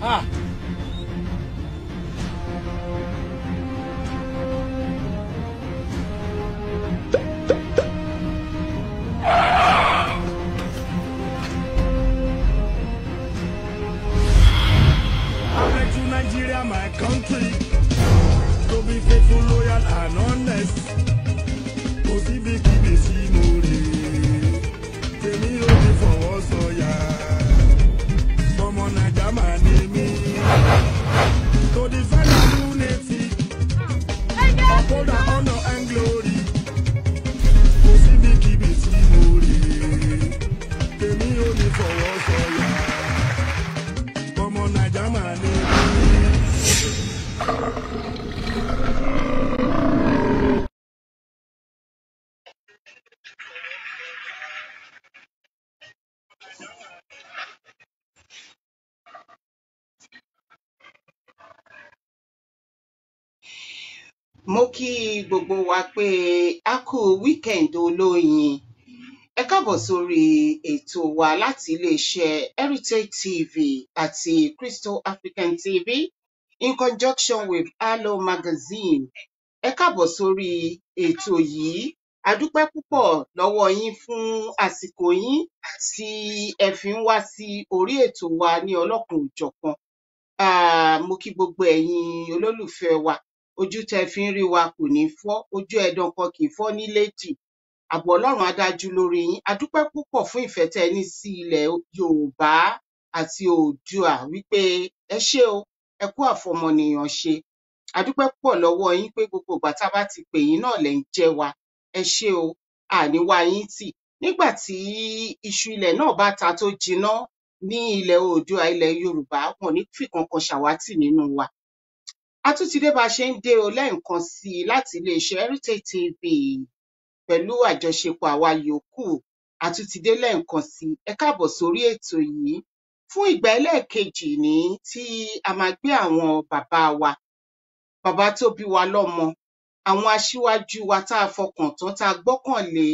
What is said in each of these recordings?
Ah. I pledge to Nigeria, my country, to be faithful, loyal, and honest. Kò síbi kíbi sí mo rè é, tèmi ò ní fọwọ́ sọ̀yà. Ọmọ Naija máa ní mí. To defend our unity, uphold our honor and glory. Kò síbi kíbi sí mo rè é, tèmi ò ní fọwọ́ sọ̀yà. Ọmọ Naija máa ní mí. mo kí gbogbo wa pé a kú weekend olóyin ẹ káàbọ̀ sórí ètò wa láti iléeṣẹ́ heritage tv àti crystal african tv in conjunction with allo magazine ẹ káàbọ̀ sórí ètò yìí a dúpẹ́ púpọ̀ lọ́wọ́ yín fún àsìkò yín tí ẹ fi ń wá sí orí ètò wa ní ọlọ́kan òjọ̀kan Ah, mo kí gbogbo ẹ̀yin olólùfẹ́ wa ojú tẹ́ fi ń rí wa kò ní fọ́ ojú ẹ̀dán kan kì í fọ́ nílédì ààbò ọlọ́run á dájú lórí yín a dúpẹ́ púpọ̀ fún ìfẹ́ tẹ́ ẹ ní sí ilẹ̀ yorùbá àti oòdùà wípé ẹ ṣé o ẹ kú àfọmọnìyàn ṣe a dúpẹ́ púpọ̀ lọ́wọ́ yín pé gbogbo ìgbà tá a bá ti pè yín náà lẹ̀ ń jẹ́ wa ẹ ṣé o àní wá yín tì nígbà tí iṣu ilẹ̀ náà bá ta tó jiná ní ilẹ̀ oòdùà ilẹ̀ yorùbá wọn ò ní fìkankan ṣàwátì nínú wa a tún ti dé bá a ṣe ń dé o lẹ́ẹ̀kan sí i láti iléeṣẹ́ heritage tv pẹ̀lú àjọṣepọ̀ àwa yòókù a tún ti dé lẹ́ẹ̀kan sí i ẹ káàbọ̀ sórí ètò yìí fún ìgbà ẹlẹ́ẹ̀kejì ní tí a máa gbé àwọn bàbá wa bàbá tó bí wa lọ́mọ àwọn aṣíwájú wa tá a fọkàn tán tá a gbọ́kànlé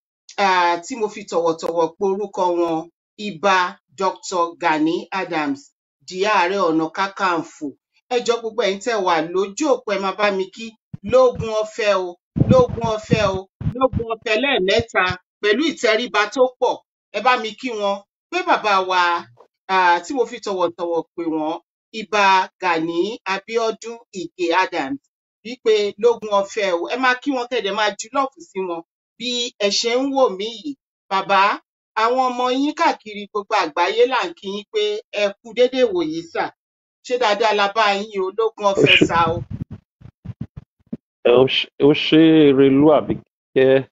um tí mo fi tọ̀wọ̀tọ̀wọ̀ pe orúkọ wọn ibà dr gani adams di ààrẹ ọ̀nà kákàǹfò ẹ jọ̀ọ́ gbogbo ẹ̀yin tẹ́ wà lójú òpó ẹ máa bá mi kí lógún ọ̀fẹ́ o lógún ọ̀fẹ́ o lógún ọ̀fẹ́ lẹ́ẹ̀mẹ́ta pẹ̀lú ìtẹríba tó pọ̀ ẹ bá mi kí wọn pé bàbá wa um tí mo fi tọ̀wọ̀tọ̀wọ̀ pè wọ́n ibà gani abiodun ige adams wípé lógún ọ̀fẹ́ o ẹ máa kí wọn kẹ́ ẹ dẹ̀ máa ju lọ́ọ̀fù sí wọn bí ẹ ṣe ń wò mí yìí bàbá àwọn ọmọ yín káàkiri gbogbo àgbáyé là ń kí yín pé ẹ kú déédé ìwòyí sà ṣé dáadáa la bá yín o lógún ó ọ̀fẹ́ ṣe sà o ẹ ó ṣe ó ṣe erelú àbíkẹ́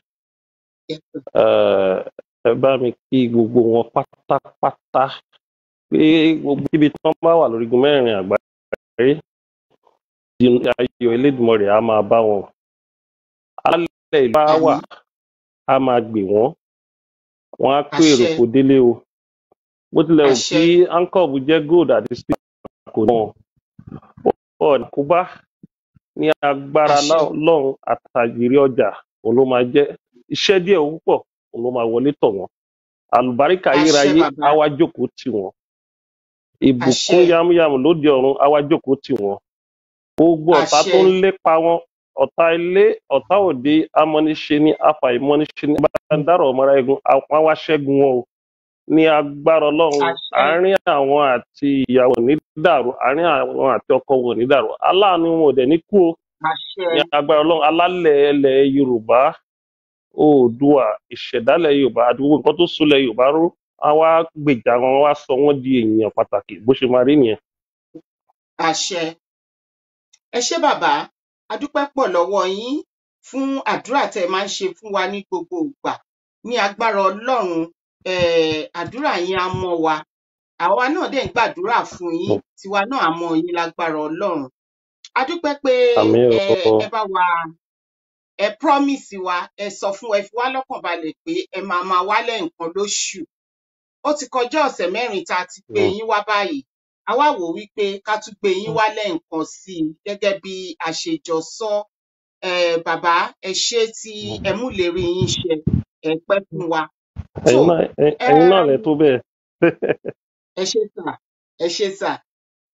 eh, ẹ bá mi kí gbogbo wọn pátápátá pé gbogbo ibi tí wọn bá wà lórígun mẹ́rin àgbáyé di- ayọ̀ elédùnmọ̀rè á máa bá wọn alálẹ̀ ìlú bá wà àmín á máa gbè wọ́n wọn á kó èrò àṣẹ kò délé o bó tilẹ̀ wù àṣẹ kí ancob jẹ́ gold àti steel kò náà ọ̀nà kó bá ní agbára àṣẹ lá- ọlọ́run àtàjèrè ọjà òun ló máa jẹ́ iṣẹ́ díẹ̀ owó púpọ̀ òun ló máa wọlé tọ̀ wọ́n àlùbáríkà àṣẹ ayérayé bàbá á wá jókòó tì wọ́n ìbùkún àṣẹ yámúyámú lóde ọ̀run á wá jókòó tì wọ́n gbogbo ọ̀tá àṣẹ tó ń lépa wọn ọ̀tá ilé ọ̀tá òde amọ́niṣe ní afàìmọ́niṣe ní bàdàrọ̀ ọmọra egun àwọn á wá ṣẹ́gun wọn o ní agbára ọlọ́run àṣẹ àárín àwọn àti ìyàwó ò ní dàrú àárín àwọn àti ọkọ wọn ò ní dàrú aláàánú wọn ò dẹ̀ ní kú o àṣẹ ní agbára ọlọ́run alálẹ̀ ilẹ̀ yorùbá oòdùà ìṣẹ̀dálẹ̀ yorùbá àti gbogbo nǹkan tó súnlẹ̀ yorùbá ró á wá gbèjà wọn wá sọ wọn di èèyàn pàtàkì bó ṣe máa rí nìyẹn. àṣẹ ẹ ṣé bàbá a dúpẹ́ pọ̀ lọ́wọ́ yín fún àdúrà tẹ́ ẹ máa ń ṣe fún wa ní gbogbo ìgbà ní agbára ọlọ́run um àdúrà yín á mọ́ wa àwa náà dẹ̀ ń gbàdúrà fún yín tiwa náà á mọ́ yín lágbára ọlọ́run a dúpẹ́ pé àmì ẹ ẹ bá wa ẹ promise wa ẹ sọ fún ẹ fi wá lọ́kàn balẹ̀ pé ẹ máa máa wálẹ̀ nǹkan lóṣù ó ti kọjá ọ̀sẹ̀ mẹ́rin tá a ti gbé yín wá báyìí a wá wò ó wípé ká tún gbé yín wá lẹ́ẹ̀kan sí i gẹ́gẹ́ bí a ṣe jọ sọ um bàbá ẹ ṣé tí ẹ mú ìlérí yín ṣẹ ẹ pẹ́ fún wa tó ẹ̀yin náà ẹ- ẹ̀yin náà lẹ um tó bẹ́ẹ̀. ẹ ṣé sà ẹ ṣé sà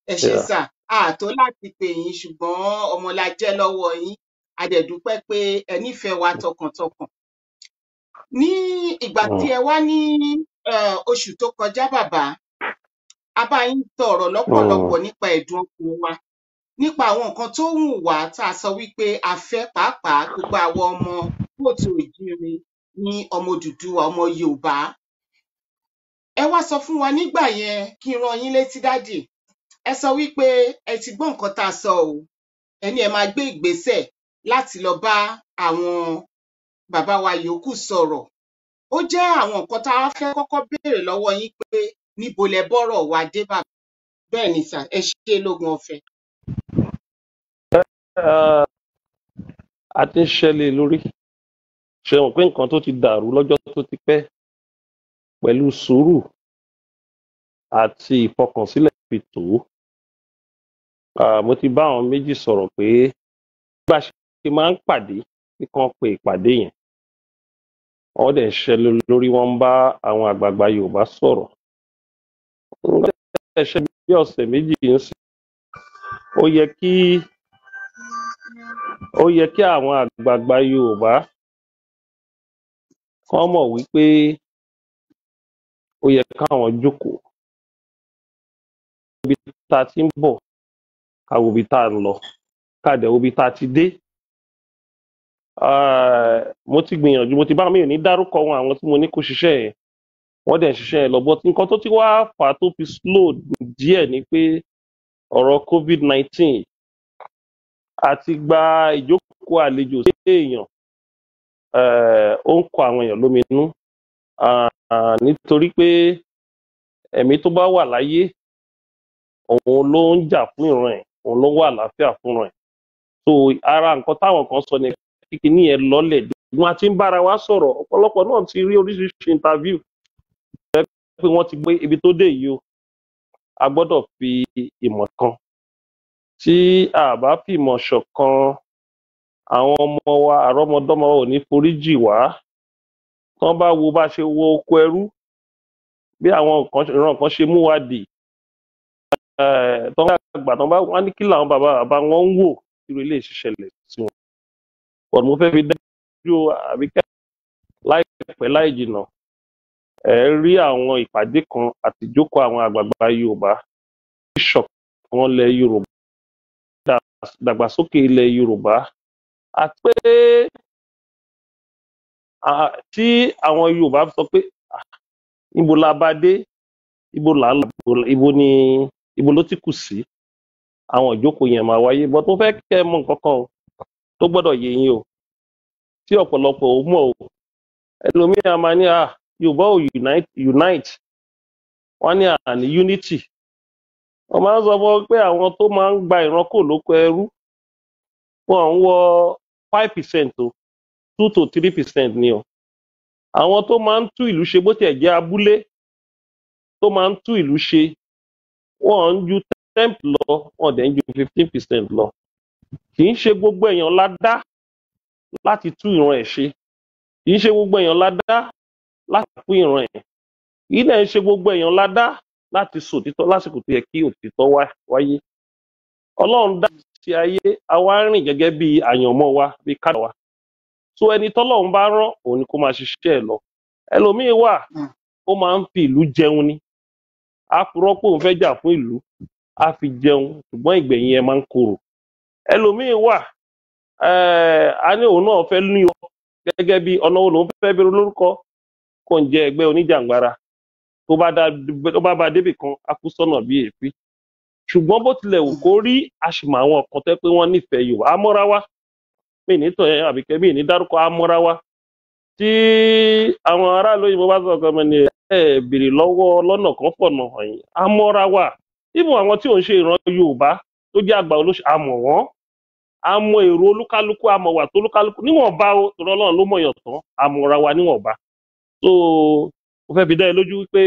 ẹ ṣe Yeah. sà ààtó láti pè yín ṣùgbọ́n ọmọ la jẹ́ lọ́wọ́ yín a dẹ̀ dúpẹ́ pé ẹ nífẹ̀ẹ́ wa tọkàntọkàn ní ìgbà tí Mm. ẹ wá ní eh, oṣù tó kọjá bàbá a bá yín sọ̀rọ̀ lọ́pọ̀lọpọ̀ Mm. nípa ẹ̀dùn ọkàn wa nípa àwọn nǹkan tó wù wá tá a sọ wípé a fẹ́ pàápàá gbogbo àwọn ọmọ kóòtù òjíire ní ọmọ Odùduwà ọmọ Yorùbá ẹ wá sọ fún wa nígbà yẹn kí n rán yín létí dádì ẹ sọ wípé ẹ ti gbọ́ nǹkan tá a sọ o ẹ ní ẹ máa gbé ìgbésẹ̀ láti lọ bá àwọn bàbá wa yòókù sọ̀rọ̀ ó jẹ́ àwọn nǹkan tá a fẹ́ kọ́kọ́ béèrè lọ́wọ́ yín pé níbo lẹ bọ́rọ̀ wa dé bàbá bẹ́ẹ̀ ni sà ẹ ṣe lógun ọ̀fẹ́ Ah, a ti ń ṣẹlẹ̀ lórí ṣe mọ̀ pé nǹkan tó ti dàrú lọ́jọ́ tó ti pẹ́ pẹ̀lú sùúrù àti ìfọkànsílẹ̀ fi tó Ah, mo ti bá àwọn méjì sọ̀rọ̀ pé bá a ṣe máa ń pàdé bí kan pe ìpàdé yẹn wọ́n dẹ̀ ń ṣẹlẹ̀ lórí wọ́n ń bá àwọn àgbààgbà Yorùbá sọ̀rọ̀ nígbà tí ẹ ṣe bí ọ̀sẹ̀ méjì ń sìn ó yẹ kí ó yẹ kí àwọn àgbààgbà Yorùbá kán mọ̀ wípé ó yẹ káwọn jókòó ibi tá a ti ń bọ̀ ká wo ibi tá a ń lọ ká dẹ̀ wo ibi tá a ti dé Ah, mo ti gbìyànjú mo ti bá mi ò ní dárúkọ wọn àwọn tí mo ní kó ṣiṣẹ́ yẹn wọ́n dẹ̀ ń ṣiṣẹ́ yẹn lọ but nǹkan tó ti wá fà á tó fi slow díẹ̀ ni pé ọ̀rọ̀ covid nineteen àti gba ìjókòó àlejò sí èèyàn eh, ó ń kọ àwọn èèyàn lóminú Ah, ah, nítorí pé ẹ̀mí tó bá wà láyé òun ló ń jà fún ìran ẹ̀ òun ló ń wà àlàáfíà fún ìran ẹ̀ so ara nǹkan táwọn kan sọ ni kíkiní yẹn lọ́lẹ̀ wọn ti ń bára wa sọ̀rọ̀ ọ̀pọ̀lọpọ̀ náà ti rí oríṣiríṣi interview pé wọ́n ti gbé ibi tó dé yìí o a gbọ́dọ̀ fi ìmọ̀ kan tí a bá fi ìmọ̀ ṣọ̀kan àwọn ọmọ wa àrọ́mọdọ́mọ ò ní foríjì wá tán bá wo bá ṣe wo oko ẹrú bí àwọn nǹkan ìran kan ṣe mú wa dì eh, tán bá gbà tán bá wọn ní kí làwọn bàbá bàbá wọn ń wò irú ilé ìṣiṣẹlẹ̀ sí wọn pọ̀ mo fẹ́ fi dájú àbíkẹ́ láìpẹ́ láì jìnnà ẹ rí àwọn ìpàdé kan àti ìjókòó àwọn àgbààgbà Yorùbá ìṣọ̀kan ilẹ̀ Yorùbá ìdàgbàsókè ilẹ̀ Yorùbá àti pé ah, tí àwọn Yorùbá sọ pé ah, ibo la bá dé ibo là ń lọ ibo ni ibo ló ti kù sí àwọn ìjókòó yẹn máa wáyé bọ́ tó fẹ́ kẹ́ ẹ mọ̀ nǹkan kan o tó gbọ́dọ̀ yé yín o tí ọ̀pọ̀lọpọ̀ ò mọ̀ o ẹlòmíràn máa ní à Yorùbá ò unite unite wọ́n ní àní unity wọ́n máa ń sọ fún ọ pé àwọn tó máa ń gba ìran kò lóko ẹrú wọn ń wọ five percent o two to three percent ni o àwọn tó máa ń tú ìlú ṣe bó tiẹ̀ jẹ́ abúlé tó máa ń tú ìlú ṣe wọ́n ń ju ten lọ wọ́n dẹ̀ ń ju fifteen percent lọ kì í ṣe gbogbo èèyàn la dá láti tú ìran ẹ̀ ṣe kì í ṣe gbogbo èèyàn la dá láti fún ìran ẹ̀ kì í dẹ̀ ń ṣe gbogbo èèyàn la dá láti sọ òtítọ́ lásìkò tó yẹ kí òtítọ́ wá- wáyé ọlọ́run dá sí ayé àwa rìn gẹ́gẹ́ bí àyànmọ́ wa bí kádà wa so ẹni tọ́lọ́run bá rán òun ni kó máa ṣiṣẹ́ ẹ̀ lọ ẹlòmíín wà Mm. ó máa ń fi ìlú jẹun ni á purọ́ pé òun fẹ́ jà fún ìlú á fi jẹun ṣùgbọ́n ìgbẹ̀yìn ẹ̀ máa ń korò ẹlòmíín wà eh, a ní òun náà fẹ́ ní ọ gẹ́gẹ́ bí ọ̀nà wo lòun fẹ́ bẹ̀rẹ̀ lórúkọ kò ń jẹ ẹgbẹ́ oníjàngbara tó bá dá tó bá bá débì kan á kú sọ́nà bí èéfín ṣùgbọ́n bó tilẹ̀ wù kó rí àṣìmọ̀ àwọn kan tẹ́ pé wọ́n nífẹ̀ẹ́ Yorùbá amọ́ra wa mí ní tọ̀ yẹn àbíkẹ́ mí ní dárúkọ amọ́ra wa tí àwọn aráàlú òyìnbó bá sọ̀rọ̀ kan ní ẹ béèrè lọ́wọ́ lọ́nà kan fọ̀nà hàn yín amọ́ra wa ibùn àwọn tí ò ń ṣe ìran Yorùbá tó jẹ́ àgbà olóṣèlú àmọ̀ wọ́n àmọ́ èrò olúkálukú àmọ́ wà tó olúkálukú níwọ̀nba o tòrọ Ọlọ́run ló mọ̀yàn tán àmọ́ra wa níwọ̀nba so mo fẹ́ fi dá ẹ lójú wípé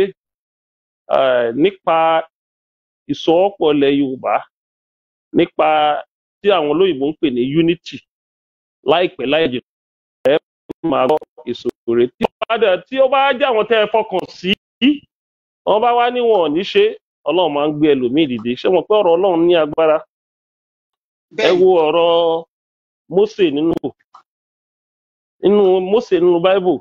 eh, nípa ìsọwọ́pọ̀ ilẹ̀ Yorùbá nípa tí àwọn olóyìnbó ń pè ní unity láìpẹ́ láì jìnnà ẹ máa gbọ́ ìṣòro tí ó bá dẹ̀ tí ó bá jẹ́ àwọn tẹ́ ẹ fọkàn sí wọ́n bá wá níwọ̀n ní ṣe ọlọ́run máa ń gbé ẹlòmíì dìde ṣé mo pé ọ̀rọ̀ ọlọ́run ní agbára ẹ bẹ́ẹ̀ ni wo ọ̀rọ̀ Mósè nínú nínú Mósè nínú Bible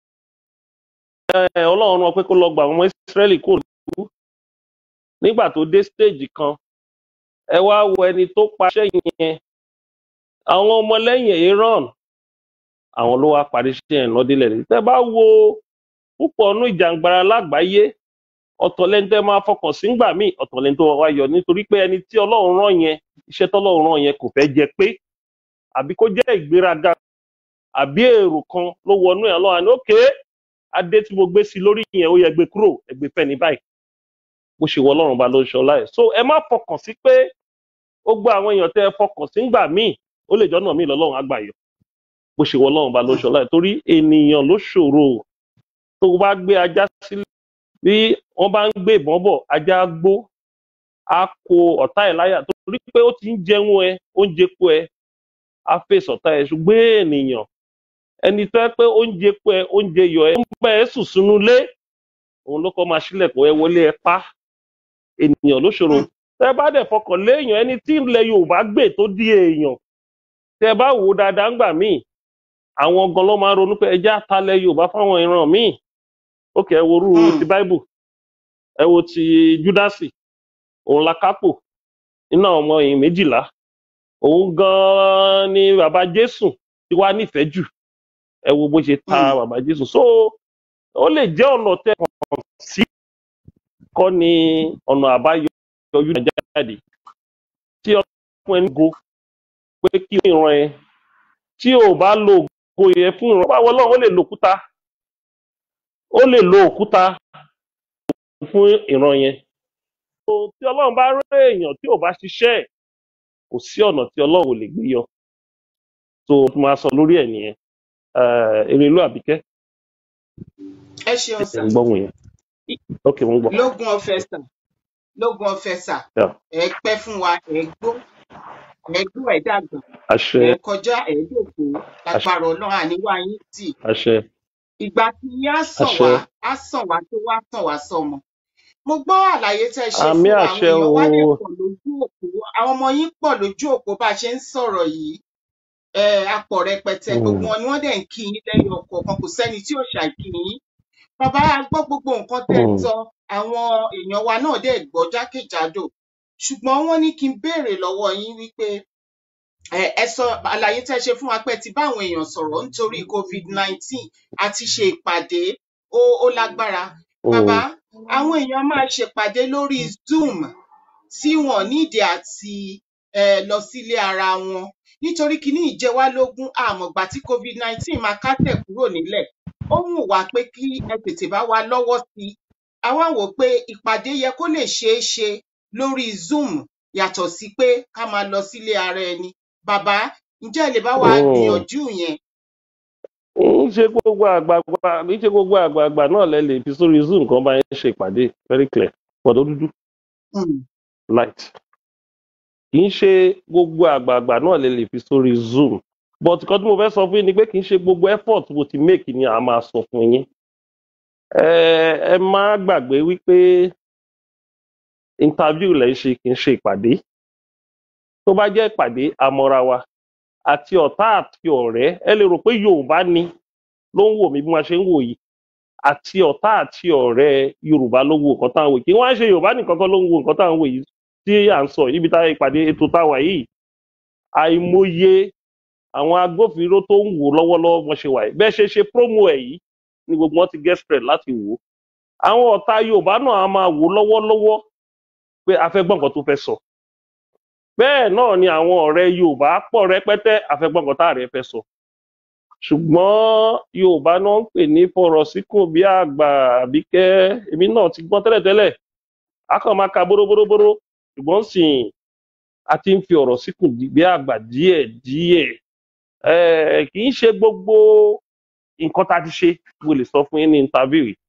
ẹ ọlọ́run rán pé kó lọ gba àwọn ọmọ Ísírẹ́lì kó lù nígbà tó dé stage kan ẹ wá wo ẹni tó paṣẹ yẹn àwọn ọmọlẹ́yìn Aaron àwọn ló wá parí iṣẹ́ yẹn lọ́dílẹ̀ rí tẹ́ bá wo púpọ̀ ọ̀nù ìjàngbara lágbàáyé ọ̀tọ̀ lẹ́ni tẹ́ máa fọkàn sí ńgbà míì ọ̀tọ̀ lẹ́ni tó wá yọ nítorí pé ẹni tí ọlọ́run rán yẹn iṣẹ́ tọ́lọ́run rán yẹn kò fẹ́ jẹ pé àbí kó jẹ́ ìgbéraga àbí èrò kan ló wọnú ẹ̀ lọ́wọ́ àní òkè adé tí mo gbé sí lórí yẹn ó yẹ gbé kúrò ẹgbẹ́ fẹ́ ní báyìí bó ṣe wọ ọlọ́run ba ló ń ṣọlá ẹ̀ so ẹ má fọkàn sí pé ó gbọ́ àwọn èèyàn tẹ́ ẹ fọkàn sí ńgbà míì ó lè jọ́nà míì lọ́lọ́run á gbà yọ bó ṣe wọ ọlọ́run ba ló ń ṣọlá ẹ̀ torí ènìyàn ló ṣòro tó bá gbé ajá sílẹ̀ bí wọ́n bá ń gbé ìbọn bọ̀ ajá á gbó á kó ọ̀tá ẹ̀ láyà torí pé ó ti ń jẹun ẹ ó ń jẹpo ẹ á fèsì ọ̀tá ẹ̀ ṣùgbọ́n ènìyàn ẹni tó yẹ pé oúnjẹ pé oúnjẹ yọ ẹ ń bẹ ẹ sùn sínú ilé òun ló kọ́ máa ṣílẹ̀kùn ẹ wọlé ẹ pa ènìyàn ló ṣòro tẹ bá dẹ̀ fọkàn léèyàn ẹni tí ilẹ̀ Yorùbá gbè tó di èèyàn tẹ bá wò ó dáadáa ńgbà míì àwọn gan ló máa ń ronú pé ẹjẹ́ àtàlẹ̀ Yorùbá fáwọn ìran míì ókè ẹ wo orú Hmm. ti Bible ẹ wo ti Júdásì òun la kápò nínú àwọn ọmọ yìí méjìlá òun gan ni bàbá Jésù ti wá nífẹ̀ẹ́ jù ẹ wo bó ṣe ta Hmm. bàbá Jésù so ó lè jẹ́ ọ̀nà tẹ kàn sí kọ́ ni ọ̀nà àbáyọ yọjú náà jáde tí ọkùnrin ẹni go pé kí ìran ẹ tí ò bá lo ògo yẹn fún ìran báwo lọ́wọ́ ó lè lo òkúta ó lè lo òkúta fún ìran yẹn so tí ọlọ́run bá rí èèyàn tí ò bá ṣiṣẹ́ ẹ̀ kò sí ọ̀nà tí ọlọ́run ò lè gbé yọ so mo máa sọ lórí ẹ̀ nìyẹn Eh, Erelú Àbíkẹ́ ẹ ṣeun ẹ̀ sà ń gbọ́ wọn yẹn ok mo ń gbọ́ lógún ọ̀fẹ́ sà lógún ọ̀fẹ́ sà Yeah. ẹ pẹ́ fún wa ẹ gbó ẹ gbó ẹ dàgbà àṣẹ ẹ kọjá ẹ dòkó lágbára Ọlọ́run àníwá yín tì àṣẹ ìgbà tí yín á sàn àṣẹ wá á sàn wá tó wá sàn wá sọmọ mo gbọ́ àlàyé tẹ́ ẹ ṣe àmì fún wa àwọn àṣẹ èèyàn o wá dẹ̀ pọ̀ lójú òpó àwọn ọmọ yín pọ̀ lójú òpó bá a ṣe ń sọ̀rọ̀ yìí ẹ apọ̀ rẹpẹtẹ Mm. gbogbo wọn ni wọ́n dẹ̀ ń kí yín lẹ́yìn ọ̀kọ̀ọ̀kan kò sẹ́ni tí ò ṣàìkí yín bàbá a gbọ́ gbogbo nǹkan tẹ́ ẹ Mm. sọ àwọn èèyàn wa náà dẹ̀ gbọ́ jákèjádò ṣùgbọ́n wọ́n ní kí n béèrè lọ́wọ́ yín wípé ẹ ẹ sọ àlàyé tẹ́ ẹ ṣe fún wa pé ẹ ti bá àwọn èèyàn sọ̀rọ̀ nítorí covid nineteen àti ṣe ìpàdé ó ó lágbára bàbá Mm. àwọn èèyàn máa ṣèpàdé lórí zoom tí wọn nídìí àti ẹ lọ sílé ara wọn nítorí kíní ìjẹwálógún àmọ̀gbà tí covid nineteen máa kásẹ̀ kúrò nílẹ̀ ó wù wá pé kí ẹ tètè bá wa lọ́wọ́ sí i a wá wò ó pé ìpàdé yẹ kó lè ṣeé ṣe lórí zoom yàtọ̀ sí pé ká máa lọ sílé ara ẹni bàbá ǹjẹ́ ẹ lè bá wa Mm. gbìyànjú yẹn ń ṣe gbogbo àgbààgbà ń ṣe gbogbo àgbààgbà náà lẹ lè fi sórí zoom kan bá yẹn ṣe ìpàdé very clear pọ̀dọ̀ dúdú Hmm. light kì í ṣe gbogbo àgbààgbà náà lè lè fi sórí zoom but nǹkan tí mo fẹ́ sọ fún yín ni pé kì í ṣe gbogbo effort mo ti make ni a máa sọ fún yín ẹ ẹ má gbàgbé wípé interview lẹ ń ṣe kì í ṣe ìpàdé tó bá jẹ́ ìpàdé àmọ́ra wa àti ọ̀tá àti ọ̀rẹ́ ẹ lè rò pé yorùbá ni ló ń wò mí bí wọ́n ṣe ń wò yìí àti ọ̀tá àti ọ̀rẹ́ yorùbá ló ń wo nǹkan tá à ń wò yìí kí wọ́n á ṣe yorùbá nìkan kan ló ń wo nǹkan tá à ń wò yìí tí à ń sọ ibi tá ìpàdé ètò táwa yìí àìmọye àwọn agbófinró tó ń wò lọ́wọ́lọ́wọ́ wọn ṣe wà yìí bẹ́ẹ̀ ṣe ṣe promo ẹ̀ yìí ni gbogbo wọn ti get spread láti wò ó àwọn ọ̀tá yorùbá náà á máa wò lọ́wọ́lọ́wọ́ pé a fẹ́ gbọ́ nǹkan tó fẹ́ sọ bẹ́ẹ̀ náà ni àwọn ọ̀rẹ́ yorùbá pọ̀ rẹpẹtẹ a fẹ́ gbọ́ nǹkan tá àrẹ fẹ́ sọ ṣùgbọ́n yorùbá náà ń pè ní fọ̀rọ̀ síkùn bí àgbà àbíkẹ́ èmi náà ti gbọ́n tẹ́lẹ̀tẹ́lẹ̀ a kàn máa ka bóróbóróbóró ṣùgbọ́n sìn a ti ń fi ọ̀rọ̀ síkùn di- bí àgbà díẹ̀ díẹ̀ Eh, kì í ṣe gbogbo nǹkan tá a ti ṣe mo lè sọ fún yín ní interview yìí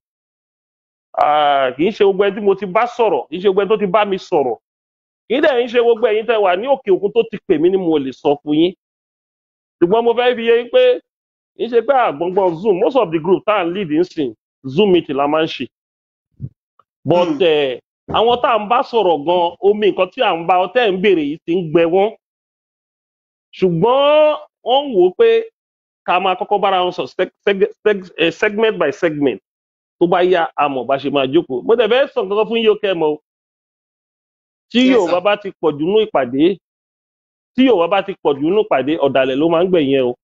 Ah, kì í ṣe gbogbo ẹni tí mo ti bá sọ̀rọ̀ kì í ṣe gbogbo ẹni tó ti bá mi sọ̀rọ̀ kì í dẹ̀ ń ṣe gbogbo ẹ̀yin tẹ́ wà ní òkè òkun tó ti pè mí ni mo lè sọ fún yín ṣùgbọ́n mo fẹ́ fi yé yín pé kì í ṣe pé àgbọ̀ngbọ̀n zoom most of the group tá à ń lead ń sìn zoom meeting la máa ń ṣe but Hmm. eh, àwọn tá à ń bá sọ̀rọ̀ gan omi nǹkan tí à ń bá ọtẹ́ ń béèrè yìí ti ń gbẹ wọ́n ṣùgbọ́n wọ́n ń wò ó pé ká máa kọ́kọ́ bára wọn sọ seg- seg- seg- eh, segment by segment tó bá yá àmọ̀ bá ṣe máa jókòó mo dẹ̀ fẹ́ sọ nǹkan kan fún yín ó kẹ́ ẹ mọ̀ o tí Yes, yorùbá sir. bá ti pọ̀ jù nínú ìpàdé tí yorùbá bá ti pọ̀ jù nínú ìpàdé ọ̀dàlẹ̀ ló máa ń gbẹ̀yìn ẹ o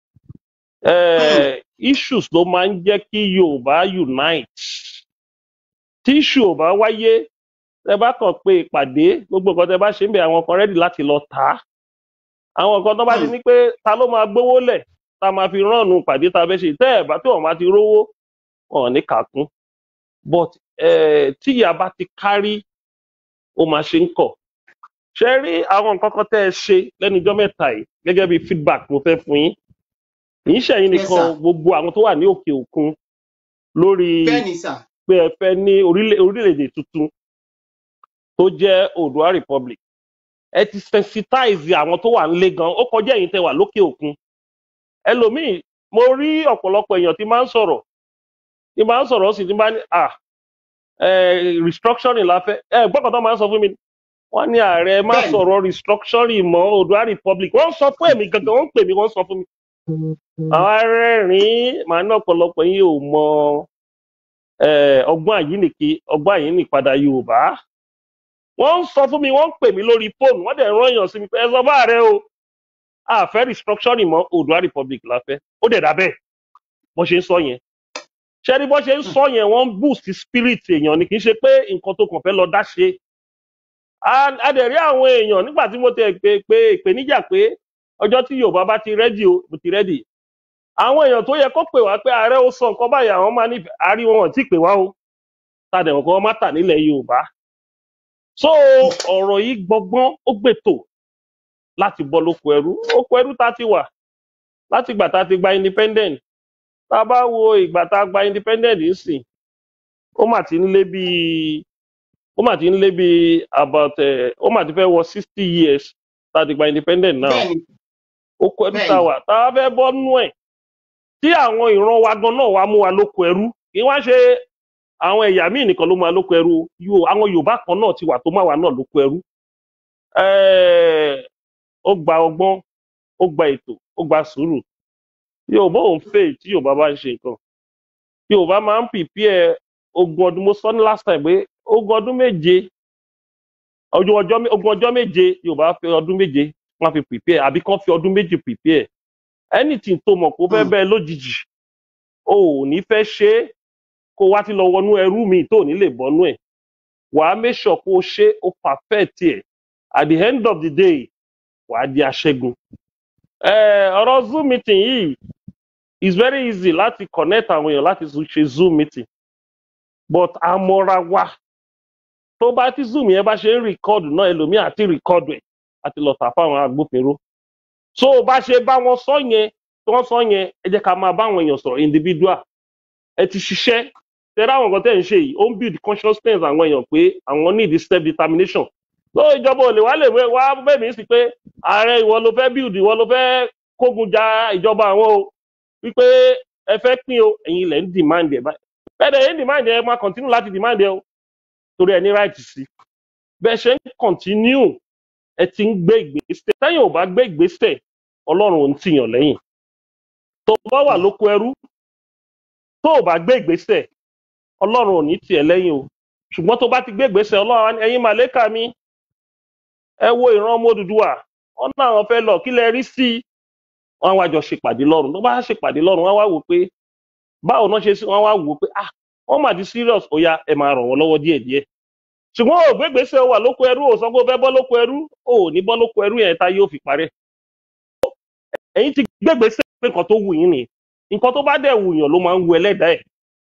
Eh, issues ló máa ń jẹ́ kí yorùbá unite tí issue ò bá wáyé tẹ bá kàn pé ìpàdé gbogbo nǹkan tẹ bá ṣe ń bẹ àwọn kan rẹ́dì láti lọ tà á àwọn nǹkan tó bá ti ní pé ta ló máa gbówó lẹ̀ tá a máa fi ránnu ìpàdé tá a fẹ́ ṣe tẹ́ ẹ̀ bá tí wọ́n máa ti rówó wọn ò ní kàkún but eh, tí ìyá bá ti kárí ó máa ṣe ń kọ̀ ṣe rí àwọn nǹkan kan tẹ́ ẹ ṣe lẹ́nu ijọ́ mẹ́ta yìí gẹ́gẹ́ bí feedback mo fẹ́ fún yín kì í ṣẹ̀yìn Yes, nìkan sir. gbogbo àwọn tó wà ní òkè òkun lórí bẹ́ẹ̀ ni sà pé ẹ fẹ́ ní orílẹ̀- orílẹ̀-èdè tuntun tó jẹ́ oòduà republic ẹ ti sensitize àwọn tó wà nílé gan ó kọjá ẹ̀yin tẹ́ wà lókè òkun ẹlòmíì mo rí ọ̀pọ̀lọpọ̀ èèyàn tí máa ń sọ̀rọ̀ tí máa ń sọ̀rọ̀ ó sì ti máa ń ní à eh, restructuring la fẹ́ ẹ gbọ́dọ̀ tó máa ń sọ fún mi wọ́n ní ààrẹ má bẹ́ẹ̀ ni sọ̀rọ̀ restructuring mọ́ oòduà republic wọ́n sọ fún èmi gangan wọ́n ń pè mí wọ́n sọ fún mi àwọn arẹ́rìn-ín màá ní ọ̀pọ̀lọpọ̀ yín ò mọ eh, ọgbọ́n àyíníke ọgbọ́n àyínípadà yorùbá wọ́n ń sọ fún mi wọ́n ń pè mí lórí fóònù wọ́n dẹ̀ rán èèyàn sí mi pé ẹ sọ bá rẹ o àfẹ́ restructuring mọ́ oòduà republic la fẹ́ ó dẹ̀ dà bẹ́ẹ̀ bó ṣe ń sọ yẹn ṣé ní bó ṣe ń sọ yẹn wọ́n ń boost spirit èèyàn ni kì í ṣe pé nǹkan tó kàn fẹ́ lọ dá ṣe a a dẹ̀ rí àwọn èèyàn nígbà tí mo tẹ̀ pé pé ìpèníjà pé ọjọ́ tí yorùbá bá ti rẹ́dì o mo ti rẹ́dì àwọn èèyàn tó yẹ kó pè wá pé ààrẹ ó sọ nǹkan báyìí àwọn máa nífẹ̀ẹ́ àárí wọn ò tí ì pè wá o tàdé wọn kọ́ má tà nílẹ̀ yorùbá so ọ̀rọ̀ yìí gbọgbọ́n ó gbètò láti bọ́ lóko ẹrú oko ẹrú tá a ti wà láti ìgbà tá a ti gba independent tá a bá wo ìgbà tá a gba independent nísìn ó mà ti ń lé bíi ó mà ti ń lé bíi about ẹ ó mà ti fẹ́ wọ sixty years tá a ti gba independent now bẹ́ẹ̀ ni oko ẹrú bẹ́ẹ̀ tá a ni wà tá a fẹ́ bọ́ nú ẹ̀ tí àwọn ìran wa gan náà wá mú wa lóko ẹrú kí wọ́n ṣe àwọn ẹ̀yà míì nìkan ló máa lóko ẹrú o. Yo- àwọn yorùbá kan náà ti wà tó máa wà náà lóko ẹrú Ẹ́ẹ̀, ó gba ọgbọ́n ó gba ètò ó gba sùúrù yorùbá ò ń fè tí yorùbá bá ń ṣe nǹkan yorùbá máa ń pìpìẹ ogún ọdún mo sọ ní last time pé ogún ọdún méje ọjọ́ ọjọ́ mé- ogún ọjọ́ méje yorùbá fi ọdún méje wọ́n fi pìpìẹ àbí kán fi ọdún méje pìpìẹ anything tó mọ̀ kó fẹ́ Hmm. bẹ́ẹ̀ lójijì o ò ní fẹ́ ṣe é kó wá ti lọ wọnú ẹrú mi tó ò ní lè bọ́nú ẹ̀ wàá make sure kó o ṣe ó perfect ẹ̀ at the end of the day wàá di aṣẹ́gun. Eh, ọ̀rọ̀ zoom meeting yìí is very easy láti connect àwọn èèyàn láti tún ṣe zoom meeting but àmọ́ra wa tó bá tí zoom yẹn bá ṣe ń record náà ẹlòmíì àti record ẹ̀ àti lọ tà fáwọn agbófinró so bá ṣe bá wọn sọ yẹn tí wọ́n sọ yẹn ẹ jẹ́ ká máa bá àwọn èèyàn sọ̀rọ̀ individual ẹ ti ṣiṣẹ́ tẹ́lẹ̀ àwọn nǹkan tẹ́ ń ṣe yìí ó ń build consciousness àwọn èèyàn pé àwọn need self determination so ìjọba ò lè wá lè wé- wá bẹ̀mí sí pé ààrẹ ìwọ ló fẹ́ build ìwọ ló fẹ́ kógun ja ìjọba àwọn o wípé ẹ fẹ́ pín o ẹ̀yin ilẹ̀ ń demand ẹ̀ báyìí bẹ́ẹ̀ dẹ̀ ẹ̀ ń demand ẹ̀ ẹ máa continue láti demand ẹ̀ o torí ẹ ní right sí bẹ́ẹ̀ ṣe ń continue ẹ ti ń gbé ìgbésẹ̀ tẹ́yìn ò bá gbé ìgbésẹ̀ ọlọ́run ò ń tìyàn lẹ́yìn tó bá wà lóko ẹrú tó ò bá gbé ìgbésẹ̀ ọlọ́run ò ní tiẹ̀ lẹ́yìn o ṣùgbọ́n tó bá ti gbé ìgbésẹ̀ ọlọ́run á ní, ẹ̀yin màlẹ́kà mi ẹ wo ìran ọmọ Odùduwà wọn náà wọn fẹ́ lọ kí lẹ rí sí i wọn wá jọ ṣèpàdé lọ́run tó bá ṣèpàdé lọ́run wọn wá wò pé báwo náà ṣe sí wọn wá wò pé ah wọn mà ti serious ó yá ẹ máa ràn wọn lọ́wọ́ díẹ̀díẹ̀ ṣùgbọ́n ò gbé ìgbésẹ̀ ó wà lóko ẹrú ò sọ pé ó fẹ́ bọ́ lóko ẹrú ò ní bọ́ lóko ẹrú yẹn tá yóò fi parẹ́ ẹ̀yin ti gbé ìgbésẹ̀ pé nǹkan tó wù yín ni nǹkan tó bá dẹ̀ wùyàn ló máa ń wu ẹlẹ́dàá ẹ̀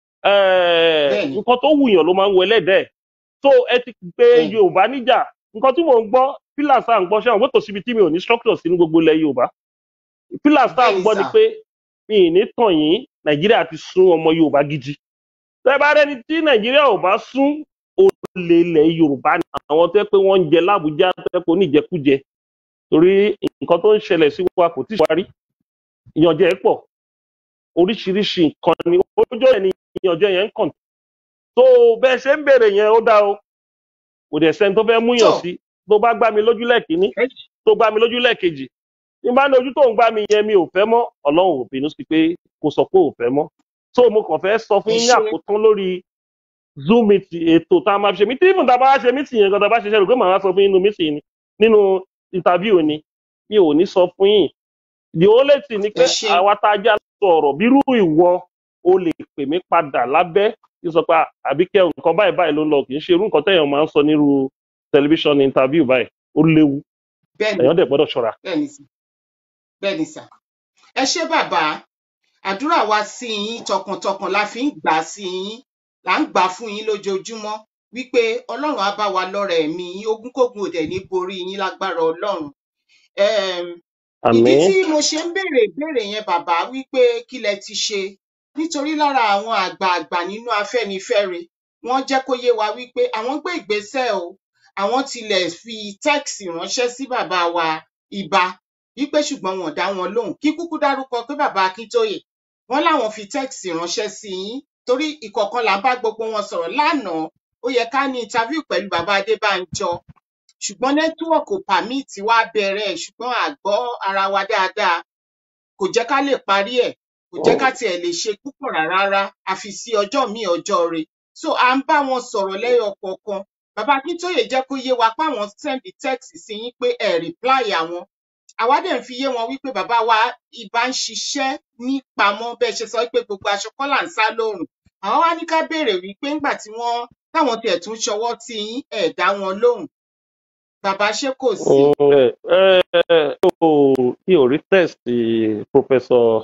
Ẹ̀, bẹ́ẹ̀ ni nǹkan tó wùyàn ló máa ń wu ẹlẹ́dàá ẹ̀ so ẹ ti gbé bẹ́ẹ̀ ni yorùbá níjà nǹkan tí mò ń gbọ́ pillars tá à ń gbọ́ ṣé àwọn gbọ́tò síbi tí mi ò ní structure sí ní gbogbo ilẹ̀ yorùbá pillars tá à bẹ́ẹ̀ ń ni gbọ́ ni sà pé mi ì ní tàn yín nàìjíríà ti sún ọmọ yorùbá gidi tẹ́ bá rẹ́ni tí nàìjíríà ò bá sún olè ilẹ̀ yorùbá ni àwọn tẹ́ pé wọ́n ń jẹ lábújá tẹ́ pé oníjẹkújẹ torí nǹkan tó ń ṣẹlẹ̀ sí wa kò tí ì wárí ìyànjẹ pọ̀ oríṣiríṣi nǹkan ni ojú ẹ̀ ni ìyànjẹ yẹn ń kàn tó bẹ́ẹ̀ ṣe ń bèrè yẹn ó dá o kò dẹ̀ sẹ́ni tó fẹ́ múyàn tó sí tó bá gbá mi lójú lẹ́ẹ̀kínní ẹ tó gbá mi lójú lẹ́ẹ̀kejì tí n bá ní ojú tó ń gbá mi yẹn mi ò fẹ́ mọ́ ọlọ́run ò bínú sí pé kò sọ pé ò fẹ́ mọ́ so mo kàn fẹ́ sọ fún ẹ yín ní ṣe àkótán lórí zoom meeting ètò tá a máa fi ṣe mí tí ìfúntà bá ṣe meeting yẹn gan tá a bá ṣiṣẹ́ rò pé màá sọ fún yín nínú meeting ni nínú interview ni mi ò ní sọ fún yín the only thing ni ẹ pé ṣe àwa tá a já sọ̀rọ̀ bírú ìwọ o lè pè mí padà lábẹ́ kí n sọ pé "Ah, àbíkẹ́ nǹkan báyìí báyìí ló ń lọ kì í ṣe irú nǹkan tẹ̀yàn máa ń sọ nírú tẹlifíṣàn interview báyìí ó léwu bẹ́ẹ̀ ni èèyàn dẹ̀ gbọ́dọ̀ ṣọ́ra. bẹ́ẹ̀ ni sà bẹ́ẹ̀ ni sà ẹ ṣé bàbá àdúrà wa sí yín tọkàntọkàn la fi ń gbà á sí yín là ń gbà á fún yín lójoojúmọ́ wípé ọlọ́run á bá wa lọ́rẹ̀ ẹ̀mí yín ogúnkógun ò dẹ̀ ní borí yín lágbára ọlọ́run um, ìdí àmín tí mo ṣe ń béèrè ìbéèrè yẹn bàbá wípé kí lẹ ti ṣe nítorí lára àwọn àgbààgbà nínú afẹ́nifẹ́re wọ́n jẹ́ kó yé wa wípé àwọn gbé ìgbésẹ̀ o àwọn tilẹ̀ fi tẹ́ẹ̀sì ránṣẹ́ sí bàbá wa ibà wípé ṣùgbọ́n wọn ò dá wọn lóhùn kí kúkú dárúkọ pé bàbá akíntóyè wọ́n láwọn fi tẹ́ẹ̀sì ránṣẹ́ sí yín torí ìkọ̀ọ̀kan là ń bá gbogbo wọn sọ̀rọ̀ lánàá ó yẹ ká ní interview pẹ̀lú bàbá adébánjọ ṣùgbọ́n nẹ́tíwọ̀kì ò pàmìtì wá bẹ̀rẹ̀ ẹ̀ ṣùgbọ́n àgbọ́ ara wa dáadáa kò jẹ́ ká lè parí ẹ̀ kò jẹ́ ká tiẹ̀ lè ṣe púpọ̀ rárá àfi sí ọjọ́ míì ọjọ́ re so à ń bá wọn sọ̀rọ̀ lẹ́yọ kọ̀ọ̀kan bàbá akíntóyè jẹ́ kó yé wa páwọn sẹ́ndì text sí yín pé ẹ̀ reply àwọn àwa dẹ̀ ń fi yé wọn wípé bàbá wa ibà ń ṣiṣẹ́ nípamọ́ bẹ́ẹ̀ ṣe sọ pé gbogbo aṣọ kọ́ là ń sá lóòrùn àwọn wá ní ká béèrè wípé ńgbà tí wọ́n táwọn tiẹ̀ tún ṣọwọ́ tí yín ẹ̀ dá wọn lóhùn bàbá ṣé kò sí Mm, ẹ ẹ o mi ò rí test professor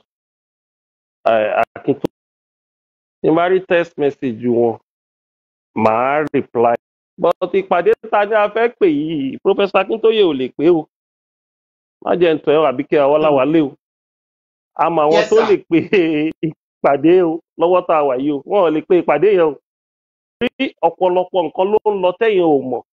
akinto tí n bá rí text message wọn màá reply but ìpàdé ta ni a fẹ́ pè yìí professor akintoye ò lè pé o má jẹ́ ń tọ́ ẹ àbíkẹ́ awọ́láwálé o àmọ́ àwọn yes tó sir lè pe ìpàdé o lọ́wọ́ tá a wà yìí o wọn ò lè pe ìpàdé yẹn o rí ọ̀pọ̀lọpọ̀ nǹkan ló ń lọ tẹ̀yìn ò mọ̀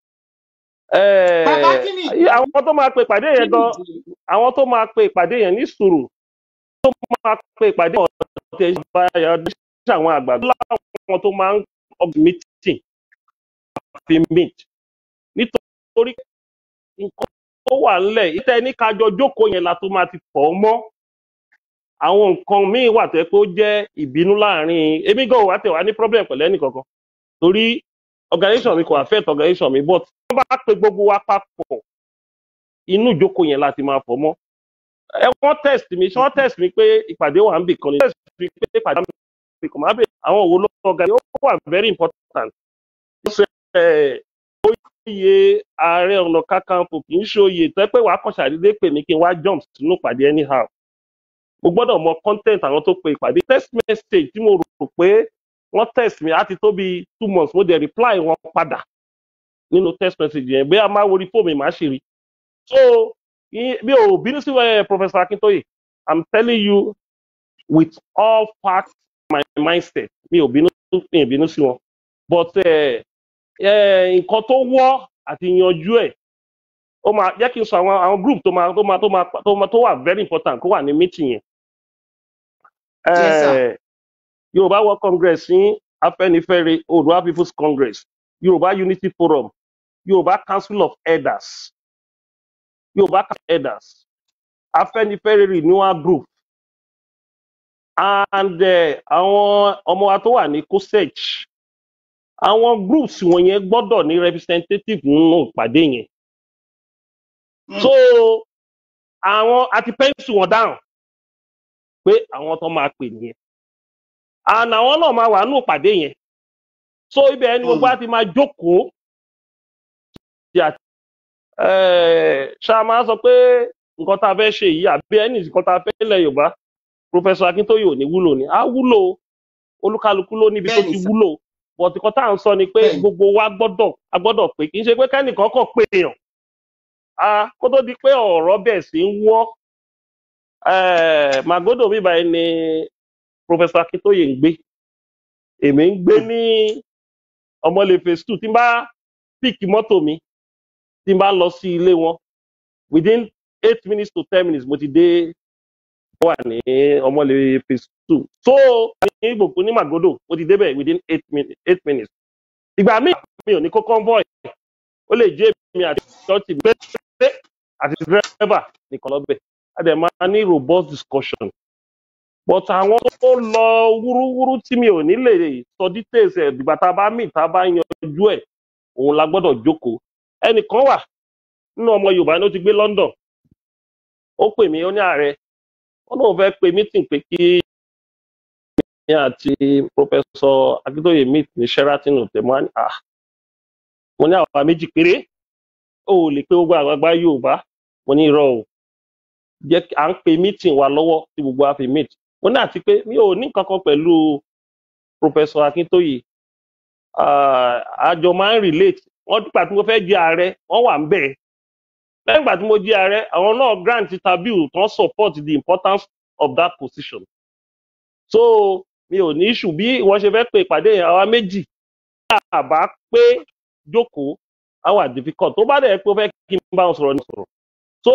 bàbá Eh, kí ni ìdí àwọn tó máa pe ìpàdé kí yẹn ni gan ìdí àwọn tó máa pe ìpàdé yẹn ní sùúrù tó máa pe ìpàdé yẹn ọ̀tẹ̀ ìbáyà ṣe àwọn àgbà láwọn tó máa ń of meeting fi meet nítorí nǹkan tó wà ńlẹ̀ ìtẹ́ ní kájọ jókòó yẹn la tó máa ti fọ̀ ọ́ mọ́ àwọn nǹkan míì wà tó yẹ pé ó jẹ́ ìbínú láàrin èmi gan wà tẹ̀ wá ní problem pẹ̀lú ẹnì kankan torí organisation mi kò affect organisation mi but wọ́n bá pe gbogbo wa papọ̀ inú ìjókòó yẹn láti máa fọ̀ mọ́ ẹ wọ́n test mi ṣé wọ́n test mi pé ìpàdé wà ń bì kan ní test mi pé ìpàdé wà ń bì kan máa bè àwọn òwò lọ́wọ́ ọ̀gá ó wà very important ṣe ẹ̀ oyè ààrẹ ọ̀nà kakanfò kì í ṣe oyè tẹ́ pé wàá kàn ṣàdédé pè mí kí n wá jump sínú ìpàdé anyhow mo gbọ́dọ̀ mọ content àwọn tó pe ìpàdé text message tí mo rò pé wọ́n text mi á ti tó bí two months mo dẹ̀ reply wọn padà nínú text message yẹn bóyá máa wo orí fóònù mi máa ṣe rí so i- mi ò bínú sí ẹ professor akintoye i'm telling you with all facts my mindset mi ò bínú mi ò bínú sí wọn but eh, eh, nǹkan tó wọ́ àti yanjú ẹ̀ ó máa jẹ́ kí n sọ àwọn àwọn group tó máa tó máa tó máa tó máa tó wà very important kó wà ní meeting yẹn yes sir Eh, yorùbá world congress ní afẹnifẹre oòduà people's congress yorùbá unity forum yorùbá council of elders yorùbá council of elders afẹnifẹre renewal group and eh, àwọn ọmọ wa tó wà ní cosec àwọn groups wọ̀nyẹn gbọ́dọ̀ ní representative nínú ìpàdé yẹn Mm. so àwọn àti pencil wọn down pé àwọn tó máa pè nìyẹn and àwọn náà máa wà nínú ìpàdé yẹn so ibẹ̀ ni gbogbo Mm. á ti máa jókòó tí a eh, ṣá máa sọ pé nǹkan tá a fẹ́ ṣe yìí àbí ẹni nǹkan tá a fẹ́ lẹ̀ yorùbá professor akintoye ò ní wúlò ni á wúlò olúkálukú ló níbi tó bẹ́ẹ̀ ni ti sir wúlò but nǹkan tá à ń sọ ni pé bẹ́ẹ̀ ni gbogbo wa gbọ́dọ̀ a gbọ́dọ̀ pé kì í ṣe pé kẹ́nìkan kàn pé èèyàn a kó tó di pé ọ̀rọ̀ bẹ̀ sí ń wọ́ eh, magodo mi báyìí ni professor akintoye ń gbé èmi ń gbé Mm. ní ọmọlé phase two tí n bá píìkì mọ́tò mi tí n bá lọ sí ilé wọn within eight minutes to ten minutes mo ti dé wà ní ọmọlé phase two so ní gbogbo ní magodo mo ti débẹ̀ within eight, min eight minutes ìgbà míì mi ò ní kó convoy ó lè jẹ́ èmi àti ṣọ́ọ̀tì péré àti dírẹ́fà nìkan lọ́bẹ̀ a dẹ̀ máa ní robust discussion but àwọn tó lọ wúrúwúrú tí mi ò ní lè sọ details ẹ̀ dìgbà tá a bá mì tá a bá yanjú ẹ̀ òun la gbọ́dọ̀ jókòó ẹnìkan wà nínú ọmọ yorùbá ló ti gbé london ó pè mí ó ní ààrẹ wọn náà fẹ́ pe meeting pé kí ní àti professor akíntóye meet ní sheraton hotel mo ní ah mo ní àwa méjì péré ó ò lè pé gbogbo àgbàgbà yorùbá mo ní irọ́ o jẹ́ à ń pe meeting wa lọ́wọ́ tí gbogbo wa fi meet mo ní àti pé mi ò ní nǹkan kan pẹ̀lú professor akíntóye àjọ máa ń relate wọ́n dúpẹ́ tí mo fẹ́ jẹ́ ààrẹ wọ́n wà ń bẹ̀ lẹ́yìn ìgbà tí mo jẹ́ ààrẹ àwọn náà grant interview tán support the importance of that position so mi ò ní issue bí wọ́n ṣe fẹ́ pe ìpàdé yẹn àwa méjì àbá pé jókòó àwa difficult tó bá dẹ̀ pé ó fẹ́ kí n bá wọn sọ̀rọ̀ ní sọ̀rọ̀ so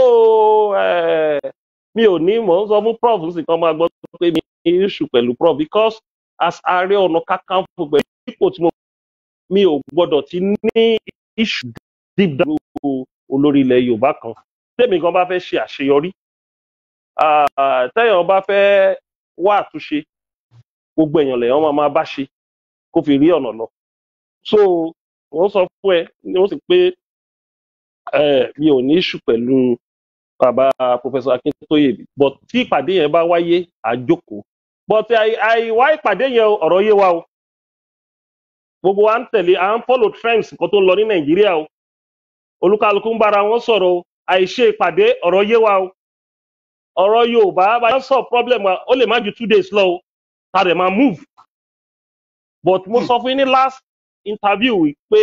mi ò ní mò ń sọ fún prof sì kan máa gbọ́ pé mi ní issue pẹ̀lú prof because as ààrẹ ọ̀nà kakanfò pẹ̀lú ipò tí mo mi ò gbọ́dọ̀ ti ní issue deep down olórí ilẹ̀ yorùbá kan tèmi gan bá fẹ́ ṣe àṣeyọrí tẹ́yàn bá fẹ́ wá àtúnṣe gbogbo èèyàn lèèyàn máa máa bá ṣe kó fi rí ọ̀nà lọ so wọ́n sọ fún ẹ ni wọ́n sì pé mi ò ní issue pẹ̀lú bàbá professor akintoye but tí ìpàdé yẹn bá wáyé àjókòó but àìwá ìpàdé yẹn ọ̀rọ̀ yé wa o gbogbo wa ń tẹ̀lé à ń follow trends nǹkan tó ń lọ ní nàìjíríà o olúkálukú ń bára wọn sọ̀rọ̀ o àìṣe ìpàdé ọ̀rọ̀ yé wa o ọ̀rọ̀ yorùbá bá yẹn sọ problem wa ó lè má ju two days lọ o ta dẹ̀ máa move but mo sọ fún yín ní last interview pé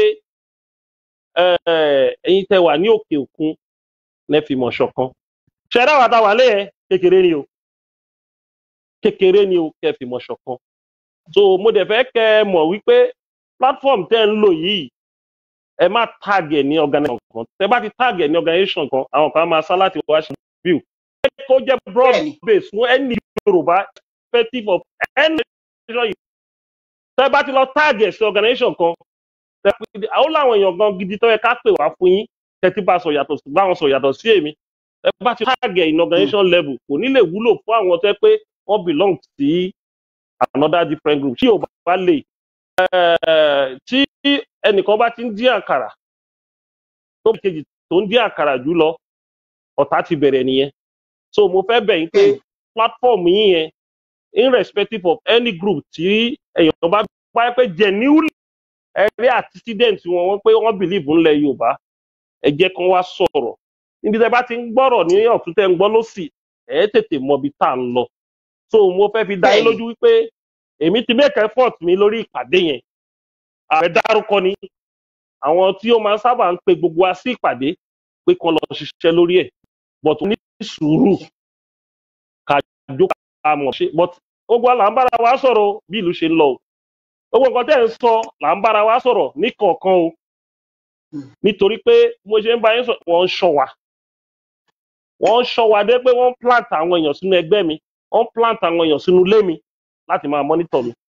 ẹ̀yin tẹ wà ní òkè òkun lẹ́fì mọ̀ ṣọ̀kan ṣẹ̀dá wa ta wà lé yẹn kékeré ni o kékeré ni o kẹfì mọ̀ ṣọ̀kan so mo dẹ̀ fẹ́ kẹ́ ẹ mọ̀ wípé platform tẹ́ ń lò yìí ẹ má tag ẹ̀ ní organisation kan tẹ́ bá ti tag ẹ̀ ní organisation kan àwọn kan máa sá láti wá ṣe view kó jẹ́ broad base fún any yorùbá perspective of any nation yìí tẹ́ bá ti lọ tag ẹ̀ sí organisation kan àwọn làwọn èèyàn gan gidi tó yẹ ká pè wá fún yín tẹ́tí bá sọ yàtọ̀ sí báwọn sọ yàtọ̀ sí èmi ẹ bá ti tag ẹ̀ in organisation level kò ní lè wúlò fún àwọn tẹ́ pé wọ́n belong sí another different group tí yorùbá bá lè tí ẹnìkan bá ti ń dín àkàrà tó bí kejì tó ń dín àkàrà jù lọ ọ̀tá ti bẹ̀rẹ̀ nìyẹn so mo fẹ́ bẹ̀ yín pé platform yín yẹn irrespective of any group tí èèyàn bá bá pé genuinely ẹ̀rí antecedent wọn wọ́n pé wọ́n believe ńlẹ̀ yorùbá ẹ jẹ́ kán wá sọ̀rọ̀ níbi tẹ́ bá ti ń gbọ́rọ̀ ní ọ̀tún tẹ́ ń gbọ́ lọ́sì ẹ̀ tètè mọ ibi tá à ń lọ so mo fẹ́ fi dá yín lójú wípé èmi ti make effort mi lórí ìpàdé yẹn ààrẹ dárúkọ ni àwọn tí ó máa ń sábà ń pe gbogbo wa sí ìpàdé pé kán lọ ṣiṣẹ́ lórí ẹ̀ but ní sùúrù kájọ ká mọ̀ ṣe but gbogbo wa là ń bára wa sọ̀rọ̀ bí ìlú ṣe ń lọ o gbogbo nǹkan tẹ́ ń sọ là ń bára wa sọ̀rọ̀ ní kọ̀ọ̀kan o nítorí pé mo ṣe ń bá yín sọ wọ́n ń ṣọ́ wa wọ́n ń ṣọ́ wa dé pé wọ́n plant àwọn èèyàn sínú ẹgbẹ́ mi wọ́n plant àwọn èèyàn sínú ilé mi láti máa mọ́nítọ̀ mi.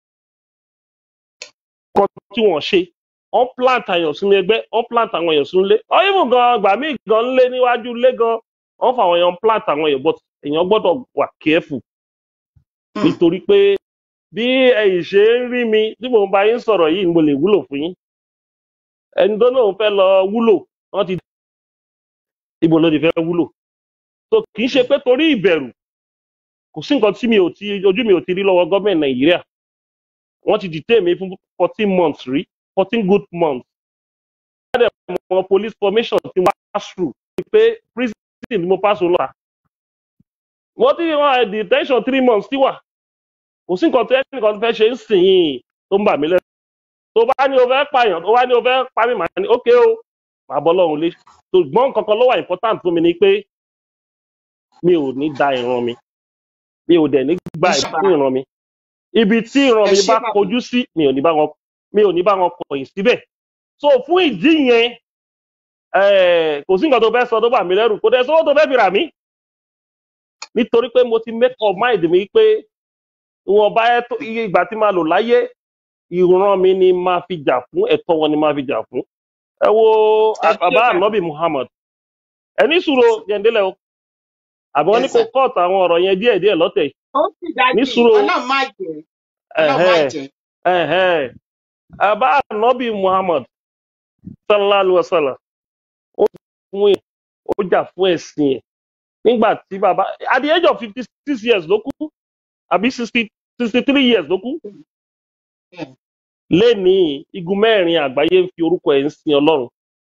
Kọ́ tí wọ́n ṣe, wọ́n plant àyàn sínú ẹgbẹ́, wọ́n plant àwọn èèyàn sínú ilé. Ọ̀yìnbó gan gbà mí gan lé níwájú ilé gan, wọ́n fa àwọn èèyàn plant àwọn èèyàn but èèyàn gbọ́dọ̀ wà careful. Nítorí pé bí ẹ̀yìn ṣe ń rí mi tí mò ń bá yín sọ̀rọ̀ yìí ni mo lè wúlò fún yín. Ẹni tó náà fẹ́ lọ wúlò, wọ́n ti ibo ló ti fẹ́ wúlò. So kì í ṣe pé torí ìbẹ̀rù kò sí nǹkan tí mi ò ti ojú mi ò ti rí lọ́wọ́ gọ́ọ̀mẹ̀ntì nàìjíríà wọ́n ti detain mi fún fourteen months rí fourteen good months. wọ́n dẹ̀ mọ police formation ti wá pass through pé prison ni mo pass lọ́la. wọ́n ti wọ́n detention three months ti wà kò sí nǹkan tó yẹ nǹkan fẹ́ ṣe ń sìn yín tó ń bà mí lẹ́nu. tó bá ní o fẹ́ pààyàn tó bá ní o fẹ́ pa mí màá ní ókè o màá bọ́ lọ́run lé. ṣùgbọ́n nǹkan kan ló wà important fún mi ni pé mi ò ní da ìran mi mi ò dẹ̀ ní gba ìfún ìran mi ibi tí ìran mi bá kojú sí mi ò ní bá wọn mi ò ní bá wọn kọ̀yìn síbẹ̀ so fún ìdí yẹn kò sí nǹkan tó fẹ́ sọ tó bà mí lẹ́rù kò dẹ̀ sọ́wọ́ tó fẹ́ fi rà mí nítorí pé mo ti make up mind mi pé wọn bá iye ìgbà tí máa lò láyé ìran mi ni máa fi jà fún ẹ̀tọ́ wọn ni máa fi jà fún ẹ wo ẹ ṣé bàbá bàbá ànábì muhammad ẹni sùúrù jẹ̀ǹdẹ́lẹ̀ o àbí wọ́n ní yes kó sir kọ́ọ̀tù àwọn ọ̀rọ̀ yẹn díẹ̀díẹ̀ lọ́tẹ̀ yìí. ó sì ní dájú sùúrù ọlọ́run má jẹ́ ọlọ́run má ẹ̀hẹ́ jẹ́ ẹ̀hẹ́ bàbá ànábì muhammad sallallahu alaihi wasallam ó fún ẹ̀ ó jà fún ẹ̀sìn ẹ̀ nígbà tí bàbá at the age of fifty six years ló kú àbí sixty sixty three years ló kú Bẹ́ẹ̀. lénìí igun mẹ́rin àgbáyé ń fi orúkọ ẹ̀ ń sin ọlọ́run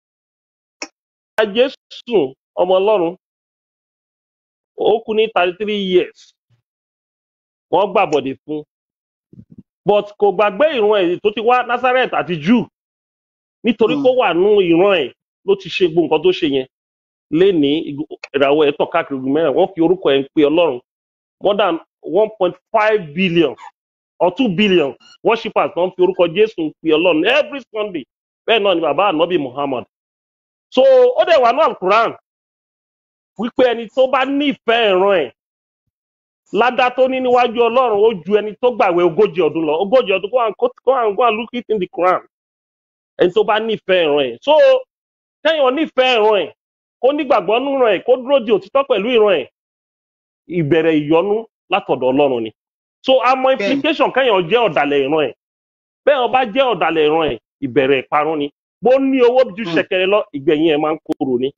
jésù ọmọ ọlọ́run ó kú ní thirty three years wọ́n gbàbọ̀dè fún un but kò gbàgbé ìran ẹ̀ tó ti wá nazareth àti jew nítorí pé ó wà nù ìran ẹ̀ ló ti ṣe gbogbo nǹkan tó ṣe yẹn lénìí igun- ìràwọ̀ ẹ̀ tàn káàkiri igun mẹ́rin wọ́n fi orúkọ ẹ̀ ń pe ọlọ́run more than one point five billion or two billion worshippers tó ń fi orúkọ jésù ń pe ọlọ́run every sunday bẹ́ẹ̀ náà ni bàbá ànábì muhammad so ó dẹ̀ wà ní alukuran wípé ẹni tó bá nífẹ̀ẹ́ ìran ẹ̀ ládá tó ní níwájú ọlọ́run ó ju ẹni tó gbàwé ogójì ọdún lọ ogójì ọdún go and go and go and look it in the quran ẹni tó bá nífẹ̀ẹ́ ìran ẹ̀ so kẹ́yìn nífẹ̀ẹ́ ìran ẹ̀ kó nígbàgbọ́ nínú ìran ẹ̀ kó dúró di òtítọ́ pẹ̀lú ìran ẹ̀ ìbẹ̀rẹ̀ ìyọnu látọ̀dọ̀ ọlọ́run ni so àmọ́ bẹ́ẹ̀ ni implication kẹ́yìn jẹ́ ọ̀dàlẹ̀ ìran ẹ̀ bẹ́ẹ̀ ọba jẹ́ ọ̀dàlẹ̀ ìran ẹ̀ ìbẹ̀rẹ̀ ìparun ni bó ní owó ju Mm. ṣẹ̀kẹ̀rẹ̀ lọ ìgbẹ̀yìn ẹ̀ máa ń kóró ni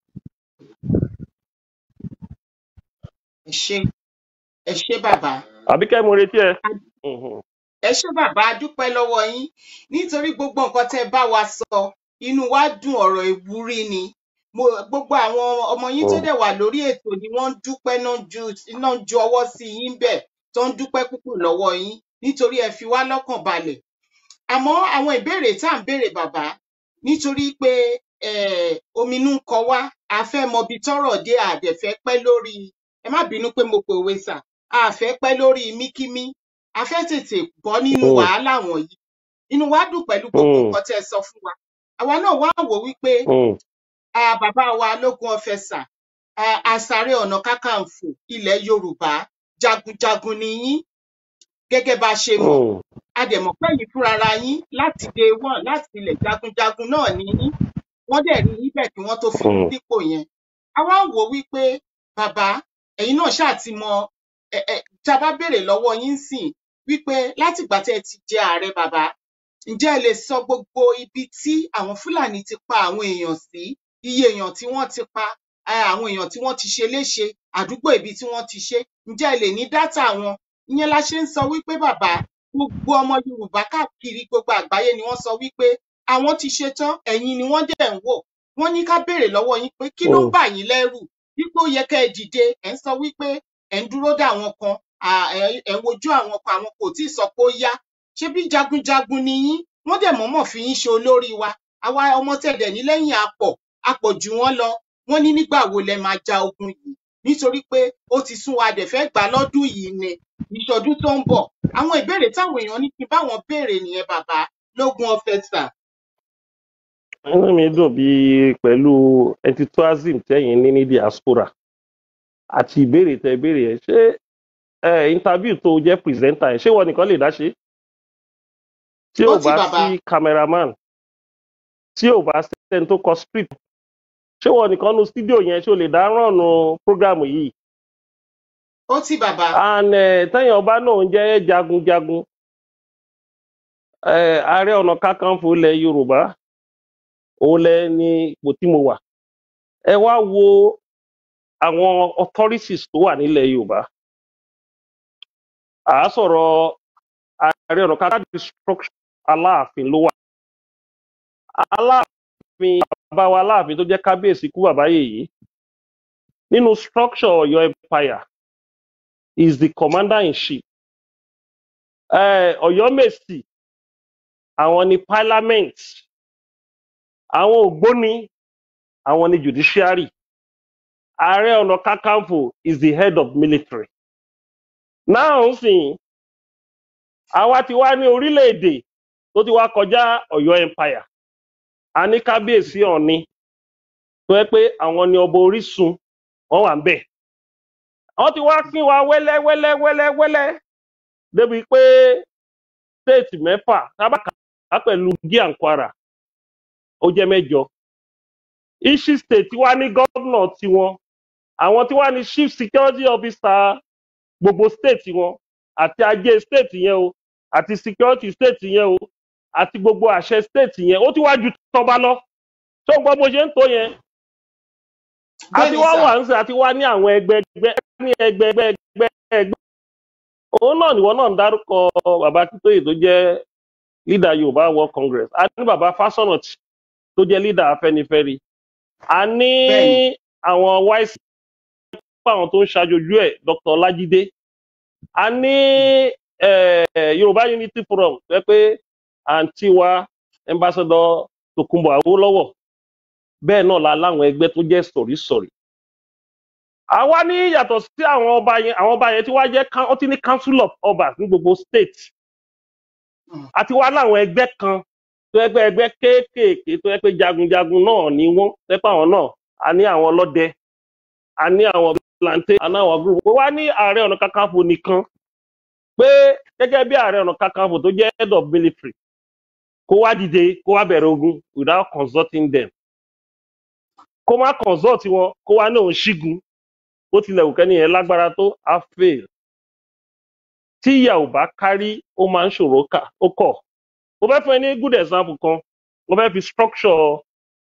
ẹ ṣé ẹ ṣé bàbá àbíkẹ́ mo retí ẹ. A- Mhm. ẹ ṣé bàbá a dúpẹ́ lọ́wọ́ yín nítorí gbogbo nǹkan tẹ́ bá wa sọ inú wa dùn ọ̀rọ̀ ìwúrí ni mo gbogbo àwọn ọmọ yín tó Mm. dẹ̀ wà lórí ètò ni wọ́n ń dúpẹ́ náà ju náà ju ọwọ́ sí yín bẹ́ẹ̀ tó ń dúpẹ́ púpọ̀ lọ́wọ́ yín nítorí ẹ fi wá lọ́kàn balẹ̀ àmọ́ àwọn ìbéèrè tá à ń béèrè bàbá nítorí pé um ominú ń kọ wá a fẹ́ mọ ibi tọ́rọ̀ dé a dẹ̀ fẹ́ pẹ́ lórí ẹ má bínú pé mo pòwe sà a fẹ́ pẹ́ lórí míkímí a fẹ́ tètè bọ́ nínú Mm. wàhálà wọ̀nyí inú wa dùn pẹ̀lú gbogbo Mm. nǹkan tẹ́ ẹ sọ fún wa àwa náà wá wò wípé Mm. ah, bàbá wa lógún ọfẹsà ah, àsáré ọ̀nà kákàǹfò ilẹ̀ yorùbá jagunjagun ni yín gẹ́gẹ́ bá a ṣe mọ̀ Mm. a dẹ̀ mọ̀ pé yín fúnra yín láti day one láti ilẹ̀ jagunjagun náà ni yín wọ́n dẹ̀ rí yín bẹ́ẹ̀ kí wọ́n tó fi yín Mm. sípò yẹn a wá ń wò ó wípé bàbá ẹ̀yin náà ṣáà ti mọ ẹ ẹ tá a bá béèrè lọ́wọ́ yín sìn wípé látìgbà tẹ́ ẹ ti jẹ ààrẹ bàbá ǹjẹ́ ẹ lè sọ gbogbo ibi tí àwọn fúlàní ti pa àwọn èèyàn sí iye èèyàn tí wọ́n ti pa eh, àwọn èèyàn tí wọ́n ti ṣe léṣe àdúgbò ibi tí wọ́n ti ṣe ǹjẹ́ ẹ lè ní dátà wọn ìyẹn la ṣe ń sọ wípé bàbá gbogbo ọmọ yorùbá káàkiri gbogbo àgbáyé ni wọ́n sọ wípé àwọn ti ṣe tán ẹ̀yin ni wọ́n dẹ̀ ń wò wọ́n ní ká béèrè lọ́wọ́ yín pé kí ló ń Mm. bà yín lẹ́rù dípò yẹ kẹ́ ẹ dìde ẹ̀ ń sọ wípé ẹ̀ ń dúró dè àwọn kan à, ẹ̀ ẹ̀ ń wojú àwọn kan àwọn kò tí ì sọ pé ó yá ṣebí jagunjagun ni yín wọ́n dẹ̀ mọ̀ọ́mọ̀ fi yín ṣe olórí wa àwa ọmọ tẹ̀dẹ̀ ní lẹ́yìn apọ̀ apọ̀ jù wọ́n lọ wọ́n ní nígbà wo lẹ máa ja ogun yìí nítorí pé ó ti sún wa dẹ̀ fẹ́ gbà lọ́dún yìí ni ìṣọdún tó ń bọ̀ àwọn ìbéèrè táwọn èèyàn ní kí n báwọn béèrè nìyẹn bàbá lógún ọfẹsà inú mi dùn bíi pẹ̀lú enthusiasm tẹ́yìn ní ní diaspora àti ìbéèrè tẹ ìbéèrè ẹ̀ ṣé ẹ interview tó jẹ́ presenter ẹ̀ ṣé wọ́n nìkan lè dá ṣe tí ó ò ti bá bàbá sí cameraman tí ò bá sẹ́ni tó kọ script ṣé wọ́n nìkan nu studio yẹn ṣé o lè dá rànnù program yìí ó ti bàbá and eh, tẹ́yìn ọba náà ń jẹ́ jagunjagun eh, ààrẹ ọ̀nà kakanfò ilẹ̀ yorùbá òun lẹ ní ipò tí mo wà ẹ wá wo àwọn authorities tó wà nílẹ̀ yorùbá à á sọ̀rọ̀ ààrẹ ọ̀nà kakanfò structure aláàfin ló wà aláàfin bàbá wa aláàfin tó jẹ́ kábíyèsí kú bàbá yèyí nínú structure ọ̀yọ́ empire is the commander in chief eh, ọ̀yọ́mèsì àwọn ni parliament àwọn ògbóni àwọn ni judiciary ààrẹ ọ̀nà kakanfò is the head of military náà ń sìn àwa ti wá ní orílẹ̀-èdè tó ti wá kọjá ọ̀yọ́ empire a ní kábíyèsí ọ̀ni tó yẹ pé àwọn ni ọba orísun wọn wà ń bẹ̀ wọ́n ti wá pín wa wẹ́lẹ́ wẹ́lẹ́ wẹ́lẹ́ wẹ́lẹ́ débi pé stéètì mẹ́fà tábàkà pẹ̀lú gíà kwara ó jẹ́ mẹ́jọ ishi state wá ní gómìnà tiwọn àwọn tí wá ní chief security officer gbogbo state wọn àti ajé state yẹn o àti security state yẹn o àti gbogbo àṣẹ state yẹn ó ti wá ju tọba lọ tó gbọ́ bó ṣe ń tó yẹn àti bẹ́ẹ̀ni wá sà wà ń sè àti wá ní àwọn ẹgbẹ́ ẹgbẹ́ ní ẹgbẹ́ ẹgbẹ́ ẹgbẹ́ ẹgbẹ́ òun náà nìwọ náà ń dárúkọ bàbá Akíntóyè tó jẹ́ leader Yorùbá World Congress a ní bàbá Fásọ̀nàtì tó jẹ́ leader Afẹ́nifẹ́re a ní bẹ́ẹ̀ni àwọn wise fún àwọn tó ń ṣàjòjú ẹ̀ Dr. Ọlájídé a ní eh, Yorùbá Unity Forum tó jẹ́ pé àǹtí wa ambassador Tòkunbọ̀ Awólọ́wọ̀ bẹ́ẹ̀ náà la láwọn ẹgbẹ́ tó jẹ́ sọ̀rísọ̀rí àwa ní yàtọ̀ sí àwọn ọba yẹn àwọn ọba yẹn tí wàá jẹ́ coun- ó ti ní council of obas ní gbogbo state Mm. àti wá láwọn ẹgbẹ́ kan tó yẹ pé ẹgbẹ́ kéékèèké tó yẹ pé jagunjagun náà ni wọ́n tó yẹ pé àwọn náà a ní àwọn ọlọ́dẹ a ní àwọn vigilante a ní àwọn group ó wá ní ààrẹ ọ̀nà kakanfò nìkan pé gẹ́gẹ́ bí ààrẹ ọ̀nà kakanfò tó jẹ́ head of military kó wá dìde kó wá bẹ̀rẹ̀ ogun without consulting them kó má consult wọn kó wá ní òun ṣígun bó tilẹ̀ wù kẹ́ni yẹn lágbára tó á fail tí ìyà ò bá kárí ó máa ń ṣòro kà ó kọ̀ mo fẹ́ fún ẹ ní good example kan mo fẹ́ fi structure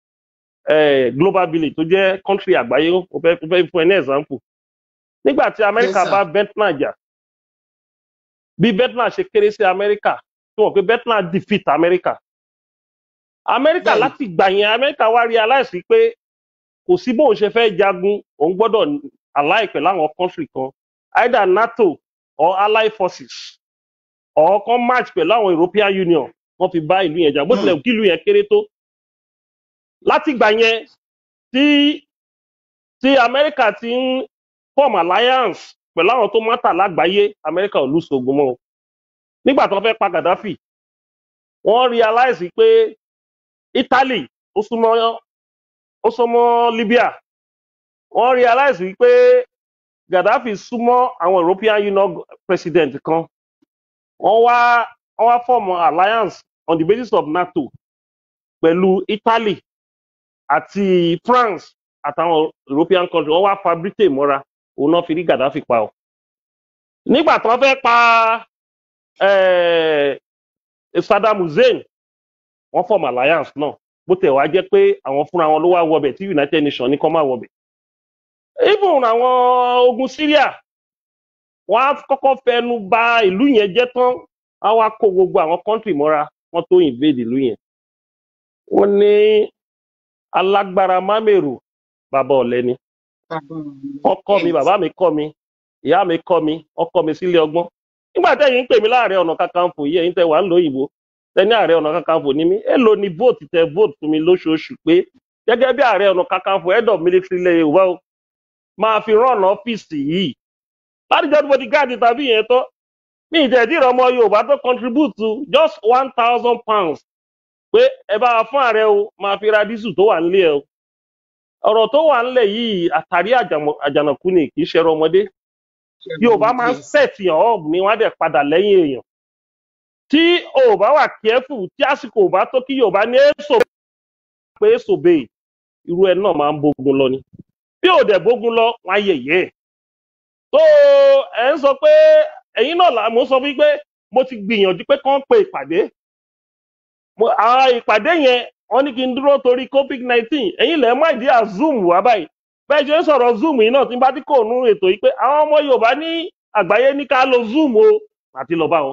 eh, global village tó jẹ́ country àgbáyé mo fẹ́ mo fẹ́ fún ẹ ní example nígbà tí yes amẹ́ríkà sir bá vietnam jà bí vietnam ṣe kéré sí amẹ́ríkà tí wọ́n pé vietnam defeat amẹ́ríkà amẹ́ríkà bẹ́ẹ̀ni láti gbà yẹn amẹ́ríkà wá realize pé kò sí bóun ṣe fẹ́ jagun òun gbọ́dọ̀ ally pẹ̀lú àwọn country kan either nato or allied forces or kan match pẹ̀lú àwọn european union wọ́n fi bá ìlú yẹn jà bó tilẹ̀ Mm. wù kí ìlú yẹn kéré tó láti gbà yẹn tí tí amẹ́ríkà ti ń form alliance pẹ̀lú àwọn tó mátà lágbàáyé amẹ́ríkà ò lùsọ ogun mọ́ o nígbà tó fẹ́ pa gaddafi wọ́n realize pé italy ó súnmọ́ ó súnmọ́ libya wọ́n realize wípé gaddafi súnmọ́ àwọn european union president kan wọ́n wá wọ́n wá form alliance on the basis of nato pẹ̀lú italy àti france àtàwọn european country wọ́n wá fa britain mọ́ra òun náà fi rí gaddafi pa ọ́ nígbà tí wọ́n fẹ́ pa eh, saddam hussein wọ́n form alliance náà bó tẹ̀ wá jẹ́ pé àwọn fúnra wọn ló wá wọbẹ̀ tí united nations ní kọ́ máa wọbẹ̀ even àwọn ogun syria wọ́n á kọ́kọ́ fẹnu ba ìlú yẹn jẹ́ tán á wá kó gbogbo àwọn country mọ́ra wọ́n tó invade ìlú yẹn wọ́n ní alágbára mámèrò bàbá ọ̀lẹ ni bàbá wọ́n kọ́ mi yes bàbá mi kọ́ mi ìyá mi kọ́ mi wọ́n kọ́ mi sílé ọgbọ́n nígbà tẹ́yìn ń pè mí láàrẹ ọ̀nà kakanfò yìí ẹ̀yin tẹ́ wà ń lo òyìnbó tẹ́ni ààrẹ ọ̀nà kakanfò ní mí èlò ni vote tẹ vote fún mi lóṣooṣù pé gẹ́gẹ́ bí ààrẹ ọ̀nà kakanfò head of military ilẹ̀ yorùbá o máa fi rán ọ́fíìsì yìí láti jẹ́ bó ti gáàdì tàbí yẹn tọ́ ní ìjẹ́dí ọmọ yorùbá tó contribute to just one thousand pounds pé ẹ bá wa fún ààrẹ o máa fi ra dísù tó wà nílé ẹ o ọ̀rọ̀ tó wà nílẹ̀ yìí àtàrí àjàmọ̀- àjànàkú ni kì í ṣe ẹrọ ọmọdé yorùbá máa ń yes sẹ̀tì ọ̀ọ́b ni wọ́n á dẹ̀ padà lẹ́yìn èèyàn tí o ò bá wà kẹ́fù tí àsìkò ò bá tó kí yorùbá ní èso pé èso bèè irú ẹ náà máa ń bógun lọ ni bí ò dẹ̀ bógun lọ wọn á yẹ̀yẹ́ ẹ̀ tó ẹ̀ ń sọ pé ẹ̀yin náà là mo sọ fún yín pé mo ti gbìyànjú pé kán pe ìpàdé Mo- àwọn ìpàdé yẹn wọ́n ní kí n dúró torí covid nineteen ẹ̀yin lẹ̀ mọ́ ìdí à zoom wá báyìí bẹ́ẹ̀ ṣe ń sọ̀rọ̀ zoom yìí náà tí n bá tí kò nú ètò yìí pé àwọn ọmọ yorùbá ní àgbáyé ní ká lo zoom o àti lọ bá wọn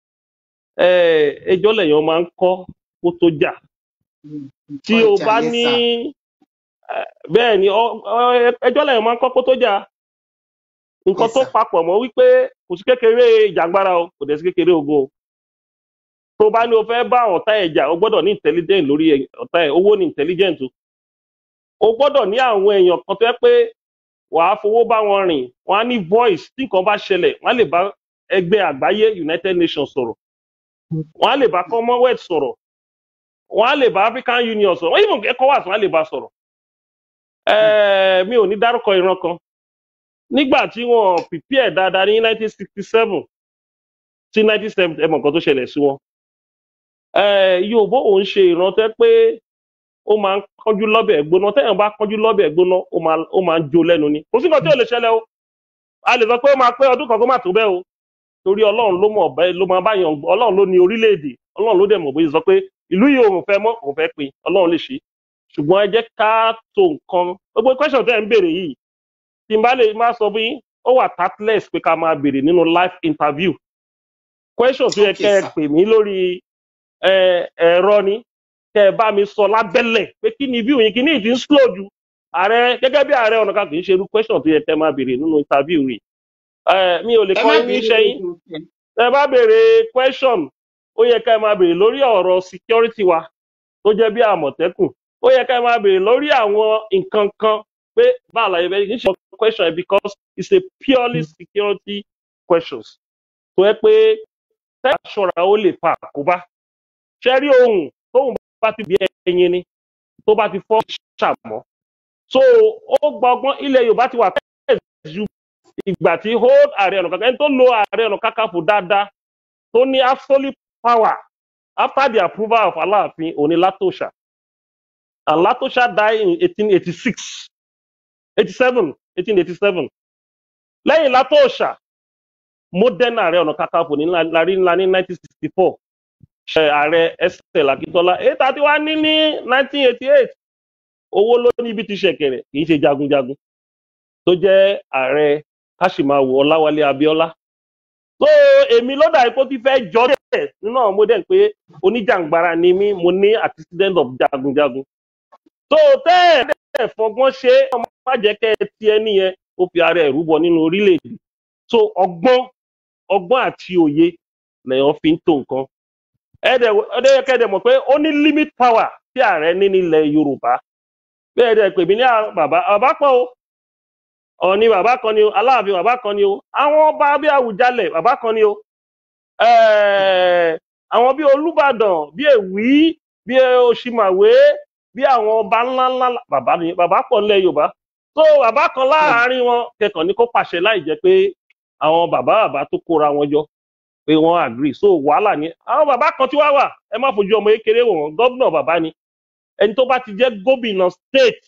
Eh, ẹjọ́ lẹ́yìn máa ń kọ́ kó tó jà tí o ọjà bá yes ní sir eh, bẹ́ẹ̀ ni ọ- ọ- ẹjọ́ lẹ́yìn máa ń kọ́ kó tó jà nǹkan yes tó sir papọ̀ mọ́ wípé kò sí kékeré ìjàngbara o kò dẹ̀ sí kékeré ogun o tó bá ní o fẹ́ bá ọ̀tá ẹ̀ jà o gbọ́dọ̀ ní intelligent lórí ẹ̀- ọ̀tá ẹ̀ owó ní intelligent o o gbọ́dọ̀ ní àwọn èèyàn kan tó yẹ pé wàá fowó bá wọn rìn wọn á ní voice tí nǹkan bá ṣẹlẹ̀ wọn á lè bá ẹgbẹ́ àgbáyé united nations sọ̀rọ̀ wọn á lè bá commonwealth sọ̀rọ̀ wọn á lè bá african union sọ̀rọ̀ wọn even ecowas wọn á lè bá sọ̀rọ̀ ẹẹ mi ò ní dárúkọ ìran kan nígbà tí wọn prepare dáadáa ní nineteen sixty seven sí nineteen seventy ẹ mọ nǹkan tó ṣẹlẹ̀ sí wọn ẹẹ yorùbá òun ṣe ìran tẹ́ pé ó máa ń kánjú lọ́bẹ̀ gbóná téèyàn bá kánjú lọ́bẹ̀ gbóná ó máa ó máa ń jó lẹ́nu ni kò sí nǹkan tí ò lè ṣẹlẹ̀ o a lè sọ pé ó máa pé ọdún kan kó má tó bẹ́ẹ̀ o torí ọlọ́run ló mọ̀ bẹ́ẹ̀ ló máa bá yàn ọlọ́run ló ní orílẹ̀-èdè ọlọ́run ló dẹ̀ mọ̀ bóyá sọ pé ìlú yìí òun fẹ́ mọ́ òun fẹ́ pin ọlọ́run lè ṣe ṣùgbọ́n ẹ jẹ́ ká tó nǹkan gbogbo question tẹ́ ẹ̀ ń béèrè yìí tí n bá lè má sọ fún yín ó wà tactless pé ká máa béèrè nínú live interview question tó yẹ Okay, kẹ́ ẹ sir. pè mí lórí ẹ, ẹ̀rọ ni kẹ́ ẹ bá mi sọ lábẹ́lẹ̀ pé kí ni view yín kí ni ìdí ń slow ju ààrẹ gẹ́gẹ́ bí ààrẹ ọ̀nà kan kì í ṣe irú question tó yẹ kẹ́ ẹ máa béèrè nínú interview rẹ̀ ẹ mi ò lè ẹ kọ́ má yín ní bínú iṣẹ́ yín lójú ìfẹ́. ẹ bá béèrè question ó yẹ ká ẹ máa béèrè lórí ọ̀rọ̀ security wa tó jẹ́ bí àmọ̀tẹ́kùn ó yẹ ká ẹ máa béèrè lórí àwọn nǹkan kan pé báà láyé bẹ́ẹ̀ kì í ṣe question yẹn because it's a purely security questions tó yẹ pé tẹ́ àṣọra ó lè fa àkóbá ṣe rí ohun tóun bá ti bí ẹyin ni tó bá ti fọ́ ṣàmọ́ so ó gba ọgbọ́n ilẹ̀ yorùbá ti wà pẹ́ẹ́ ju ìgbà tí hold ààrẹ ọ̀nà kakanfò ẹni tó lo ààrẹ ọ̀nà kakanfò dáadáa tó ní absolute power after the approval of aláàfin òní látòṣà and látòṣà die in eighteen eighty six eighty seven eighteen eighty seven lẹ́yìn látòṣà modern ààrẹ ọ̀nà kakanfò ní larí ńlá ní nineteen sixty four ṣe ààrẹ estelle akíntola èyí tá a ti wá ní ní nineteen eighty eight owó ló ní ibi ti ṣẹ̀kẹ̀rẹ̀ kì í ṣe jagunjagun tó jẹ́ ààrẹ káṣímáwò ọláwálé abíọ́lá so èmi ló dà ipò tí fẹ́ jọ dẹ̀ nínú àwọn modern pé oníjàngbara ni mí mo ní accident of jagunjagun so tẹ́ ẹ̀ dẹ̀ fọgbọ́n ṣe é, ọmọ má jẹ́ kẹ́ ẹ ti ẹni yẹn ó fi ara ẹ̀ rúbọ nínú orílẹ̀-èdè so ọgbọ́n ọgbọ́n àti òye lèèyàn fi ń tó nǹkan ẹ̀ẹ́dẹ̀ ẹ̀ẹ́dẹ̀ kẹ́ẹ̀dẹ̀ mọ̀ pé ó ní limit power tí ààrẹ ní nílẹ̀ yorùbá bẹ́ẹ̀ dẹ̀ pè mí ní à- bàbá bàbá pọ̀ o ọ̀ọ́ni bàbá kan ni o aláàfin bàbá kan ni o àwọn ọba bí àwùjalẹ̀ bàbá kan ni o ẹ̀ẹ́, àwọn bí olùbàdàn bí èwí bí òṣìmàwé bí àwọn ọba ńláńlá bàbá ni bàbá pọ̀ nílẹ̀ yorùbá tó bàbá kan láàárín wọn kẹkàn ní kó pàṣẹ láì jẹ́ pé àwọn bàbá bàbá tó kóra wọn jọ pé wọ́n agree so wàhálà ni àwọn bàbá kan tí wá wà ẹ má fojú ọmọ kékeré wò wọ́n gómìnà bàbá ni ẹni tó bá ti jẹ́ gómìnà state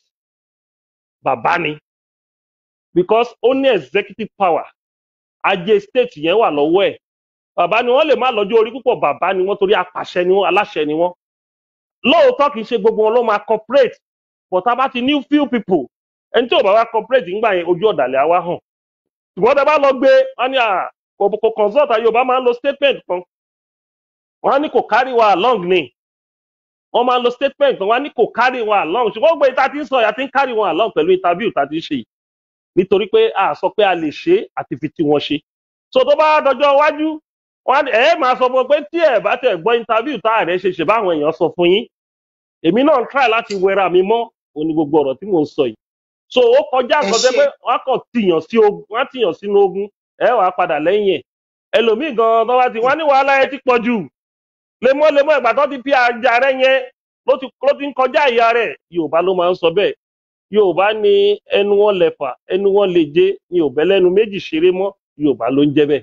bàbá ni because ó ní executive power ajé state yẹn wà lọ́wọ́ ẹ̀ bàbá ni wọ́n lè má lọ́jọ́ orí púpọ̀ bàbá ni wọ́n torí apàṣẹ ni wọ́n aláṣẹ ni wọ́n lóòótọ́ kì í ṣe gbogbo wọn ló máa cooperate but tá a bá ti ní few people ẹni tí ò bá wá cooperate ńgbà yẹn ojú ọ̀dàlẹ̀ á wá hàn ṣùgbọ́n tá a bá lọ gbé wọn ní à kò kò consult yorùbá máa ń lo statement kan wọn á ní kò carry wa along ni wọn máa ń lo statement kan wọn á ní kò carry wa along ṣùgbọ́n gbé ìta tí ń sọ ìyá tí ń carry wa along pẹ̀lú interview tá a ti ń ṣe yìí nítorí pé a sọ pé a lè ṣe é àti fi tí wọn ṣe so tó bá dọjọ́ iwájú wọn á- ẹ máa sọ fún un pé tí ẹ bá tẹ gbọ́ interview tá ààrẹ ṣe ṣe báwọn èèyàn sọ fún yín èmi náà ń try láti wẹra mi mọ́ òní gbogbo ọ̀rọ̀ tí mò ń sọ yìí so ó kọjá ẹ nǹkan tẹ́ ṣe pé wọ́n á kàn tìyàn sí ogun wọ́n á tìyàn sínú ogun ẹ wàá padà lẹ́yìn ẹ̀ ẹlòmíì gan tó bá ti wọ́n á ní wàhálà ẹ ti pọ̀ jù lemọ́lemọ́ ìgbà tó ti fi àjà rẹ yẹn ló ti ló ti ń kọjá ìyá rẹ̀ yorùbá ló máa ń sọ bẹ́ẹ̀ yorùbá ní ẹnu wọn lẹ̀fà ẹnu wọn lè jẹ ní òbẹ́ lẹ́nu méjì ṣeré mọ́ yorùbá ló ń jẹ́ bẹ́ẹ̀.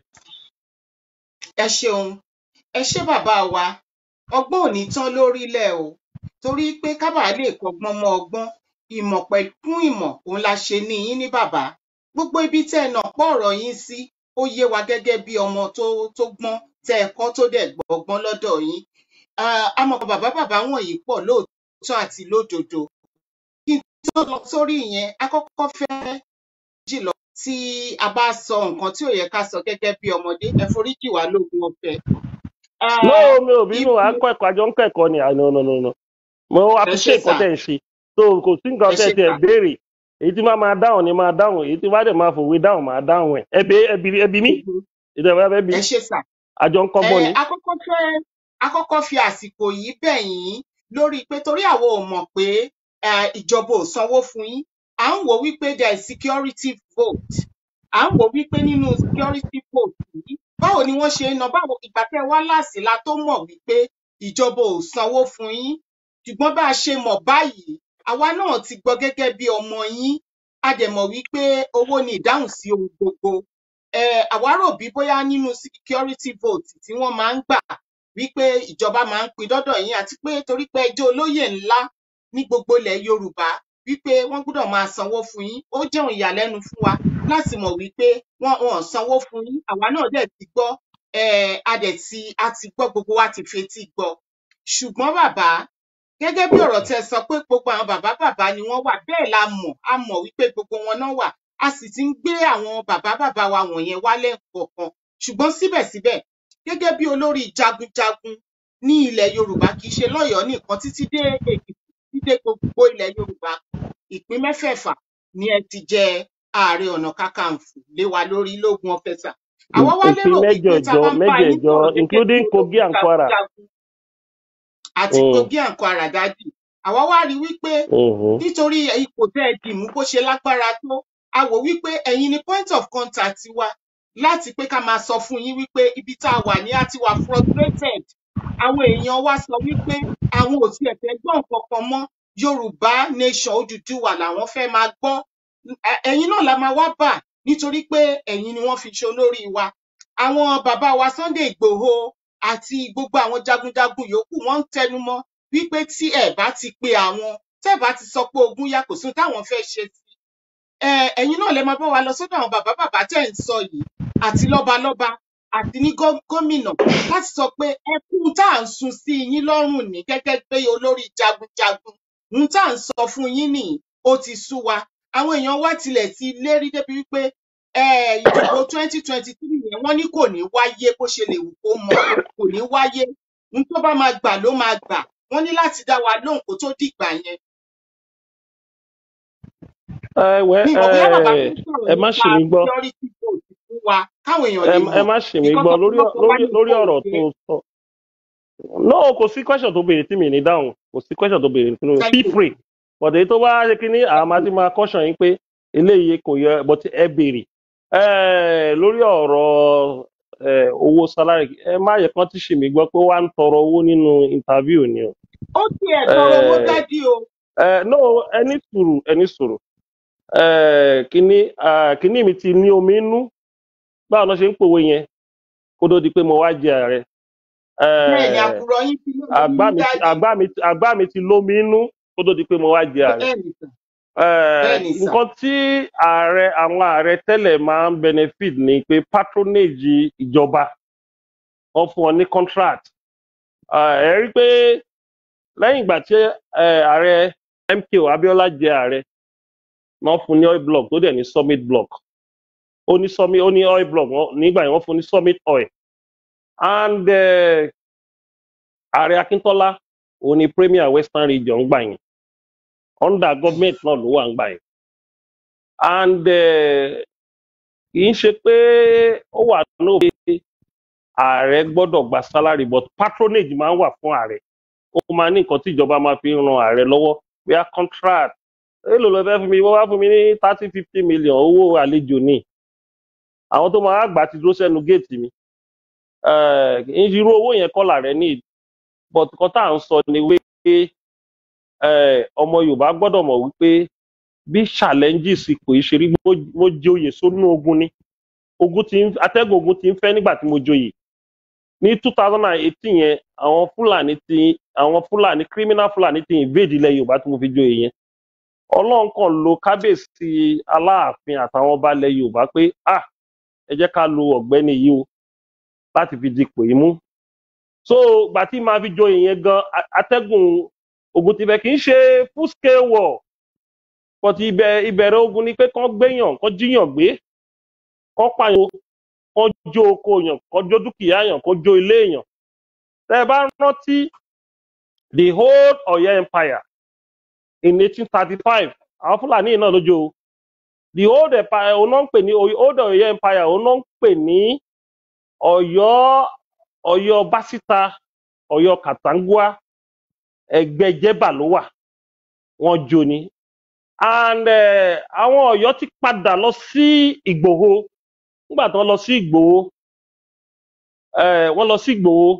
ẹ ṣeun ẹ ṣé bàbá wa ọgbọ́n ò ní tán lórílẹ̀ o torí pé kábà lè kọ́gbọ́n mọ́ ọgbọ́n ìmọ̀ pẹ̀kún ìmọ̀ òun la ṣe ní yín ní bàbá gbogbo ibi tẹ́ ẹ nà pọ̀ ọ̀rọ̀ yín sí ó yé wa gẹ́gẹ́ bí ọmọ tó tó gbọ́n tẹ́ ẹ kọ́ tó dẹ̀ gbọ́gbọ́n lọ́dọ̀ yín Ah, àmọ́ bàbá bàbá wọ̀nyí pọ̀ lóòótọ́ àti lódodo kí n tó lọ sórí ìyẹn a kọ́kọ́ fẹ́ jìlọ tí a bá sọ nǹkan tí ò yẹ ká sọ gẹ́gẹ́ bí ọmọdé ẹ foríjì wá lóògùn ọ̀fẹ́ Ah, no mi ò bínú ibi à ń kọ́ ẹ̀kọ́ àjọ ń kẹ́kọ̀ọ́ ni àná no no no mo ẹ ṣé appreciate nǹkan sà tẹ̀ ń ṣe so kò sí nǹkan ẹ tẹ̀ ṣé tẹ̀ sà béèrè èyí tí máa máa dáhùn ni máa dáhùn èyí tí wàá dẹ̀ máa fòwe dáhùn máa dáhùn ẹ̀ ẹbí ẹbí ẹbí mi Mhm. ìdẹ̀wọ̀ ẹbí mi ẹ ṣé sà àjọ ń ẹ kọ́gbọ́n ni. akọ́kọ́ fẹ́ akọ́kọ́ fi àsìkò yìí bẹ̀ yín lórí pé torí àwọn ò mọ̀ pé eh, ìjọba ò sanwó fún yín à ń wò wípé there is security vote à ń wò wípé nínú security vote yìí báwo ni wọ́n ṣe ń ná báwo ìgbà tẹ́ wá láàsì la tó mọ̀ wípé ìjọba ò sanwó fún yín ṣùgbọ́n bá a ṣe mọ̀ báyìí àwa náà ti gbọ́ gẹ́gẹ́ bí ọmọ yín a dẹ̀ mọ̀ wípé owó ni ìdáhùn sí ohun gbogbo um àwa rò bí bóyá nínú security vote tí wọ́n máa ń gbà wípé ìjọba máa ń pín dọ́dọ̀ yín àti pé torí pé ẹ jẹ́ olóyè ńlá ní gbogbo ilẹ̀ yorùbá wípé wọ́n gbọ́dọ̀ máa sanwó fún yín ó jẹ́ ohun ìyàlẹ́nu fún wa láti mọ̀ wípé wọ́n wọn ò sanwó fún yín àwa náà dẹ̀ ti gbọ́ um a dẹ̀ ti a ti gbọ́ gbogbo wa ti fetí gbọ́ ṣùgbọ́n bàbá gẹ́gẹ́ bí ọ̀rọ̀ tẹ́ sọ pé gbogbo àwọn bàbá bàbá ni wọ́n wà bẹ́ẹ̀ la mọ̀ a mọ̀ wípé gbogbo wọn náà wà a sì ti ń gbé àwọn bàbá bàbá wa wọ̀nyẹn wálẹ̀ kọ̀ọ̀kan ṣùgbọ́n síbẹ̀síbẹ̀ gẹ́gẹ́ bí olórí jagunjagun ní ilẹ̀ yorùbá kì í ṣe lọ́yọ̀ọ́ nìkan títí dé èkìtì títí dé gbogbo ilẹ̀ yorùbá ìpín mẹ́fẹ̀ẹ̀fà ni ẹ ti jẹ ààrẹ ọ̀nà kakanfò lé wa lórí lógun ọ̀fẹ́sà àwa wá ìpín lérò wípé tá a mẹ́jẹ̀ẹ̀jọ bá ń bá yín mẹ́jẹ̀ẹ̀jọ sọ̀rọ̀ gẹ́gẹ́ bí including kogi olórí and kwara. jagunjagun àti Mm, kogi and kwara dádì àwa wá rí wípé mhm. nítorí ipò tẹ́ ẹ dì mú bó ṣe lágbára tó a wò wípé ẹ̀yin ni point of contact wa láti pé ká máa sọ fún yín wípé ibi tá a wà ní a ti wà frustrated àwọn èèyàn wa sọ wípé àwọn ò tiẹ̀ fẹ́ gbọ́ nǹkan kan mọ́ yorùbá nation odùduwà làwọn fẹ́ máa gbọ́ Ẹ- ẹ̀yin náà la máa wá bà nítorí pé ẹ̀yin ni wọ́n fi ṣe olórí wa àwọn bàbá wa sunday igbòho àti gbogbo àwọn jagunjagun yòókù wọ́n ń tẹnu mọ́ wípé tí ẹ bá ti pe àwọn tẹ́ ẹ bá ti sọ pé ogun yá kò sí ohun táwọn fẹ́ ṣe sí ẹ ẹ̀yin náà lè máa bá wa lọ sọ́dọ̀ àwọn bàbá bàbá tẹ́ ẹ̀ ń sọ yìí àti lọ́balọ́ba àti ní gó- gómìnà láti sọ pé ẹkún tá à ń sun sí yín lọ́rùn ní gẹ́gẹ́ bí olórí jagunjagun ohun tá à ń sọ fún yín nìyí ó ti sú wa àwọn èèyàn wa tilẹ̀ ti lérí débi wípé eh, ìdìbò twenty twenty three yẹn wọ́n ní kò ní wáyé bó ṣe lè wù kó mọ kò ní wáyé ohun tó bá máa gbà ló máa gbà wọ́n ní láti dá wa lóhùn kó tó dìgbà yẹn ẹ wẹ mi ò bóyá bàbá ẹ tó sọ̀rọ̀ ẹ má nípa ṣì mí gbọ́ security vote fún wa káwọn èèyàn ẹ lè ẹ mọ̀ má ṣì mí nǹkan gbọ́ lórí tọ́pọ̀lọpọ̀ wa lórí lè lórí gbọ́ ọ̀rọ̀ òye tó sọ no kò sí question tó béèrè tí mi ní dáhùn kò sí question tó béèrè tí mi thank feel you free but èyí tó bá ṣe kí ní àmà tí máa caution yín pé eléyìí kò yẹ but ẹ béèrè ẹ lórí ọ̀rọ̀ ẹ owó salary ẹ má yẹ kán tí ṣì mí gbọ́ pé ó wá ń tọrọ owó nínú interview ni o ó tiẹ̀ tọrọ owó ẹ dádì o ẹ no ẹni sùúrù ẹni sùúrù ẹ kíní ah, kíní mi ti ní omi inú báwo ló ṣe ń pòwe yẹn kó tó di pé mo wá jẹ ààrẹ bẹ́ẹ̀ ni ẹ àkùrọ̀ yín ti lómi àgbá nínú mi ti dádì àgbá mi ti àgbá mi ti lómi inú kó tó di pé mo wá jẹ ààrẹ bẹ́ẹ̀ ni sà Eh, bẹ́ẹ̀ ni sà nǹkan tí ààrẹ àwọn ààrẹ tẹ́lẹ̀ máa ń benefit ni pé patronage ìjọba wọ́n fún wọn ní contract Ah, ẹ rí i pé lẹ́yìn ìgbà tí eh, ààrẹ MKO Abiola jẹ ààrẹ wọ́n fún ní oil block tó dẹ̀ ní summit block ó ní summit ó ní oil block wọ́n- nígbà yẹn wọ́n fún ní summit oil and eh, ààrẹ Akíntọ́lá òun ni premier western region gbà yẹn under government náà ló wà ń gbà yẹn and eh, kì í ṣe pé ó wà náà pé ààrẹ gbọ́dọ̀ gba salary but patronage máa ń wà fún ààrẹ ó máa ní nǹkan tí ìjọba máa fi ń ran ààrẹ lọ́wọ́ bóyá contract èlò ló fẹ́ fún mi wọ́n wá fún mi ní thirty fifty million owó àlejò ní àwọn tó máa gbà ti dúró sẹ́nu géètì mi Eh, kì í ṣe irú owó yẹn kọ́ làárẹ̀ ní but nǹkan tá à ń sọ ni wípé eh, ọmọ yorùbá gbọ́dọ̀ mọ̀ wípé bí challenges ipò yìí ṣe rí mo- mo joyè sónú ogun ni ogun ti ń atẹ́gùn ogun ti ń fẹ́ nígbà tí mo joyè ní two thousand and eighteen yẹn àwọn fúlàní ti àwọn fúlàní criminal fúlàní ti invade ilẹ̀ yorùbá tí mo fi joyè yẹn ọlọ́run kan lo kábíyèsí aláàfin àtàwọn ọba ilẹ̀ yorùbá pé ah ẹ jẹ́ ká lo ọ̀gbẹ́ni yìí o láti fi dipò yìí mú so gbà tí màá fi joyè yẹn gan a- atẹ́gùn ogun ti bẹ̀ kì í ṣe full scale war but ibẹ̀ ìbẹ̀rẹ̀ ogun ni pé kán gbéyàn kán jíyàn gbé kán pààyàn kán jó oko yàn kán jó dúkìá yàn kán jó ilé èèyàn tẹ́ ẹ bá rántí the whole Ọ̀yọ́ empire in eighteen thirty five àwọn fúlàní yìí náà ló jó o the old empire òun náà ń pè ní old Ọ̀yọ́ empire òun náà ń pè ní Ọ̀yọ́ Ọ̀yọ́ básítà Ọ̀yọ́ kàtàngúà ẹgbẹ́ jẹba ló wà wọ́n jó ni and eh, àwọn Ọ̀yọ́ ti padà lọ sí Ìgbòho nígbà tí wọ́n lọ sí Ìgbòho eh, wọ́n lọ sí Ìgbòho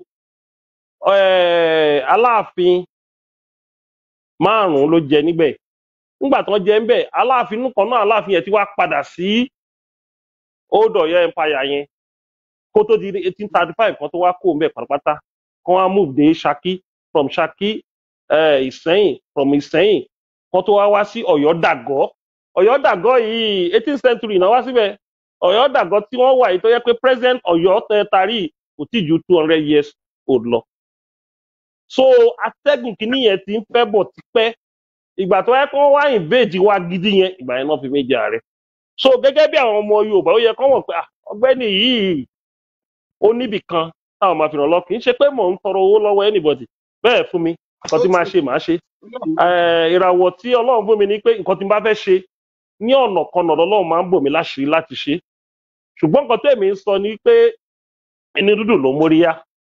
eh, Aláàfin márùnún ló jẹ níbẹ̀ nígbà tí wọ́n jẹ níbẹ̀ Aláàfin inú kan náà Aláàfin yẹn ti wá padà sí old Ọ̀yọ́ empire yẹn kó tó di eighteen thirty five kan tó wá kó ń bẹ̀ pátápátá kan wá move dé Ṣakí from Ṣakí eh, ìsẹ́yìn from ìsẹ́yìn kó tó wá wá sí ọ̀yọ́ dàgọ́ ọ̀yọ́ dàgọ́ yìí eighteenth century náà wá síbẹ̀ ọ̀yọ́ dàgọ́ tí wọ́n wà yìí tó yẹ pé present ọ̀yọ́ tẹ tarí kò tí ju two hundred years old lọ so atẹ́gùn kìíní yẹn ti ń fẹ́ bọ̀ tipẹ́ ìgbà tó yẹ kó wọ́n wá invade wa gidi yẹn ìgbà yẹn náà fi méjì ààrẹ so gẹ́gẹ́ bí àwọn ọmọ yorùbá ó yẹ kó wọ́n pé ah, ọgbẹ́ni yìí ó níbì kan táwọn máa fi ràn lọ kì í ṣe pé mò ń tọrọ owó lọ́wọ́ anybody bẹ́ẹ̀ fún mi nǹkan tí máa ṣe màá ṣe Eh, ìràwọ̀ tí ọlọ́run fún mi ni pé nǹkan tí n bá fẹ́ ṣe ní ọ̀nà kan náà lọ́lọ́run máa ń bò mí láṣìírí láti ṣe ṣùgbọ́n nǹkan tẹ̀mí ń sọ ni pé ẹni dúdú ló móríyá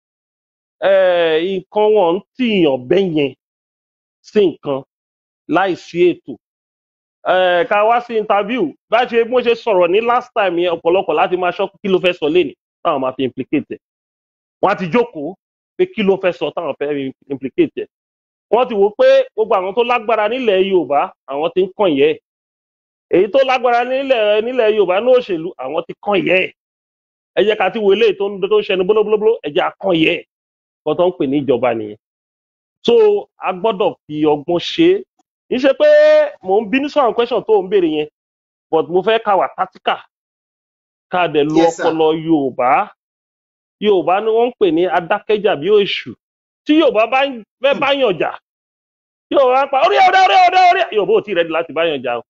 Eh, nǹkan wọn ń tìyàn bẹ́yẹn sí nǹkan láì sí ètò Eh, ká wá sí interview bá ṣe bó ṣe sọ̀rọ̀ ní last time yẹn ọ̀pọ̀lọpọ̀ láti máa ṣọ́ kí ló fẹ́ sọ lénìí táwọn máa fi implicate ẹ̀ wọ́n á ti jókòó pé kí ló fẹ́ sọ táwọn fẹ́ implicate ẹ̀ wọ́n ti wò ó pé gbogbo àwọn tó lágbára nílẹ̀ yorùbá àwọn ti ń kàn yẹ́ ẹ̀ èyí tó lágbára nílẹ̀ nílẹ̀ yorùbá ní òṣèlú àwọn ti kàn yẹ́ ẹ̀ ẹ jẹ́ ká ti wo eléyìí tó ń tó ń ṣẹnu bólóbólóbóló ẹ jẹ́ àkàn yẹ́ ẹ̀ kọ́ tó ń pè ní ìjọba nìyẹn so a gbọ́dọ̀ fi ọgbọ́n ṣe é kì í ṣe pé mò ń bínú sọ̀rọ̀ question tó ń béèrè yẹn but mo fẹ́ ká wà tactical ká dẹ̀ lo Yes, sir. ọpọlọ yorùbá yorùbá ni wọ́n ń pè ní adákẹ́jà bí èṣù tí yorùbá bá ń fẹ́ báyàn jà tí yorùbá pa orí ọ̀dà orí ọ̀dà orí yorùbá ò tí ì rẹ́dí láti báyàn jà o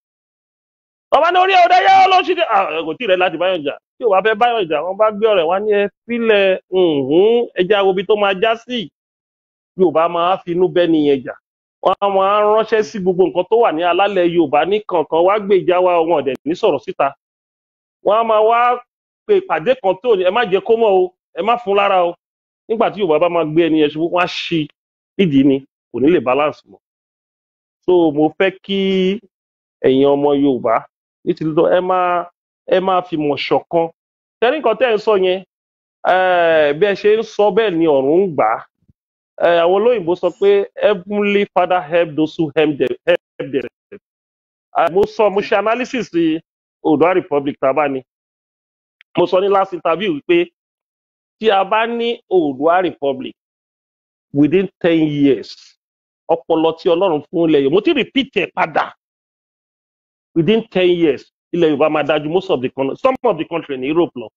ọba ní orí ọ̀dà yá ló ṣì dé ah, kò tí ì rẹ́dí láti báyàn jà tí yorùbá fẹ́ báyàn jà wọ́n bá gbé ọ̀rẹ́ wá ní ẹ sílẹ̀ ǹhún ẹja wo ibi tó máa já sí yorùbá máa finú bẹ́ nìyẹn jà wọ́n á máa ránṣẹ́ sí gbogbo nǹkan tó wà ní alálẹ̀ yorùbá ní kankan wá gbé ìjà wa wọn ọ̀dẹ̀ ní sọ̀rọ̀ síta wọ́n á máa wá pe ìpàdé kan tó ẹ má jẹ́ kó mọ̀ o ẹ má fún lára o nígbà tí yorùbá bá máa gbé ẹni yẹn ṣubú wọ́n á ṣí ìdí ni kò ní lè balance mọ́ so mo fẹ́ kí ẹ̀yin ọmọ yorùbá nítorí tó ẹ máa ẹ máa fi mọ̀ ṣọ̀kan tẹ́lẹ̀ nǹkan tẹ́ ẹ ń sọ yẹn eh, bí ẹ ṣe ń sọ bẹ́ẹ̀ ni ọ̀run ń gbà á Eh, àwọn olóyìnbó sọ pé heavenly father help those who help them help themselves Ah, mo sọ mo ṣe analysis ti oòduà republic tá a bá ní mo sọ ní last interview wípé tí a bá ní oòduà republic within ten years ọpọlọ tí ọlọ́run fún ilẹ̀ yorùbá mo ti repeat ẹ̀ padà within ten years ilẹ̀ yorùbá máa dájú most of the country some of the country ní europe lọ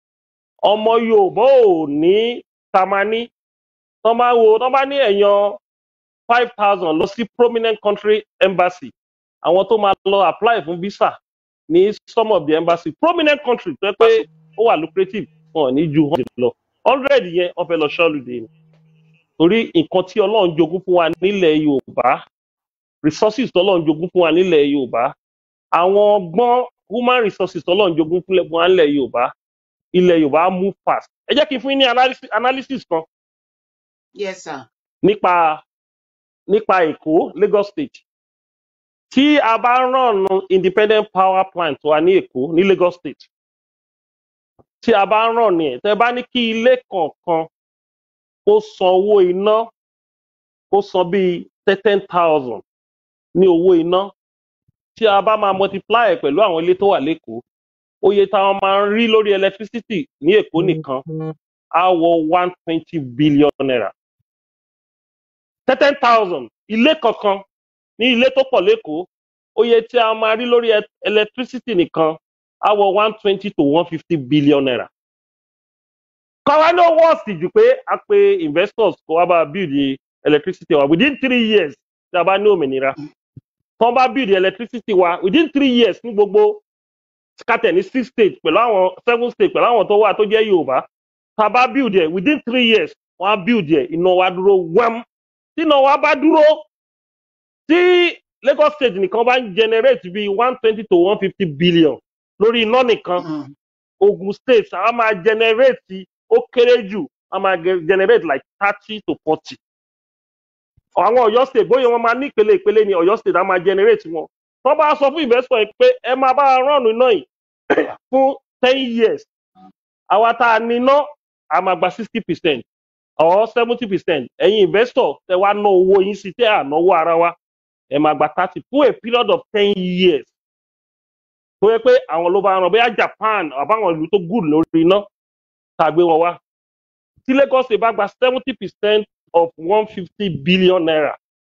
ọmọ yorùbá ò ní tamani tọ́ bá wo tọ́ bá ní èèyàn five thousand lọ sí prominent country embassy àwọn tó máa lọ apply fún visa ní some of the embassy prominent country tó yẹ pé ó wà lucrative wọn ò ní ju hundred lọ hundred yẹn wọn fẹ́ lọ ṣọ́ọ̀lùdè ni torí nǹkan tí ọlọ́run jogún fún wa nílẹ̀ yorùbá resources tọ́lọ́run jogún fún wa nílẹ̀ yorùbá àwọn ọgbọ́n human resources tọ́lọ́run jogún fún wa nílẹ̀ yorùbá ilẹ̀ yorùbá move fast ẹ jẹ́ kí n fún yín ní analysis, analysis kan yes sir nípa nípa èkó lagos state tí a bá ràn independent power plant wa ní èkó ní lagos state tí a bá ràn ní ẹ tẹ bá ní kí ilé kọ̀ọ̀kan kó san owó iná kó san bíi ten thousand ní owó iná tí a bá máa multiply ẹ̀ pẹ̀lú àwọn ilé tó wà lẹ́kọ̀ọ́ oye táwọn máa ń rí lórí electricity ní èkó nìkan á wọ one twenty billion naira ten thousand ilé kankan ní ilé tó pọ̀ lẹ́kọ̀ọ́ oye tí a máa rí lórí e- electricity nìkan á wọ one twenty to one fifty billion naira. káwa ní owó ọ̀sìn jù pé a pe investors kó wá bá a build the electricity wa within three years tí a bá ní òmìnira tí wọ́n bá build the electricity wa within three years ní gbogbo kátẹ̀ ní six states pẹ̀lú àwọn seven states pẹ̀lú àwọn tó wà tó jẹ́ yorùbá tá a bá build ẹ̀ within three years wọ́n á build ẹ̀ iná wa dúró wẹ́m tí iná wa bá dúró tí lagos state nìkan bá ń generate bíi one twenty to one fifty billion lórí iná nìkan Mm. ogun state a máa generate ó kéré jù a máa ge- generate like thirty to forty àwọn ọ̀yọ́ state bóyá wọ́n máa ní ìpele ìpele ni ọ̀yọ́ state a máa generate wọn wọ́n bá sọ fún investor yìí pé ẹ máa bá rán iná yìí fún ten years àwa tá a níná a máa gba sixty percent or seventy percent ẹ̀yin investor tẹ wá ná owó yín sí tẹ́ ànáwó ara wa ẹ máa gba thirty fún a period of ten years tó yẹ pé àwọn ló bá ràn bóyá japan àbáwọn ìlú tó good lórí iná tá a gbé wọn wá tí lagos state bá gba seventy percent of one fifty billion naira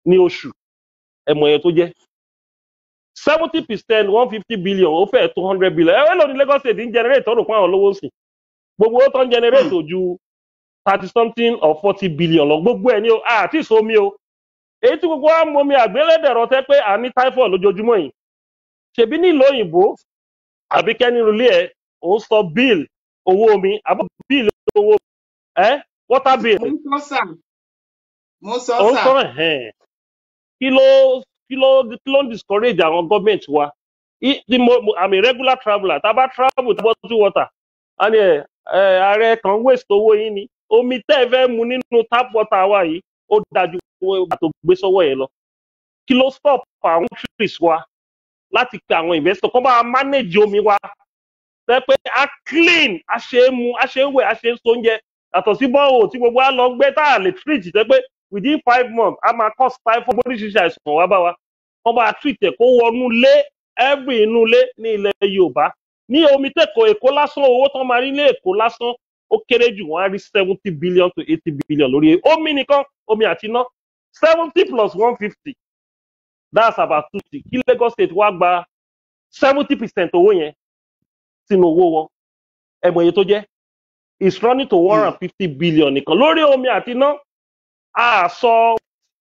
ní oṣù ẹ̀mọ̀ yẹn tó jẹ́ seventy percent one fifty billion ó fẹ́ two hundred billion ẹ lóni Lagos state ń generate ọ̀rọ̀ fún àwọn olówó sí gbogbo owó tó ń generate ò ju thirty something or forty billion lọ gbogbo ẹ̀ ní o àti ìsomi o èyí tí gbogbo wa mọ omi àgbélẹ̀dẹ̀rọ tẹ́ pé à ní typhoid lójoojúmọ́ yìí ṣèbí nílò òyìnbó àbí kẹ́ni rúlé ẹ̀ ò ń sọ bill owó omi àbọ̀ bill owó ẹ̀ water bill mo ń sọ sà mo sọ ò ń sà sọ ẹ̀hẹ́n kí ló kí ló kí ló ń discourage àwọn gọ́ọ̀mẹ̀ntì wa I- tí mo mo- I'm a regular traveller tá a bá travel tá a bọ́ sí water a ní ẹ ẹ ààrẹ kan waste owó yín ni omi tẹ́ ẹ fẹ́ mu nínú tap water wa yìí ó dájú owó tó gbé sọ́wọ́ yẹn lọ kí ló stop àwọn countries wa láti pe àwọn investor kó bá wa manage omi wa tẹ́ pé a clean a ṣe é mu a ṣe é wẹ̀ a ṣe é so oúnjẹ yàtọ̀ sí bọ́ọ̀ tí gbogbo wa lọ gbé tá a lè treat tẹ́ pé within five months a máa cause typhoid oríṣiríṣi àìsàn wá bá wa wọ́n bá treat ẹ̀ kó wọnú lé every inú ilé ní ilẹ̀ yorùbá ní omi tẹ̀kọ̀ èkó lásán owó tán máa rí ní èkó lásán ó kéré jù wọ́n á rí seventy billion to eighty billion lórí omi nìkan omi àti iná seventy plus one fifty that's about two sixty kí lagos state wá gba seventy percent owó yẹn sínú owó wọn ẹ̀mọ̀ iye tó jẹ́ is running to one hundred and fifty billion nìkan lórí omi àti iná a sọ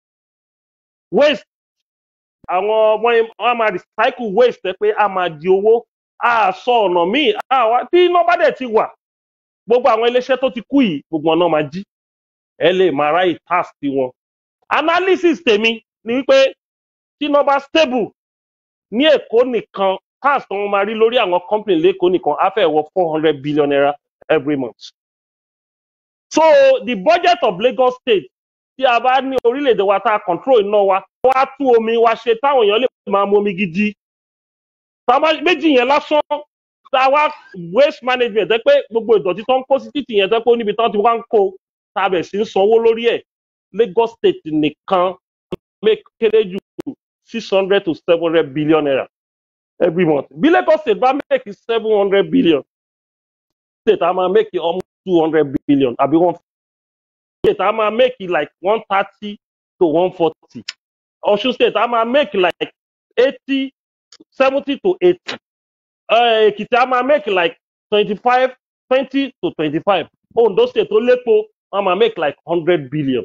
waste àwọn ọmọ yẹn wọn máa recycle waste ẹ pé a máa di owó a sọ ọ̀nà míì àwa tí iná bá dẹ̀ ti wà gbogbo àwọn iléeṣẹ́ tó ti kú yìí gbogbo ọ̀nà máa jí ẹ lè máa ráyè tax tiwọn analysis tèmi ni wípé tí iná bá stable ní èkó nìkan tax tó wọn máa rí lórí àwọn company lẹ́kọ̀ọ́ nìkan á fẹ́ wọ four hundred billion naira every month so the budget of Lagos State tí a bá ní orílẹ̀-èdè wa tá a control iná wa wá tún omi wa ṣe táwọn èèyàn lè máa mu omi gidi táwa méjì yẹn lásán táwa waste management ẹ pé gbogbo ìdọ̀tí tó ń kó sí títì yẹn tẹ́ pé ó níbi tán ti wá ń kó tàbẹ̀ sí ń sanwó lórí ẹ̀ Lagos State nìkan make kéré jù six hundred to seven hundred billion naira every month bí Lagos State bá make seven hundred billion state a máa make almost two hundred billion àbí one state a máa make like one thirty to one forty Ọ̀ṣun state a máa make like eighty seventy to eighty Èkìtì a máa make like twenty-five twenty to twenty-five Ondo state tó lépo wọn máa make like hundred billion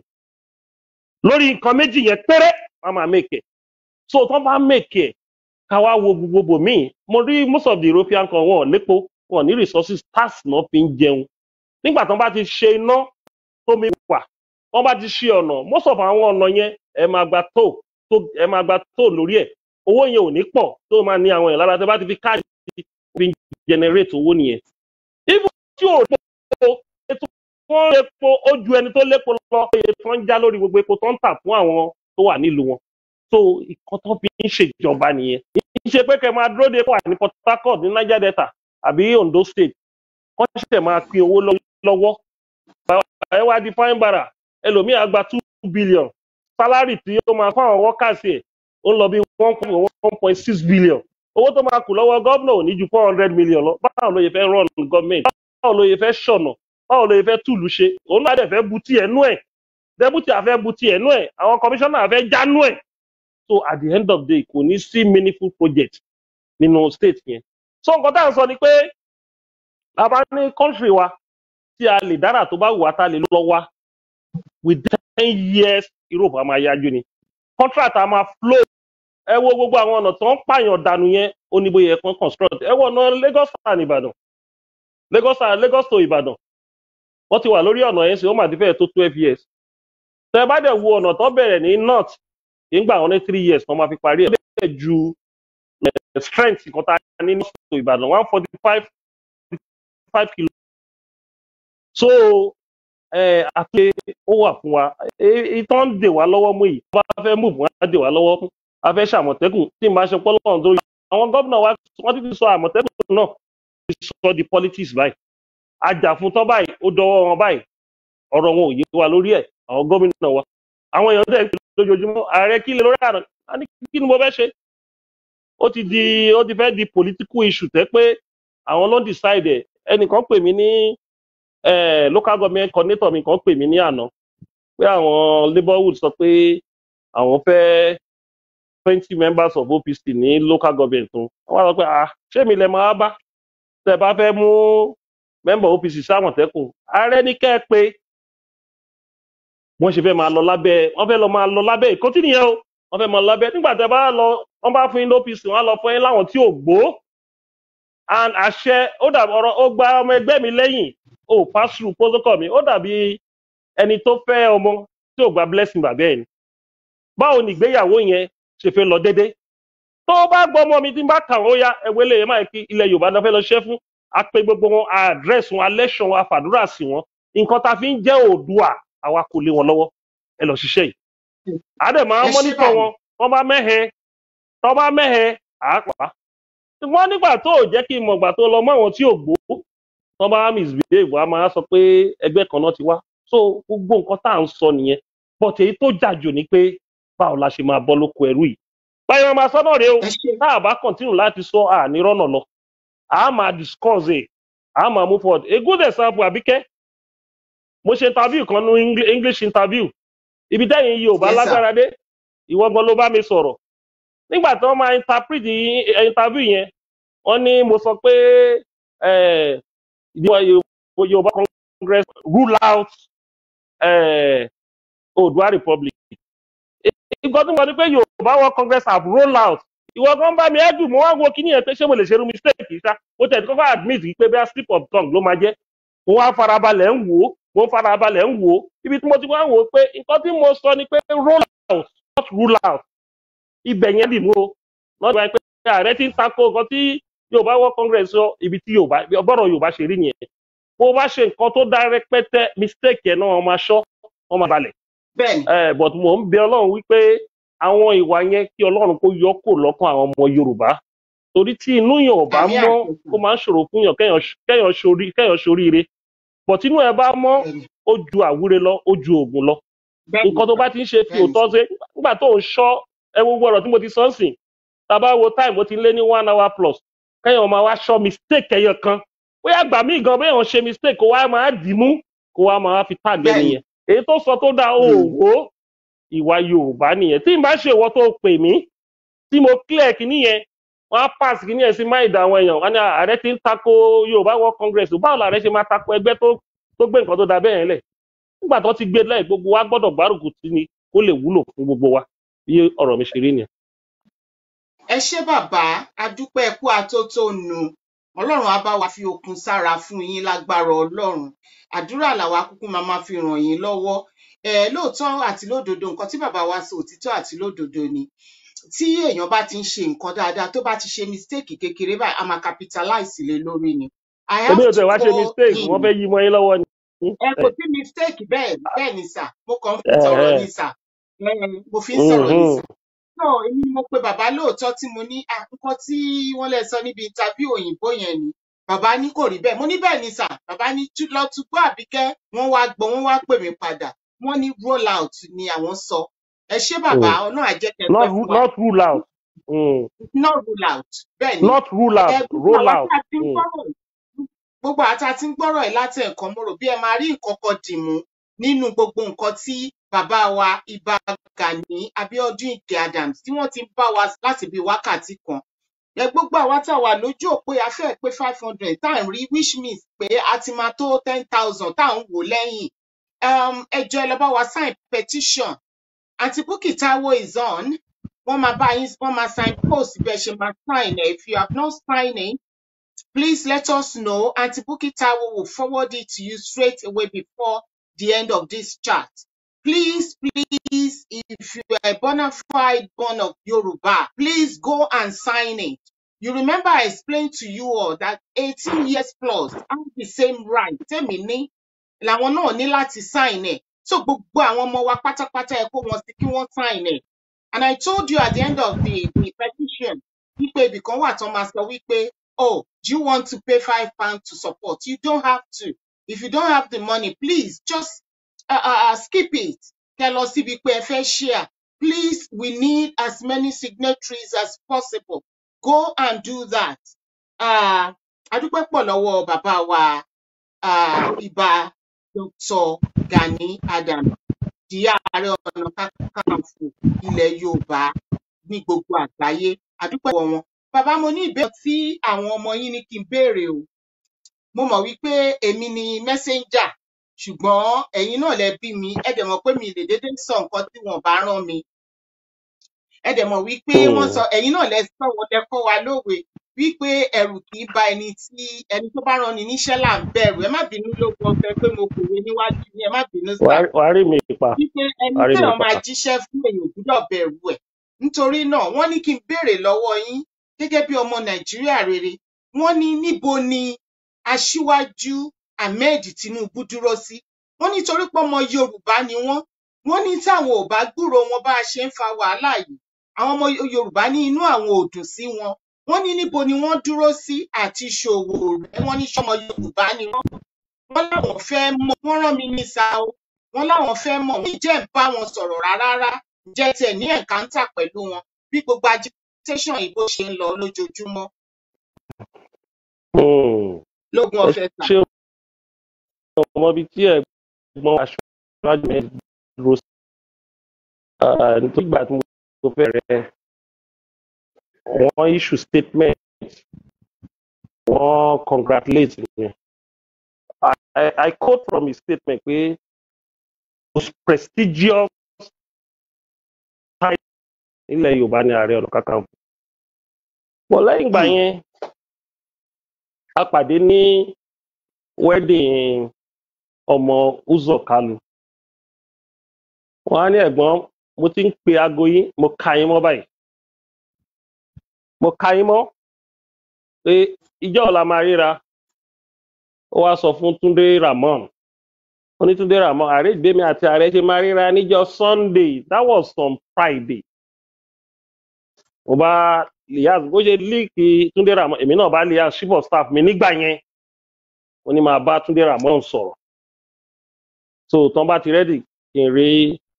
lórí nǹkan méjì yẹn péré wọn máa make ẹ so tó bá make ẹ ká wá wo gbogbo míì mo rí most of the European kan wọn ò lépo wọn ò ní resources tax náà fi ń jẹun nígbà tó bá ti ṣe iná tómi wà wọn bá ti ṣe ọ̀nà most of àwọn ọ̀nà yẹn ẹ máa gba tó tó ẹ máa gba tó lórí ẹ̀ owó yẹn ò ní pọ̀ tó máa ní àwọn èèyàn lára tẹ bá ti fi káàdì fi generate owó nìyẹn. even tí ò lépo ètò wọn lépo ó ju ẹni tó lépo lọ iye tó ń já lórí gbogbo epo tó ń tà fún àwọn tó wà nílùú wọn. so ìkan tó fi ń ṣèjọba nìyẹn. kì í ṣe pé kẹ máa dúró de wà ní Port Harcourt ní Niger Delta àbí Ondo State wọ́n ṣẹ̀ṣẹ̀ máa pín owó lọ́wọ́. ẹ wá di fine bara ẹlòmíì á gba two billion salary tí ó máa fún àwọn workers ẹ̀ ó ń lọ bí one point one point six billion owó tó máa kù lọ́wọ́ gómìnà ò ní ju four hundred million lọ báwo ló yẹ fẹ́ run gọ́ọ̀mẹ̀ntì báwo ló yẹ fẹ́ ṣọ̀nà báwo ló yẹ fẹ́ túlù ṣe òun náà dẹ̀ fẹ́ bu tí ẹnu ẹ̀ dẹ́bùtì àfẹ́ bu tí ẹnu ẹ̀ àwọn kọmíṣánná àfẹ́ jánú ẹ̀ so at the end of the day kò ní sí meaningful project nínú state yẹn so nǹkan tá à ń sọ ni pé a bá ní country wa tí a lè dára tó bá wù wá tá a lè lọ wá with ten years Europe a máa yájú ni contract a máa flow ẹ wo gbogbo àwọn ọ̀nà tó ń pààyàn dànù yẹn ó ní bóyá ẹ̀kan construct ẹ wọ ọ̀nà Lagos and Ìbàdàn Lagos and Lagos to Ìbàdàn wọ́n ti wà lórí ọ̀nà yẹn sí ó mà ti fẹ́ẹ̀ tó twelve years tẹ bá dẹ̀ wo ọ̀nà tó bẹ̀rẹ̀ ní north kì í gbà wọn ní three years tó máa fi parí ẹ̀ bẹ́ẹ̀ ju eh, strength kan tá a ní north to Ìbàdàn one forty five five kilo so ẹ àti ó wà fún wa ìtàn ń dè wá lọ́wọ́ mú yìí bá fẹ́ mú wọn á dè wá lọ́wọ́ fún a fẹ́ ṣe àmọ̀tẹ́kùn tí n bá ṣe pọ́lọ́run tó yẹ àwọn gómìnà wa wọ́n ti ti sọ àmọ̀tẹ́kùn náà ti sọ di politics báyìí ajá fún tán báyìí ó dọwọ́ wọn báyìí ọ̀rọ̀ wọn ò yé wa lórí ẹ̀ àwọn gómìnà wa àwọn èèyàn tẹ̀ lójoojúmọ́ ààrẹ kí lè lórí àná a ní kí ni mo fẹ́ ṣe ó ti di ó ti fẹ́ di political issue tẹ́ pé àwọn ló ń decide ẹ̀ ẹnìkan pè mí ní eh, local government coordinator mi kan pè mí ní àná pé àwọn labourwood sọ pé àwọn fẹ́ twenty members of OPC ní local government tó wọ́n wá sọ pé ah ṣé mi lè máa bá tẹ́ bá fẹ́ mú member OPC sámọ̀tẹ́kùn ààrẹ ní kẹ́ ẹ pé wọ́n ṣe fẹ́ máa lọ lábẹ́ wọ́n fẹ́ lọ máa lọ lábẹ́ ìkọ́tí nìyẹn o wọ́n fẹ́ máa lọ lábẹ́ nígbà tẹ́ bá lọ wọ́n bá fún yín ní OPC wọ́n á lọ fún yín láwọn tí ò gbó and àṣẹ ó dàbí ọ̀rọ̀ ó gba ọmọ ẹgbẹ́ mi lẹ́yìn ó pass through protocol mi ó dàbí ẹni tó fẹ́ ọmọ tí ò gba blessing bàbá ẹ̀ ni báwo ni ìgbéyàwó yẹn ṣe fẹ́ lọ déédéé tó bá gbọ́ ọmọ mi tí n bá kà wọ́n ya ẹ̀wẹ́ lè máa kí ilẹ̀ yorùbá náà fẹ́ lọ ṣẹ́ fún apẹ gbogbo wọn àdírẹ́sì wọn alẹ́ṣọ̀ wọn àfàdúrà sí wọn nǹkan tá a fi ń jẹ́ òdùà àwa kò lé wọn lọ́wọ́ ẹ lọ ṣiṣẹ́ yìí àdẹ̀ máa ẹ ṣé mọ́nítọ̀ bàbá wọn wọ́n bá mẹ́hẹ tọ́ bá mẹ́hẹ àápàá ṣùgbọ́n nígbà tó ò jẹ́ kí n mọ̀gbà tó lọ mọ́ àwọn tí ò gbó tọ́ bá misbehave a máa sọ pé ẹgbẹ́ kan náà ti wá so gbogbo nǹkan tá à ń sọ nìyẹn but èyí tó jà jù ni pé báwo la ṣe máa bọ́ lóko ẹrú yìí báyọ̀ wọn máa sọ náà rèé o ẹ ṣé tá a bá continue láti sọ àní rọ́nà lọ a máa discuss ẹ̀ a máa move forward a good example àbíkẹ́ mo ṣe interview kan ní Engli- english interview ibi tẹ́yìn yìí ò bá yes sir lágbára dé ìwọ gan ló bá mi sọ̀rọ̀ nígbà tí wọ́n máa interpret yí- eh, interview yẹn wọ́n ní mo sọ pé eh, ìdíwọ́ Yorùbá Yorùbá congress rule out eh, Oòduà republic nǹkan tí mo ní pé Yorùbá world congress have roll out ìwọ gan bá mi ẹ́dùn mo wá wo kíní yẹn pé ṣé mo lè ṣerú mistake yìí ṣá mo tẹ̀ kọ́kọ́ admit yìí pé bẹ́ẹ̀ slip of tongue ló máa jẹ́ mo wá farabalẹ̀ ń wò ó mo ń farabalẹ̀ ń wò ó ibi tí mo ti wá ń wò ó pé nǹkan tí mo sọ ni pé roll out not rule out ibẹ̀ yẹn dì mú o lọ́dọ̀ wáyé pé ààrẹ ti ń tako nǹkan tí Yorùbá world congress sọ ibi tí Yorùbá ọgbọ́dọ̀ Yorùbá ṣe rí nìyẹn bó bá ṣe nǹkan tó dá rẹpẹtẹ mistake yẹn náà wọ́n máa ṣọ́ wọ́n máa balẹ̀ bẹ́ẹ̀ ni Eh, but mò ń bẹ ọlọ́run wípé àwọn ìwà yẹn kí ọlọ́run kó yọ kó lọ́kàn àwọn ọmọ yorùbá torí tí inú yàn ò bá àmì mọ́ àṣẹ ó máa ń ṣòro fún yàn kéèyàn ṣ- kéèyàn ṣorí kéèyàn ṣoríire but inú ẹ bá mọ́ bẹ́ẹ̀ ni ó ju àwúre lọ ó ju oògùn lọ bẹ́ẹ̀ ni nǹkan tó bá ti ń ṣe fi bẹ́ẹ̀ ni òótọ́ ṣe nígbà tó ń ṣọ́ ẹ wo gbogbo ọ̀rọ̀ tí mo ti sọ ń sìn tá a bá wo time ó ti lé ní one hour plus kéèyàn máa wá ṣọ́ mistake ẹyọ kan bóyá gbà mí gan bóyá òun ṣe mistake kó wá máa dì í mú kó wá máa fi tàgbẹ́ bẹ́ẹ̀ ni nìyẹn èyí tó sọ tó dáa ó Mm. wò ó ìwà yorùbá nìyẹn tí n bá ṣe ìwọ tó pè mí tí mo clear kìíní yẹn wọn á pass kìíní yẹn sí máìdá àwọn èèyàn wọn ni ààrẹ ti ń tako yorùbá world congress báwo làárẹ ṣe máa tako ẹgbẹ́ tó tó gbé nǹkan tó da bẹ́ẹ̀ yẹn lẹ̀ nígbà tó ti gbé lẹ́yìn gbogbo wa gbọ́dọ̀ gbárùkù tí ni kó lè wúlò fún gbogbo wa bí ọ̀rọ̀ mi ṣe rí nìyẹn. ẹ ṣé bàbá adúpẹ́ ẹkú atótónu ọlọ́run á bá wa fi okun sára fún yín lágbára ọlọ́run àdúrà làwa kúkú máa máa fi ràn yín lọ́wọ́ ẹ lóòótọ́ àti lódodo nǹkan tí bàbá wa sọ òtítọ́ àti lódodo ni tí èèyàn bá ti ń ṣe nǹkan dáadáa tó bá ti ṣe mistake kékeré báyìí a máa capitalize lé lórí ni i èmi have ò to tẹ̀ wá ṣe call mistake him wọ́n fẹ́ yí mọ́ yín lọ́wọ́ ni. ẹ kò sí mistake bẹ́ẹ̀ bẹ́ẹ̀ ni sà mo kàn ń fi sọ̀rọ̀ ni sà ẹ mo fi ń sọ̀rọ̀ ni sà no èmi ni mo pe bàbá lóòótọ́ tí mo ní ah nǹkan tí wọ́n lè sọ níbi interview òyìnbó yẹn ni bàbá ní kò rí bẹ́ẹ̀ mo ní bẹ́ẹ̀ ni sà bàbá ní tú- lọ tún gbọ́ àbíkẹ́ wọ́n wá gbọ́ wọ́n wá pè mí padà wọ́n ní roll out ni àwọn sọ ẹ ṣé bàbá ọlọ́run àjẹkẹ́ not pẹ́ fún ru- wa not rule out mm. not roll out bẹ́ẹ̀ ni not rule ẹ out gbogbo roll àwa out. tá a ti ń Mm. gbọ́rọ̀ gbogbo àwa tá a ti ń gbọ́rọ̀ ẹ̀ láti ẹ̀kan mo rò bí ẹ máa rí nǹkan kan dì mú nínú gbogbo nǹkan tí bàbá wa Ìbà Gani Abiodun Ige Adams tí wọ́n ti ń bá wa láti bí wákàtí kan ẹ gbogbo àwa tá a wà lójú òpó a fẹ́ pé five hundred tá à ń rí which means pé a ti máa tó ten thousand tá à ń wò lẹ́yìn um, ẹ jọ̀ọ́ ẹ lọ bá wa sign petition àǹtí Bukky Taiwo is on wọ́n máa bá yín wọ́n máa sign post bí ẹ ṣe máa sign ẹ if you have not signed it please let us know. Auntie Bukky Taiwo will forward it to you straight away before the end of this chat. Please, please, if you are a bona fide born of Yoruba, please go and sign it. You remember I explained to you all that 18 years plus have the same right. Tẹ́mi ní làwọn náà ní láti sign ẹ̀. So gbogbo àwọn ọmọ wa pátápátá ẹ kó wọn sí kí wọ́n sign ẹ̀. And I told you at the end of the, the petition, wípé ibìkan wà tán máa sọ wípé, oh, do you want to pay five pounds to support? You don't have to. If you don't have the money, please just uh, uh, uh, skip it. Kẹ́ lọ síbi pé ẹ fẹ́ share. Please, we need as many signatories as possible. Go and do that. Uh, adúpẹ́ pọ̀ lọ́wọ́ bàbá wa uh, Ìbà Dr. Gani Adams di ààrẹ ọ̀nà kakanfò ilẹ̀ yorùbá ní gbogbo àgbáyé àdúpẹ́ lọ́wọ́ wọn. bàbá mo ní ìbéèrè tí àwọn ọmọ yín ní kí n béèrè o mo mọ̀ wípé èmi ni messenger ṣùgbọ́n ẹ̀yin náà lẹ bí mi ẹ dẹ̀ mọ̀ pé mi lè dédé sọ nǹkan tí wọ́n bá rán mi ẹ dẹ̀ mọ̀ wípé wọ́n sọ ẹ̀yin náà lẹ sọ wọn lẹ kọ́ wa lówe wípé ẹ̀rù kì í ba ẹni tí ẹni tó bá rán ni níṣẹ́ là ń bẹ̀rù ẹ má bínú lógun ọ̀fẹ́ pé mo kòwé níwájú yín ẹ má bínú sá wàá wàá rí mi pa wípé ẹni wàá rí mi téèyàn pa máa jíṣẹ́ fún èèyàn ò gbúdọ̀ bẹ̀rù ẹ̀ nítorí náà wọ́n ní kí n béèrè lọ́wọ́ yín gẹ́gẹ́ bí ọmọ nàìjíríà rere wọ́n ní níbo ni aṣíwájú ahmed tinubu dúró sí wọ́n nítorí pé ọmọ yorùbá ni wọ́n wọ́n ní táwọn ò bá gbúrò wọn bá a ṣe ń fa wàhálà yìí àwọn ọmọ yorùbá ní inú àwọn ò dùn sí wọn wọ́n ní níbo ni wọ́n dúró sí àti ṣòwò rẹ wọ́n ní sọmọ yorùbá ni wọ́n wọ́n láwọn fẹ́ mọ̀ wọ́n rán mi ní sa o wọ́n láwọn fẹ́ mọ̀ wọ́n jẹ́ ń bá wọn sọ̀rọ̀ rárá jẹ́ tiẹ̀ ní ẹ̀káńtà pẹ̀lú wọn bí gbogbo agitation ìbò ṣe ń lọ lójoojúmọ́ Hmm. lógún ẹ ọ̀fẹ́ sà. ṣé ọmọ bíi tí ẹ̀gbọ́n aṣáájú mi dúró sí Ah, nítorí ìgbà tí mo fẹ́ rẹ̀ wọ́n issue statement wọ́n congratulate me I, I, I quote from his statement pé most prestigious title nílẹ̀ Yorùbá ní Ààrẹ Ọ̀nà Kakanfò pọ̀ lẹ́yìn ìgbà Hmm. yẹn a pàdé ní wedding ọmọ Uzo Kalu wọ́n á ní ẹ̀gbọ́n mo ti ń pe aago yín mo ka yín mọ́ báyìí mo ka yín mọ́ pé ìjọ ọ̀la máa ríra ó wá sọ fún Túndé Ramon ó ní Túndé Ramon ààrẹ ìgbémi àti ààrẹ ṣe máa ríra níjọ́ Sunday that was on Friday mo bá Liaz bó ṣe líìkì Túndé Ramon èmi náà bá Liaz chief of staff mi nígbà yẹn ó ní máa bá Túndé Ramon sọ̀rọ̀ so tán bá ti rẹ́dì kí n rí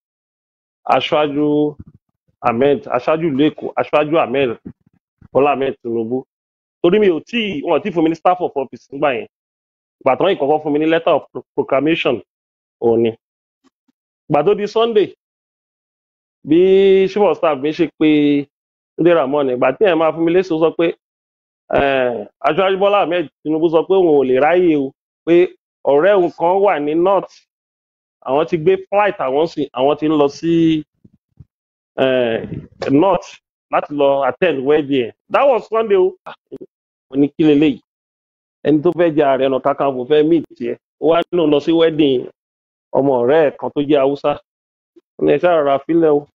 aṣáájú ahmed aṣáájú ìlú èkó aṣáájú ahmed bọ́lá ahmed tinubu torí mi ò tí wọn ò tí fún mi ní staff of office nígbà yẹn ìgbà tán ìkọ̀kọ́ fún mi ní letter of pro- proclamation òun ni ìgbà tó di sunday bí chief of staff mi ṣe pé túndé ramon ìgbà tí ẹ̀ máa fún mi lẹ́sọ̀ sọ pé eh, aṣáájú bọ́lá ahmed tinubu sọ pé òun ò lè ráyè o pé ọ̀rẹ́ òun kan wà ní north àwọn ti gbé flight àwọn sì àwọn ti ń lọ sí eh, north láti lọ attend wedding ẹ̀ that was sunday o Ah, mo ní kí leléyìí ẹni tó fẹ́ jẹ ààrẹ ọ̀nà kakanfò fẹ́ meet tiẹ̀ ó wá nínú lọ sí wedding ọmọ ọ̀rẹ́ ẹ̀ kan tó jẹ́ haúsá ó ní ẹ ṣáà rọra fílẹ̀ o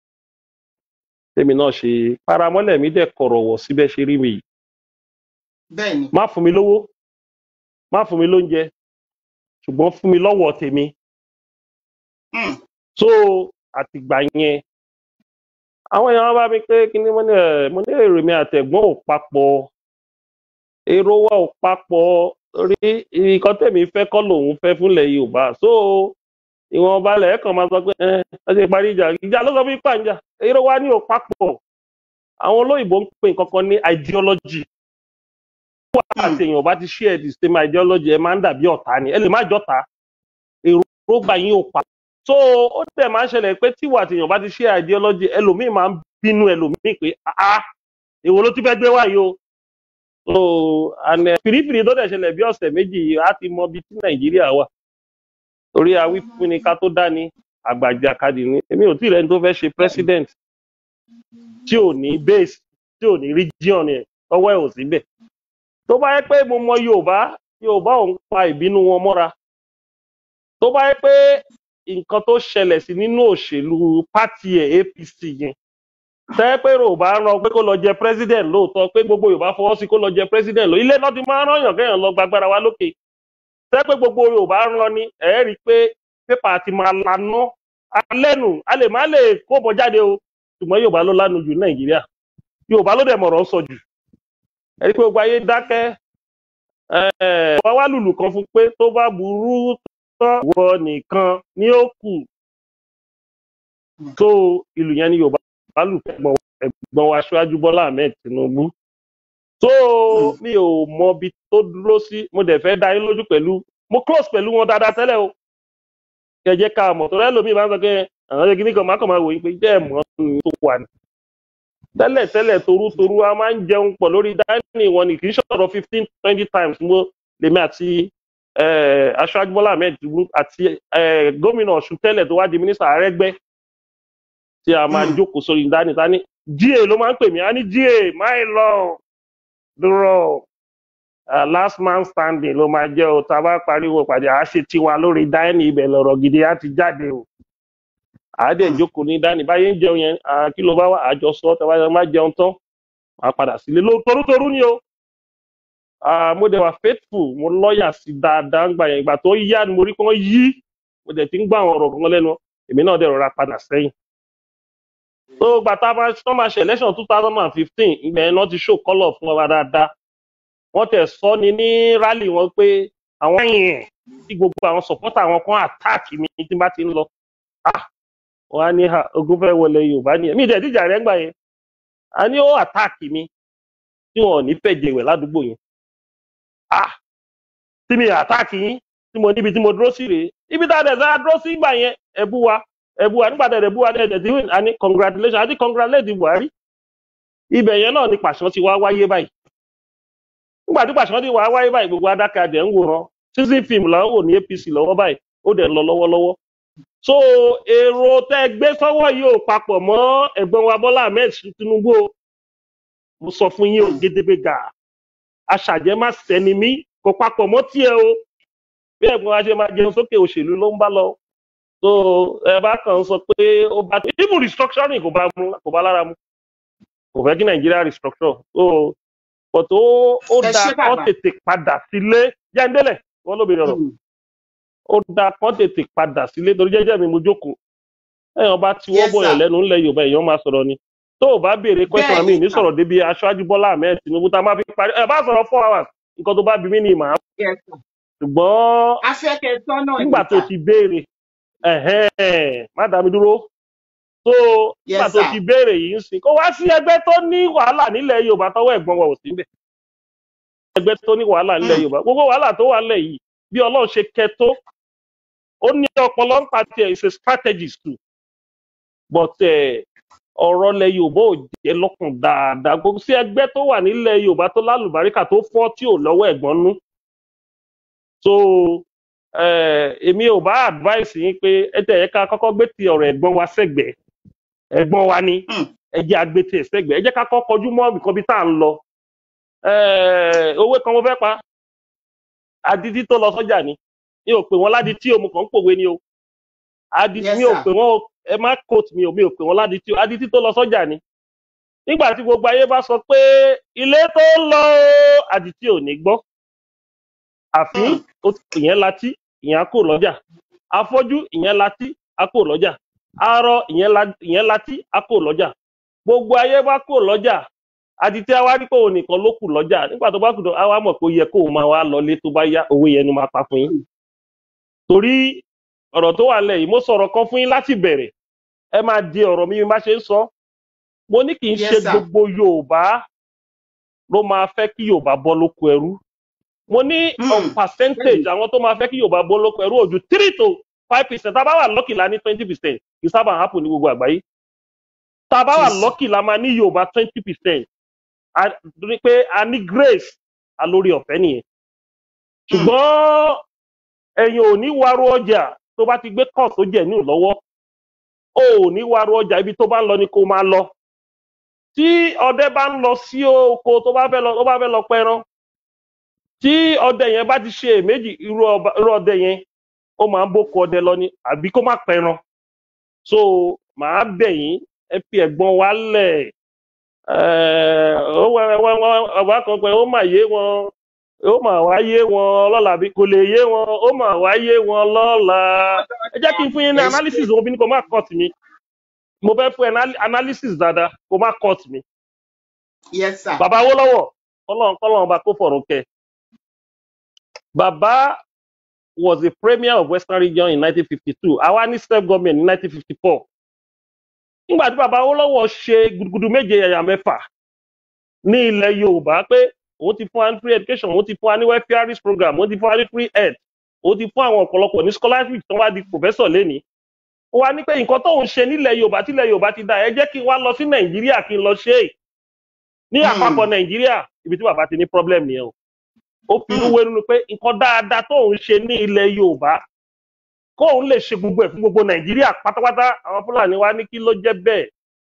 tèmi náà ṣe paramọ́lẹ̀ mi dẹ̀ kọ̀rọ̀ wọ̀ síbẹ̀ ṣe rí mi yìí bẹ́ẹ̀ ni má fún mi lówó má fún mi lóúnjẹ ṣùgbọ́n fún mi lọ́wọ́ tèmi Hmm. so àtìgbà yẹn àwọn èèyàn bá mi pé kí ni mo ní ẹ mo ní èrè mi àtẹ̀gbọ́n ò papọ̀ èrò wa ò papọ̀ rí nǹkan tèmi fẹ́ kọ́ lòun fẹ́ fúnlẹ̀ yorùbá so ìwọ̀nba lẹ̀ kàn máa sọ pé ẹ ẹ ṣe parí ìjà ìjà ló sọ fún ipa ìjà èrò wa ní ò papọ̀ àwọn olóyìnbó ń pè nǹkan kan ní ideology wà Hmm. àti èèyàn bá ti share the same ideology ẹ máa ń dàbí ọ̀tá ni ẹ lè má jọ́ta èròǹgbà yín ò pa so ó dẹ̀ máa ń ṣẹlẹ̀ pé tíwà àti èèyàn bá ti share ideology ẹlòmíì máa ń bínú ẹlòmíì pé ah èwo ló ti fẹ́ gbé wáyé o so and eh, fìrífìrí tó dẹ̀ ṣẹlẹ̀ bí ọ̀sẹ̀ méjì yìí á ti mọ ibi tí nàìjíríà wà torí awífúnni ká tó dání àgbàjàkadì ni èmi ò tí ì rẹni tó fẹ́ ṣe president tí ò ní base tí ò ní region ẹ̀ tọwọ́ ẹ̀ ò síbẹ̀ tó bá yẹ pé mo mọ yorùbá yorùbá ò ń pa ìbínú wọn mọ́ra tó bá yẹ pé nǹkan tó ṣẹlẹ̀ sí nínú òṣèlú pátì ẹ̀ apc yẹn tẹ́ pé yorùbá rán pé kó lọ jẹ president lóòótọ́ pé gbogbo yorùbá fọwọ́ sí kó lọ jẹ president lọ ilé náà ti máa ń rán yàn kéèyàn lọ gbàgbára wa lókè tẹ́ pé gbogbo yorùbá rán ni ẹ̀ rí i pé pépà ti máa lanú alẹ́nu a lè má lè kóbọ jáde o ṣùgbọ́n yorùbá ló lánu jù nàìjíríà yorùbá ló dẹ̀ mọ̀rọ̀ sọ jù ẹ̀ rí i pé gbogbo ayé dákẹ́ ẹ̀ wá wá lùlù kan fún pé tó bá burú tán wọ nìkan ni ó kù tó ìlú yẹn ní yorùbá lù ẹ̀gbọ́n ẹ̀gbọ́n wa aṣáájú bọ́lá ahmed tinubu tó Hmm. mi ò mọ ibi tó dúró sí mo dẹ̀ fẹ́ dá yín lójú pẹ̀lú mo close pẹ̀lú wọn dáadáa tẹ́lẹ̀ o kẹjẹ ká mọ̀ tó lẹ́lòmíì máa ń sọ pé àwọn ẹgbẹ́ nìkan máa kàn máa wò yín pé jẹ́ ẹ̀mọ́ ní tó wà ní. tẹ́lẹ̀ tẹ́lẹ̀ torútorú a máa ń jẹun pọ̀ lórí dáínì wọn ni kì í ṣọ̀rọ̀ fifteen twenty times mo lèmi àti eh, aṣáájú bọ́lá ahmed tinubu àti eh, gómìnà ọ̀ṣun tẹ́lẹ̀ tó wá di mínísítà àrẹ́gbẹ́ tí a máa Mm. jókòó sórí dání tání ga ló máa ń pè mí a ní ga my lord dúró uh, last man standing ló máa jẹ́ o tá a bá pariwo pàdé àá ṣe tiwa lórí dání ibẹ̀ lọ̀rọ̀ gidi á ti jáde o àá dẹ̀ Mm. jókòó ní dání báyé ń jẹun yẹn ah, kí ló bá wà àjọ sọ tẹ bá má jẹun tán máa padà sílé ló torútorú ni o Ah, mo dẹ̀ wà faithful mo lọ́ọ̀yà sí dáadáa ń gbà yẹn ìgbà tó yá ni mo rí pé wọ́n yí mo dẹ̀ ti ń gbọ́ àwọn ọ̀rọ̀ kan lẹ́nu èmi náà dẹ̀ rọra padà sẹ́yìn tó gbà tá a máa tó máa ṣe election two thousand and fifteen ìgbà yẹn náà ti show colour fún wa dáadáa wọ́n tẹ̀ sọ ni ní rally wọn pé àwọn yẹn tí gbogbo àwọn supporter àwọn kan attack mi tí n bá ti ń lọ ah wọn á ní ha ogun fẹ́ wọlé yorùbá ni mi dẹ̀ díjà rẹ̀ ń gbà yẹn a ní ó attack mi tí wọn ò ní fẹ́ jẹ̀wẹ̀ ládùúgbò yẹn ah tí mi attack yín tí mo níbi tí mo dúró sí rèé ibi tá a dẹ̀ sá dúró sí gbà yẹn ẹ̀bú wa ẹ̀bú wa nígbà tẹ̀ ẹ̀bú wa dẹ̀ ti win àní congratulation àti congratulate buhari ibẹ̀ yẹn náà ni pàṣán ti wá wáyé báyìí nígbà tí pàṣán ti wá wáyé báyìí gbogbo adáka adẹ̀ ń wòran season film là ń wò ní apc lọ́wọ́ báyìí ó dẹ̀ ń lọ lọ́wọ́lọ́wọ́ so èrò tẹ́ gbé sọ́wọ́ yìí ò papọ̀ mọ́ ẹ̀gbọ́n wa bọ́lá ahmed tinubu o mo sọ fún yín o Mm. gédégbé gà aṣàjẹ́ má sẹ́ni mí kò papọ̀ mọ́ tiẹ̀ o bí ẹ̀gbọ́n wa ṣe máa jẹun sókè òṣèlú ló ń bá lọ so ẹ bá kàn ń sọ pé ó bá even restructuring kò bá mú kò bá lára mu kò fẹ́ kí nàìjíríà restructure so but ó ó ẹ dáa ṣé kán bàbá tètè padà sílé jẹ́ńdélẹ̀ wọ́n lóbìnrin ọ̀rọ̀ Mm. ó dáa kán tètè padà sílé torí jẹ́jẹ́ mi mo jókòó ẹ̀yàn bá tiwọ́ yes bọ̀yàn sir lẹ́nu ńlẹ̀ yorùbá èèyàn máa sọ̀rọ̀ ni tó o bá béèrè question bẹ́ẹ̀ mi ni ní sir sọ̀rọ̀ débi aṣáájú bọ́lá ahmed tinubu tá a máa fi parí ẹ bá sọ̀rọ̀ four hours nǹkan tó bá bí mí ni màá yes sir ṣùgbọ́n afẹ́kẹ́ sọ́nà ni nígbà tó sir ti béèrè ẹ̀hẹ́n má dá mi dúró tó nígbà yes tó sir ti béèrè yìí ń sìn kó wá sí ẹgbẹ́ tó ní wàhálà nílẹ̀ yorùbá tọwọ́ ẹ̀gbọ́n wa ò sí níbẹ̀ ẹgbẹ́ tó ní wàhálà nílẹ̀ Mm. yorùbá gbogbo wàhálà tó wà nílẹ̀ yìí bí ọlọ́run ṣe kẹ tó ó ní ọpọlọ ń pa tiẹ̀ is a strategist too but eh, ọ̀rọ̀ ilẹ̀ yorùbá ò jẹ́ lọ́kàn dáadáa gbogbo sí ẹgbẹ́ tó wà nílẹ̀ yorùbá tó lálùbáríkà tó fọ́ tí ò lọ́wọ́ ẹ̀gbọ́n nú so eh, èmi ò bá advice yín pé ẹ tẹ̀ ẹ ká kọ́kọ́ gbé ti ọ̀rọ̀ ẹ̀gbọ́n wa sẹ́gbẹ̀ẹ́ ẹ̀gbọ́n wa ni Mm. ẹ jẹ́ agbétẹ̀ sẹ́gbẹ̀ẹ́ ẹ jẹ́ ká kọ́ kọjú mọ́ nǹkan bí tá à ń lọ Eh, owó kan mo fẹ́ pa adití tó lọ sọ́jà ni mi ò pè wọ́n ládìtí o mo kàn ń pòwe ni o adití yes mi ò sir pè wọ́n o ẹ má quote mi o mi ò pè wọ́n ládìtí o adití tó lọ sọ́jà ni nígbà tí gbogbo ayé bá sọ pé ilé tó ń lọ o, adití ò ní gbọ́ àfi Mm. ó ti- ìyẹn latí ìyẹn á kò lọ́jà afọ́jú ìyẹn latí á kò lọ́jà arọ ìyẹn la- ìyẹn latí á kò lọ́jà gbogbo ayé bá kò lọ́jà adití àwa rí pé òun nìkan ló kù lọ́jà nígbà tó bá kù tó àwa mọ̀ pé ó yẹ kó o máa wá lọlé tó bá yá owó yẹn ni máa pa fún yín torí ọ̀rọ̀ tó wà lẹ̀ yìí mo sọ̀rọ̀ kan fún yín láti bẹ̀rẹ̀ ẹ máa di ọ̀rọ̀ mi bí má ṣe ń sọ mo ní kì í ṣe yes sir gbogbo yorùbá ló máa fẹ́ kí yorùbá bọ́ lóko ẹrú mo ní Mm. on percentage àwọn tó máa fẹ́ kí yorùbá bọ́ lóko ẹrú ojú three to five percent tá a bá wà lọ́kì la ní twenty percent kì í sábà happen ní gbogbo àgbáyé tá a bá wà yes sir lọ́kì la máa ní yorùbá twenty percent torí pé a ní grace a lórí ọ̀fẹ́ nìyẹn Mm. ṣùgbọ́n ẹ̀yin ò ní wárú ọjà tó bá ti gbé kọ̀ tó jẹ̀ ní lọ́wọ́ o ò ní wárú ọjà ibi tó bá ń lọ ni kó máa lọ tí ọdẹ bá ń lọ sí oko tó bá fẹ́ lọ tó bá fẹ́ lọ pẹran tí ọdẹ yẹn bá ti ṣe èméjì irú ọba- irú ọdẹ yẹn ó máa ń bókun ọdẹ lọ ni àbí kó má pẹran so màá bẹ̀ yín ẹ fi ẹ̀gbọ́n wa lẹ̀ ẹ̀ ó wẹ́ wẹ́ wẹ́ ọba kan pé ó mà yé wọn ó mà wá yé wọn lọ́la bí kò lè yé wọn ó mà wá yé wọn lọ́la ẹ jẹ́ kí n fún yín ní ẹ ṣé analysis òun bí ní kò má cut mi mo fẹ́ fún ẹ ní analysis dáadáa kò má cut mi yes sir bàbá Awólọ́wọ̀ kọ́lọ́n kọ́lọ́n ọba kó fọ̀rùn kẹ́ bàbá was the premier of western region in 1952 àwa ní self government ní 1954 nígbà tí bàbá Awólọ́wọ̀ ṣe gudugudu méje yàyà mẹ́fà ní ilẹ̀ Yorùbá pé òun ti fún wa ní free education òun ti fún wa ní welfare program òun ti fún wa ní free health ó ti fún àwọn ọ̀pọ̀lọpọ̀ ní scholarship tó wá di professor lénìí ó wá ní pé nǹkan tóun ṣe nílẹ̀ yorùbá tílẹ̀ yorùbá ti dá ẹ jẹ́ kí n wá lọ sí nàìjíríà kí n lọ ṣe é ní Hmm. àpapọ̀ nàìjíríà ibi tí bàbá ti ní problem nìyẹn o ó fi inú Hmm. wénú pé nǹkan dáadáa tóun ṣe ní ilẹ̀ yorùbá kóun lè ṣe gbogbo ẹ̀ fún gbogbo nàìjíríà pátápátá àwọn fúlàní wa ní kí ló jẹ́ bẹ́ẹ̀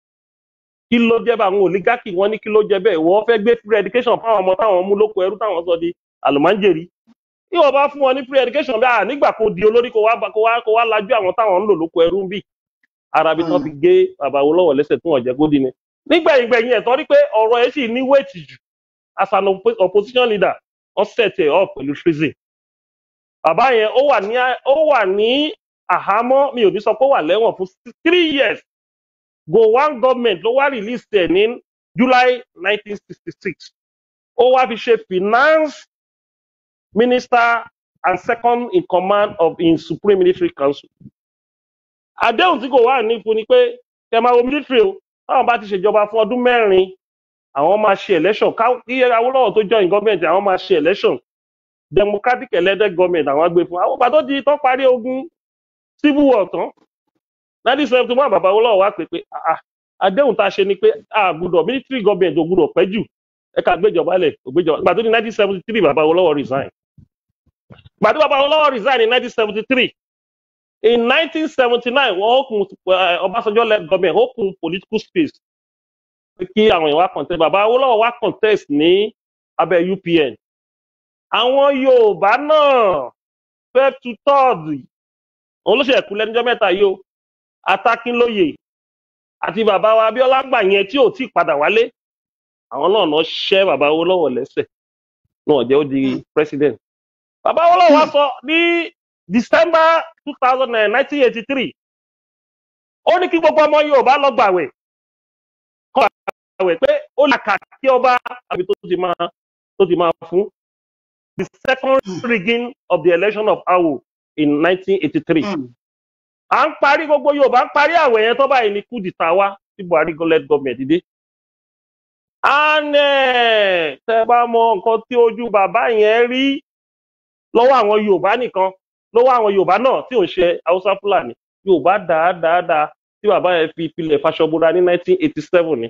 kí ló jẹ́ bẹ́ẹ̀ àwọn oligarchy wọn ní kí ló jẹ́ bẹ́ẹ̀ wọ́n fẹ́ gbé free education fáwọn ọmọ táwọn mú lóko ẹrú táwọn sọ di àlùmáńjèrì tí wọ́n bá fún wọn ní free education bí i nígbà kó di olórí kó wá bá- kó wá kó wá lajú àwọn táwọn ń lò lóko ẹrú ń bì arabi tán Hmm. fi gé bàbá wo lọ́wọ́ lẹ́sẹ̀ tí wọ́n jẹ́ kó di ni nígbẹ̀yìn gbẹ̀yìn ẹ̀ tọ́rí pé ọ̀rọ̀ ẹ̀ sì ní wéètì jù as an oppo- opposition leader wọ́n set ẹ̀ up pẹ̀lú treason bàbá yẹn ó wà ní ó wà ní àhámọ́ mi ò ní sọ pé ó wà lẹ́wọ̀n fún three years gowon government ló wá release ẹ̀ ní july nineteen sixty six ó wá fi ṣe finance minister and second in command of in supreme military council àdéhùn tí kò wà ní fún ni pé kẹ máa wo military o táwọn bá ti ṣèjọba fún ọdún mẹ́rin àwọn máa ṣe election ká kí awolowo tó join government àwọn máa ṣe election democratic elected government àwọn gbé fún àwọn ọba tó di tó parí ogun civil war tán nineteen seventy one bàbá awolowo wá pé pé ah, ah, àdéhùn tá a ṣe ni pé a gbúdọ̀ military government ò gbúdọ̀ pẹ́ jù ẹ ká gbéjọba lẹ̀ ò gbéjọba ìgbà tó di nineteen seventy three bàbá awolowo resign ìgbà tó bàbá awolowo resign in nineteen seventy three in 1979 wọn ó kun eh, ọbásanjọ́ led government ó kun political space pé kí àwọn èèyàn wá contest bàbá awolowo wá contest ní abẹ́ upn àwọn yorùbá náà fẹ́ tu tọ́ọ̀dù òun ló ṣe ẹ̀kú lẹ́nujọ́ mẹ́ta yìí o atákínlóye àti bàbá wa abíọ́lá gbà yẹn tí ò tí ì padà wálé àwọn náà náà ṣẹ́ bàbá awolowo lẹ́sẹ̀ náà jẹ́ ó di president bàbá awolowo wá sọ ní december two thousand and nineteen eighty three ó ní kí gbogbo ọmọ yorùbá lọ gbàwẹ̀ kọ́ gbàwẹ̀ pé ó lè kà kí ọba àbí tó ti máa tó ti máa fún the second rigging of the election of awo in nineteen eighty three Hmm. à ń parí gbogbo yorùbá ń parí àwẹ̀ yẹn tó báyìí ní coup d'etat wá tí buhari led government dé and eh, tẹ bá mọ nǹkan tí ojú bàbá yẹn rí lọ́wọ́ àwọn yorùbá nìkan lọ́wọ́ àwọn yorùbá náà tí ò ń ṣe haúsá fúlàní yorùbá dáadáa tí bàbá yẹn fi ìpìlẹ̀ fàṣọbúra ní 1987 ni.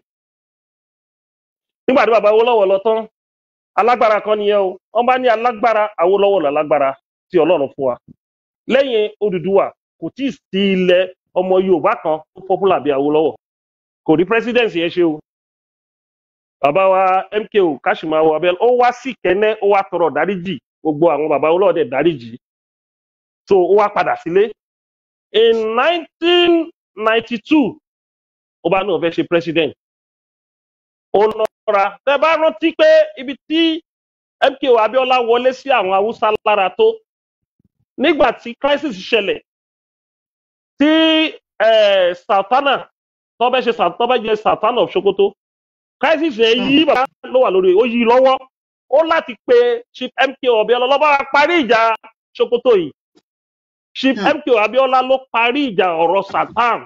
nígbà tí bàbá awólọ́wọ̀ lọ tán alágbára kan nìyẹn o wọ́n bá ní alágbára awólọ́wọ̀ lálágbára tí ọlọ́run fún wa. lẹ́yìn odùduwà kò tí ì sí ilẹ̀ ọmọ yorùbá kan tó popular bí awólọ́wọ̀ kò rí president yẹn ṣe o. bàbá wa mko kashimawo abel ó wá sí kẹ́nẹ́ ó wá tọrọ dáríjì gbogbo àwọn bàbá awólọ́wọ̀ dẹ̀ dáríjì so ó wá padà sílé in nineteen ninety two ó bá náà fẹ́ ṣe president ó lọ́ra tẹ bá rántí pé ibi tí mko abiola wọlé sí àwọn haúsá lára tó nígbà tí crisis ṣẹlẹ̀ tí eh, sultana tó bẹ́ ṣe Sul- tó bẹ́ jẹ sultana of sokoto crisis yẹn yí bàbá ló wà lórí ó yí lọ́wọ́ ó láti pe chief mko abiola lọ́ba wa parí ìjà sokoto yìí chief Hmm. mko abiola ló parí ìjà ọ̀rọ̀ satan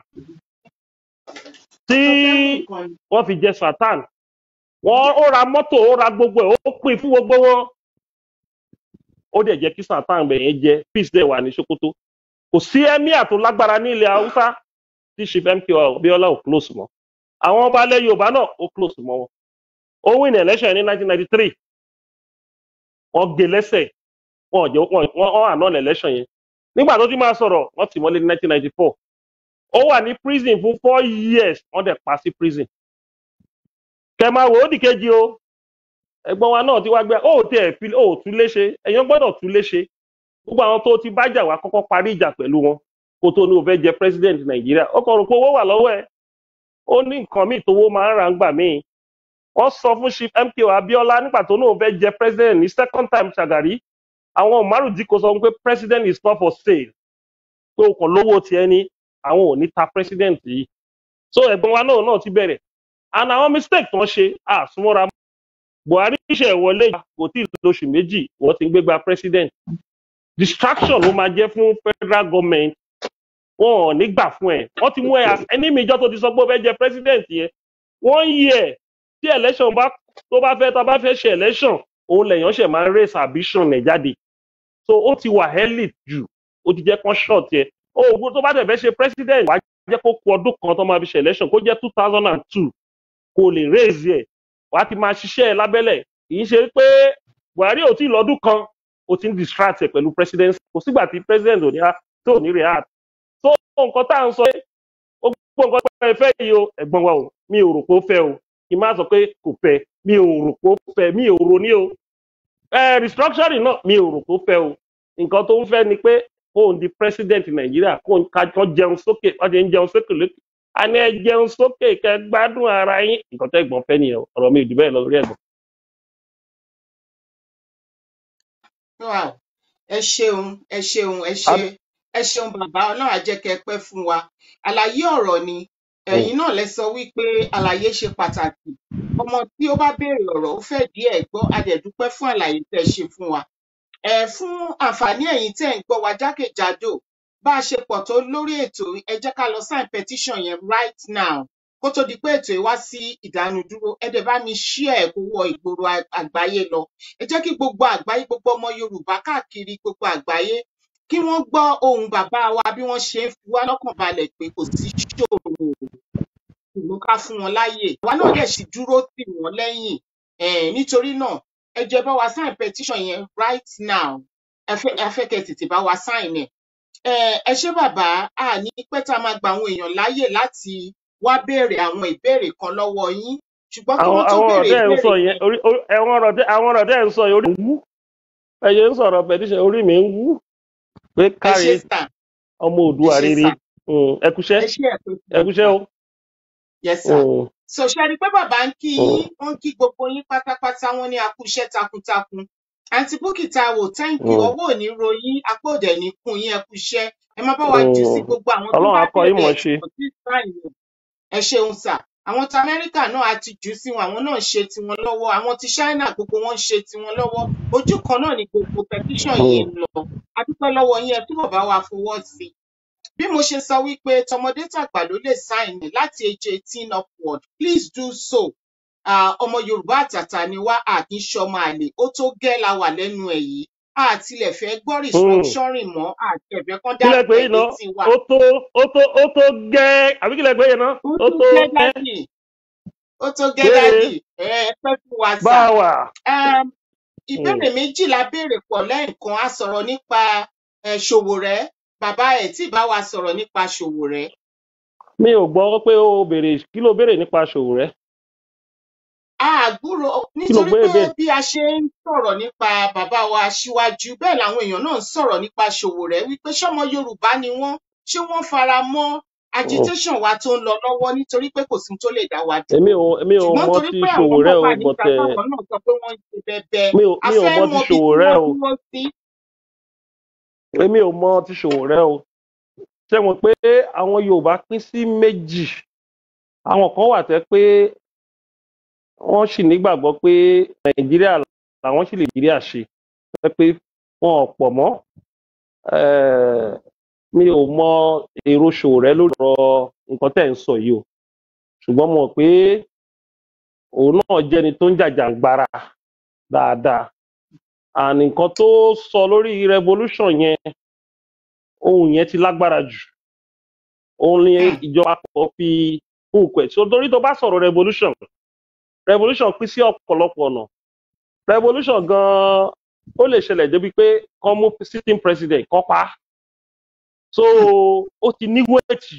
tí Nǹkan ni. wọ́n fi jẹ satan wọ́n ó ra mọ́tò ó ra gbogbo ẹ̀ ó pín fún gbogbo wọn ó dẹ̀ jẹ́ kí satan bẹ̀ yẹn jẹ peace dẹ̀ wà ní sokoto kò sí emir tó lágbára ní ilẹ̀ haúsá tí chief mko abiola ò close mọ́ àwọn ọba alẹ́ yorùbá náà ó close mọ́ wọn ó win election ní 1993 wọ́n gé lẹ́sẹ̀ wọn ò jẹ́ wọn wọn àná election yẹn nígbà tó ti máa sọ̀rọ̀ wọ́n tì mọ́lé ní 1994 ó wà ní prison fún four years wọ́n dẹ̀ pa sí prison kẹmà wò ó dì kejì o ẹ̀gbọ́n wa náà ti wá gbé ó tẹ ẹ fi ó tún léṣe ẹ̀yàn gbọ́dọ̀ tún léṣe gbogbo àwọn tó ti bájà wá kọ́kọ́ parí ìjà pẹ̀lú wọn kó tó ní o fẹ́ jẹ president nàìjíríà ó kàn rò pé owó wà lọ́wọ́ ẹ̀ ó ní nǹkan míì tówó máa ń ra ń gbà míì wọ́n sọ fún chief mko abiola nígbà tó ní o fẹ́ jẹ president ní second time ṣàgàrí àwọn umaru dikko sọ pé president is not for sale pé o kàn lówó tiẹ̀ ní àwọn ò ní ta president yìí so ẹ̀gbọ́n wa náà náà ti bẹ̀rẹ̀ and àwọn mistake tó ń ṣe àsúnmọ́ra buhari ṣe wọlé yìí kò tí ì lóṣù méjì wọ́n ti ń gbégbá president distraction ló máa jẹ́ fún federal government wọn ò ní gbà fún ẹ wọ́n ti mú ẹ as enemy ìjọ tó ti sọ pé ó fẹ́ jẹ president yẹn wọ́n yí ẹ̀ tí election bá tó bá fẹ́ tá a bá fẹ́ ṣe election òun lèèyàn ṣẹ̀ máa ń raise ambition ẹ̀ jáde so ó ti wà elite jù ó ti jẹ́ kán short yẹ ó ògbó tó bá dẹ̀ fẹ́ ṣe president wàá jẹ́ kó ku ọdún kan tó máa fi ṣe election kó jẹ́ two thousand and two kó lè raise yẹ wàá ti máa ṣiṣẹ́ ẹ lábẹ́lẹ̀ kì í ṣe pé buhari ò tí ì lọ́dún kan ó ti ń distract ẹ pẹ̀lú president kò sígbà tí president ò ní á tó ní react so nǹkan tá à ń sọ pé ó gbọ́ nǹkan pé ẹ fẹ́ yìí o ẹ̀gbọ́n wa o mi ò rò pé ó fẹ́ o kì í má sọ pé kò fẹ́ mi ò rò pé ó fẹ́ mi ò rò ní o ẹ restructuring náà mi ò rò pé ó fẹ́ o nǹkan tó ń fẹ́ ni pé kóun di president nàìjíríà kóun kájọ jẹun sókè wọ́n ti ń jẹun sókè lókè a ní ẹ jẹun sókè kẹ gbádùn ara yín nǹkan tẹ́ ẹ̀gbọ́n fẹ́ nìyẹn o. ọ̀rọ̀ mi ò jù bẹ́ẹ̀ lọ lórí ẹ̀gbọ́n. wow ẹ ṣeun ẹ ṣeun ẹ ṣe Ab- ẹ ṣeun bàbá ọlọ́run á jẹ́ kẹ́ ẹ pẹ́ fún wa àlàyé ọ̀rọ̀ ni ẹ̀yin náà lẹ sọ wípé àlàyé ṣe pàtàkì ọmọ tí ó bá béèrè ọ̀rọ̀ ó fẹ́ díẹ̀ gbọ́ a dẹ̀ dúpẹ́ fún àlàyé tẹ́ ẹ ṣe fún wa ẹ fún àǹfààní ẹ̀yin tẹ́ ẹ̀ ń gbọ́ wa jákèjádò bá a ṣe pọ̀ tó lórí ètò yìí, ẹ jẹ́ ká lọ sign petition yẹn right now kó tó di pé ètò yìí wá sí ìdánudúró ẹ dẹ̀ bá mi share ẹ̀ kó wọ ìgboro a- àgbáyé lọ ẹ jẹ́ kí gbogbo àgbáyé gbogbo ọmọ yorùbá káàkiri gbogbo àgbáyé kí wọ́n gbọ́ ohùn bàbá wa bí wọ́n ṣe ń fi wá lọ́kàn balẹ̀ pé kò sí ṣòro ṣùgbọ́n ká fún wọn láàyè àwa náà dẹ̀ sì dúró tì wọ́n lẹ́yìn um nítorí náà ẹ jẹ́ bá wa sign petition yẹn right now ẹ fẹ́ ẹ fẹ́ kẹ́ ẹ tètè bá wa sign ẹ̀ um ẹ ṣé bàbá a ní pẹ́ tá a máa gba àwọn èèyàn láàyè láti wá béèrè àwọn ìbéèrè kan lọ́wọ́ yín ṣùgbọ́n kí àwọn wọ́n tó àwọn ọ̀rọ̀ béèrè tẹ́ ẹ̀ ń ìbéèrè sọ yẹn orí orí- àwọn ọ̀rọ̀ tẹ́ àwọn ọ̀rọ̀ tẹ́ ẹ̀ ń sọ yẹn orí mi ń wú ẹ̀yẹ ń sọ̀rọ̀ petition orí mi ń wú pé ẹ ṣé káre sà ọmọ ẹ òdua ṣé rere sà Mm, ẹ kúṣẹ́ ẹ ṣé ẹ pé fún ẹ wa kúṣẹ́ sà o yes sà Mm, so ṣe rí i pé bàbá ń kí mm, yín wọn ń kí gbogbo yín pátápátá wọn ní akúṣẹ́ takuntakun àǹtí búkì Táíwò thank you mm, ọwọ́ ò ní ro yín apá òdẹ ní kún yín ẹ kúṣẹ́ ẹ má bá wa jù sí mm. gbogbo àwọn tó ọlọ́run bá akọ yín béèrè mọ̀ ẹ̀ ṣe tí kò tí ì sáìn ẹ ṣeun sà àwọn ti amẹ́ríkà náà á ti jù ú sí wọn àwọn náà ń ṣe tiwọn lọ́wọ́ àwọn ti ṣáínà gbogbo wọn ń ṣe tiwọn lọ́wọ́ ojú kan náà ni gbogbo petition yìí Mm, ń lọ a dúpẹ́ lọ́wọ́ yín ẹ túbọ̀ bá wa fọwọ́ sí i bí mo ṣe sọ wípé tọmọdé tàgbà ló lè sign in láti age eighteen upward please do so Ah, ọmọ yorùbá àtàtà ni wá a kì í ṣọmọ àlè ó tó gẹ́ la wà lẹ́nu ẹ̀ yìí a tilẹ̀ fẹ́ gbọ́ mm. restructuring mọ́ àti ẹ̀fẹ́ kan kí lẹ dárúkọ pé ẹ̀ yìí ná létí wa ó tó ó tó ó tó gẹ́ àbí kí lẹ pé yìí ná ó ó tó tó gẹ́ gẹ́ dádì ó tó gẹ́ gbére dádì ẹ ẹ pẹ́ fún wa bá sà a wà. um, Mm. ìbéèrè méjì la béèrè pọ̀ lẹ́ẹ̀kan a sọ̀rọ̀ nípa um, Ṣòwòrẹ́ bàbá ẹ̀ tí ì bá wa sọ̀rọ̀ nípa Ṣòwòrẹ́ mi ò gbọ́ pé o béèrè kí ló béèrè nípa ṣòwò rẹ àgbúrò kí ló nítorí gbé pé béèrè. bí a ṣe ń sọ̀rọ̀ nípa bàbá wa aṣíwájú bẹ́ẹ̀ làwọn èèyàn náà ń sọ̀rọ̀ nípa Ṣòwòrẹ́ wípé ṣọ́mọ Yorùbá ni wọ́n ṣé wọ́n fara mọ́ Mm. agitation wa tó ń lọ lọ́wọ́ nítorí pé kò sí ohun tó lè dá wa èmi dúró ò èmi ò ṣùgbọ́n mọ torí ti pé ṣòwò àwọn rẹ kan o wà but níta ẹ táwọn náà sọ pé wọ́n ń ṣe bẹbẹ mi ò a mi ò fẹ́ mọ mọ ti ibi tí ṣòwò rẹ wọ́n o dúró sí èmi ò mọ ti ṣòwò rẹ o ṣé mo pé àwọn Yorùbá pín sí méjì àwọn kan wà tẹ́ pé wọ́n sì nígbàgbọ́ pé Nàìjíríà làwọn sì lè Nàìjíríà ṣe tẹ́ pé wọn ò pọ̀ mọ́ Eh, mi ò mọ èrò ṣòwò rẹ lórí ọ̀rọ̀ nǹkan tẹ́ ń sọ yìí o ṣùgbọ́n mo mọ̀ pé òun náà jẹ́ni tó ń jàjàǹgbara dáadáa and nǹkan tó sọ lórí revolution yẹn ohun yẹn ti lágbára jù òun ni Hmm, ìjọba kan fi hook ẹ̀ so torí tó bá sọ̀rọ̀ revolution revolution pín sí ọ̀pọ̀lọpọ̀ ọ̀nà revolution gan-an ó lè ṣẹlẹ̀ débi pé kán mú sitting president kán pa á so hmm, ó ti ní wéètì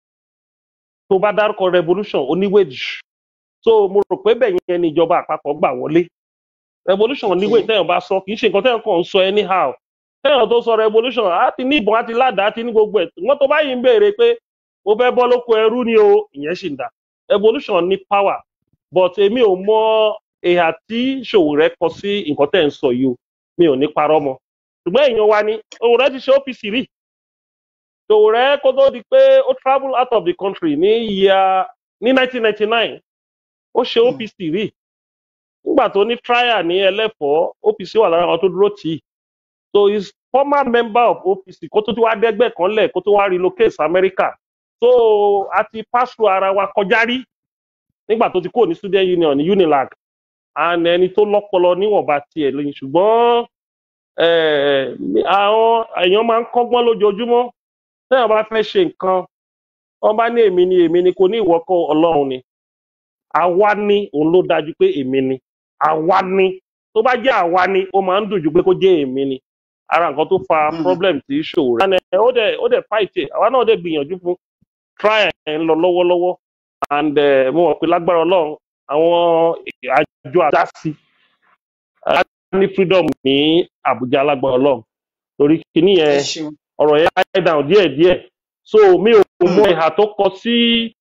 tó bá dárúkọ revolution ó ní wéètì so mo rò pé bẹ́ẹ̀ yẹn ni ìjọba àpapọ̀ gbà wọlé revolution ní okay wéètì téèyàn bá sọ kì í ṣe nǹkan téèyàn kàn ń sọ anyhow téèyàn tó sọ revolution á ti ní ìbọn á ti ládàá á ti ní gbogbo ẹ̀ wọ́n tó bá yìí ń béèrè pé mo fẹ́ bọ́ lóko ẹrú ni o ìyẹn sì ń dà revolution ní power but èmi ò mọ ìhà tí Ṣòwòrẹ́ kọ sí nǹkan tẹ́ ń sọ yìí o mi ò ní parọ́ mọ́ ṣùgbọ́n èèyàn wa ni Ṣòwòrẹ́ ti ṣe OPC rí Ṣòwòrẹ́ kó tó di pé ó travel out of the country ní ìyá ní 1999 ó ṣe Hmm, OPC rí nígbà tó ní trial ní ẹlẹ́fọ̀ọ́ OPC wà lára àwọn tó dúró tì í so he is former member of OPC kó tó ti wá dẹ́gbẹ́ kan lẹ̀ kó tó wá relocate sí America so a ti pass through ara wa kọjá rí nígbà tó ti kúrò ní student union ní Unilag and ẹni tó lọ́pọlọ níwọ̀nba tiẹ̀ lóyún ṣùgbọ́n eh, àwọn èèyàn máa ń kọ́gbọ́n lójoojúmọ́ téèyàn bá fẹ́ ṣe nǹkan wọ́n bá ní èmi ni èmi ni kò ní ìwọ kọ́ ọlọ́run ni àwa ni òun ló dájú pé èmi ni àwa ni tó bá jẹ́ àwa ni ó máa ń dùn ju pé kó jẹ́ èmi ni ara nǹkan tó fa Mm. problem tí ṣòro rẹ̀. And, eh, ó dẹ̀ ó dẹ̀ fight ẹ̀ àwa náà dẹ̀ gbìyànjú fún try ẹ̀ ń lọ lọ́wọ́lọ́wọ́ and eh, mo mọ̀ pé lágbára ọlọ́run àwọn àjọ àdásí a ní freedom ní àbújá lágbára ọlọ́run torí kíní ẹ yẹn ṣeun ọ̀rọ̀ yẹn die down díẹ̀díẹ̀ so mi ò Mm. mọ ìhà tó kọ sí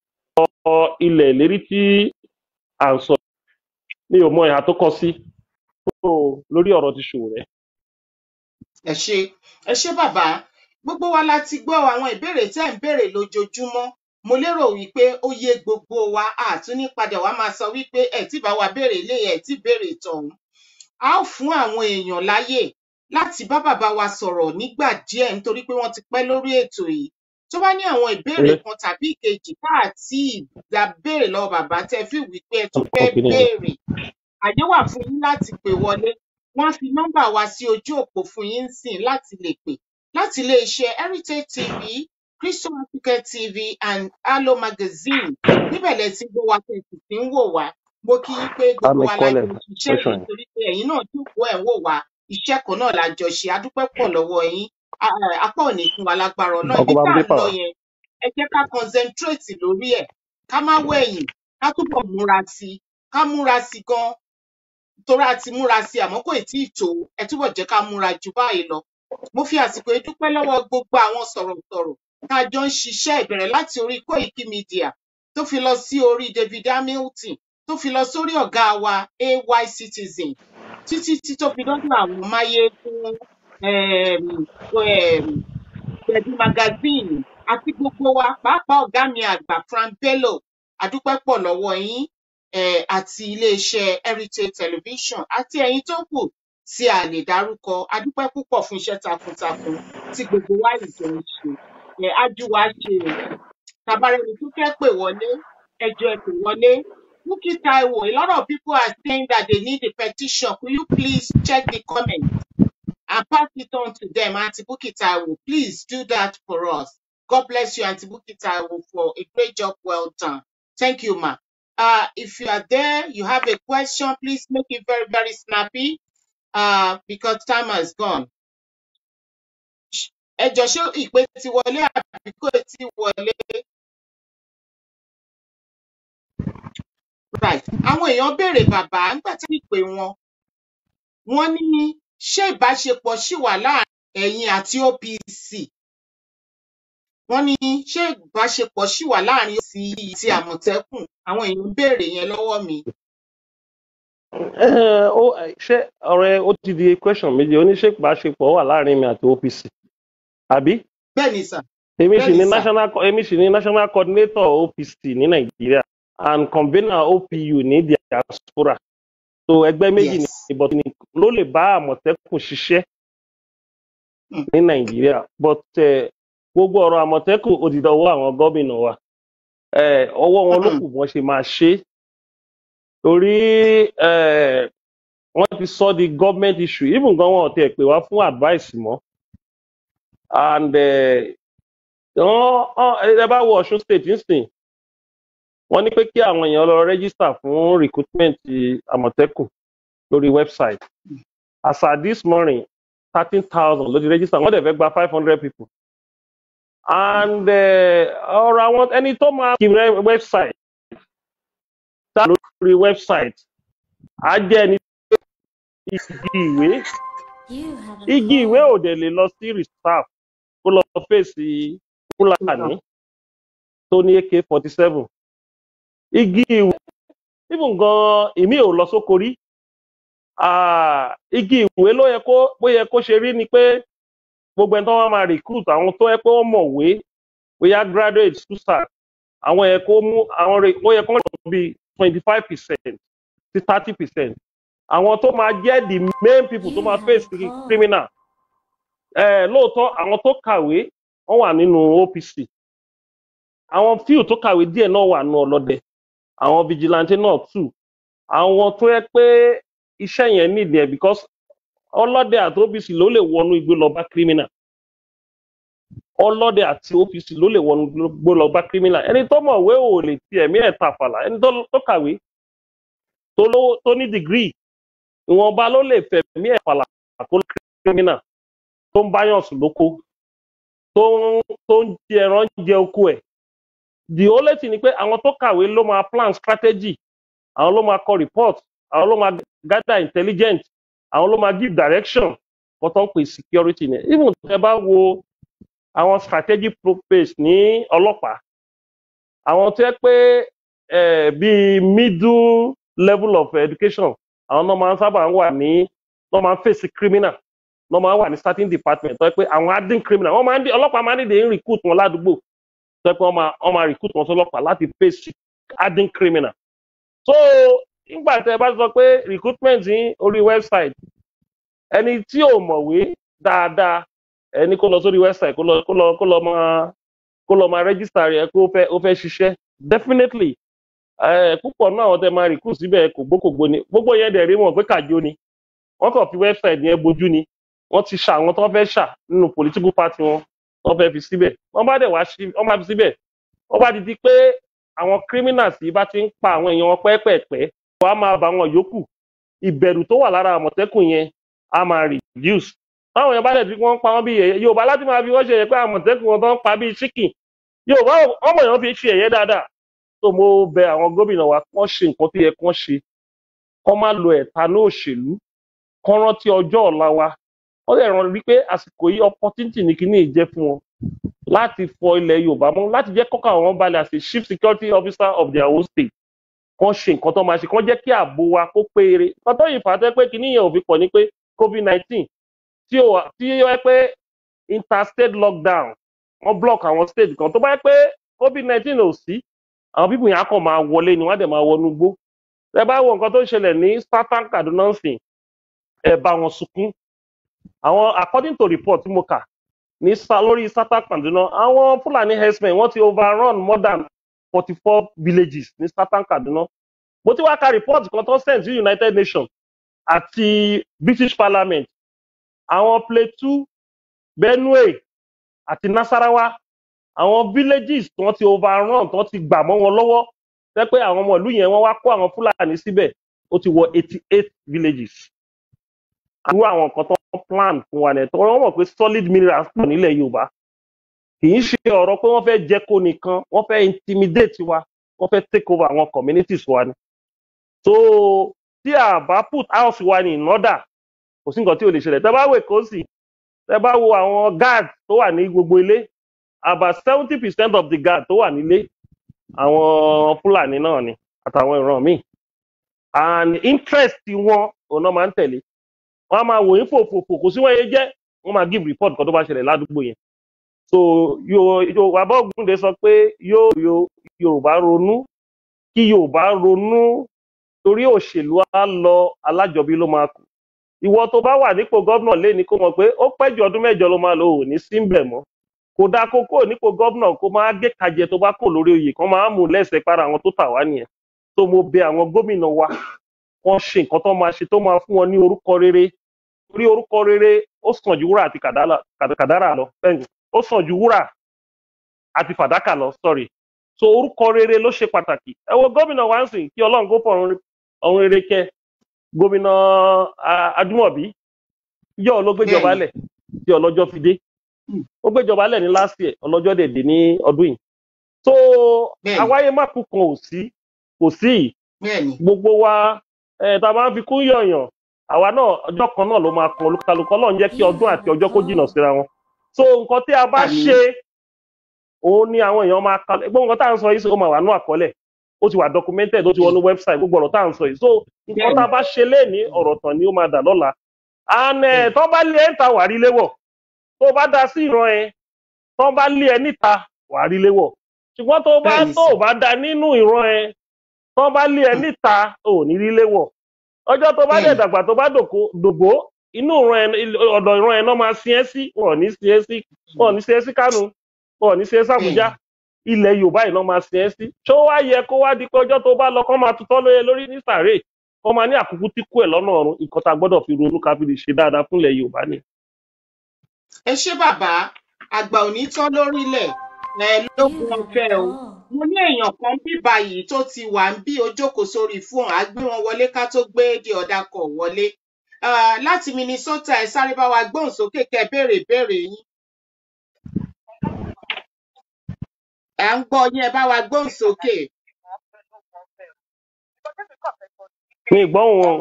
ọ ilẹ̀ ìlérí tí à ń sọ mi ò mọ ìhà tó kọ sí so lórí ọ̀rọ̀ ti ṣòwò rẹ̀. ẹ ṣe ẹ ṣe bàbá gbogbo wa la ti gbọ́ àwọn ìbéèrè tẹ́ ń béèrè lójoojúmọ́ mo lérò wípé ó yé gbogbo wa àtún ní padà wá máa sọ wípé ẹ tí bá wa béèrè ilé ẹ tí béèrè tọ̀hún a ó fún àwọn èèyàn láyè láti bá bàbá wa sọ̀rọ̀ nígbà díẹ̀ nítorí pé wọ́n ti pẹ́ lórí ètò yìí tó bá ní àwọn ìbéèrè Ilé kan tàbí ìkejì tá àti ìgbà béèrè lọ́wọ́ bàbá tẹ́ fi wípé ẹ tún ọkọ̀ fẹ́ kìíní yẹn. béèrè àyè wà fún yín láti pè wọlé wọn á fi nọmbà wa sí ojú òpó fún yín sìn láti lè pè láti iléeṣẹ heritage tv crystal african tv and allo magazine níbẹ̀ lẹ ti gbọ́ wa tẹ̀ sì ti ń wò wá mo kí yín pé gbogbo àmì wa la kọ́lẹ̀ jọ ṣiṣẹ́ question yìí yẹn. torí pé ẹ̀yin náà jókòó ẹ̀ ń wò wá iṣẹ́ kan náà la jọ ṣe adúpẹ́ pọ̀ lọ́wọ́ yín A- a- apá ò ní fún wa lágbára ọlọ́run ọkọ̀ ibi bá tá mi à dé ń lọ pàwọ́. yẹn ẹ jẹ́ ká concentrate lórí ẹ̀ ká má wẹ̀yìn ká túbọ̀ múra sí i ká múra sí i gan torí a ti múra sí i àmọ́ kò tí ì tó ẹ túbọ̀ jẹ́ ká múra jù báyìí lọ mo fi àsìkò yìí dúpẹ́ lọ́wọ́ gbogbo àwọn sọ̀rọ̀sọ̀rọ̀ tá a jọ ń ṣiṣẹ́ ìbẹ̀rẹ̀ láti orí Koiki Media tó fi lọ sí orí David Hamilton tó fi lọ sórí ọ̀gá wa AY Citizen títí tí tó fi dọ́dọ̀ àwọn máyégún um, um, Gbẹ̀du magazine àti gbogbo wa pàápàá ọ̀gá mi àgbà Frank Bello àdúpẹ́ pọ̀ lọ́wọ́ yín um, àti iléeṣẹ́ Heritage Television àti ẹ̀yin tó kù tí a lè dárúkọ àdúpẹ́ púpọ̀ fún iṣẹ́ takuntakun tí gbogbo wa ìjọ ń ṣe um, ájú wa ṣe o tabarẹni tó fẹ́ pè wọlé ẹjọ́ ẹ pè wọlé Bukky Taiwo a lot of people are saying that they need the petition could you please check the comment and pass it on to them. Auntie Buki Taiwo, please do that for us. God bless you, Auntie Buki Taiwo, for a great job well done. Thank you, ma. Uh, if you are there, you have a question, please make it very, very snappy uh, because time has gone. Ẹ jọ̀ọ́ ṣé ìpè ti wọlé àbí kò tí wọlé? Right. Àwọn èèyàn béèrè bàbá nígbà tí ìpè wọn. Wọ́n ní ṣé ìbáṣepọ̀ ṣì wà láàárín ẹ̀yin àti OPC? wọ́n ní ṣé ìbáṣepọ̀ ṣì wà láàrin sí ti àmọ̀tẹ́kùn àwọn èèyàn ń béèrè yẹn lọ́wọ́ mi. Eh, ó eh, ṣé ọ̀rẹ́ ó ti di question méjì oníṣèpàṣepọ̀ wà láàrin mi àti OPC àbí bẹ́ẹ̀ ni sà èmi bẹ́ẹ̀ sì ni ni sà national co- èmi sì ni national coordinator OPC ní Nàìjíríà and convener OPU ní diaspora so ẹgbẹ́ méjì ní yes. but ní ló lè bá àmọ̀tẹ́kùn ṣiṣẹ́ Mm. ní Nàìjíríà but eh, gbogbo ọ̀rọ̀ àmọ̀tẹ́kùn ó ti dọwọ́ àwọn gómìnà wa eh, ọwọ́ wọn ló Mm. kù wọ́n ṣe máa ṣe é torí eh, wọ́n ti sọ di government issue even gan wọn ò tiẹ̀ pè wá fún advice mọ́ and eh, wọ́n wọ́n- ẹ bá wo Ọ̀ṣun state nísìn wọ́n ní pé kí àwọn èèyàn lọ register fún recruitment àmọ̀tẹ́kùn lórí website as at this morning thirteen thousand ló ti register wọ́n dẹ̀ fẹ́ gba five hundred people and eh, ọ̀rọ̀ àwọn ẹni tó máa kí re- website tá lórí website á jẹ́ ẹni igi ìwé You have a igi ìwé call. ò dẹ̀ lè lọ sí reserve kó lọ fèsì fúlàní tó ní ak forty seven igi ìwé even gan èmi ò lọ sóko rí Ah, igi ìwé ló yẹ kó bó yẹ kó ṣe rí ni pé gbogbo ẹni tó wá máa recruit àwọn tó yẹ pé wọ́n mọ̀wé bóyá graduate susa àwọn yẹ kó mú àwọn rè ó yẹ kó lọ bí twenty five percent sí thirty percent àwọn tó máa jẹ́ the main people tó You máa have face a call. criminal eh, lóòótọ́ àwọn tó kàwé wọ́n wà nínú OPC àwọn few tó kàwé díẹ̀ náà wà nínú ọlọ́dẹ àwọn vigilante náà too àwọn tó yẹ pé iṣẹ́ yẹn nídìí ẹ̀ because ọlọ́dẹ àti OPC ló lè wọnú igbó lọ bá criminal ọlọ́dẹ àti OPC ló lè wọnú igbó lọ bá criminal ẹni tó mọ̀wé ò lè ti ẹ̀mí ẹ̀ tàfàlà ẹni tó tó kàwé tó lówó tó ní degree ìwọ̀nba ló lè fẹ̀mí ẹ̀ fàlà tó criminal tó ń báyàn sùn lóko tó ń tó ń jẹ ẹran jẹ oko ẹ̀ the only thing ni pé àwọn tó kàwé ló máa plan strategy àwọn ló máa kọ report àwọn ló máa gather intelligence àwọn ló máa give direction kó tó ń pè security ni even tẹ bá wo àwọn strategic purpose ní ọlọ́pàá àwọn tó yẹ pé eh, bíi middle level of education àwọn náà máa ń sábà wà ní náà máa ń fèsì criminal náà máa ń wà ní starting department tó yẹ pé àwọn adding criminal wọ́n máa ń dé ọlọ́pàá máa ń dìde ń recruit wọn ládùúgbò tó yẹ pé wọ́n máa wọ́n máa recruit wọn sọlọ́pàá láti face adding criminal so nígbà tẹ bá sọ pé recruitment ní orí website ẹni tí ò mọ̀wé dáadáa ẹni kó lọ sórí website kó lọ kó lọ kó lọ máa kó lọ máa register rẹ kó fẹ́ ó fẹ́ ṣiṣẹ́ definitely eh, púpọ̀ náà àwọn tẹ máa recruit síbẹ̀ kò gbókògbó ni gbogbo yẹn dẹ̀ rí wọn pé kàjó ni wọ́n kàn fi website yẹn bojú ni wọ́n ti ṣà àwọn tó fẹ́ ṣà nínú political party wọn wọ́n fẹ́ fi síbẹ̀ wọ́n bá dẹ̀ wá sí wọ́n bá fi síbẹ̀ wọ́n bá di di pé àwọn criminals yìí bá ti ń pa àwọn èèyàn wọn pẹ́ẹ́pẹ́ẹ́pẹ́ wọ́n á máa bá wọn yòókù ìbẹ̀rù tó wà lára àmọ̀tẹ́kùn yẹn á máa reduce táwọn èèyàn bá dẹ̀ ti wọ́n pa wọ́n bí yẹ̀yẹ́ yorùbá láti máa fi wọ́n ṣe yẹ pé àmọ̀tẹ́kùn wọn tó ń pa bíi chicken yorùbá ọmọ èèyàn fi ṣe ẹ̀yẹ́ dáadáa tó mo bẹ àwọn gómìnà wa kán ṣe nǹkan tó yẹ kán ṣe kán má lo ẹ̀tanú òṣèlú kán rántí ọjọ́ ọ̀la wa wọ́n lè ràn rí pé àsìkò yìí opportunity ní kíní yìí jẹ́ fún wọn láti fọ ilẹ̀ yorùbá mọ́ láti jẹ́ kọ́kọ́ àwọn balẹ̀ as a chief security officer of their own state kán ṣe nǹkan tó máa ṣe kán jẹ́ kí ààbò wa kó péere nǹkan tó yìí fà á tẹ́ pé kíní yẹn ò fi pọ̀ ní pé covid nineteen tí ó wà- tí ó yẹ pé interstate lockdown wọ́n block àwọn state kan tó bá yẹ pé covid nineteen ò sí àwọn pípù yẹn á kàn máa wọlé ni wọ́n á dẹ̀ máa wọnú gbó ẹ bá wo nǹkan tó ń ṣẹlẹ̀ ní southern kaduna sìn ẹ bá wọn sunkún àwọn according to report tí mo kà ní sa lórí southern kaduna àwọn fúlàní herdsmen wọ́n ti overrun more than forty four villages ní southern kaduna mo ti wá ka report kan tó send sí united nations àti british parliament àwọn plateau benue àti nasarawa àwọn villages tí wọ́n ti overrun tí wọ́n ti gbà mọ́ wọn lọ́wọ́ jẹ́ pé àwọn ọmọ ìlú yẹn wọ́n wá kó àwọn fúlàní síbẹ̀ ó ti wọ eighty eight villages irú àwọn nǹkan tó ń plan fún wa nìyẹn tó wọ́n mọ̀ pé solid minerals pọ̀ nílẹ̀ yorùbá kì í ṣe ọ̀rọ̀ pé wọ́n fẹ́ jẹ́ kó nìkan wọ́n fẹ́ intimidate wa wọ́n fẹ́ take over àwọn communities wa ni so tí a bá put house wa ní in order kò sí nǹkan tí ò lè ṣẹlẹ̀ tẹ́ bá wò kó sì tẹ́ bá wo àwọn guard tó wà ní gbogbo ilé about seventy percent of the guard tó wà nílé àwọn fúlàní náà ni àtàwọn ìran míì and interest wọn òun náà máa ń tẹ̀lé wọn á máa wò yín fòfòfò kò sí wọn yẹn jẹ́ wọn máa give report kan tó bá ṣẹlẹ̀ ládùúgbò yẹn so yorùbá bọ́ọ̀gùndé sọ pé yóò yo- yorùbá ronú kí yorùbá ronú torí òṣèlú á lọ alájọbí ló máa kù ìwọ tó bá wà nípò gómìnà lé ní kó mọ̀ pé ó pẹ́ ju ọdún mẹ́jọ ló máa lò ò ní síbẹ̀ mọ́ kò dáa kó kó nípò gómìnà kó máa gé kajẹ tó bá kò lórí oyè kan máa mú lẹ́sẹ̀ para àwọn tó tà wá nìyẹn tó mo bẹ àwọn gómìnà wa wọ́n ṣe nǹkan tó máa ṣe tó máa fún wọn ní orúkọ rere torí orúkọ rere ó sàn ju wúrà àti kàdálà- kàdà- kàdárà lọ bẹ́ẹ̀ ni, ó sàn ju wúrà àti fàdákà lọ sorry so orúkọ rere ló ṣe pàtàkì ẹ wo gómìnà wa ń sìn kí ọlọ́run kó fọ̀run ọ̀run rere kẹ gómìnà ah, adúmọ̀bí yọ ló gbéjọba Bẹ́ẹ̀ni. lẹ̀ tí ọlọ́jọ́ fi dé ó gbéjọba lẹ̀ ní last year ọlọ́jọ́ dẹ̀ dé ní ọdún yìí so Bẹ́ẹ̀ni. àwáyé má kú kan ò sí kò sí yìí bẹ́ẹ̀ni gbogbo wa ẹ tá a máa ń fi kún yọ̀yàn àwa náà ọjọ́ kan náà ló máa kan olúkálukú ọlọ́run jẹ́ kí ọdún àti ọjọ́ kó jìnnà síra wọn so nǹkan tí a bá Àmín. ṣe òun ni àwọn èèyàn máa kalẹ̀ gbogbo nǹkan tá à ń sọ yìí sì ó máa wà ní àkọọ́lẹ̀ ó ti wà documented ó ti wọnú website gbogbo ọ̀rọ̀ tá à ń sọ yìí so nǹkan tá a bá ṣe léèní ọ̀rọ̀ tán ni ó máa dà lọ́la and ẹ̀ tó bá lé ẹ̀ ń ta wà rí léwọ̀ tó bá da sí ìran ẹ tó bá lé ẹ níta wà rí léwọ̀ ṣùgbọ́n tó bá Bẹ́ẹ̀ni tó sir. bá da nínú ìran ẹ tó bá lé ẹ níta ò ní rí léwọ̀ ọjọ́ tó bá dẹ̀ Bẹ́ẹ̀ni. dàgbà tó bá dòkó dògbó inú ìran ẹ ọ̀dọ̀ ìran ẹ náà máa sin ẹ́ sí wọn ò ní sin ẹ́ sí wọn ò ní sin ẹ́ sí kánò wọn ò ní sin ẹ́ sí àbújá ilẹ̀ yorùbá yìí náà máa sin ẹ́ sí ṣó wá yẹ kó wá di pé ọjọ́ tó bá lọ kán máa tutọ́ lóye lórí ní sàárè wọ́n máa ní àkókò tí kú ẹ̀ lọ́nà ọ̀run nǹkan tá a gbọ́dọ̀ fi ronú ká fi lè ṣe dáadáa fúnlẹ̀ yorùbá ni. ẹ ṣé bàbá àgbà ò ní tán lórílẹ̀ ẹ lókun ọ̀fẹ́ o mo ní èèyàn kan bí báyìí tó ti wà ń bí ó jókòó sórí fóònù á gbé wọn wọlé ká tó gbé di ọ̀dà kọ̀ wọlé Ah, láti minnesota ẹ sáré bá wa gbóhùn sókè kẹ béèrè ìbéèrè yín à ń gbọ́ yín ẹ bá wa gbóhùn sókè mi ì gbọ́hùn wọn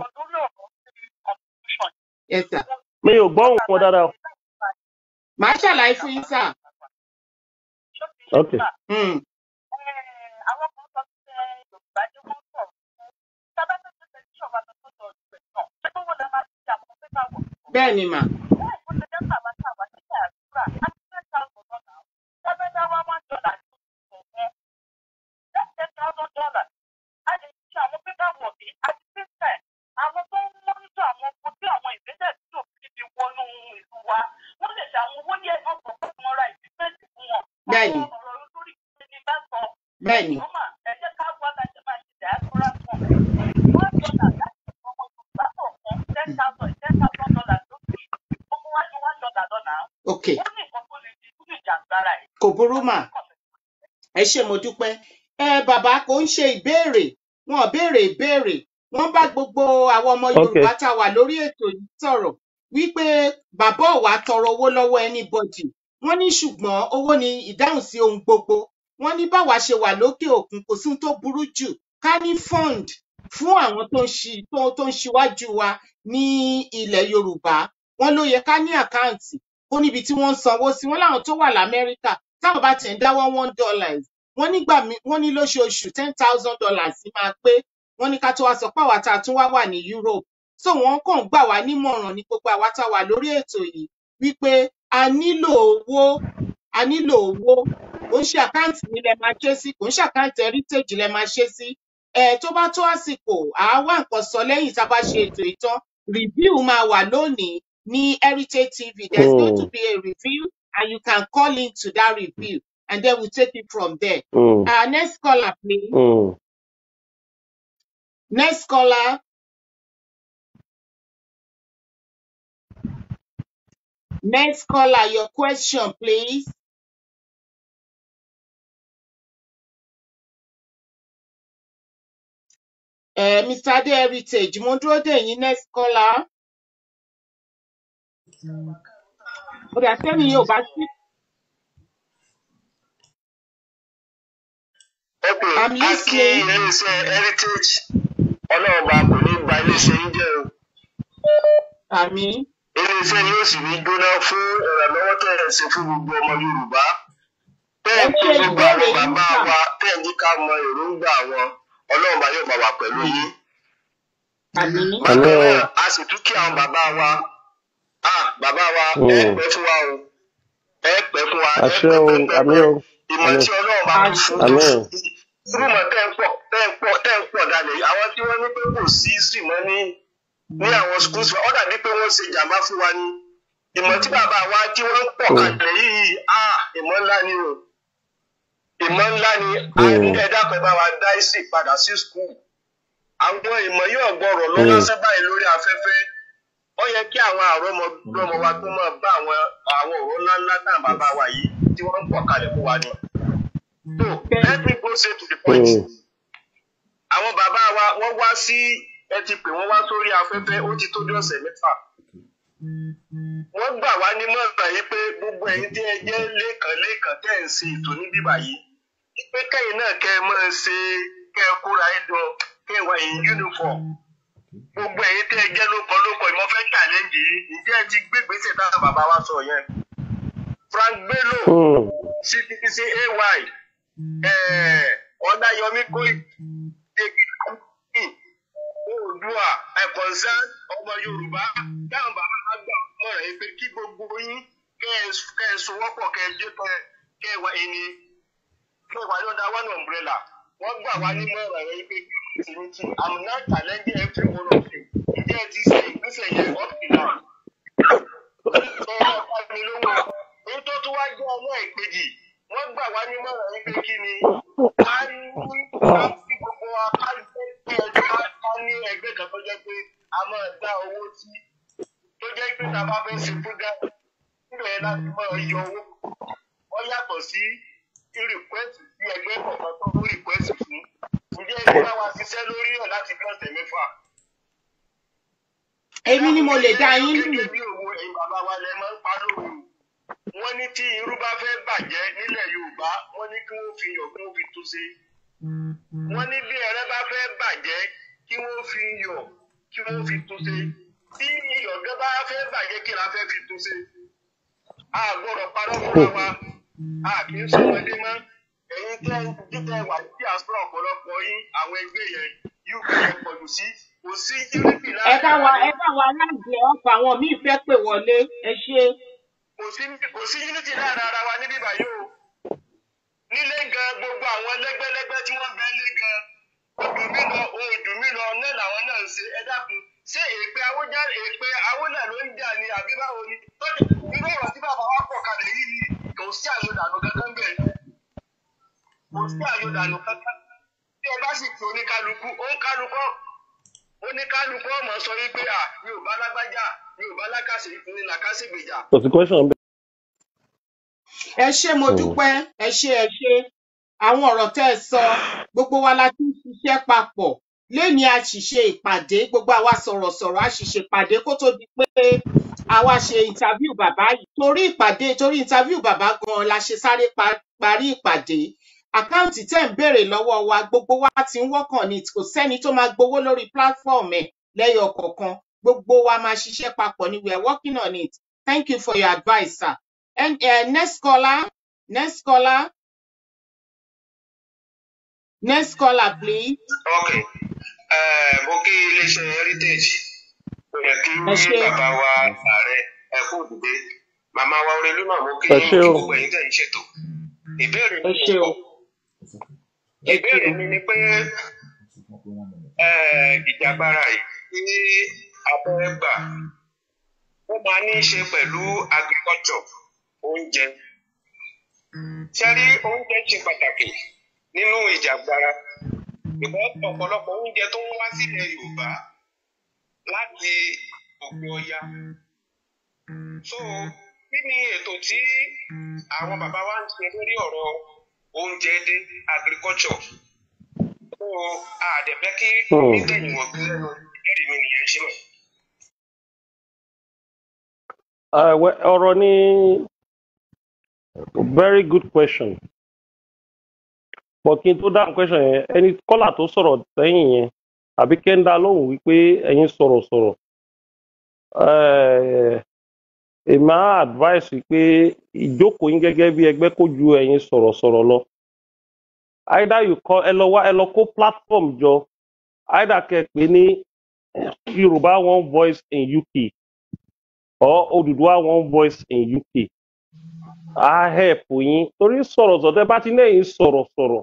ẹ sà mi ò gbọ́hùn wọn dáadáa. màá ṣàlàyé fún yín sà. ok Hmm. bẹ́ẹ̀ ni mà bẹ́ẹ̀ ni bẹ́ẹ̀ ni ok kò burú mà ẹ ṣé mo dúpẹ́ ẹ bàbá kò ń ṣe ìbéèrè wọn ò béèrè ìbéèrè wọn bá gbogbo àwọn ọmọ ok yorùbá tá a wà lórí ètò yìí sọ̀rọ̀ wípé bàbá ò wá tọrọ owó lọ́wọ́ anybody wọn ní ṣùgbọ́n owó ni ìdáhùn sí ohun gbogbo wọn ní báwa ṣe wà lókè òkun kò sí ohun tó burú jù ká ní fund fún àwọn tó ń ṣi tó tó ń ṣíwájú wa ní ilẹ̀ yorùbá wọn ló yẹ ká ní àkáǹtì ó níbi tí wọ́n ń sanwó sí wọn láwọn tó wà lamẹ́ríkà táwọn bá tẹ̀ ń dáwọ́ one dollars wọ́n nígbà mí wọ́n ní lóṣooṣù ten thousand dollars máa pé wọ́n ní ká tó wá sọ pé àwa tá a tún wá wà ní europe so wọ́n kàn gbà wá nímọ̀ràn ní gbogbo àwa tá a wà lórí ètò yìí wípé a nílò owó a nílò owó kò ń ṣe àkáǹtì mi lẹ máa ṣe sí kò ń ṣe àkáǹtì heritage lẹ máa ṣe sí ẹ tó bá tó àsìkò àá wá nǹkan sọ lẹ́yìn tá a bá ṣe ètò ìtàn review máa wà lónìí ní heritage tv there's going to Mm, be a review and you can call into that review and then we take it from there mm, uh, next caller please mm. next caller next caller your question please uh, mr ade heritage mo ń dúró dè yín next caller ó dà sẹ́ni yóò bá sí ẹ pé i'm a kí listening iléeṣẹ́ heritage ọlọ́ọ̀ba kò ní gba iléeṣẹ́ yín jẹ́ o àmì iléeṣẹ́ yóò sì ní jóná fún ìrànlọ́wọ́ tẹ̀ ẹ̀ ṣe fún gbogbo ọmọ yorùbá tẹ́ ẹ ẹ̀ pé ṣe gbogbo ìbéèrè àwọn yín bàbá sà wa tẹ́ ẹ̀ ní ká mọ èròǹgbà wọn ọlọ́ọ̀ba yóò bá wa pẹ̀lú yín àmì àmì bákan o náà a sì tún kí àwọn bàbá wa ah bàbá wa ẹ Mm, pẹ́ fún wa o ẹ pẹ́ fún wa ẹ àṣẹ pẹ́ o pẹ́ pẹ́ àmì pẹ́ o ìmọ̀ àmì tí ọlọ́ọ̀ba tó àṣẹ fún tó àmì fún irúmọ̀ tẹ́ ń pọ̀ tẹ́ ń pọ̀ tẹ́ ń pọ̀ dalẹ̀ yìí àwọn tí wọ́n ní pé kò sí sí mọ́ ní ní àwọn schools wa ó dàbí pé wọ́n ṣe jàmbá fún wa ni ìmọ̀ tí bàbá wa tí wọ́n ń pọ̀ Mm, kalẹ̀ yìí ah ìmọ̀ ńlá ni o ìmọ̀ ńlá ni a ní mm, ẹ̀dá kan bá wa dá sí padà sí school àwọn ìmọ̀ yóò gbọ́rọ̀ lọ mm, lọ́sẹ̀ báyìí lórí afẹ́fẹ́ ó yẹ kí àwọn àrọ́mọdọ́mọ wa tó máa bá àwọn àwọn ọ̀rọ̀ ńláńlá náà bàbá wa yìí tí wọ́n ń pọ̀ kalẹ̀ fún wa ni. so bẹ́ẹ̀ let me go straight to the point mm, àwọn bàbá wa wọ́n wá sí ẹ ti pè wọ́n wá sórí afẹ́fẹ́ ó ti tó bí ọ̀sẹ̀ mẹ́fà wọ́n gbà wá nímọ̀ràn yìí pé gbogbo ẹ̀yin tí ẹ jẹ́ lẹ́ẹ̀kan lẹ́ẹ̀kan tẹ́ ẹ̀ ń ṣe ètò ní bíbà yìí pé kẹ́yìn náà kẹ́ ẹ máa ṣe kẹ́ ẹ kóra ẹ jọ kẹ́ ẹ wà in uniform gbogbo ẹ̀yin tí ẹ jẹ́ lóko lóko ìmọ̀ fẹ́ challenge yìí ǹjẹ́ ẹ ti gbé gbèsè táwọn bàbá wa sọ yẹn Frank Bello mm, CPC AY eh, Ọláyọmí Kóìkì oòdùà ẹ̀kọ́nsán ọmọ yorùbá táwọn bàbá wa gbà mọ̀ràn yìí pé kí gbogbo yín kẹ́ ẹ kẹ́ ẹ sowọ́pọ̀ kẹ́ ẹ jẹ́ kẹ́ ẹ kẹ́ ẹ wà ẹni kẹ́ ẹ wà lọ́dà one umbrella wọ́n gbà wá ní mọ̀ràn yìí pé unity i'm not challenging every one of you ǹjẹ́ ẹ ti ṣe ìgbésẹ̀ yẹn up to now ẹ ẹ bá mi lówó èyí tó tún wá jẹ́ ọmọ ìkejì wọ́n gbà wá ní mọ̀ràn yìí pé kí ni ká ní ká sí gbogbo wa ká ní ká ká ní ẹgbẹ́ kan tó jẹ́ pé a máa dá owó sí tó jẹ́ pé tá a bá fẹ́ ṣe program níbẹ̀ yẹn láti máa yọ owó wọ́n yàtọ̀ sí request sí ẹgbẹ́ kọ̀ọ̀kan tó ń request fún ǹjẹ́ ẹgbẹ́ bá wa ṣiṣẹ́ lórí ẹ̀ láti bí ọ̀sẹ̀ mẹ́fà. èmi ni mo lè dá yín lù gẹ́gẹ́ bí òwò ẹ̀yin bàbá wa lẹ máa ń pa lóru wọ́n ní tí irú bá fẹ́ bàjẹ́ nílẹ̀ yorùbá wọ́n ní kí wọ́n fi yọ̀ kí wọ́n fi tún ṣe wọ́n ní bí ẹrẹ́ bá fẹ́ bàjẹ́ kí wọ́n fi yọ̀ kí wọ́n fi tún ṣe tí iyọ̀gẹ́ bá fẹ́ bàjẹ́ kí la fẹ́ fi tún ṣe a gbọ́dọ̀ parọ́ fúnra wa a kì í sọmọdé mọ́ ẹ̀yin tẹ́ títẹ̀ wà ní diaspora ọ̀pọ̀lọpọ̀ yín àwọn ẹgbẹ́ yẹn uk yẹn pọ̀jù sí kò sí unity ẹ bá wa láàrin ẹ bá wa láǹdì ọkọ àwọn míì fẹ́ pè wọlé ẹ ṣe kò sí kò sí unity láàrin ara wa níbí báyìí o nílé gan gbogbo àwọn lẹ́gbẹ́lẹ́gbẹ́ tí wọ́n bẹ lé gan odù mí lọ odù mí lọ náà làwọn náà ń ṣe ẹ dákun ṣé èpè awójá èpè awó náà ló ń jà ní àbí báwo ni tọ́jú irú ọ̀rọ̀ tí bàbá wa pọ̀ kalẹ̀ yìí ni kò sí àyọ̀dànù kankan bẹ́ẹ̀ kò sí àyọ̀dànù kankan tí ẹ bá sì fi oníkálukú oníkálukú oníkálukú ọmọ sọ wípé à mi ò bá lágbájá mi ò bá lákàṣe ní làkàṣègbèjà kò sí question bẹ́ẹ̀. ẹ ṣe mo Hmm. dúpẹ́ ẹ ṣe ẹ ṣe àwọn ọ̀rọ̀ tẹ́ ẹ sọ gbogbo wa la ti ń ṣiṣẹ́ papọ̀ lẹ́ni a sì ṣe ìpàdé gbogbo àwa sọ̀rọ̀sọ̀rọ̀ a sì ṣe ìpàdé kó tó di pé àwa ṣe interview bàbá yìí torí ìpàdé torí interview bàbá gan la ṣe sáré pa- parí ìpàdé àkáǹtì tẹ́ ń béèrè lọ́wọ́ wa gbogbo wa ti ń wọ́kàn ní kò sẹ́ni tó máa gbowó lórí platform ẹ̀ lẹ́yọ kọ̀ọ̀kan gbogbo wa máa ṣiṣẹ́ papọ̀ ni we are working on it thank you for your advice sir. And uh, next caller, next caller, next caller, please. ok eh, mo kí iléeṣẹ́ heritage ó yẹ kí Ẹ ṣé. bàbá wa ààrẹ ẹ kú òdìdé màmá wa orelú náà mo kí Ẹ mo ṣé kí o. gbogbo ẹ̀yin tẹ̀ ń ṣètò ìbéèrè Ẹ mi ṣé o. Ẹ ṣé ìbéèrè o. mi ni pé eh, ìjàgbara yìí tí abẹ́ gbà ó máa ní í ṣe pẹ̀lú agriculture oúnjẹ ṣẹ́rí oúnjẹ ṣe pàtàkì nínú ìjàgbara ìbọn ọ̀pọ̀lọpọ̀ oúnjẹ tó ń wá sílẹ̀ yorùbá láti òkè ọya so kí ni ètò tí àwọn bàbá wa ń ṣe lórí ọ̀rọ̀ oúnjẹ dé agriculture so àdẹ̀fẹ́ kí Hmm. omi tẹ̀yìn wọ̀ bí lẹ́nu ìbéèrè mi nìyẹn ṣe mọ̀. Uh, well, ọ̀rọ̀ ni very good question. But kí n tó dáhùn question yẹn, ẹni kọ́là tó sọ̀rọ̀ sẹ́yìn yẹn, àbí kẹ́ńdà lóhùn wípé ẹ̀yin sọ̀rọ̀ sọ̀rọ̀. Eh, Èmi á advice wípé ìjókòó yín gẹ́gẹ́ bí ẹgbẹ́ kó ju ẹ̀yin sọ̀rọ̀ sọ̀rọ̀ lọ. Either you call ẹ lọ wá ẹ lọ kó platform jọ, either kẹ́ pé ní Yorùbá one voice in UK or Odùduwà one voice in UK. á help yín torí sọ̀rọ̀ sọ̀rọ̀ tẹ́ bá ti lẹ́yìn sọ̀rọ̀ sọ̀rọ̀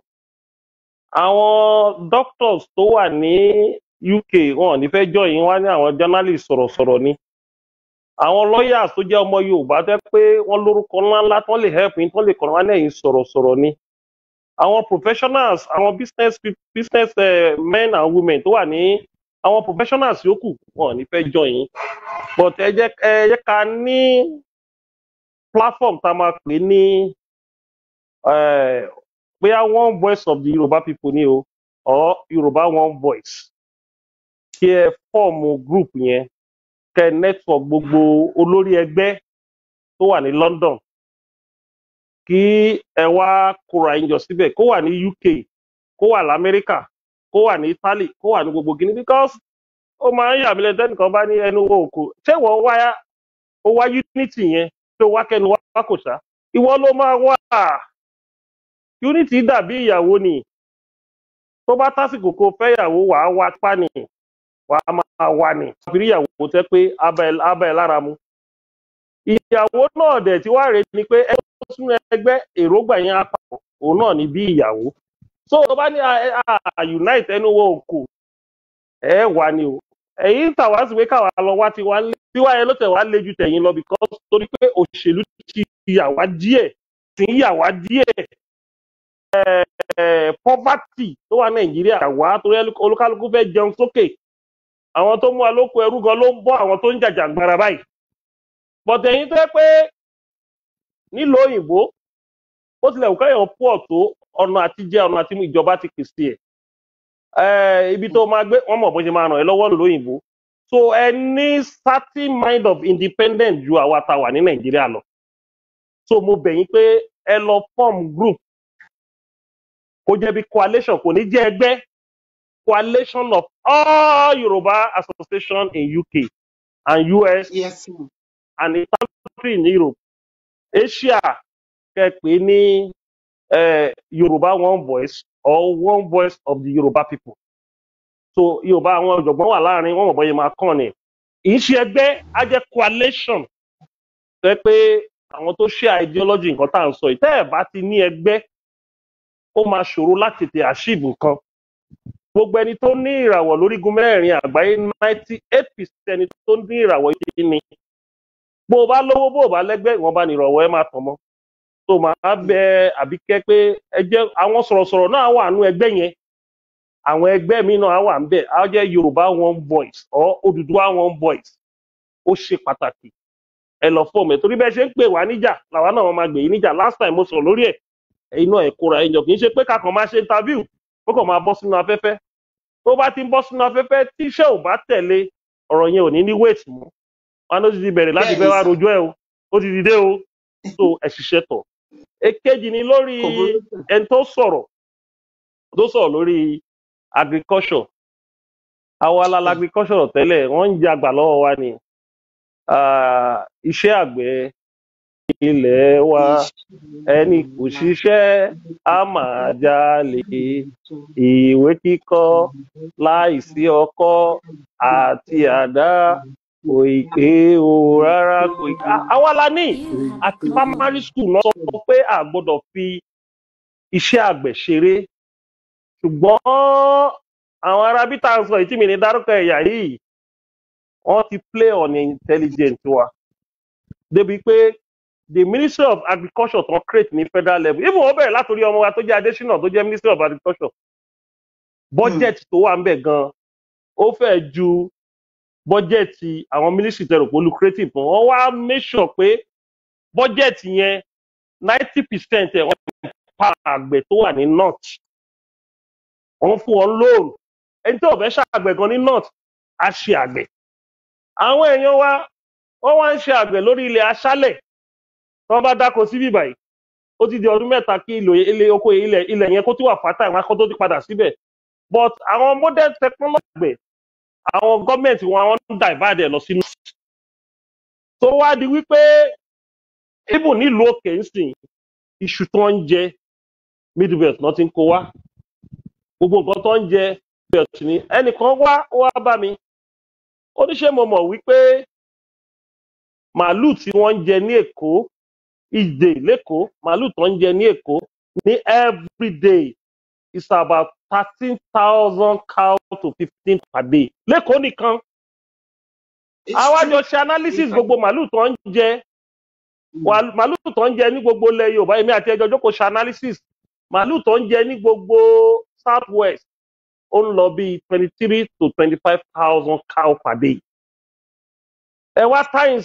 àwọn doctors tó wà ní UK wọn ò ní fẹ́ jọ yín wá ní àwọn journalist sọ̀rọ̀ sọ̀rọ̀ ni àwọn lawyers tó jẹ́ ọmọ Yorùbá tẹ́ pé wọ́n lórúkọ ńláńlá tán lè help yín tán lè kọ̀ọ̀rọ̀ wá lẹ́yìn sọ̀rọ̀ sọ̀rọ̀ ni àwọn professionals àwọn business pe- business eh, men and women tó wà ní àwọn professionals yòókù wọn ò ní fẹ́ jọ yín but ẹ jẹ́ ẹ jẹ́ ká ní platform tá a máa pè ní eh, bóyá one voice of the Yorùbá people ni o or Yorùbá one voice kí ẹ fọ́ọ̀mù group yẹn kẹ network gbogbo olórí ẹgbẹ́ tó wà ní London kí ẹ wá kóra yín jọ síbẹ̀ kó wà ní UK kó wà lamẹ́ríkà kó wà ní Italy kó wà ní gbogbo Guinea because ó máa ń yà mí lẹ́nu tẹ́nìkan bá ní ẹnu wo òkò ṣé wọ́n wá ó wá unity yẹn tó wá kẹnu wá kò sá ìwọ ló máa wá unity dàbí ìyàwó ni tó bá tásìkò kó fẹ́yàwó wàá wá pa ni wàá máa wá ni àfírí ìyàwó tẹ́ pé abẹ́ abẹ́ ẹ̀ lára mu ìyàwó náà dẹ̀ tí wàá rèé ni pé ẹ tó sún ẹgbẹ́ èròǹgbà yẹn apapọ̀ òun náà ni bí ìyàwó so tó bá ní a a unite ẹnu wo òkò ẹ wà ni o ẹ̀yin tàwa sì pé káwa lọ wá tiwa lé tiwa yẹn ló tẹ̀ wá lé ju tẹ̀yìn lọ because torí pé òṣèlú ti yà wá díẹ̀ tí ń yà wá díẹ̀ eh, poverty tó wà nàìjíríà yà wá torí olúkálukú fẹ́ jẹun sókè àwọn tó mú wa lóko ẹrú gan ló ń bọ́ àwọn tó ń jàjàgbara báyìí bọ̀dẹ̀ yín tó yẹ pé nílùú òyìnbó ó tilẹ̀ wù káyọ̀ pọ̀ tó ọ̀nà àti jẹ́ ọ̀nà àti mú ìjọba ti pèsè ẹ̀ Eh, ibi tó máa gbé wọn mọ̀ bó ṣe máa ràn ẹ́ lọ́wọ́ lóyìnbó so ẹ ní certain mind of independent ju àwa ta wà ní nàìjíríà lọ so mo bẹ̀ yín pé ẹ lọ form group kó jẹ́ bí coalition kò ní jẹ́ ẹgbẹ́ coalition of all Yoruba association in UK and US yes sir. and a country in Europe Asia kẹ pé ní eh, Yoruba one voice or one voice of the Yoruba people so Yorùbá àwọn ọ̀jọ̀gbọ́n wà láàrin wọn mọ̀ bọ́yẹ máa kàn ní kì í ṣe ẹgbẹ́ á jẹ́ coalition tẹ́ pé àwọn tó ṣe ideology nǹkan tá à ń sọ yìí tẹ́ ẹ̀ bá ti ní ẹgbẹ́ ó máa ṣòro láti tètè achieve nǹkan gbogbo ẹni tó ní ìràwọ̀ lórígun mẹ́rin àgbáyé ninety eight percent ẹni tó ní ìràwọ̀ yìí ni bó o bá lówó bó o bá lẹ́gbẹ́ ìwọ̀nba ní ìràwọ̀ ẹ máa tàn mọ́ tó máa bẹ àbíkẹ́ pé ẹ jẹ́ àwọn sọ̀rọ̀sọ̀rọ̀ náà wà nú ẹgbẹ́ yẹn àwọn ẹgbẹ́ mi náà wà ń bẹ̀ á jẹ́ Yorùbá one voice or Odùduwà one voice ó ṣe pàtàkì ẹ lọ fọ́ọ̀mù ẹ̀ torí bẹ́ẹ̀ ṣe ń pè wá níjà làwa náà máa gbè yín níjà last time mo sọ̀rọ̀ lórí ẹ̀ ẹ̀yin náà ẹ̀ kóra ẹ̀yàn kì í ṣe pé kakàn máa ṣe interview ó kàn máa bọ́ sínú afẹ́fẹ́ tó bá ti ń bọ́ sínú afẹ́fẹ́ tíṣẹ́ ò bá tẹ̀lé ọ̀rọ̀ yẹn ò ní ní wait mọ́ wọn ló ti di bẹ̀rẹ̀ láti bẹ́ẹ̀ fẹ́ ni wá sà rojọ́ ẹ̀ o ó ti dìde o so ẹ̀ ṣiṣẹ́ tọ̀ èkejì ni lórí kò burú sà ẹni tó sọ̀rọ̀ tó sọ̀rọ̀ lórí agriculture àwa la la agriculture tẹ́lẹ̀ wọ́n ń jẹ àgbà lọ́wọ́ wa ni Ah, iṣẹ́ àgbẹ̀ ilẹ̀ wa ẹni kò ṣiṣẹ́ á máa jalè ìwé kíkọ́ láìsí ọkọ́ àti àdá kò ì pé o rárá kò ì Ah, àwa la ní àti primary school náà sọ pé a gbọ́dọ̀ fi iṣẹ́ àgbẹ̀ ṣeré ṣùgbọ́n àwọn ará bí tá à ń sọ yìí tí mi ní dárúkọ ẹ̀yà yìí wọ́n ti play on intelligent wa débi pé the ministry of agriculture tó ń create ní federal level even wọ́n bẹ̀rẹ̀ látòrí ọmọ wa tó jẹ́ adésínà tó jẹ́ ministry of agriculture budget tó wà ń bẹ̀ gan ó fẹ́ ju budget àwọn ministry tẹ̀rọ pé lucrative fún wọ́n wá make sure pé budget yẹn ninety percent ẹ̀ wọ́n pa àgbẹ̀ tó wà ní north wọ́n fún wọn loan ẹni tí ò fẹ́ ṣàgbẹ̀ gan ní north á ṣe àgbẹ̀ àwọn èèyàn wa wọ́n wá ń ṣe àgbẹ̀ lórí ilẹ̀ aṣálẹ̀ tí wọ́n bá dáko síbí báyìí ó ti di ọdún mẹ́ta kí ìlò ilé oko ilẹ̀ ilẹ̀ yẹn kó tí wà fátà ìwọn akọ́ tó ti padà síbẹ̀ but àwọn modern technology àgbẹ̀ àwọn gọ́ọ̀mẹ̀ntì wọn àwọn ń divide ẹ̀ lọ sínú. tó wá di wípé ibùn nílùú òkè ń sìn iṣu tó ń jẹ midwest náà ti ń kó wá gbogbo nǹkan tó ń jẹ midwest ni ẹnìkan wá ó wá bá mi ó ní ṣé mo mọ̀ wípé màálù tí wọ́n ń jẹ ní èkó ìdè lẹ́kọ̀ọ́ màálù tó ń jẹ ní èkó ní everyday is about thirteen thousand cow to fifteen per day lẹ́kọ̀ọ́ nìkan it's àwa true jọ ṣe analysis gbogbo màálù tó ń jẹ wà- màálù tó ń jẹ ní gbogbo ilẹ̀ yorùbá èmi àti ẹjọ́ jókòó ṣe analysis màálù tó ń jẹ ní gbogbo south west ó ń lọ bí twenty three to twenty five thousand cow per day ẹ wá times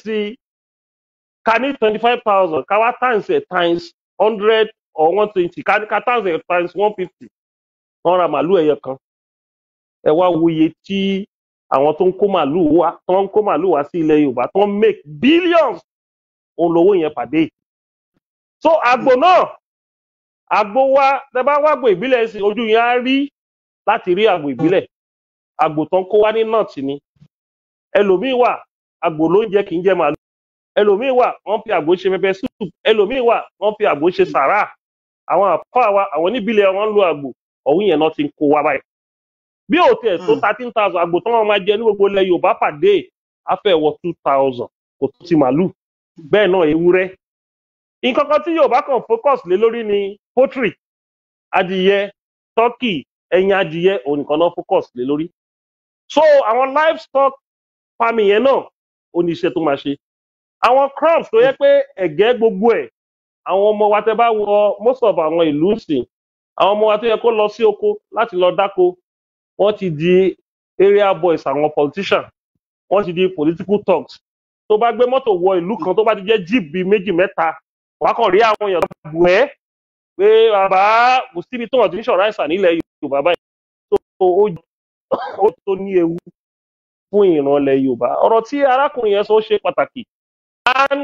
ká ní twenty five thousand ká wá times ẹ times hundred or one twenty ká ká times ẹ times one fifty wọ́n ra màálù ẹyọ kan ẹ wá wo iye tí àwọn tó ń kó màálù wá tó ń kó màálù wá sí ilẹ̀ yorùbá tó ń make billions òun lówó yẹn pàdé so àgbò náà àgbò wa tẹ bá wá àgbò ìbílẹ̀ sí ojú yẹn á rí láti rí àgbò ìbílẹ̀ àgbò tó ń kó wá ní nọ́ọ̀tì ni ẹlòmíì wà àgbò ló ń jẹ kì í jẹ màálù ẹlòmíì wà wọ́n fi àgbò ṣe pẹpẹ soup ẹlòmíì wà wọ́n fi àgbò ṣe sàrà àwọn àfáà wa àwọn níbílẹ̀ wọn ń lo àgbò ọ̀hún yẹn náà ti ń kó wá báyìí bí ò tiẹ̀ tó Mm. thirteen thousand àgbò tó wọn máa jẹ ní gbogbo ilẹ̀ yorùbá pàdé afẹ́ wọ two thousand kò tó ti màálù bẹ́ẹ̀ náà ewúrẹ́ nǹkan kan tí yorùbá kan focus lé lórí ni poultry adìyẹ turkey ẹyin adìyẹ òun nìkan náà focus lé lórí so àwọn livestock farming yẹn náà ó ní iṣẹ́ tó máa ṣe àwọn crops tó yẹ pé ẹ̀gẹ́ gbogbo ẹ̀ àwọn ọmọ wa tẹ bá wọ most of àwọn ìlú sìn àwọn ọmọ wa tó yẹ kó lọ sí oko láti lọ dáko wọ́n ti di area boys àwọn politician wọ́n ti di political talks tó bá gbé mọ́tò wọ ìlú kan tó bá ti jẹ́ jeep bíi méjì mẹ́ta wàá kàn rí àwọn èèyàn tó bù ẹ́ pé bàbá kò síbi tó wọ́n ti ń ṣọ̀rọ̀ àìsàn nílẹ̀ yorùbá báyìí tó ó ó tó ní ewu fún ìrànlẹ̀ yorùbá ọ̀rọ̀ tí arákùnrin yẹn sọ ó ṣe pàtàkì And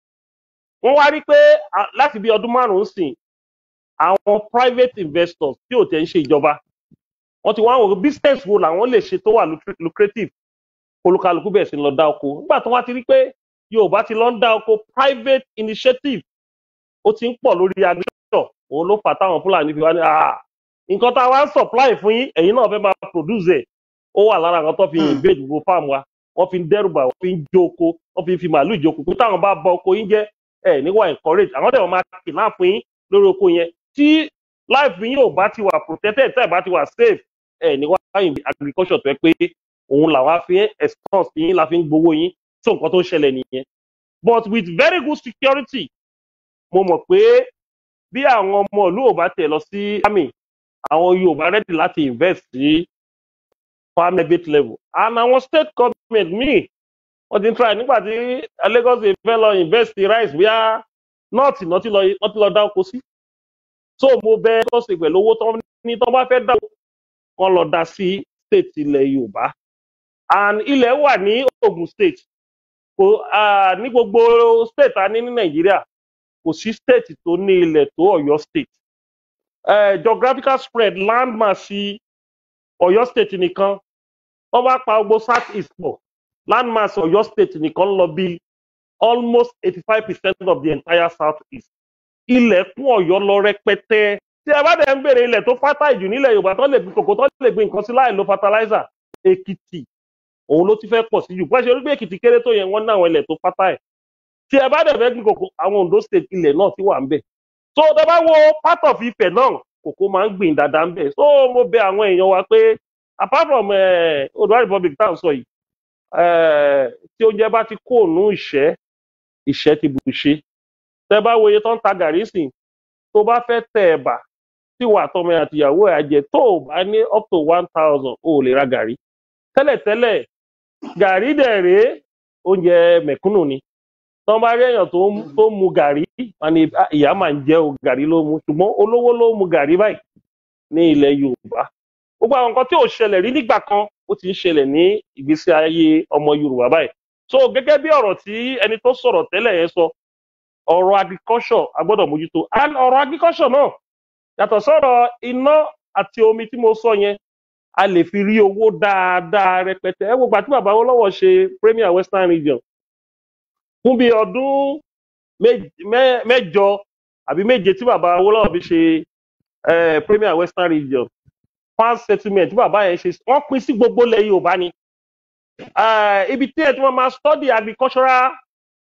wọ́n wá rí pé à, láti bí ọdún márùn-ún sìn àwọn private investors tí ò tẹ̀ ń ṣe ìjọba wọ́n ti wá wò ó business wo làwọn lè ṣe tó wà lucra- lucrative olúkálukú bẹ̀rẹ̀ sí ń lọ dá oko nígbà tó wá ti rí pé yorùbá ti lọ ń dá oko private initiative ó ti ń pọ̀ lórí agriculture òun ló fà táwọn fúlàní fi wá ní "Ah, nǹkan tá a wá ń supply fún yín ẹ̀yin náà fẹ́ máa produce ẹ̀ ó wà lára nǹkan tó fi Hmm. invade gbogbo farm wa wọ́n fi ń dẹ́rùbà wọ́n fi ń jó oko wọ́n fi ń fi màálù jó oko pé táwọn bá bọ oko yín jẹ́ ẹ̀ níwà encourage àwọn dẹ̀ wọ́n máa kìnnà fún yín lórí oko yẹn tí life yín ò bá ti wà protected tẹ́ ẹ̀ bá ti wà safe ẹ̀ níwà agriculture tó yẹ pé òun làwọn á fi expense yín la fi ń gbowó yín tó nǹkan tó ń ṣẹlẹ̀ nìyẹn but with very good security mo mọ̀ pé bí àwọn ọmọ ìlú ò bá tẹ̀ lọ sí army àwọn yorùbá ready láti invest sí farm debit level and àwọn state government míì wọ́n ti ń try nígbà tí lagos state fẹ́ lọ invest sí rice bíá north náà ti lọ wọ́n ti lọ dá oko sí so mo bẹ lagos state pẹ̀lú owó tó ní tó bá fẹ́ dá wọn lọ dá sí state ilẹ̀ yorùbá and ilẹ̀ wà ní ogun state kò ah, ní gbogbo state a ní ní nàìjíríà kò sí state tó ní ilẹ̀ tó ọ̀yọ́ state uh, geographical spread land mass sí ọ̀yọ́ state nìkan wọ́n bá pa gbogbo south east pọ̀ land mass ọ̀yọ́ state nìkan lọ bí almost eighty five percent of the entire south east ilẹ̀ kún ọ̀yọ́ lọ rẹpẹtẹ tí ẹ bá dẹ̀ ń béèrè ilẹ̀ tó fátà jù nílẹ̀ yorùbá tó lè gbin kòkó tó lè gbin nǹkan sí láì lo fertilizer èkìtì òun ló ti fẹ́ pọ̀ sí jù pẹ́ ṣe orí pé èkìtì kéré tó yẹn wọ́n ní àwọn ilẹ̀ tó fátà ẹ̀ tí ẹ bá dẹ̀ fẹ́ gbin kòkó àwọn ondo state ilẹ̀ náà ti wà ń bẹ̀ so tẹ bá wo part of Ifẹ̀ náà kòkó máa ń gbìn dáadáa ń bẹ̀ so mo bẹ àwọn èèyàn wa pé apart from eh, Oòduà republic tá à ń sọ yìí eh, tí oúnjẹ bá ti kó ònú ìṣẹ́ ìṣẹ́ ti bù ṣe tẹ bá wo iye tó ń ta gàrí sìn tó bá fẹ́ tẹ ẹ̀bà tí wà tọmọ ẹ̀ àtìyàwó ẹ̀ àjẹ tó o bá ní up to one thousand o ò lè ra gàrí tẹ́lẹ̀tẹ́lẹ̀ gàrí dẹ̀ rèé oúnjẹ mẹ̀kúnnù ni tọ́ bá rí èèyàn tó ń tó ń mu gàrí wọn ni "Ah, ìyá máa ń jẹ́ o gàrí ló mu ṣùgbọ́n olówó ló mu gàrí báyìí ní ilẹ̀ yorùbá gbogbo àwọn nǹkan tí ò ṣẹlẹ̀ rí nígbà kan ó ti ń ṣẹlẹ̀ ní ìgbésí ayé ọmọ yorùbá báyìí so gẹ́gẹ́ bí ọ̀rọ̀ tí ẹni tó sọ̀rọ̀ tẹ́lẹ̀ yẹn sọ ọ̀rọ̀ agriculture a gbọ́dọ̀ mójútó and ọ̀rọ̀ agriculture náà yàtọ̀ sọ̀rọ̀ iná àti omi tí mo sọ yẹn a lè fi rí owó dáadáa rẹpẹtẹ ẹ wo gbà tí bàbá Awólọ́wọ̀ ṣe premier western region fún bí ọdún méj- mẹ́- mẹ́jọ àbí méje tí bàbá Awólọ́wọ̀ fi ṣe eh, premier western region farm settlement tí bàbá yẹn ṣe wọ́n pín sí gbogbo ilẹ̀ yorùbá ni Eh, ibi tí ẹ tí wọ́n máa study agricultural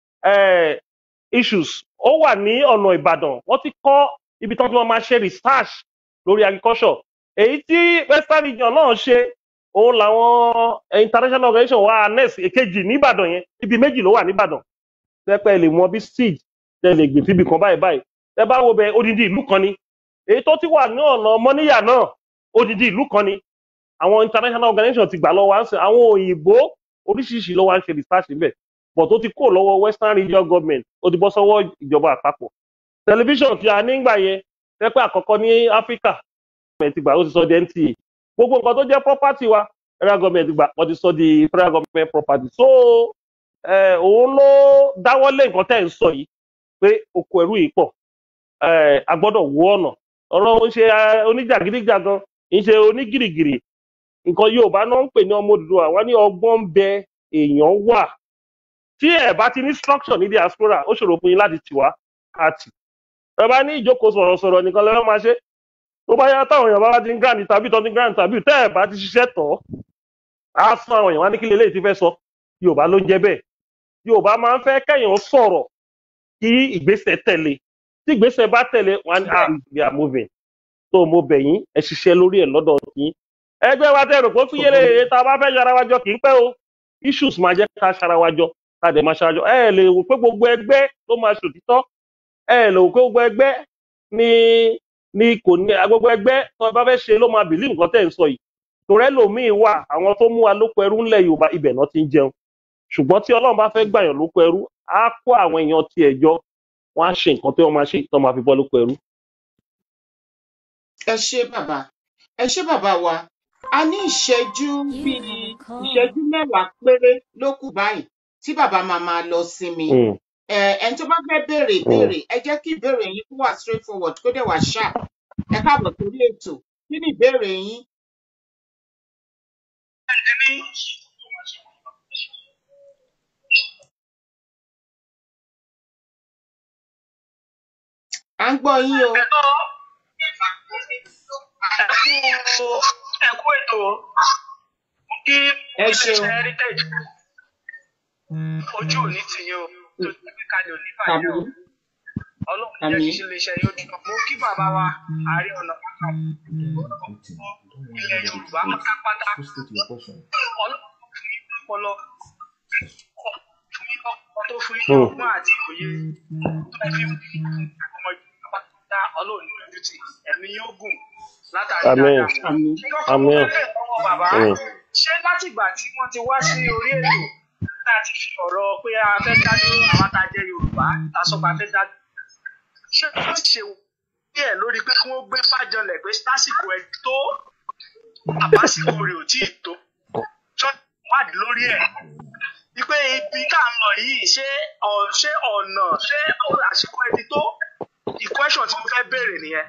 eh, issues ó wà ní ọ̀nà ìbàdàn wọ́n ti kọ́ ibi tí wọ́n ti wọ́n máa ṣe research lórí agriculture èyí tí western region náà ṣe òun làwọn eh, international organization wa anes èkejì nìbàdàn yẹn ibi méjì ló wà nìbàdàn tẹpẹ lè mọ bí seed tẹ lè gbìn síbi kan báyìí báyìí tẹ bá wo bẹ odidi ìlú kan ni èyí tó ti wà ní ọ̀nà mọ́níyà náà odidi ìlú kan ni àwọn international organization ti gbà lọ́wọ́ à ń sìn àwọn òyìnbó oríṣiríṣi ló wá ń ṣe research níbẹ̀ but ó ti kó lọ́wọ́ western region government ó ti bọ́ sọ́wọ́ ìjọba àpapọ̀ tẹlifíṣàn tí a nígbà yẹn tẹ́pẹ́ àkọ́kọ́ ní áfíríkà government ti gbà ó ti sọ di nta gbogbo nǹkan tó jẹ́ property wa federal government gbà wọ́n ti sọ di federal government property so eh, òun ló dáwọ́lé nǹkan tẹ́ ń sọ yìí pé oko ẹrú yìí pọ̀ eh, a gbọ́dọ̀ wo ọ̀nà ọ̀rọ̀ ń ṣe eh, oníjàgídíjàgan ń ṣe onígìrìgìrì nǹkan yorùbá náà ń pè ní ọmọ òdùdúwà wọn ní ọgbọ́n ń bẹ èèyàn wà tí ẹ bá ti ní structure ní diaspora ó ṣòro fún yín láti tì wá káàtì ẹ bá ní ìjókòó sọ̀rọ̀sọ̀rọ̀ nìkan lẹ́wọ́n máa ṣe tó bá yá táwọn èèyàn bá ti ń grant tàbí tó ti ń grant tàbí tẹ́ ẹ bá ti ṣiṣẹ́ tọ̀ á fún àwọn èèyàn wá ní kí lélẹ́yìí ti fẹ́ sọ yorùbá ló ń jẹ́ bẹ́ẹ̀ yorùbá máa ń fẹ́ kẹ́yìn sọ̀rọ̀ kí ìgbésẹ̀ tẹ̀lé tí ìgbésẹ̀ bá tẹ̀lé wọn á we are moving tó mo bẹ̀ yín ẹ ṣiṣẹ́ lórí ẹ̀ lọ́dọ̀ yín ẹgbẹ́ wa tẹ̀rù kó fún yẹlẹ èyí tá a bá fẹ́ yára wájọ kì í pẹ́ o issues máa jẹ́ ká ṣara wájọ ká dẹ̀ máa ṣarajọ ẹ lè wò pé gbogbo ẹgbẹ́ ló máa ṣòtítọ́ ẹ lè wò pé gbogbo ẹgbẹ́ ni ni kò ní gbogbo ẹgbẹ́ tó bá fẹ́ ṣe ló máa bìlí nǹkan tẹ̀ ń sọ yìí torí ẹlòmíín wà àwọn tó mú wa lóko ẹrú ńlẹ̀ yorùbá ibẹ̀ náà ti ń jẹun ṣùgbọ́n tí ọlọ́run bá fẹ́ gbàyàn lóko ẹrú á kó àwọn èèyàn tiẹ̀ jọ wọ́n á ṣe nǹkan tí wọ́n máa ṣe tó máa fi bọ́ lóko ẹrú. ẹ ṣé bàbá ẹ ṣé bàbá wa a ní ìṣẹ́jú bíi ìṣẹ́jú mẹ́wàá péré ló kù báyìí tí bàbá máa máa lọ sinmi Mm. ẹ ẹni tó bá fẹ́ béèrè ìbéèrè ẹ jẹ́ kí ìbéèrè yín kó wà straight forward kó dẹ̀ wà sharp ẹ káàbọ̀ sórí ètò kí ni ìbéèrè yín à ń gbọ́ yín o ẹkú ètò kí ẹ ṣeun iléeṣẹ́ heritage ojú òní ti yín o tó ti gbé kalẹ̀ òní tàbí bàjẹ́ o ọlọ́run jẹ́ àmì kí iléeṣẹ́ yóò dùn mo kí bàbá wa ààrẹ ọ̀nà kakanfò ilẹ̀ yorùbá pátápátá ọlọ́run fún yín lọ́pọlọ fún yín lọ́pọlọ tó fún yín ní Mm. ọgbọ́n àti òye tó ẹ fi ń bí ọmọ yorùbá pátápátá ọlọ́run ní ojú tì ẹ̀mí yóò gùn látàrí Àmín. dáadáa àmì kí kọ́kọ́ mo Àmín. fẹ́ bẹ̀rẹ̀ lọ́wọ́ bàbá Mm. ṣé látìgbà tí wọ́n ti wá sí orí ètò tá a ti fi ọ̀rọ̀ pé a fẹ́ dá dúró àwọn tá a jẹ́ yorùbá tá a sọ pé a fẹ́ dá dúró ṣé wọ́n ti ṣe díẹ̀ lórí pé kí wọ́n gbé fájọlẹ̀ pé lásìkò ẹ̀ tó àbásìkò rẹ̀ ò tí ì tó ṣọ́ọ̀tì wádìí lórí ẹ̀ wípé ibi tá à ń lọ yìí ṣé ọ̀- ṣé ọ̀nà ṣé àsìkò ẹ̀ ti tó ìkwẹ́sọ̀n tí mo fẹ́ béèrè nìyẹn.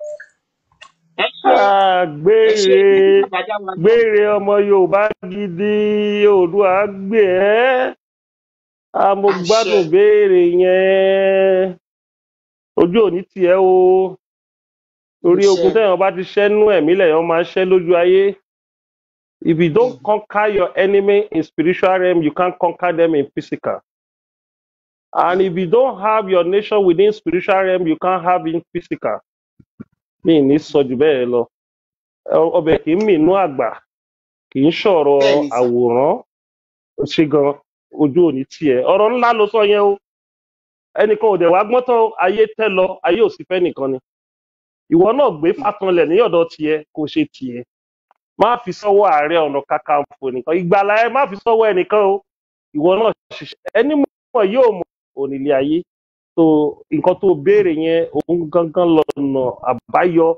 ẹ ṣé Ah, ẹ ṣé gbére kí bàbá dá wa lóhùn. gbére ọmọ yorùbá gidi oòdùà gbé ẹ a mo àṣẹ gbádùn béèrè yẹn ojú òní tiẹ o torí àṣẹ ogun téèyàn bá ti ṣẹ́nú ẹ̀mí lèèyàn máa ń ṣẹ́ lójú ayé if you don't conquer your enemy in spiritual realm you can't conquer them in physical and if you don't have your nation within spiritual realm you can't have in physical mi ì ní sọ jù bẹ́ẹ̀ lọ Ọ- ọbẹ̀ kì í mìínú àgbà kì í ṣọ̀rọ̀ bẹ́ẹ̀ ni sà àwòrán ṣe gan ojú òní tiẹ̀ ọ̀rọ̀ ńlá ló sọ yẹn o ẹnìkan ò dẹ̀ wá gbọ́n tán ayé tẹ́ lọ ayé ò sí fẹ́ nìkan ni ìwọ náà gbé fàkanlẹ̀ ní ọ̀dọ̀ tiẹ̀ kó ṣe tiẹ̀ má fi sọ́wọ́ ààrẹ ọ̀nà kakanfò nìkan ìgbàlá ẹ má fi sọ́wọ́ ẹnìkan o ìwọ náà ṣiṣẹ́ ẹni mọ̀ yóò mọ̀ onílé ayé so nǹkan tó béèrè yẹn òun gangan lọ́nà àbáyọ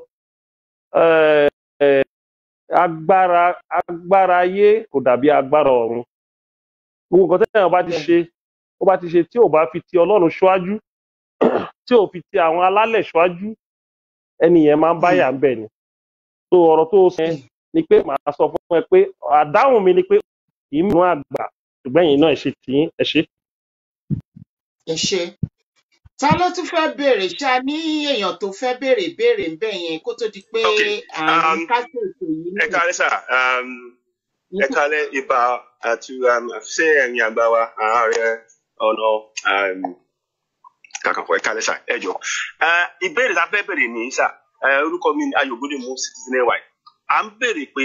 eh, eh, agbára agbára ayé kò dàbí agbára ọ̀run gbogbo nǹkan tẹ́yàn bá ti bẹ́ẹ̀ ṣe ó bá ti ṣe tí ò bá fi ti ọlọ́run ṣáájú tí ò fi ti àwọn alálẹ̀ ṣáájú ẹni yẹn máa ń Hmm, báyà ń bẹ̀ ni so ọ̀rọ̀ tó sọ yẹn hmm, ni pé màá sọ fún ẹ pé àdáhùn mi ni pé kì í mú àgbà ṣùgbọ́n ẹ̀yin náà ẹ ṣe tì í ẹ ṣe. ẹ ṣé ta ló tún fẹ́ béèrè ṣá ní èèyàn tó fẹ́ béèrè béèrè ń bẹ̀ yẹn kó tó di pé ok à ń um, kásẹ̀ ètò yìí ẹ nílẹ̀ káalẹ́ sà um, ẹ káalẹ́ ibà àti um, ṣé ẹ̀yin àgbà wa ààrẹ ọ̀nà um, kàkànfọ̀ ẹ káalẹ́ sà ẹ jọ uh, ìbéèrè tá a fẹ́ bèrè ní sà uh, orúkọ mi ni ayọ̀gbọ́dé mú citizen ay à ń béèrè pé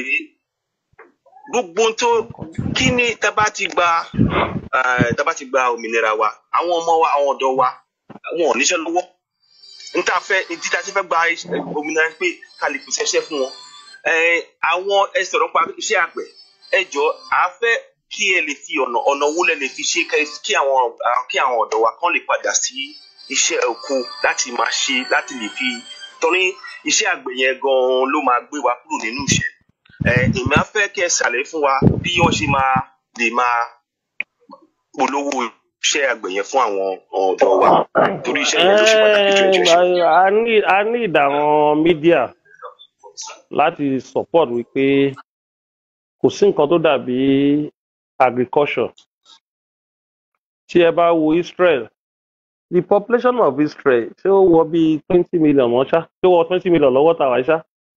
gbogbo ohun tó kí ni tá a bá ti gba uh, tá a bá ti gba òmìnira wa àwọn ọmọ wa àwọn ọ̀dọ́ wa wọn ò níṣẹ́ lọ́wọ́ nta fẹ́ ìdí tá a ti fẹ́ gba iṣẹ́- òmìnira ni pé ká lè pèsè iṣẹ́ fún wọn ẹ àwọn ẹ sọ̀rọ̀ pa iṣẹ́ àgbẹ̀ ẹ jọ à á fẹ́ kí ẹ lè fi ọ̀nà ọ̀nà owó lẹ lè fi ṣe kẹ- kí àwọn à- kí àwọn ọ̀dọ́ wa kán lè padà sí iṣẹ́ oko láti máa ṣe láti lè fi torí iṣẹ́ àgbẹ̀ yẹn gan-an ló máa gbé wa kúrò nínú iṣẹ́ ẹ ìmọ̀ á fẹ́ kí ẹ ṣàlàyé fún wa bí wọ́n ṣe máa lè máa polówó iṣẹ́ àgbẹ̀ yẹn fún àwọn ọ̀dọ́ wa torí iṣẹ́ yẹn ló ṣe pàtàkì jù ẹjọ́ ṣe. Ẹ́ẹ̀, a ní a ní ìdàwọn mídíà láti support wípé kò sí nǹkan tó dàbí agriculture tí ẹ bá wo Israel the population of Israel ṣé ó wọ bíi twenty million mọ́ ṣá ṣé ó wọ twenty million lọ́wọ́ tàwa ṣá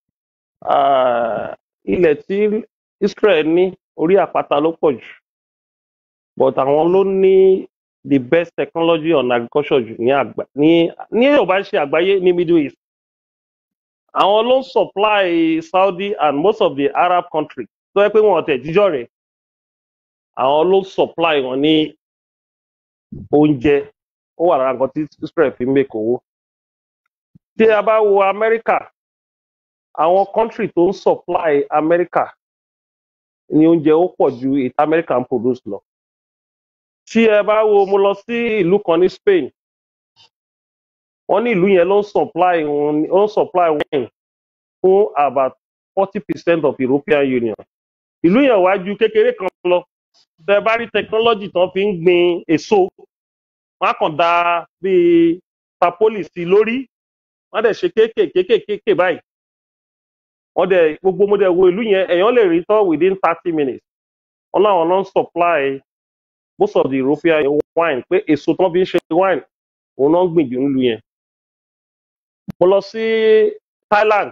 Ah, ilẹ̀ tí Israel ní orí àpáta ló pọ̀ jù but àwọn ló ní the best technology on agriculture jù ní àgbà ní ní yorùbá ṣe àgbáyé ní middle east àwọn ló ń supply saudi and most of the arab countries tó yẹ pé wọn ọtẹ jíjọ rẹ àwọn ló ń supply wọn ní oúnjẹ ó wà lára nǹkan tí israel fi ń make owó tí a bá wo america àwọn country tó ń supply america ní oúnjẹ ó pọ̀ ju ìta American produce lọ tí ẹ bá wo mo lọ sí ìlú kan ní Spain wọ́n ní ìlú yẹn ló ń supply wọn- ó ń supply wine fún about forty percent of European Union ìlú yẹn wá ju kékeré kan lọ tẹ bá rí technology tán fi ń gbin èso wọn á kàn da bíi tapoli sí i lórí wọn á dẹ̀ ṣe kéékèèké kéékèèké báyìí wọn dẹ̀ gbogbo mo dẹ̀ wo ìlú yẹn èèyàn lè rí tán within thirty minutes wọn láwọn ló ń supply most of the European wine pé èso tán fi ń ṣe wine òun náà ń gbìn jù nílùú yẹn mo lọ sí Thailand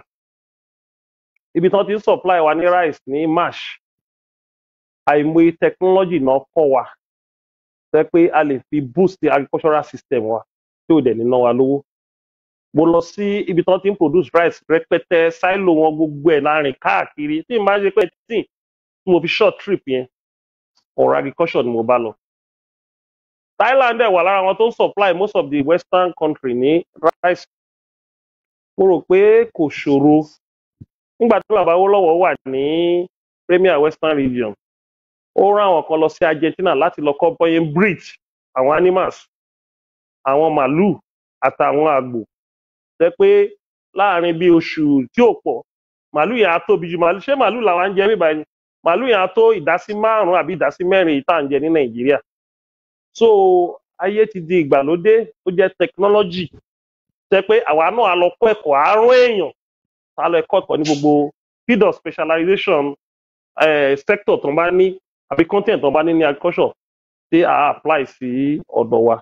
ibi tán ti ń supply wa ní rice ní march àìmọye technology náà kọ́ wa tẹ́ pé a lè fi boost the agricultural system wa tí ò dẹ̀ ní ná wa lówó mo lọ sí ibi tán ti ń produce rice rẹpẹtẹ silo wọn gbogbo ẹ̀ láàrin káàkiri tí n bá ṣe pé tí tí mo fi short trip yẹn ọ̀rọ̀ agriculture ni mo bá lọ Thailand dẹ̀ wà lára wọn tó ń supply most of the western country ní rice mo rò pé kò ṣòro nígbà tí bàbá Awólọ́wọ̀ wà ní Premier Western Region ó rán àwọn kan lọ sí Argentina láti lọ kọ́ bọ́yé breed àwọn animals àwọn màálù àtàwọn àgbò jẹ́ pé láàrin bí oṣù tí ò pọ̀ màálù yẹn á tóbi ju màálù ṣé màálù làwọn ń jẹ níbàá ni màálù yẹn á tó ìdásí márùn-ún àbí ìdásí mẹ́rin yìí tá à ń jẹ ní Nàìjíríà so ayé ti di ìgbàlódé ó jẹ́ technology jẹ́ pé àwa náà á lọ kọ́ ẹ̀kọ́ àárọ̀ èèyàn tá a lọ ẹ̀kọ́ ẹ̀kọ́ ní gbogbo field of specialization eh, sector tó ń bá ní àbí content tó ń bá ní ní agriculture tí a apply sí ọ̀dọ̀ wa.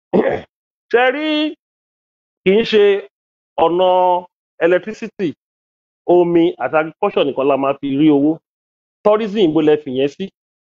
ṣe rí kì í ṣe ọ̀nà electricity omi àti agriculture nìkan la máa fi rí owó tourism bó lẹ fìyẹn sí.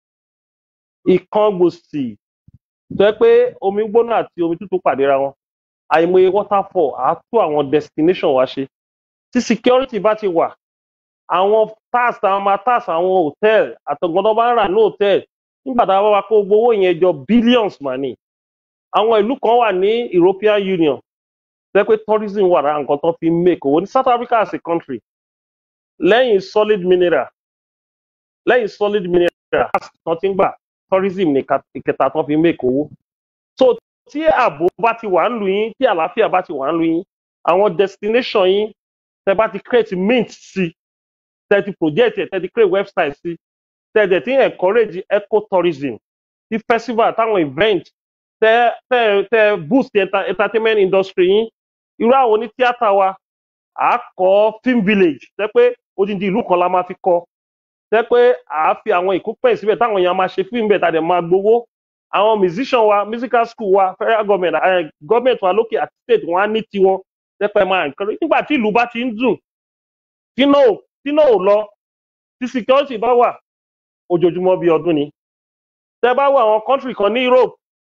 ìkan gbòsì tó yẹ pé omi gbóná àti omi tútù pàdéra wọn àìmọye waterfall á tó àwọn destination wa ṣe tí security bá ti wà àwọn tax àwọn máa tax àwọn hotel àtọ̀gbọ́n bá ń rà ní hotel nígbà tá a bá wa kó gbogbo owó yẹn jọ billions mà ní àwọn ìlú kan wà ní European Union jẹ́ pé tourism wà lára nǹkan tó fi ń make owó ní South Africa as a country lẹ́yìn solid mineral lẹ́yìn solid mineral tax tán ti ń gbà tourism ní ìka- ìkẹta tán fi ń make owó so tí ààbò bá ti wà ń lu yín tí àlàáfíà bá ti wà ń lu yín àwọn destination yín tẹ bá ti create mint sí tẹ ti project ẹ tẹ ti create website sí tẹ dẹ ti encourage ecotourism ti festival táwọn event tẹ tẹ tẹ boost the enter entertainment industry yín irú àwọn oní tíátà wa à á kọ́ film village tẹ pé odindi ìlú kan la máa fi kọ́ tẹ pé à á fi àwọn ìkópẹ̀ síbẹ̀ táwọn èèyàn máa ṣe fíìmù bẹ̀ tá a dẹ̀ máa gbowó àwọn musician wa musical school wa federal government eh, government wa lókè àti state wọn á ní tiwọn tẹ pé máa encourage nígbà tí ìlú bá ti ń dùn tí náà ò- tí náà ò lọ tí security bá wà ojoojúmọ́ bí ọdún ni tẹ bá wo àwọn country kan ní Europe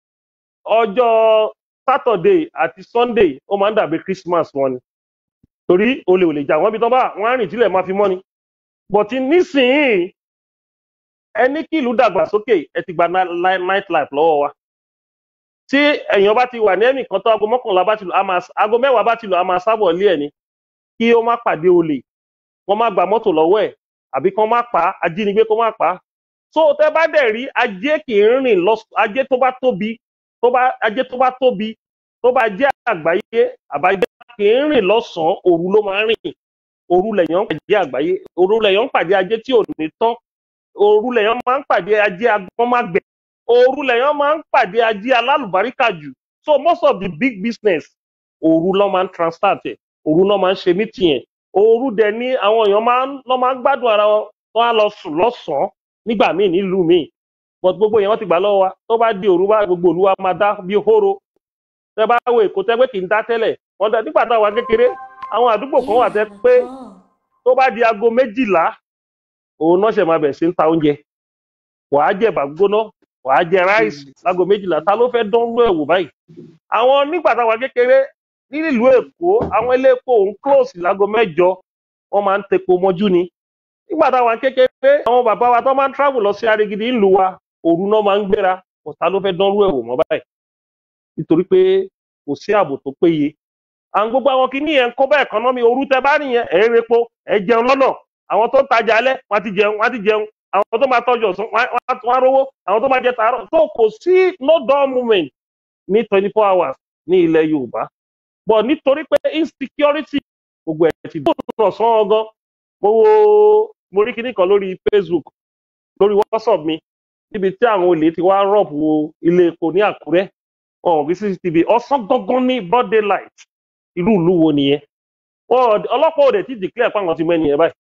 ọjọ́ Saturday àti Sunday ó máa ń dàbí Christmas wọn ni torí olè ò lè jà wọ́n bí tán bá wọ́n á rìn tílẹ̀ máa fi mọ́ ni but nísìnyí ẹ ní kí ìlú dàgbàsókè ẹ ti gba night life lọ́wọ́ wa tí èèyàn bá ti wà ní ẹnìkan tó aago mọ́kànlá bá ti lò á máa aago mẹ́wàá bá ti lò á máa sábọ̀ ilé ẹ̀ ni kí ó má pàdé olè wọ́n má gba mọ́tò lọ́wọ́ ẹ̀ àbí kán má pa á ajínigbé kó má pa á so tẹ bá dẹ̀ rí ajé kì í rìn lọ ajé tó bá tóbi tó bá ajé tó bá tóbi tó bá jẹ́ àgbáyé àbáyé kì í rìn lọ́sàn-án òru ló máa ń rìn òru lèèyàn ń pàdé àgbáyé òru lèèyàn ń pàdé ajé tí ò ní tán òru lèèyàn máa ń pàdé ajé agbọ́n má gbẹ òru lèèyàn máa ń pàdé ajé alálùbáríkà jù so most of the big business òru ló máa ń transfer tẹ̀ òru ló máa ń ṣe meeting yẹn òru dẹ̀ ni àwọn èèyàn máa ń lọ́ máa ń gbádùn ara wọn wọn á lọ sùn lọ́sàn-án nígbà míì nílùú míì but gbogbo yẹn wọ́n ti gbà lọ́wọ́ wa tó bá di òru bá gbogbo òlu wa máa dá bí hóró tẹ bá wo èkó tẹ pé kì í dá tẹ́lẹ̀ wọ́n dá nígbà táwa kékeré àwọn àdúgbò kan wà tẹ pé tó bá di aago méjìlá òun náà ṣe máa bẹ̀rẹ̀ sí ń ta oúnjẹ wàá jẹ bàgbóná wàá jẹ ráìsì láago méjìlá ta ló fẹ́ dán ló ẹ̀wò báyìí àwọn nígbà táwa kékeré nílùú èkó àwọn ilé epo òun close láago mẹ́jọ wọ́n máa ń tepo mọ́jú ni nígbà táwa kékeré àwọn bàbá wa tó máa ń travel lọ sí arigidi ńlú wa òru náà máa ń gbéra ọ̀tá ló fẹ́ dán ló ẹ̀wò mọ́ báyìí nítorí pé kò sí ààbò tó péye àwọn gbogbo àwọn kìíní yẹn ń kó bá ẹ̀kọ́nọ́mì òru tẹ bá nìyẹn ẹ̀ ń repo ẹ̀ jẹun lọ́nà àwọn tó ń tajà alẹ́ wọ́n ti jẹun wọ́n ti jẹun àwọn tó máa tọ́jú ọ̀sán wọ́n á wọ́n á rówó àwọn tó máa jẹ tààrọ̀ tó kò sí no dull moment ní twenty four hours ní ilẹ̀ yorùbá but nítorí pé insecurity gbogbo ẹ̀ ti dùn ọ̀sán ọgán mo wo mo rí kinní kan lórí facebook lórí whatsapp mi níbi tí àwọn olè ti wá rọ̀pù ilé epo ní àkúrẹ́ ọ̀hún bí cctv ọ̀sán gangan ní broad daylight irú ìlú wo nìyẹn wọn ọlọ́pàá òde ti declare pé àwọn ti mú ẹnìyẹn báyìí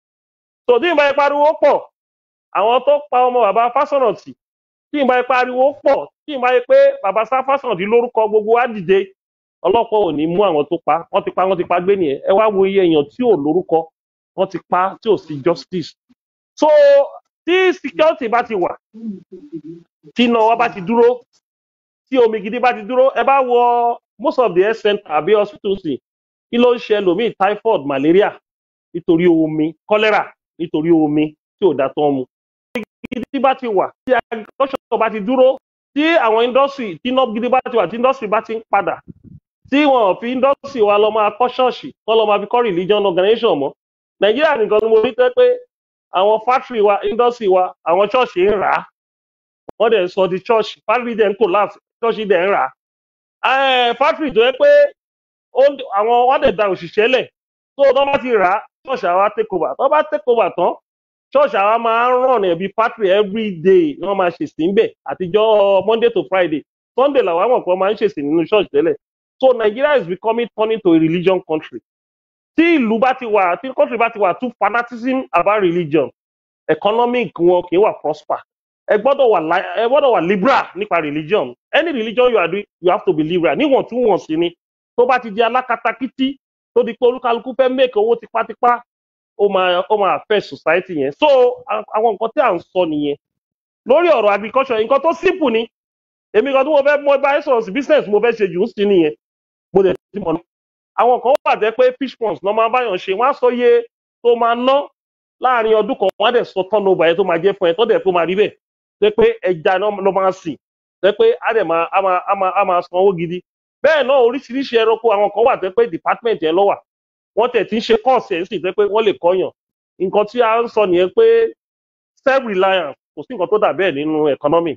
so tí ìbá pariwo pọ̀ àwọn tó pa ọmọ bàbá fásọ̀nàtì tí ìbá pariwo pọ̀ tí ìbá pé bàbá sá fásọ̀nàtì lórúkọ gbogbo wa dìde ọlọ́pàá ò ní mú àwọn tó pa wọ́n ti pa wọ́n ti pa gbé nìyẹn ẹ wá wo iye èèyàn tí ò lórúkọ wọ́n ti pa tí ò sí justice so tí security bá ti wà tí iná wa bá ti dúró tí omi gidi bá ti dúró ẹ bá wọ most of the health center àbí hospitals kí ló ń ṣe ẹlòmíì typhoid malaria nítorí omi cholera nítorí omi tí ò dá tán mu. gidi bá ti wà tí agriculture bá ti dúró tí àwọn industry tí iná gidi bá ti wà tí industry bá ti ń padà tí wọn fi industry wa lọ máa kọ́ ṣọ́ọ̀ṣì kọ́ lọ máa fi kọ́ religion organization mọ́ nàìjíríà nìkan ni mo rí tẹ́ pé àwọn factory wa industry wa àwọn ṣọ́ọ̀ṣì ń rà á wọ́n dẹ̀ ń sọ di ṣọ́ọ̀ṣì factory dẹ̀ ń collapse ṣọ́ọ̀ṣì dẹ̀ ń rà á factory tó yẹ pé ó- àwọn wọ́n dẹ̀ da òṣìṣẹ́ lẹ̀ tó tó bá ti rà á ṣọ́ọ̀ṣì àwa take over tó bá take over tán ṣọ́ọ̀ṣì àwa máa ń ràn ẹ̀bí factory every day ni wọ́n máa ṣèṣì ń bẹ̀ àtijọ́ monday to friday sunday làwọn àmọ̀ pé wọ́n máa ń ṣèṣì nínú ṣọ́ọ̀ṣì tẹ́lẹ̀ so nigeria is becoming turning to a religion country tí ìlú bá ti wà tí country bá ti wà too fanaticism about religion economic wọn kì í wà prosper ẹ gbọ́dọ̀ wà li- ẹ gbọ́dọ̀ wà liberal nípa religion any religion you are doing you have to be liberal níwọ̀ntúnwọ̀nsì ni tó bá ti di alákatakítí tó di pé olúkálukú fẹ́ make owó tipátipá ó máa ó máa affect society yẹn so a- àwọn nǹkan tí à ń sọ nìyẹn lórí ọ̀rọ̀ agriculture nǹkan tó simple ni èmi kan tí mo fẹ́ mọ bá sọ̀rọ̀ sí business mo fẹ́ ṣe jù ú sí nìyẹn mo dẹ̀ ti mọ̀ náà àwọn kan wà jẹ́ pé fish ponds náà máa báyàn ṣe wọ́n á sọ iye tó máa ná láàrin ọdún kan wọ́n á dẹ̀ sọ turnover yẹn tó máa jẹ́ fún ẹ tó dẹ̀ tó máa rí bẹ́ẹ̀ tẹ́ pé ẹja náà ló máa sìn tẹ́ pé á dẹ̀ máa á máa á máa á máa san owó gidi bẹ́ẹ̀ náà oríṣiríṣi ẹranko àwọn kan wà tẹ́ pé department yẹn lọ́wà wọ́n tẹ̀ tí ń ṣe course ẹ̀ sì tẹ́ pé wọ́n lè kọ́yàn nǹkan tí a ń sọ nìyẹn pé self reliance kò sí nǹkan tó dà bẹ́ẹ̀ nínú economy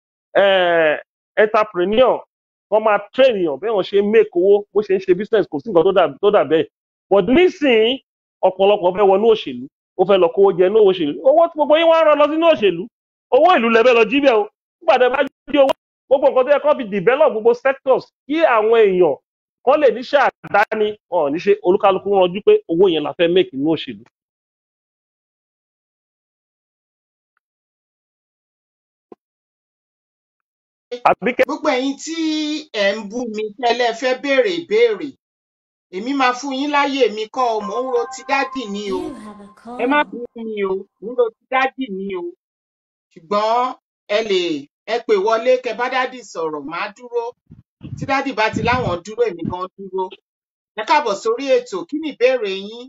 eh, entrepreneur wọ́n máa train èèyàn bẹ́ẹ̀ wọ́n ṣe ń make owó bó ṣe ń ṣe business kò sí nǹkan tó dà tó dà bẹ́ẹ̀ but nísìnyí ọ̀pọ̀lọpọ̀ fẹ́ wọnú òṣèlú ó fẹ́ lọ kówó jẹ ní òṣèlú owó tí gbogbo yín wá ń rán lọ sínú òṣèlú owó ìlú lẹ́bẹ̀ lọ jí bẹ́ẹ̀ o nígbà tí ẹ bá jí owó gbogbo nǹkan tó yẹ kó fi develop gbogbo sectors kí àwọn èèyàn kan lè níṣẹ́ àdáni wọn ò ní ṣe olúkálukú ranjú pé owó yẹn la fẹ́ make nínú òṣèlú. àbíkẹ́ gbogbo ẹ̀yin tí ẹ̀ ń bú mi tẹ́lẹ̀ fẹ́ béèrè ìbéèrè èmi máa fún yín láyè mi kọ́ ọ mò ń ro ti dádì ni o You have a ẹ má call. bú mi o mò ń ro ti dádì ni o ṣùgbọ́n ẹ lè ẹ pè wọlé kẹ bá dádì sọ̀rọ̀ màá dúró tí dádì bá ti láwọn dúró èmi gan dúró ẹ káàbọ̀ sórí ètò kí ni ìbéèrè yín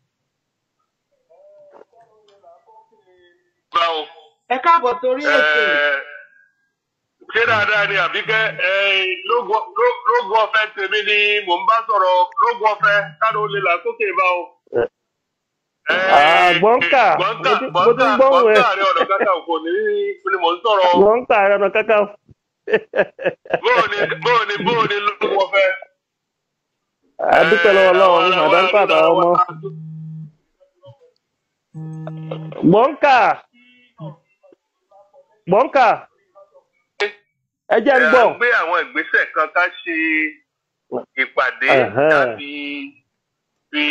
gbà o ẹ káàbọ̀ sórí ètò Ẹ, ṣé dáadáa ni àbíkẹ́ ẹ, lógo ló- lógo ọ̀fẹ́ tèmi ni mò ń bá sọ̀rọ̀ lógo ọ̀fẹ́ káàdó lè là sókè bá o. Ẹ, Ah, gbọ́ǹkà gbọ́ǹkà mo ti mo ti ń gbọ́ǹkà gbóhùn ẹ gbọ́ǹkà rẹ ọ̀nà kátà kò ní ní mò ń sọ̀rọ̀ gbọ́ǹkà ẹ̀rọ kankan bóò ni bóò ni bóò ni lógo ọ̀fẹ́. àdúpẹ́ lọ́wọ́ lọ́wọ́ mi màdáńkà àtàwọn ọmọ gbọ́ǹkà gbọ́ǹkà ẹ jẹ́ ń Ẹ, gbọ́ a gbé àwọn ìgbésẹ̀ kan ká ṣe ìpàdé Ẹ̀hẹ́n. láti fi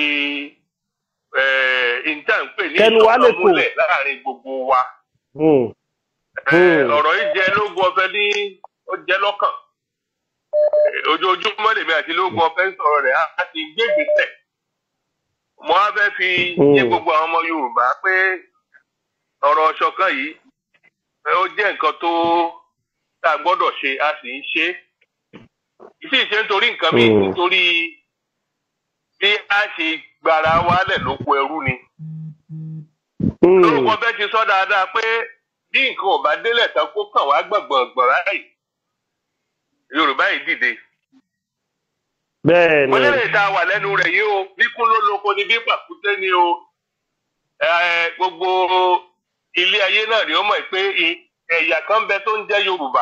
ìjà ń pè ní Kẹnu wa lè ìṣọ̀kan kò. múlẹ̀ láàrin gbogbo wa. Hmm. Ẹ, Hmm. ọ̀rọ̀ yìí jẹ́ lógún ọ̀fẹ́ ní ó jẹ́ lọ́kàn. Ẹ, ojoojúmọ́ lèmi àti lógún ọ̀fẹ́ ń sọ̀rọ̀ rẹ̀ á ti gbé ìgbésẹ̀. mo á fẹ́ fi yé Hmm. gbogbo àwọn ọmọ Yorùbá pé ọ̀rọ̀ ṣọ̀kan yìí ẹ, ó jẹ́ nǹkan tó tá a gbọ́dọ̀ ṣe a sì ń ṣe é. ìsì ṣe nítorí nǹkan míì Hmm. nítorí bí a ṣe gbara wálẹ̀ lóko ẹrú ni. Hmm. lórúkọ bẹ́ẹ̀ ti sọ dáadáa pé bí nǹkan ò bá délẹ̀ tán kó kàn wá gbọ̀ngbọ̀ngbọ̀n ráì Yorùbá yìí dìde. bẹ́ẹ̀ mo ni nílẹ̀ ìta wà lẹ́nu rẹ̀ yìí o bí kún ló lóko ni bí pàkúté ni o Ẹ, gbogbo ilé ayé náà ni ó mọ̀ pé i- ẹ̀yà kan bẹ tó ń jẹ́ yorùbá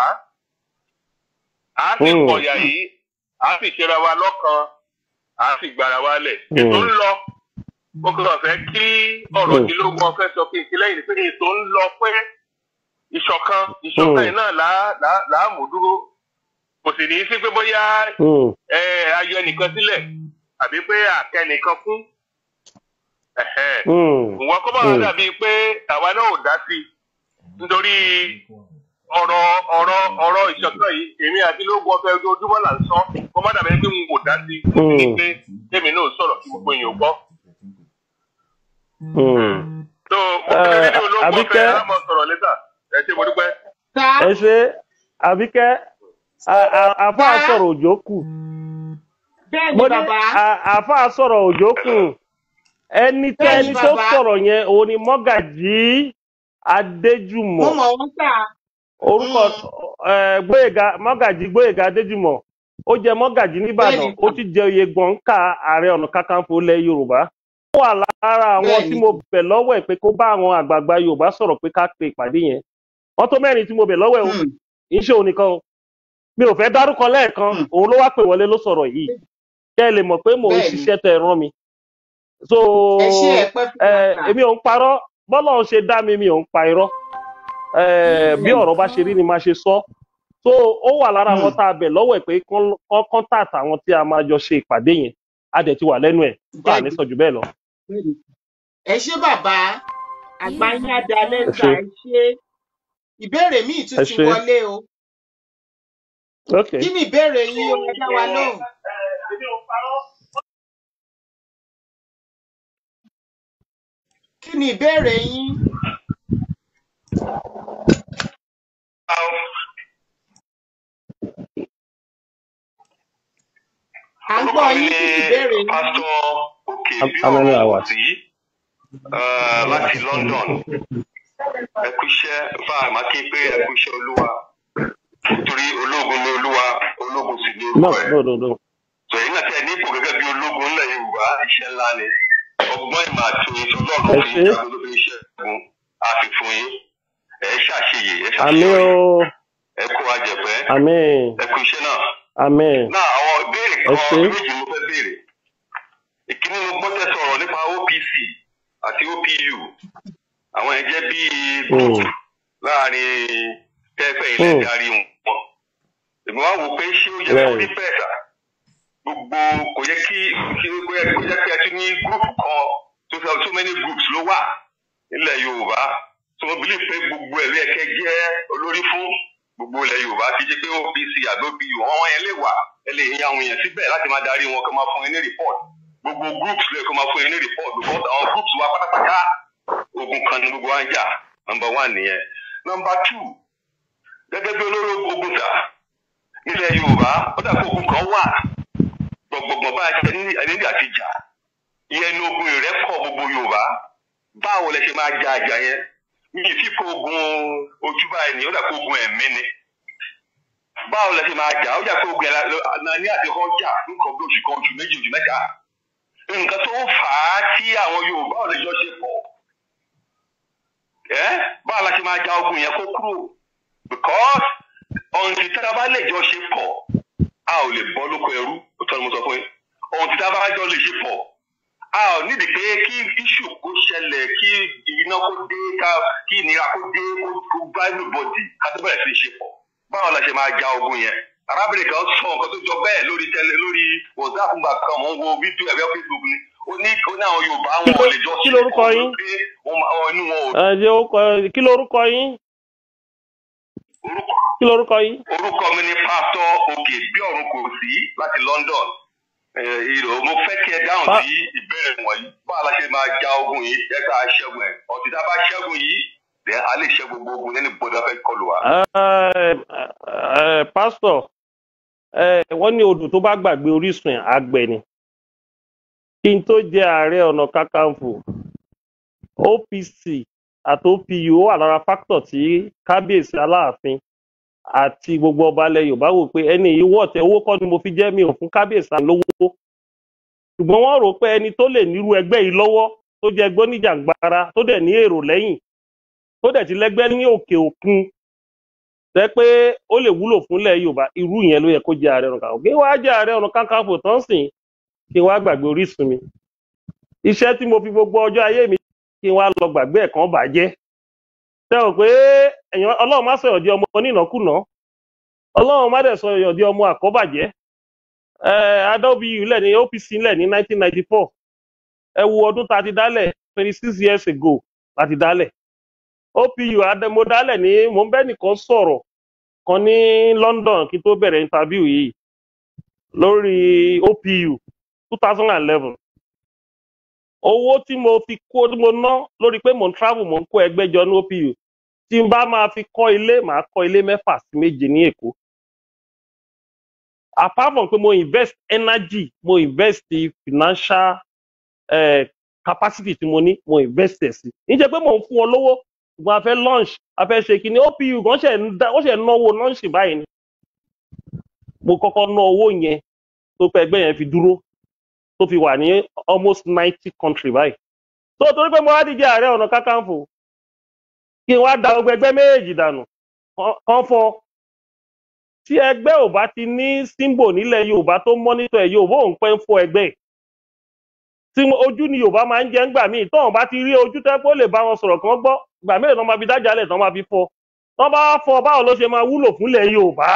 a sì Hmm. pọ̀yà yìí a sì ṣera wa lọ́kan a sì gbára wa lẹ̀ Hmm. ètò ń lọ ó kàn fẹ́ kí ọ̀rọ̀ Hmm. tí ló gbọ́ fẹ́ sọ kí n ti lẹ́yìn pé ètò ń lọ pé ìṣọ̀kan ìṣọ̀kan Hmm. yìí náà là á- là á- là á mú dúró kò sì ní í sí pé bóyá Hmm. ẹ ayọ̀ ẹnìkan sílẹ̀ àbí pé àkẹ́nìkan fún ẹ̀hẹ́ Hmm. ìwọ kó bá wà Hmm. dàbí pé àwa náà ò dá sí i nítorí ọ̀rọ̀ ọ̀rọ̀ ọ̀rọ̀ ìṣọ̀kan yìí èmi àti lóògùn ọ̀fẹ́ ojoojúmọ́ là ń sọ kó má dàbí pé n kò dá sí i mo fi ní Hmm. pé kémi náà sọ̀rọ̀ kí gbogbo èèyàn gbọ́. Hmm. tó mo fi Eh, rí olóògùn Àbíkẹ́- ọ̀fẹ́ á mọ̀ sọ̀rọ̀ lẹ́tà ẹ ṣe mo dúpẹ́. sá ẹ ṣe àbíkẹ́ a- a- àáfàá Bá. sọ̀rọ̀ òjò kù bẹ́ẹ̀ ni mo ní bàbá a- àáfàá sọ̀rọ̀ òjò kù ẹni tẹ́ Bẹ́ẹ̀ni, ẹni tó bàbá. sọ̀rọ̀ yẹn òun ni mọ́gàjí mo adéjùmọ̀ mọ̀ wọ́n sá orúkọ ẹ, gbóyèga mọ́gàjí gbóyèga adéjùmọ̀ ó jẹ mọ́gàjí nìbàdàn Bẹ́ẹ̀ni, ó ti jẹ oyè gbọ̀ǹkà ààrẹ ọ̀nà kakanfò ilẹ̀ yorùbá ó wà lára àwọn Bẹ́ẹ̀ni. tí mo bẹ̀ lọ́wọ́ ẹ̀ pé kó bá àwọn àgbààgbà yorùbá sọ̀rọ̀ pé ká pe ìpàdé yẹn wọ́n tó mẹ́rin tí mo bẹ̀ lọ́wọ́ ẹ̀ o Hmm. iṣẹ́ òun nìkan o mi ò fẹ́ dárúkọ lẹ́ẹ̀kan Hmm. òun ló wá pè wọlé ló sọ̀rọ̀ yìí kẹ́ ẹ lè mọ̀ pé mò ń Bẹ́ẹ̀ni. ṣiṣẹ́ tẹ ẹ rán mi so ẹ ṣe ẹ pẹ́ fún ẹ, wa sá èmi ò ń parọ́ bọ́lá ń ṣe dá mi mi ò ń pa irọ́ ẹ, bí ọ̀rọ̀ bá ṣe rí ni máa ṣe sọ so ó wà lára àwọn Hmm. tá a bẹ̀ lọ́wọ́ ẹ̀ pé kán kán contact àwọn tí a máa jọ ṣe ìpàdé yẹn a dẹ̀ ti wà lẹ́nu ẹ̀ bá a ní Bẹ́ẹ̀ni. sọ jù bẹ́ẹ̀ lọ. ẹ ṣé bàbá àgbà yín adalẹ Ẹ sá ṣé. ẹ ṣé ìbéèrè míì tún Ẹ ti ṣé. wọlé o ok kí ni ìbéèrè yín o ẹ dá wa lóhùn kí ni ìbéèrè yín à ń gbọ́ yín kí ni ìbéèrè yín pásítọ̀ òkè How- bí how many ọ̀rọ̀ hours? sí láti london ẹ kú iṣẹ́ fáà má kí n pé ẹ kú iṣẹ́ olúwa torí ológun ni olúwa ológun sì ni no orúkọ ẹ̀ no no no sọyìn náà tẹ ní ipò gẹ́gẹ́ bí ológun ńlẹ̀ yorùbá iṣẹ́ ńlá ni ọgbọ́n ìmọ̀ àti òye tó ẹ lọ́rùn fún ṣé yín káàkiri ló fi iṣẹ́ ẹ̀gún àfi fún yín ẹ ṣàṣeyè ẹ àmì ṣàṣeyọrí o ẹ kó ajẹ̀pẹ́ àmì ẹ kú iṣẹ́ náà. àmì náà àwọn ìbéèrè ẹ kan ṣé méjì mo fẹ́ béèrè ìkíní mo gbọ́ tẹ́ sọ̀rọ̀ nípa opc àti opu àwọn yẹn jẹ́ bíi group Hmm. láàrin tẹ́fẹ́ ilẹ̀ Hmm. darí wọn èmi wá wò pé ṣé ó yẹ kó bẹ́ẹ̀ rí bẹ́ẹ̀ sà gbogbo kò yẹ kí kí ó yẹ kó yẹ kí ẹ tún ní group kan tó sọ so many groups ló wà nílẹ̀ yorùbá tó wọ́n believe pé gbogbo ẹ̀ ló yẹ kẹ́ jẹ́ olórí fún gbogbo ilẹ̀ yorùbá kì í ṣe pé opc àbí opu wọn yẹn lè wà ẹ lè yan àwọn èèyàn síbẹ̀ láti máa darí wọn kó máa fún yín ní report gbogbo groups lè kó máa fún yín ní report because àwọn groups wa pátápátá ogun kan ní gbogbo wa ń jà number one nìyẹn number two gẹ́gẹ́ bí olóró ogun sà nílẹ̀ yorùbá ó dà pé ogun kan wà gbọ̀ngbọ̀ngbọ̀n bá a ṣe ní ẹni àti jà ìyẹn ní ogun ìrẹ́pọ̀ gbogbo yorùbá báwo lẹ ṣe máa ja àjà yẹn mi ì fi kó ogun ojú báyìí ni ó dà pé ogun ẹ̀mí ni báwo lẹ ṣe máa jà ó jà pé ogun ẹ̀ ní àti kan jà nǹkan bí oṣù kan oṣù méjì oṣù mẹ́ta nǹkan tó fà á tí àwọn yorùbá ò lè jọ ṣe pọ̀ ẹ́ báwo la ṣe máa ja ogun yẹn kó kúrò because ọ̀hún ti tára bá lè jọ ṣe pọ̀ a ò lè bọ́ lóko ẹrú òtọ́ ni mo sọ fún yín ọ̀hún ti tára bá jọ lè ṣe pọ̀ a ò nídìí pé kí iṣu kó ṣẹlẹ̀ kí iná kó dé ká kí ìnira kó dé kó kó bá everybody ká tó bẹ̀rẹ̀ sí í ṣe pọ̀ báwo la ṣe máa ja ogun yẹn arábìnrin kan sọ nǹkan tó jọ bẹ́ẹ̀ lórí tẹlẹ lórí whatsapp gbà kan mò ń wo fídíò ẹ̀fẹ́ facebook ni ó ní ó ní àwọn yorùbá Kí wọn ló- ò lè jọ kí ṣe lorúkọ pọ̀ yín? pé wọ́n máa inú wọn ò ẹ jẹ́ orúkọ kí lorúkọ yín orúkọ kí lorúkọ yín. orúkọ mi ni pásítọ òkè bí ọrùn kò sí láti london Eh, ìrò mo fẹ́ kí ẹ dáhùn Pa- sí ìbéèrè wọ̀nyí báwo la ṣe máa ja ogun yìí ẹ ká ṣẹ́gun ẹ̀ ọ̀tí tá a bá ṣẹ́gun yìí then a lè ṣẹ́ gbogbo ogun lẹ́ni bọ́dọ̀ fẹ́ kọlù wa. Ẹ, ẹ, pásítọ̀ ẹ, wọ́n ní odò tó bá gbàgbé orísun ẹ̀ àgbẹ̀ ni kí n tó jẹ ààrẹ ọ̀nà kakanfò opc àti opu ó wà lára fáktọ̀ tí kábíyèsí aláàfin àti gbogbo ọba ilẹ̀ yorùbá wò pé ẹni yìí wọ̀ tẹ owó kọ́ ni mo fi jẹ́ mi ò fún kábíyèsí à lówó ṣùgbọ́n wọ́n rò pé ẹni tó lè nírú ẹgbẹ́ yìí lọ́wọ́ tó jẹ́ gbóníjàngbara tó dẹ̀ ní èrò lẹ́yìn tó dẹ̀ ti lẹ́gbẹ́ ní òkè òkun tẹ́ pé ó lè wúlò fúnlẹ̀ yorùbá irú yẹn ló yẹ kó jẹ́ ààrẹ ọ̀nà kakanfò kí wàá jẹ́ ààrẹ ọ̀nà kakanfò tán sìn kí wàá gbàgbé orísun mi iṣẹ́ tí mo fi gbogbo ọjọ́ ayé mi kí wàá lọ gbàgbé ẹ̀ kan bàjẹ́ tẹ́ ò pé èèyàn ọlọ́run má sọ̀rọ̀ di ọmọ onínàkúnà ọlọ́run má dẹ̀ sọ̀rọ̀ di ọmọ àkọ́bàjẹ́ adóbi ilẹ̀ ní opc ńlẹ̀ ní 1994 ẹ wo ọdún tá a ti dálẹ̀ 26 years ago la ti dálẹ̀ opu mo dálẹ̀ ní mo ń bẹ́ nìkan sọ̀rọ̀ kan ní london kí n tó bẹ̀rẹ̀ interview yìí lórí opu 2011 owó tí mo fi kó tí mo ná lórí pé mo ń travel mo ń kó ẹgbẹ́ jọ ní opu tí n bá máa fi kọ́ ilé màá kọ́ ilé mẹ́fà sí méje ní èkó apart from pé mo invest energy mo invest financial eh, capacity tí mo ní mo invest ẹ̀ sí níjẹ́ pé mo ń fún ọ lówó ṣùgbọ́n a fẹ́ launch a fẹ́ ṣe kíni opu gan ṣe ń dá ó ṣe ń náwó launch báyìí ni mo kọ́kọ́ ná owó yẹn tó pẹ́ ẹgbẹ́ yẹn fi dúró tó fi wà ní almost ninety country báyìí tó torí pé mo wá díje ààrẹ ọ̀nà kákàǹfò kí n wá da gbogbo ẹgbẹ́ méjèèjì dànù kán fọ́ tí ẹgbẹ́ ò bá ti ní símbò nílẹ̀ yorùbá tó mọ́nítọ̀ ẹ̀ yorùbá òun pẹ́ ń fọ́ ẹgbẹ́ tí ojú ni yorùbá máa ń jẹ́ ńgbà míì tóun bá ti rí ojú tẹ́ pé ó lè bá wọn sọ̀rọ̀ kán gbọ́ ìgbà mélòó tán máa fi dájà lẹ̀ tán máa fi fọ́ tán bá fọ́ báwo ló ṣe máa wúlò fúnlẹ̀ yorùbá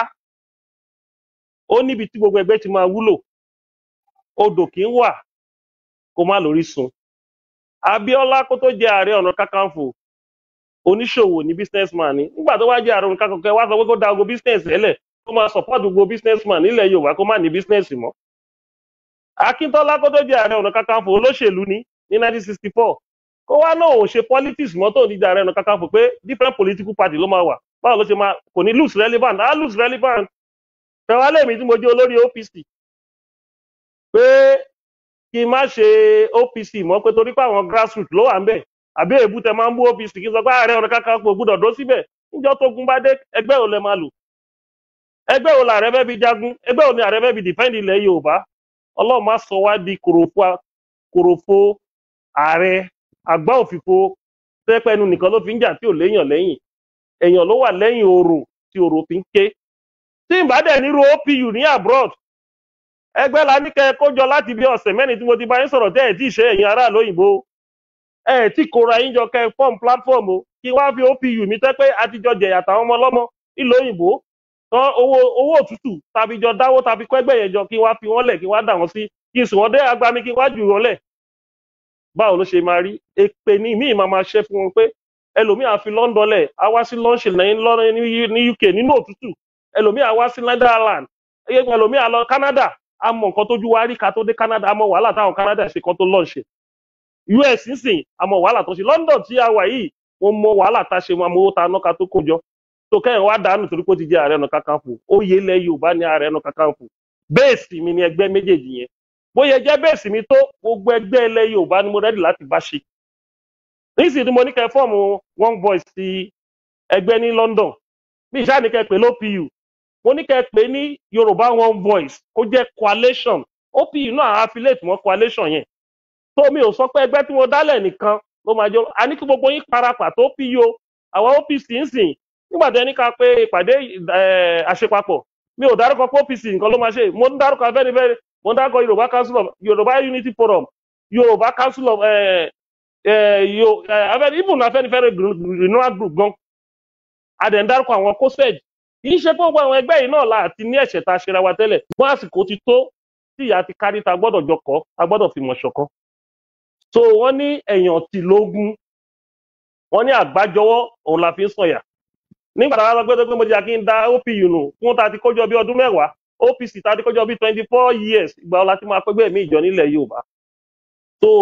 ó níbi tí gbogbo ẹgbẹ́ ti máa wúlò odò kì í wà kó má lórí sun abiola kó tó jẹ ààrẹ ọ̀nà kakanfò oníṣòwò ní businessman ni nígbà tó wá jẹ ààrẹ ọ̀nà kakanfò ẹ wá sọ pé kó da gbogbo business ẹlẹ̀ kó máa support gbogbo businessman nílẹ̀ yorùbá kó má ní business mọ́ akíntọ́lá kó tó jẹ ààrẹ ọ̀nà kakanfò olóṣèlú ní ní 1964 kó wá náà ò ṣe politics mọ́ tó ní jẹ ààrẹ ọ̀nà kakanfò pé different political party ló máa wà báwo ló ṣe máa kò ní lose relevant á lose relevant fẹwàá lèmi tí mo jẹ olórí opc pé kí n má ṣe opc mọ́ pé torí pé àwọn grassroots ló wà ń bẹ̀ àbí èbú tẹ máa ń bú opc kí n sọ pé ààrẹ ọ̀nà kakanfò gbúdọ̀ dó síbẹ̀ níjọ́ tó gun bá dé ẹgbẹ́ ò lẹ máa lò ẹgbẹ́ wo làárẹ̀ fẹ́ fi jagun ẹgbẹ́ wo ni ààrẹ fẹ́ fi defend ilẹ̀ yorùbá ọlọ́run má sọ wá di kòròfo kòròfo ààrẹ àgbá òfìfo tẹ́pẹ́ ẹnu nìkan ló fi ń jà tí ò léèyàn lẹ́yìn èèyàn ló wà lẹ́yìn orò tí orò fi ń ké tí n bá dẹ̀ nírú opu ní abroad ẹgbẹ́ la ní kẹ́ ẹ kójọ láti bí ọ̀sẹ̀ mẹ́rin tí mo ti bá yín sọ̀rọ̀ tẹ́ ẹ̀ tí ì ṣe ẹ̀yin aráàlú òyìnbó ẹ̀ tí kóra yín jọ kẹ́ ẹ fọ́ọ̀mù platform o kí wá fi opu mi tẹ́ pé àtijọ́ jẹ̀yà táwọn ọmọ ọlọ́mọ nílùú òyìnbó tán owó owó òtútù tàbí jọ dáwó tàbí kọ́ ẹgbẹ́ yẹn jọ kí wá fi wọ́n lẹ̀ kí wá dà wọ́n sí kí n sùn wọ́n dé agbami kí wá jù wọ́n lẹ̀ báwo ló ṣe máa rí èpè ní míì máa máa ṣe fún wọn pé ẹlòmíì á fi london lẹ̀ á wá sí lọ́ọ̀ṣì lẹ́yìn ní uk nínú òtútù ẹlòmíì á wá sí netherland ẹlòmíì á lọ canada á mọ nǹkan tójú wa rí ká tó dé canada á mọ wàhálà táwọn canada ṣe kan tó lọ́ọ̀ṣì us nísìn á mọ wàhálà tó ṣe london tí a wà yìí wọn mọ wàhálà tá a ṣe wọn mọ owó tá a ná ká tó kó jọ tó kẹ́yìn wá dànù torí pé ó ti jẹ́ ààrẹ ọ̀nà kakanfò oyè ilẹ̀ yorùbá ní ààrẹ ọ̀nà kakanfò bẹ́ẹ̀sì mi ni ẹgbẹ́ méjèèjì yẹn bóyá jẹ́ bẹ́ẹ̀sì mi tó gbogbo ẹgbẹ́ ilẹ̀ yorùbá ni mo rẹ́dì láti bá ṣe nísìnyí tí mo ní kẹ́ fọ́ọ̀mù one voice ti ẹgbẹ́ ní london bí ìṣáà ní kẹ́ pé lópu mo ní kẹ́ pé ní yorùbá one voice kó jẹ́ coalition opu náà affiliate mọ́ coalition yẹn tó mi ò sọ pé ẹgbẹ́ tí mo dálẹ̀ nìkan ló máa jọ a ní kí gbogbo yín parapà tó pí yo àwọn opc ń sìn nígbà tí ẹni ká pé ìpàdé àṣepapọ̀ mi ò dárúkọ pé opc nǹkan ló máa ṣe mo ń dárúkọ afẹ́nifẹ́re mo ń dárúkọ yorùbá council of yorùbá unity forum yorùbá council of even afẹ́nifẹ́re renewal group gan adẹ̀ ń dárúkọ àwọn cosed kì í ṣe pé gbogbo àwọn ẹgbẹ́ yìí náà láti ní ẹ̀ṣẹ̀ tá a ṣera wa tẹ́lẹ̀ wọ́n àsìkò ti tó tí ìyá ti kárí ta gbọ́dọ̀ jọ kọ́ a gbọ́dọ̀ fi mọ̀ ṣọ̀kan so wọ́n ní ẹ̀yàn tì lógún wọ́n ní àgbájọwọ́ òun la fi ń sọ̀yà nígbà tá a sọ pé tó pé mo jẹ́ kí n da opu nù fún ta ti kójọ bí ọdún mẹ́wàá opc ta ti kójọ bí twenty four years ìgbà ọ̀la tí máa pẹ́gbẹ́ mi ìjọ nílẹ̀ yorùbá so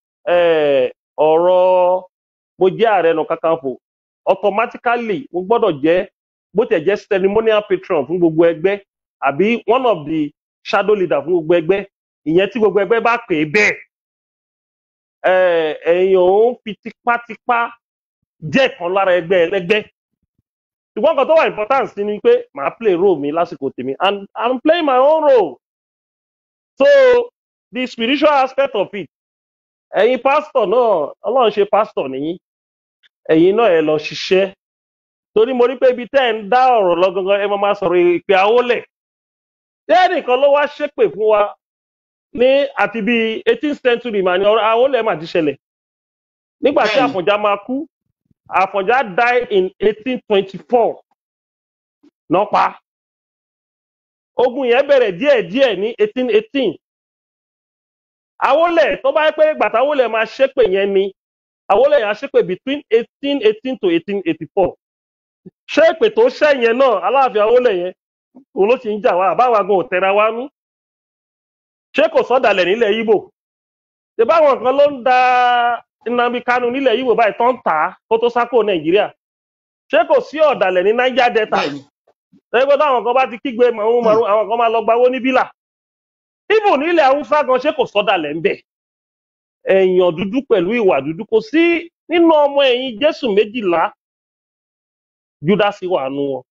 ọ̀rọ̀ mo jẹ́ ààrẹ nù kakanfò automatically mo gbọ́dọ̀ jẹ́ bó tẹ̀ jẹ́ ceremonial patron fún gbogbo ẹgbẹ́ àbí one of the shadow leader fún gbogbo ẹgbẹ́ ìyẹn tí gbogbo ẹgbẹ́ bá pè é bẹ́ẹ̀ ẹ̀yàn ò ń fi tipátipá jẹ́ kan lára ẹgbẹ́ ẹlẹ́gbẹ́ ṣùgbọ́n kan tó wà important sí ni pé màá play role mi lásìkò tèmi and i'm playing my own role so the spiritual aspect of it ẹ̀yin pastor náà ọlọ́run ṣe pastor nìyí ẹ̀yin náà ẹ lọ ṣiṣẹ́ torí mo rí pé ibi tẹ́ ẹ̀ ń dá ọ̀rọ̀ lọ gangan ẹ máa máa sọ̀rọ̀ ìpè àwọlẹ̀ ṣé ẹnìkan ló wá ṣépè fún wa ní àti bíi eighteenth century mà ní ọ̀rọ̀ àwọlẹ̀ mà ti ṣẹlẹ̀ nígbà tí bẹ́ẹ̀ni àfọ̀njá máa kú àfọ̀njá die in eighteen twenty four náà pa ogun yẹn bẹ̀rẹ̀ díẹ̀díẹ̀ ní eighteen eighteen àwọlẹ̀ tó bá yẹ pé gbàtà àwọlẹ̀ máa ṣépè yẹn ni àwọlẹ̀ yẹn á ṣépè between eighteen eighteen to eighteen eighty four ṣé èpè tó ṣẹ́ yẹn náà aláàfin àwọlẹ̀ yẹn òun ló ti ń jà wá àbáwa gan ò tẹra wá nú ṣé kò sọ́dàlẹ̀ nílẹ̀ Ìgbò ṣe báwọn kan ló ń da Nnamdi Kanu nílẹ̀ Ìgbò báyìí tán tà á kó tó sá kúrò Nàìjíríà ṣé kò sí ọ̀dàlẹ̀ ní Niger Delta bẹ́ẹ̀ni ẹgbẹ́ táwọn kan bá ti kígbe màrún màrún àwọn kan máa lọ gbawó ní bílà ibù nílẹ̀ Haúsá gan ṣé kò sọ́dàlẹ̀ ń bẹ̀ èèyàn dúdú pẹ̀lú ìwà dúdú kò sí nínú ọmọ ẹ̀yìn Jésù méjìlá Júdásì wà nù wọn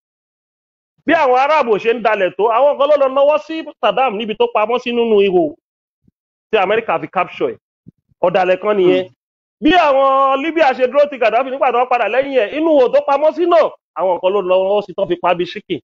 bí àwọn aráàbò ṣe ń dalẹ̀ tó àwọn kan ló lọ náwó sí Saddam níbi tó pamọ́ sí nínú ihò tí Amẹ́ríkà fi capture ẹ̀ ọ̀dàlẹ̀ kan nìyẹn bí àwọn Libya ṣe dúró ti Gaddafi nígbà tó wọ́n padà lẹ́yìn ẹ̀ inú ihò tó pamọ́ sí náà àwọn kan ló lọ sí tó fi pa bí ṣíkì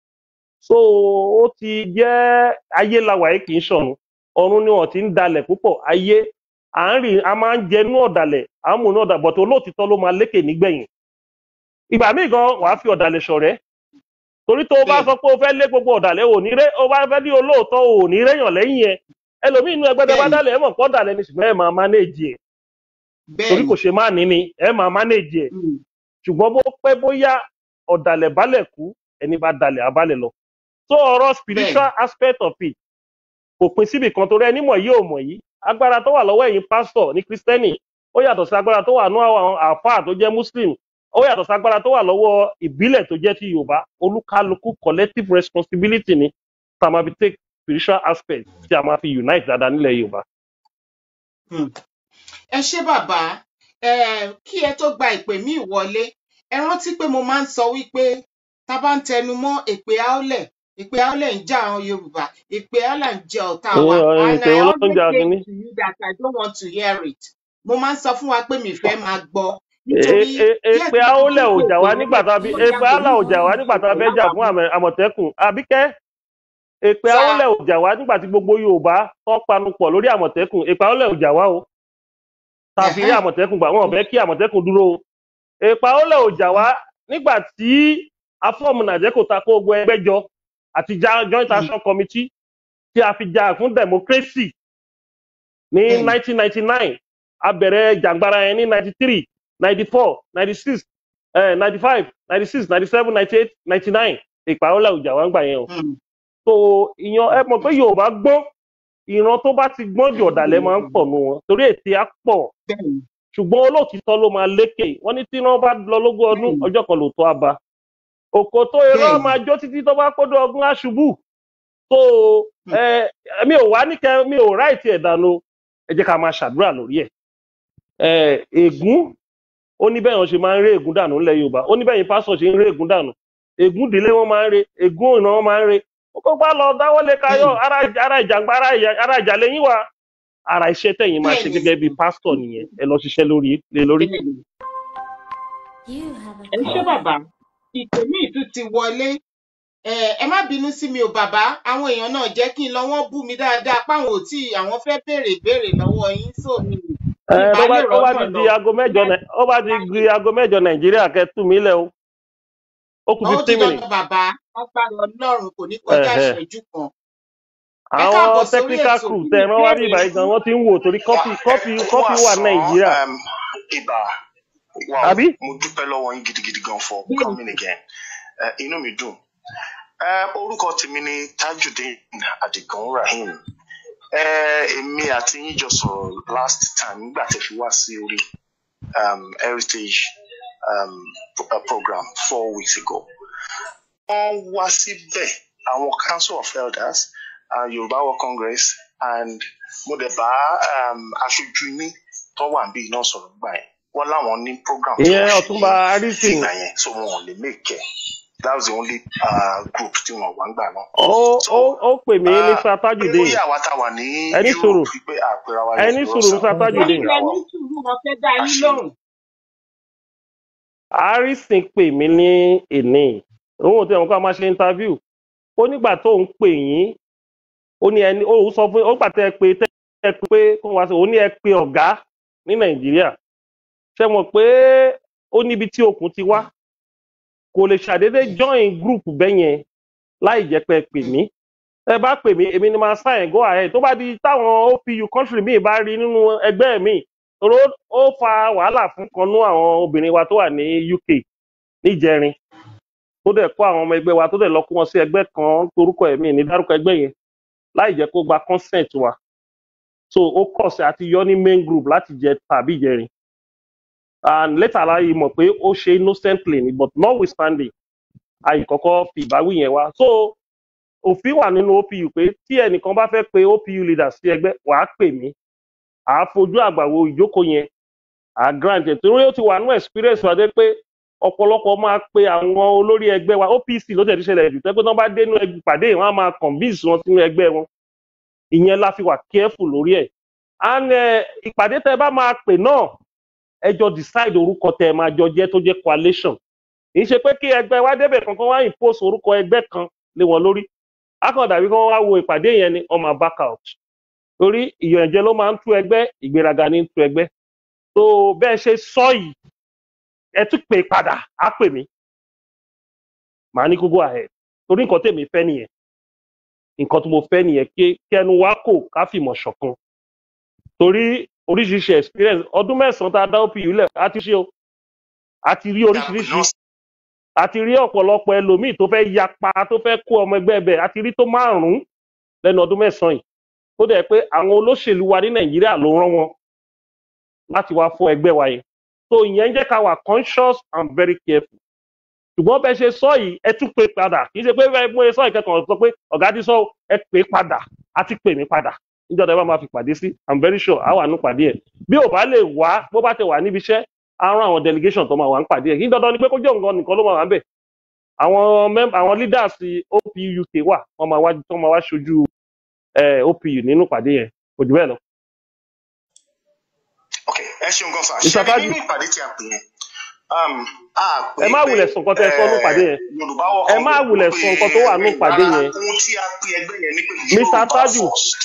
so ó ti jẹ́ ayé lawà yìí kì í ṣọ̀run ọ̀run ni wọ́n ti ń dalẹ̀ púpọ̀ ayé à ń rìn a máa ń jẹnú ọ̀dàlẹ̀ à ń múnú ọ̀dà bọ̀tọ̀ olóòtítọ́ ló máa lékè nígbẹ̀yìn ìgbà míì gan wàá fi ọ̀dàlẹ̀ ṣọ̀rẹ́ torí tó o bá bẹ́ẹ̀ni sọ pé o fẹ́ lé gbogbo ọ̀dàlẹ̀ ò ní ré o bá fẹ́ ní olóòótọ́ ò ní réyàn lẹ́yìn ẹ ẹlòmíì inú ẹgbẹ́ tẹ bá bẹ́ẹ̀ni dálẹ̀ ẹ mọ̀ pọ́ dàlẹ́ ni ṣùgbọ́n ẹ máa mánéèjì ẹ̀ torí bẹ́ẹ̀ni kò ṣe má ní ni ẹ máa mánéèjì ẹ̀ Mm. ṣùgbọ́n bó pẹ́ bóyá ọ̀dàlẹ̀ balẹ̀ kú ẹni bá dalẹ̀ abalẹ̀ lọ so ọ̀rọ̀ bẹ́ẹ̀ni spiritual aspect of it kò pin síbì kan torí ẹni mọ̀ yìí ò mọ̀ yìí agbára tó wà lọ́wọ́ ẹ̀yin pásítọ̀ ní kristẹni ó yàtọ̀ sí agbára tó wà ní àwọn àáfàá tó jẹ́ muslim ó yàtọ̀ sí agbára tó wà lọ́wọ́ ìbílẹ̀ tó jẹ́ ti yorùbá olúkálukú collective responsibility ni tá a máa fi take spiritual aspect tí a máa fi unite dáadáa nílẹ̀ yorùbá. Mm. ẹ ṣé bàbá um kí ẹ tó gba ìpè míì wọlé ẹ rántí pé mo máa ń sọ wípé tá a bá ń tẹnu mọ́ èpè àólẹ̀ èpè àólẹ̀ ń jà àwọn yorùbá èpè àólẹ̀ ń jẹ ọ̀tá wa and ètò i olóúnjẹ always say akínní to you that i don't want to hear it mo máa ń sọ fún wa pé mi fẹ́ máa gbọ́ nítorí díẹ̀ èpè tí mo àólẹ̀ ò ti ń jà pè wá pé nígbà tá a fi tí èpè ọjà àólẹ̀ ò jà wá gbòmígbòmí nígbà tá a fẹ́ jà fún àmẹ- àmọ̀tẹ́kùn àbíkẹ́ èpè sá àólẹ̀ ò jà wá nígbà tí gbogbo yorùbá tó panu pọ̀ lórí àmọ̀tẹ́kùn èpè àólẹ̀ ò jà wá o tá a fi rí ẹ̀hẹ́n, àmọ̀tẹ́kùn gbà wọn ò fẹ́ kí àmọ̀tẹ́kùn dúró o èpè àólẹ̀ ò jà wá nígbà tí afọ́ọ̀mù nàìjẹ́kò ta kó gbogbo ẹgbẹ́ jọ àti ja- joint mm, action committee tí a fi jà fún democracy ní bẹ́ẹ̀ni 1999 a bẹ̀rẹ̀ jàǹgbara yẹn ní 93 94 96 eh, 95 96 97 98 99 èpè àólẹ̀ ò jà wá ń gbà yẹn o mm, so ìyan ẹ mọ̀ pé yorùbá gbọ́n ìran tó bá ti gbọ́n jù ọ̀dàlẹ̀ máa ń pọ̀ nù wọn torí ètè á pọ̀ bẹ́ẹ̀ni ṣùgbọ́n olóòtítọ́ ló máa lékè wọ́n ní tí iná bá lọ lógún ọdún bẹ́ẹ̀ni ọjọ́ kan ló tó a ba òkò tó irọ́ bẹ́ẹ̀ni máa jó títí tó bá kódó ọgbọ́n aṣubú so mm, ẹ mi ò wá ní kẹ mi ò ráìtì ẹ̀ dànù ẹ jẹ́ ká máa ṣàdúrà lórí ẹ̀ ẹ ègún ó ní bẹ́ẹ̀ wọn ṣe máa ń ré ègún dànù ńlẹ̀ yorùbá ó ní bẹ́ẹ̀ yín pásọ̀ ṣe ń ré ègún dànù ègún ìdílé wọn máa ń ré ègún ìran wọn máa ń ré ó kó bá lọ dáwọ́lé kayọ̀ bẹ́ẹ̀ni ara ara ìjàngbá ara ìyà- ara ìjà lẹ́yìn wa ara iṣẹ́ tẹ̀yìn máa ṣe bẹ́ẹ̀ni gẹ́gẹ́ bí pásítọ̀ nìyẹn ẹ lọ ṣiṣẹ́ lórí lé lórí. bẹ́ẹ̀ni You have a ẹ ṣé call. bàbá ìpè míì tún ti wọlé ẹ ẹ má bínú sí mi ò bàbá àwọn èèyàn náà jẹ́ kí n lọ wọ́n bú mi dáadáa páwọn ò tí àwọn fẹ́ béèrè ìbéèrè lọ́wọ́ yín só mi ẹ mi bó bá bá lè ó bá rọ́nà ti lọ di aago mẹ́jọ Nai- ó bá ti di aago mẹ́jọ nàìjíríà kẹ́ tú mi lẹ̀ o ó kù ó di fifteen minutes. dandan bàbá agbára Ọlọ́run kò ní kọjá Ẹ̀hẹ̀. ìṣẹ́jú kan ẹ káàbọ̀ àwọn sórí technical ètò crew kí tẹ ni ẹran wá bí ìbéèrè ìbàyí gan yín wọn ti ń wò torí kọfí kọfí kọfí wà wàsán nàìjíríà um, ibà wow àbí. mo dúpẹ́ lọ́wọ́ yín gidigidi gan for bẹ́ẹ̀ni coming again uh, inú mi dùn uh, orúkọ tèmi ni tajudeen adigun rahim uh, èmi àti yín jọ sọ̀rọ̀ last time nígbà tẹ́ fi wá sí orí um, heritage um, pro- uh, program four weeks ago wọ́n wá síbẹ̀ àwọn council of elders uh, yorùbá world congress and mo dẹ̀ bá um, aṣojú yín tó wà níbí náà sọ̀rọ̀ nígbà yẹn wọ́n láwọn ní program tí ìyẹn wọ́n ṣe ọ̀túnba ní harrison ìgbà yẹn so wọn ò lè make it that was the only uh, group tí wọn wà ń gbà náà. ó so ó ó pè mí ní uh, sir pé tajudeen bóyá àwa tá a wà ní ẹni sùúrù europe wípé àpẹẹrẹ wa ẹni yorùbá sùúrù ọ̀sán sir tajudeen ẹ̀yin lẹ ní sùúrù wọn fẹ́ dá yín àṣẹ lóhùn harrison pè mí ní èní òun ò tí wọn kọ́ máa ṣe interview ó nígbà tó ń pè yín ó ní ẹni ó sọ fún ó pàtẹ pé tẹ ẹ pé kó wá sí ó ní ẹ pé ọ̀gá ní nàìjíríà ṣe mọ̀ pé ó níbi tí okùn ti wá kò lè ṣàdédé join group bẹ́yẹn láì jẹ́ pé ẹ pè mí ẹ bá pè mí èmi ni máa sign go ahead tó bá di táwọn opu country míì bá rí nínú ẹgbẹ́ mi tòró ó fa wàhálà fún kanú àwọn obìnrin wa tó wà ní uk níjẹrin tó dẹ̀ kó àwọn ọmọ ẹgbẹ́ wa tó dẹ̀ lọ kó wọn sí ẹgbẹ́ kan torúkọ ẹ̀mí ní dárúkọ ẹgbẹ́ yẹn láì jẹ́ kó gba consent wa so ó kọ̀ sí àti yọ ní main group láti jẹ tàbí ìjẹrin and later láyé mọ̀ pé ó ṣe innocently ni but notwithstanding àyè kọ́kọ́ fi ìbáwí yẹn wá so òfin wà nínú opu pé tí ẹnìkan bá fẹ́ pe opu leader sí ẹgbẹ́ wàá pè mí àá fojú àgbàwo ìjókòó yẹn àá grant ẹ̀ torí ó ti wà nínú experience wa dé pé ọ̀pọ̀lọpọ̀ máa pe àwọn olórí ẹgbẹ́ wa opc ló tẹ̀ ṣẹlẹ̀ jù tẹ́pẹ́ tí wọ́n bá dé inú ẹgbẹ́ pàdé yìí wọ́n á máa convince wọn sínú ẹgbẹ́ wọn ìyẹn la fi wà careful lórí ẹ̀ and eh, ìpàdé tẹ bá máa pè náà ẹ jọ decide orúkọ tẹ máa jọ jẹ́ tó jẹ́ coalition kì í ṣe pé kí ẹgbẹ́ wa débẹ̀ kankan wá impose orúkọ ẹgbẹ́ kan lé wọn lórí akọ̀dàbí kan wá wo ìpàdé yẹn ni ọmọ back out torí ìyànjẹ ló máa ń tú ẹgbẹ́ ìgbéraga ní tú ẹgbẹ́ tó bẹ́ẹ̀ ṣe sọ yìí ẹ tún pè padà á pè mí màá ní kó go ahead torí nǹkan tèmi fẹ́ nìyẹn nǹkan tí mo fẹ́ nìyẹn kí kẹnu wa kò ká fìmọ̀ ṣọ̀kan torí oríṣiríṣi experience ọdún mẹ́sàn-án tá a dá opu lẹ̀ á ti ṣe o a ti rí oríṣiríṣi a ti rí ọ̀pọ̀lọpọ̀ ẹlòmíì tó fẹ́ yapa tó fẹ́ kó ọmọ ẹgbẹ́ ẹbẹ̀ a ti rí tó márùn-ún lẹ́nu ọdún mẹ́sàn-án yìí tó dẹ̀ pé àwọn olóṣèlú wa ní nàìjíríà ló rán wọn láti wá fún ẹgbẹ́ wa yẹn so ìyẹn ń jẹ́ ká wà conscious and very careful ṣùgbọ́n bẹ́ẹ̀ ṣe sọ yìí ẹ tún pè padà kì í ṣe pé bẹ́ẹ̀ mo sọ ìkẹ́kọ̀ọ́ sọ pé ọ̀gá ti sọ ẹ pè padà á ti pè mí padà níjọ́ tẹ́ bá máa fi pàdé sí i'm very sure á wà ní pàdé ẹ̀ bí ò bá lè wá bó bá ti wà níbi iṣẹ́ á rán àwọn delegation tó máa wà ń pàdé ẹ̀ kí n dandan ni pé kó jẹ́ nǹkan nìkan ló máa wà ń bẹ̀ àwọn mem àwọn leaders opu uk wà wọ́n máa wá tó máa wá ṣojú eh, opu nínú pàdé yẹn kò jù bẹ́ẹ̀ lọ. ok ẹ ṣeun gan fa Mr. ṣe Taju. nínú ìpàdé tí a pè yẹn um, a pè ẹ má pé, wulẹ̀ sọ nǹkan tẹ́ ẹ sọ ní ìpàdé yẹn. eh, yorùbá wọ ẹ má wulẹ̀ sọ nǹkan tó wà ní ìpàdé yẹn. ohun tí a pè ẹgbẹ́ yẹn ni pé Mr. yorùbá Taju. first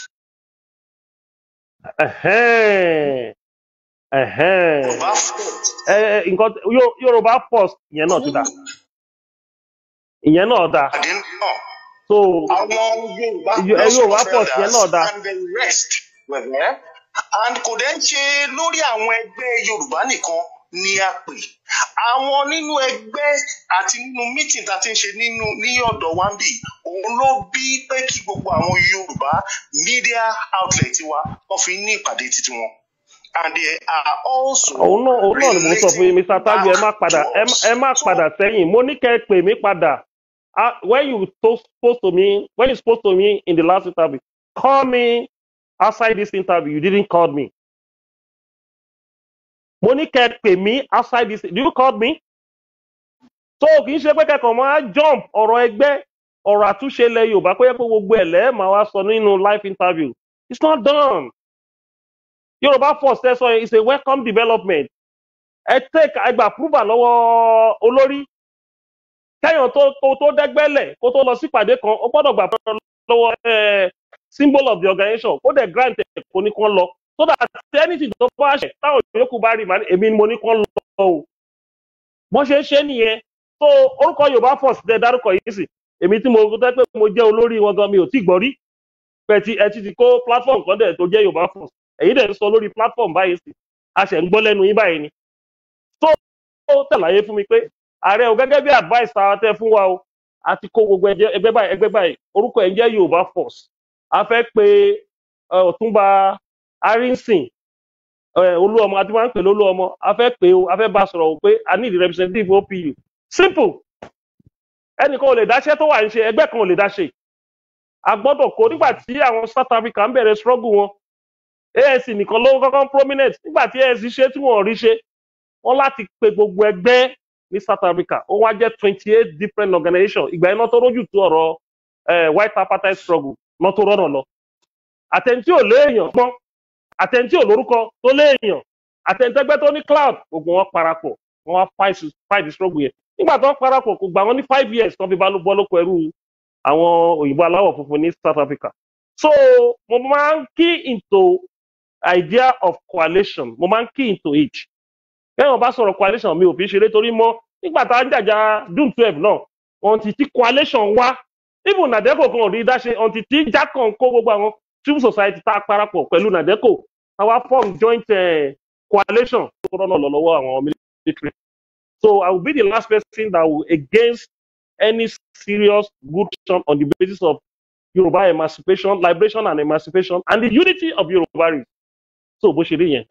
Ẹ̀hẹ́n. Ẹ̀hẹ́n. yorùbá first Ẹ, ẹ, nǹkan Yo- yorùbá first ìyẹn náà ti dà ìyẹn náà dà pàdé náà so àwọn yorùbá Yo- ẹ, yorùbá first yẹn náà dà and the rest were there and kò dẹ́ ń ṣe lórí àwọn ẹgbẹ́ yorùbá nìkan ni a pè àwọn nínú ẹgbẹ́ àti nínú meeting tá a ti ń ṣe nínú ní ọ̀dọ̀ wa ń bì òun ló bí pé kí gbogbo àwọn yorùbá media outlet wa wọ́n fi ní ìpàdé títí wọn and they are also òun náà òun náà ni mò ń sọ fún yín mr taju ẹ má padà ẹ má- ẹ má padà sẹ́yìn mo ní kẹ́ ẹ pè mí padà Ah, when you to spoke to me when you spoke to me in the last interview call me outside this interview you didn't call me mo ní kẹ́ ẹ pè mí outside this do you call me so kì í ṣe pé kẹ́kọ̀ọ́ máa jump ọ̀rọ̀ ẹgbẹ́ ọ̀rọ̀ àtúnṣe ilẹ̀ yorùbá pé pé gbogbo ẹ̀ lẹ́ẹ̀ máa wá sọ nínú live interview it's not done yorùbá first ẹ sọ yẹn it's a welcome development ẹ take ẹgbà approval lọ́wọ́ olórí kẹ́yàn tó tó tó dẹ́gbẹ́lẹ̀ kó tó lọ sípàdé kan ó gbọ́dọ̀ gbà approval lọ́wọ́ eh, symbol of the organisation ó dẹ̀ grant ẹ̀ kó ní kán lọ so that anything tó bá ṣẹ̀ táwọn yòókù bá rí màá ní èmi ni mo ní kán lọ o bọ́n ṣe ń ṣe nìyẹn so orúkọ yorùbá first dẹ dárúkọ yìí sì èmi tí mo tẹ́ pé mo jẹ́ olórí wọn gan mi ò tí gbọ́ rí pẹ̀ tí ẹ ti ti kó platform kan dẹ̀ tó jẹ́ yorùbá first èyí dẹ̀ ń sọ lórí platform báyìí sí a ṣẹ̀ ń gbọ́ lẹ́nu yín báyìí ni tó ó tẹ̀láyé fún mi pé ààrẹ o gẹ́gẹ́ bí advice tá a tẹ́ fún wa o a ti kó gbogbo ẹjẹ- ẹgbẹ́ báyìí ẹgbẹ́ báyìí orúkọ ẹ̀ ń jẹ́ yorùbá first a fẹ́ pe ẹ, ọ̀túnba arinsin ẹ, olúọmọ àti máa ń pè lólúọmọ a fẹ́ pè o a fẹ́ bá a sọ̀rọ̀ o pé a need representative opu simple ẹnìkan ò lè dáṣẹ́ tó wà ń ṣe ẹgbẹ́ kan ò lè dáṣe a gbọ́dọ̀ kó nígbà tí àwọn south africa ń bẹ̀rẹ̀ struggle wọn anc nìkan ló kọ́kọ́ prominent nígbà tí anc ṣe tí wọ́n rí ṣe wọ́n láti pe gbogbo ẹgbẹ́ ní south africa ó wá jẹ́ twenty eight different organizations ìgbà iná tó rójú tó ọ̀rọ̀ eh, white apartheid struggle náà tó rọ́nà lọ àtẹ̀ntí ò léèyàn pọ́n àtẹ̀ntí ò lórúkọ tó léèyàn àtẹ̀ntẹ́gbẹ́ tó ní cloud gbogbo wọn parapọ̀ wọ́n wá fight fight the struggle yẹn nígbà tó ń parapọ̀ kò gbà wọ́n ní five years tó fi bá ló bọ́ lóko ẹrú àwọn òyìnbó aláwọ̀ funfun ní south africa so mo máa ń key into idea of coalition mo máa ń key into it bẹ́ẹ̀ wọ́n bá sọ̀rọ̀ coalition mi ò fi ṣeré torí mọ́ nígbà tá a ń jàjà june twelve náà ọ̀ǹtì tí coalition wá even nàdẹ́kò kan ò rí dáṣe ọ̀ǹtì tí jákàn kó gbogbo àwọn civil society tá a parapọ̀ pẹ̀lú nàdẹ́kò àwa form joint uh, coalition tó rọ́nà lọ lọ́wọ́ àwọn military so i will be the last person that will against any serious good action on the basis of Yoruba emancipation, liberation and emancipation, and the unity of Yoruba race. So bó ṣe rí yẹn.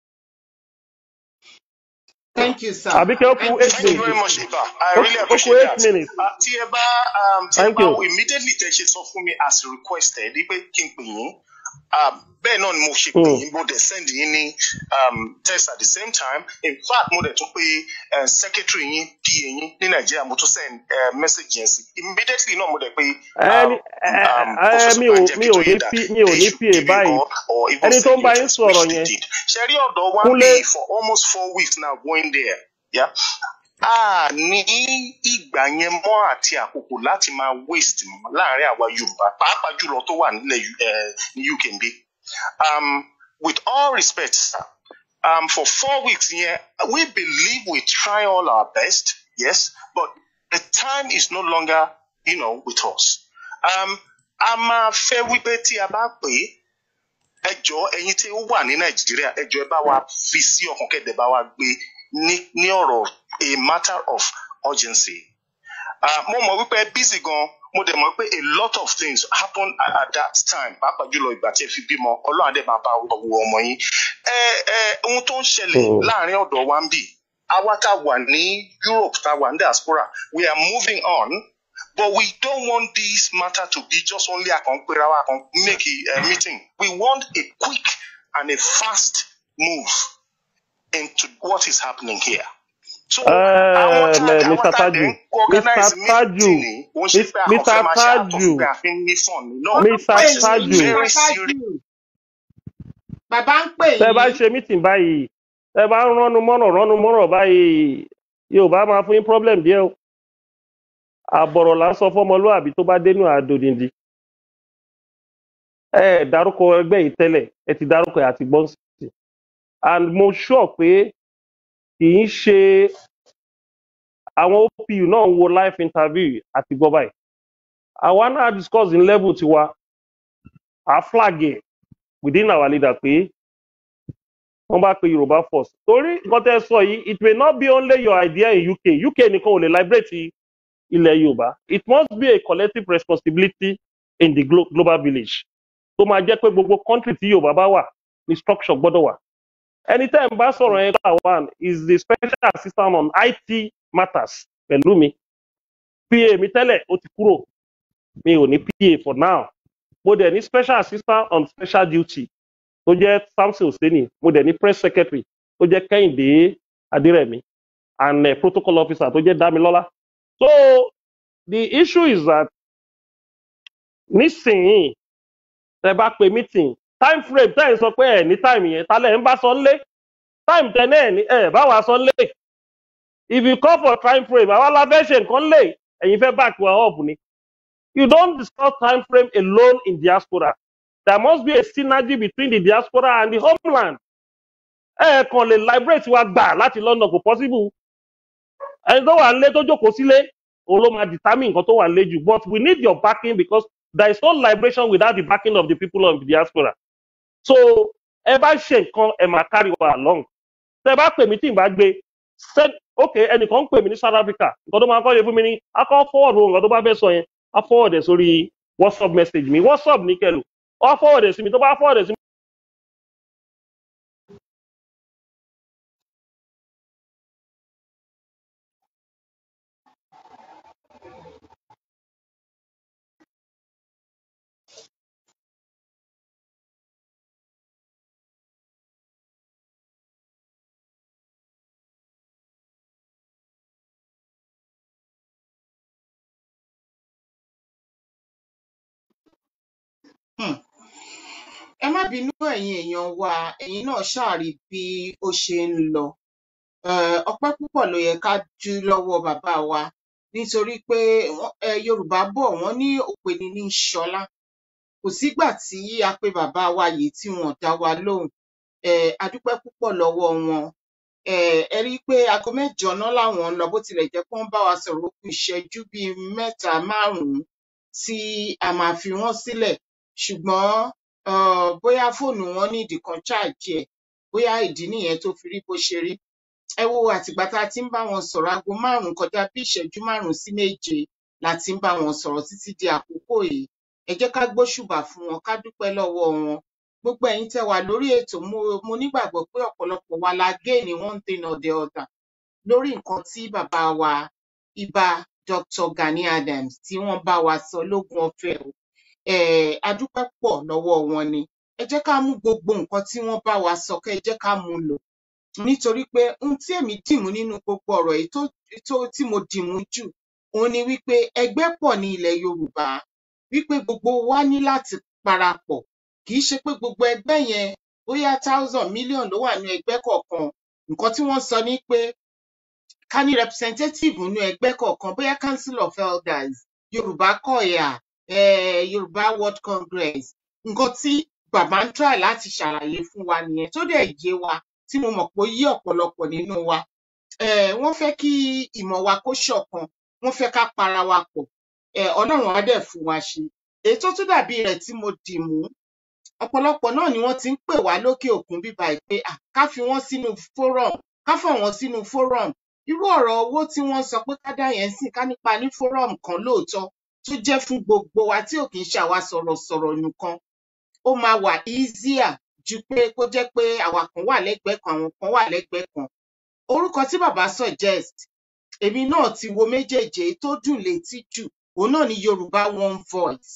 thank you sir Àbíkẹ́ ó kú thank you eight Thank you minutes. very much, Iba. I Ó really ó kú appreciate eight that. minutes. Uh, tí ẹ bá um, tí ẹ Thank bá you. immediately tẹ ṣe sọ fún mi as requested ní pé kí n pè yín um, bẹ́ẹ̀ náà ni mo ṣe pè Mm. yín mo dẹ̀ send yín ní um, text at the same time in fact mo dẹ̀ tún pé uh, secretary yín pa yín ní nàìjíríà mo tún send uh, message yẹn sí immediately náà mo dẹ̀ pé Ẹni um, ẹ um, ẹ professor mi ò banjẹ mi ò ní kitoye that P- mi ò they ní should pa give you báyìí. call or even Ẹni tó send ń you bá a yín text which sọ̀rọ̀ they yẹn. did ṣe rí ọ̀dọ̀ wa ń Kúnlé bì for almost four weeks now going there. Yeah? a ní ìgbà yẹn mọ́ àti àkókò láti máa waste mọ́ láàrin àwa yorùbá pàápàá jùlọ tó wà nílẹ̀ U- eh, ní uk ń bí. Um, with all respect sir um, for four weeks yẹn we believe we try all our best yes but the time is no longer you know, with us. Um, a máa fẹ́ wípé tí a bá pè é ẹ jọ ẹyin tí ó wà ní nàìjíríà ẹ jọ ẹ bá wa fi sí ọkàn kẹdẹ bá wa gbé ní ní ọ̀rọ̀ a matter of urgency. Uh, mo mọ̀ wípé ẹ busy gan mo dẹ̀ mọ̀ pé a lot of things happen at, at that time pàápàá jùlọ ìgbà tí ẹ fi bímọ ọlọ́run àdé máa bá wo ọmọ yín. ẹ ẹ ohun tó ń ṣẹlẹ̀ Mm. láàrin ọ̀dọ̀ wa ń bì àwa tá a wà ní europe tá a wà ní diaspora we are moving on but we don't want this matter to be just only àkànpéra wa àkàn make a, a meeting we want a quick and a fast move into what is happening here. So àwọn tá a Uh, àwọn Mr. tá a dẹ̀ ń Taju, organize Mr. Taju, meeting ni òun ṣe Mis- pé a kàn Mr. fẹ́ máa ṣe àtọ̀ fún Taju, pé a fi ń ní fun ni. No, wọ́n ń Mr. pè this is Taju. yín very Mr. serious. Taju bàbá ń pè Tẹ́ bá yín ṣe meeting báyìí, tẹ́ bá ń ránu mọ́rọ̀ ránu mọ́rọ̀ báyìí, Yorùbá máa fún yín problem díẹ̀ o. Àbọ̀rọ̀ là ń sọ fọ́mọlúàbí tó bá dénú àdòdìndì. Ẹ ẹ̀ dárúkọ ẹgbẹ́ yìí tẹ́lẹ̀, ẹ ti dárúkọ ẹ̀ àti gbọ́n sí. And mo sure pé kì í ṣe àwọn OPU náà ń wo live interview àti gbọ́ báyìí. Àwa náà discuss in level tiwa, à flag ẹ̀ within our leader pé wọ́n bá pe Yorùbá first. Torí nǹkan tẹ́ ẹ sọ yìí, it may not be only your idea in UK. UK nìkan ò lè liberate ilẹ̀ Yorùbá. It must be a collective responsibility in the glo global village. Tó máa jẹ́ pé gbogbo country tí Yorùbá bá wà ní structure gbọ́dọ̀ wà. Ẹni tẹ́ ẹ̀ ń bá sọ̀rọ̀ yẹn gbà one is the special assistant on IT matters pẹ̀lú mi. PA mi tẹ́lẹ̀ ó ti kúrò. Mi ò ní PA for now. Mo dẹ̀ ní special assistant on special duty tó jẹ́ Samson Oseni. Mo dẹ̀ ní press secretary tó jẹ́ Kẹ́hìndé Adérẹ̀mí and uh, protocol officer tó jẹ́ Dámilọ́lá. So the issue is that nísìnyìí tẹ bá pe meeting time frame tẹ́ ẹ̀ ń sọ pé ẹ̀ ní time yẹn tálẹ̀ ń bá sọ ń lé time tẹ náà ní ẹ̀ bá wa sọ ń lé if you call for time frame àwa la fẹ́ ṣe nǹkan lé ẹ̀yin fẹ́ back wa up ni you don't discuss time frame alone in diaspora there must be a synergy between the diaspora and the homeland ẹ kàn lè liberate wa gbà láti London kò possible ẹni tó wà nílé tó jókòó sílé òun ló máa determine nǹkan tó wà nílé jù but we need your backing because there is no liberation without the backing of the people of the diaspora so ẹ bá ṣe nǹkan ẹ máa carry wa along tẹ bá pè mí tí n bá gbé send ok ẹnìkan ń pè mí ní South Africa nǹkan tó máa kọ́ ṣe fún mi ní akọ́ forward ohun nǹkan tó bá fẹ́ sọ yẹn á forward ẹ̀ sórí WhatsApp message mi WhatsApp ní kẹlò á forward ẹ̀ sí mi tó bá forward ẹ̀ sí mi. Hmm. ẹ má bínú ẹ̀yin èèyàn wa ẹ̀yin náà ṣàrí bí ó ṣe ń lọ Eh, ọpẹ́ púpọ̀ ló yẹ ká dú lọ́wọ́ bàbá wa nítorí pé wọ́n- eh, yorùbá bọ̀ wọ́n ní òpèní ní í ṣọlá kò sígbà tí a pe bàbá wa yìí tí wọn ò dá wa lóhùn um a dúpẹ́ púpọ̀ lọ́wọ́ wọn um ẹ rí i pé aago mẹ́jọ náà làwọn ń lọ bó tilẹ̀ jẹ́ pé wọ́n bá wa sọ̀rọ̀ ó kù ìṣẹ́jú bíi mẹ́ta márùn-ún tí a máa fi wọ́n sílẹ̀ ṣùgbọ́n um bóyá fóònù wọn ní ìdí kan ṣáàjì ẹ̀ bóyá ìdí nìyẹn tó fi rí bó ṣe rí ẹ wo àtìgbà tá a ti ń bá wọn sọ̀rọ̀ aago márùn-ún kọjá bí ìṣẹ́jú márùn-ún sí méje la ti ń bá wọn sọ̀rọ̀ títí di àkókò yìí ẹ jẹ́ ká gbóṣùbà fún wọn ká dúpẹ́ lọ́wọ́ wọn gbogbo ẹ̀yin tẹ́ wà lórí ètò mo mo nígbàgbọ́ pé ọ̀pọ̀lọpọ̀ wa la gain one thing or the other lórí nǹkan tí bàbá wa ibà Dr. Gani Adams tí wọ́n bá wa sọ lógún ọ̀fẹ́ o um a dúpẹ́ pọ̀ lọ́wọ́ wọn ni ẹ jẹ́ ká mú gbogbo nǹkan tí wọ́n bá wa sọ kẹ́ ẹ jẹ́ ká mú un lò nítorí pé ohun tí èmi dìmú nínú gbogbo ọ̀rọ̀ yìí tó tó tí mo dìmú jù òun ni wípé ẹgbẹ́ pọ̀ ní ilẹ̀ Yorùbá wípé gbogbo wa ní láti parapọ̀ kì í ṣe pé gbogbo ẹgbẹ́ yẹn bóyá thousand million ló wà ní ẹgbẹ́ kọ̀ọ̀kan nǹkan tí wọ́n sọ ni pé ká ní representative nínú ẹgbẹ́ kọ̀ọ̀kan bóyá council of elders Yorùbá kọ̀yà um Yorùbá world congress nǹkan tí bàbá ń try láti ṣàlàyé fún wa nìyẹn tó dẹ̀ yé wa tí mo mọ̀ pé ó yé ọ̀pọ̀lọpọ̀ nínú wa um wọ́n fẹ́ kí ìmọ̀ wa kó ṣọ̀kan wọ́n fẹ́ ká para wa pọ̀ um Ọlọ́run á dẹ̀ fún wa ṣe èyí tó tún dàbí rẹ̀ tí mo dì mú ọ̀pọ̀lọpọ̀ náà ni wọ́n ti ń pè wá lókè òkun bíbá yìí pé ah, ká fi wọ́n sínú forum ká fọ̀ wọ́n sínú forum irú ọ̀rọ̀ owó tí wọ́n sọ pé ká dá yẹn sìn ká nípa ní forum kan lóòótọ́ tó jẹ́ fún gbogbo wa tí ò kì í ṣe àwa sọ̀rọ̀sọ̀rọ̀ nìkan ó máa wà easier ju pé kó jẹ́ pé àwa kan wà lẹ́gbẹ̀ẹ́ kan àwọn kan wà lẹ́gbẹ̀ẹ́ kan orúkọ tí bàbá suggest èmi náà ti wo méjèèjì èyí tó dùn létí jù òun náà ni Yorùbá one voice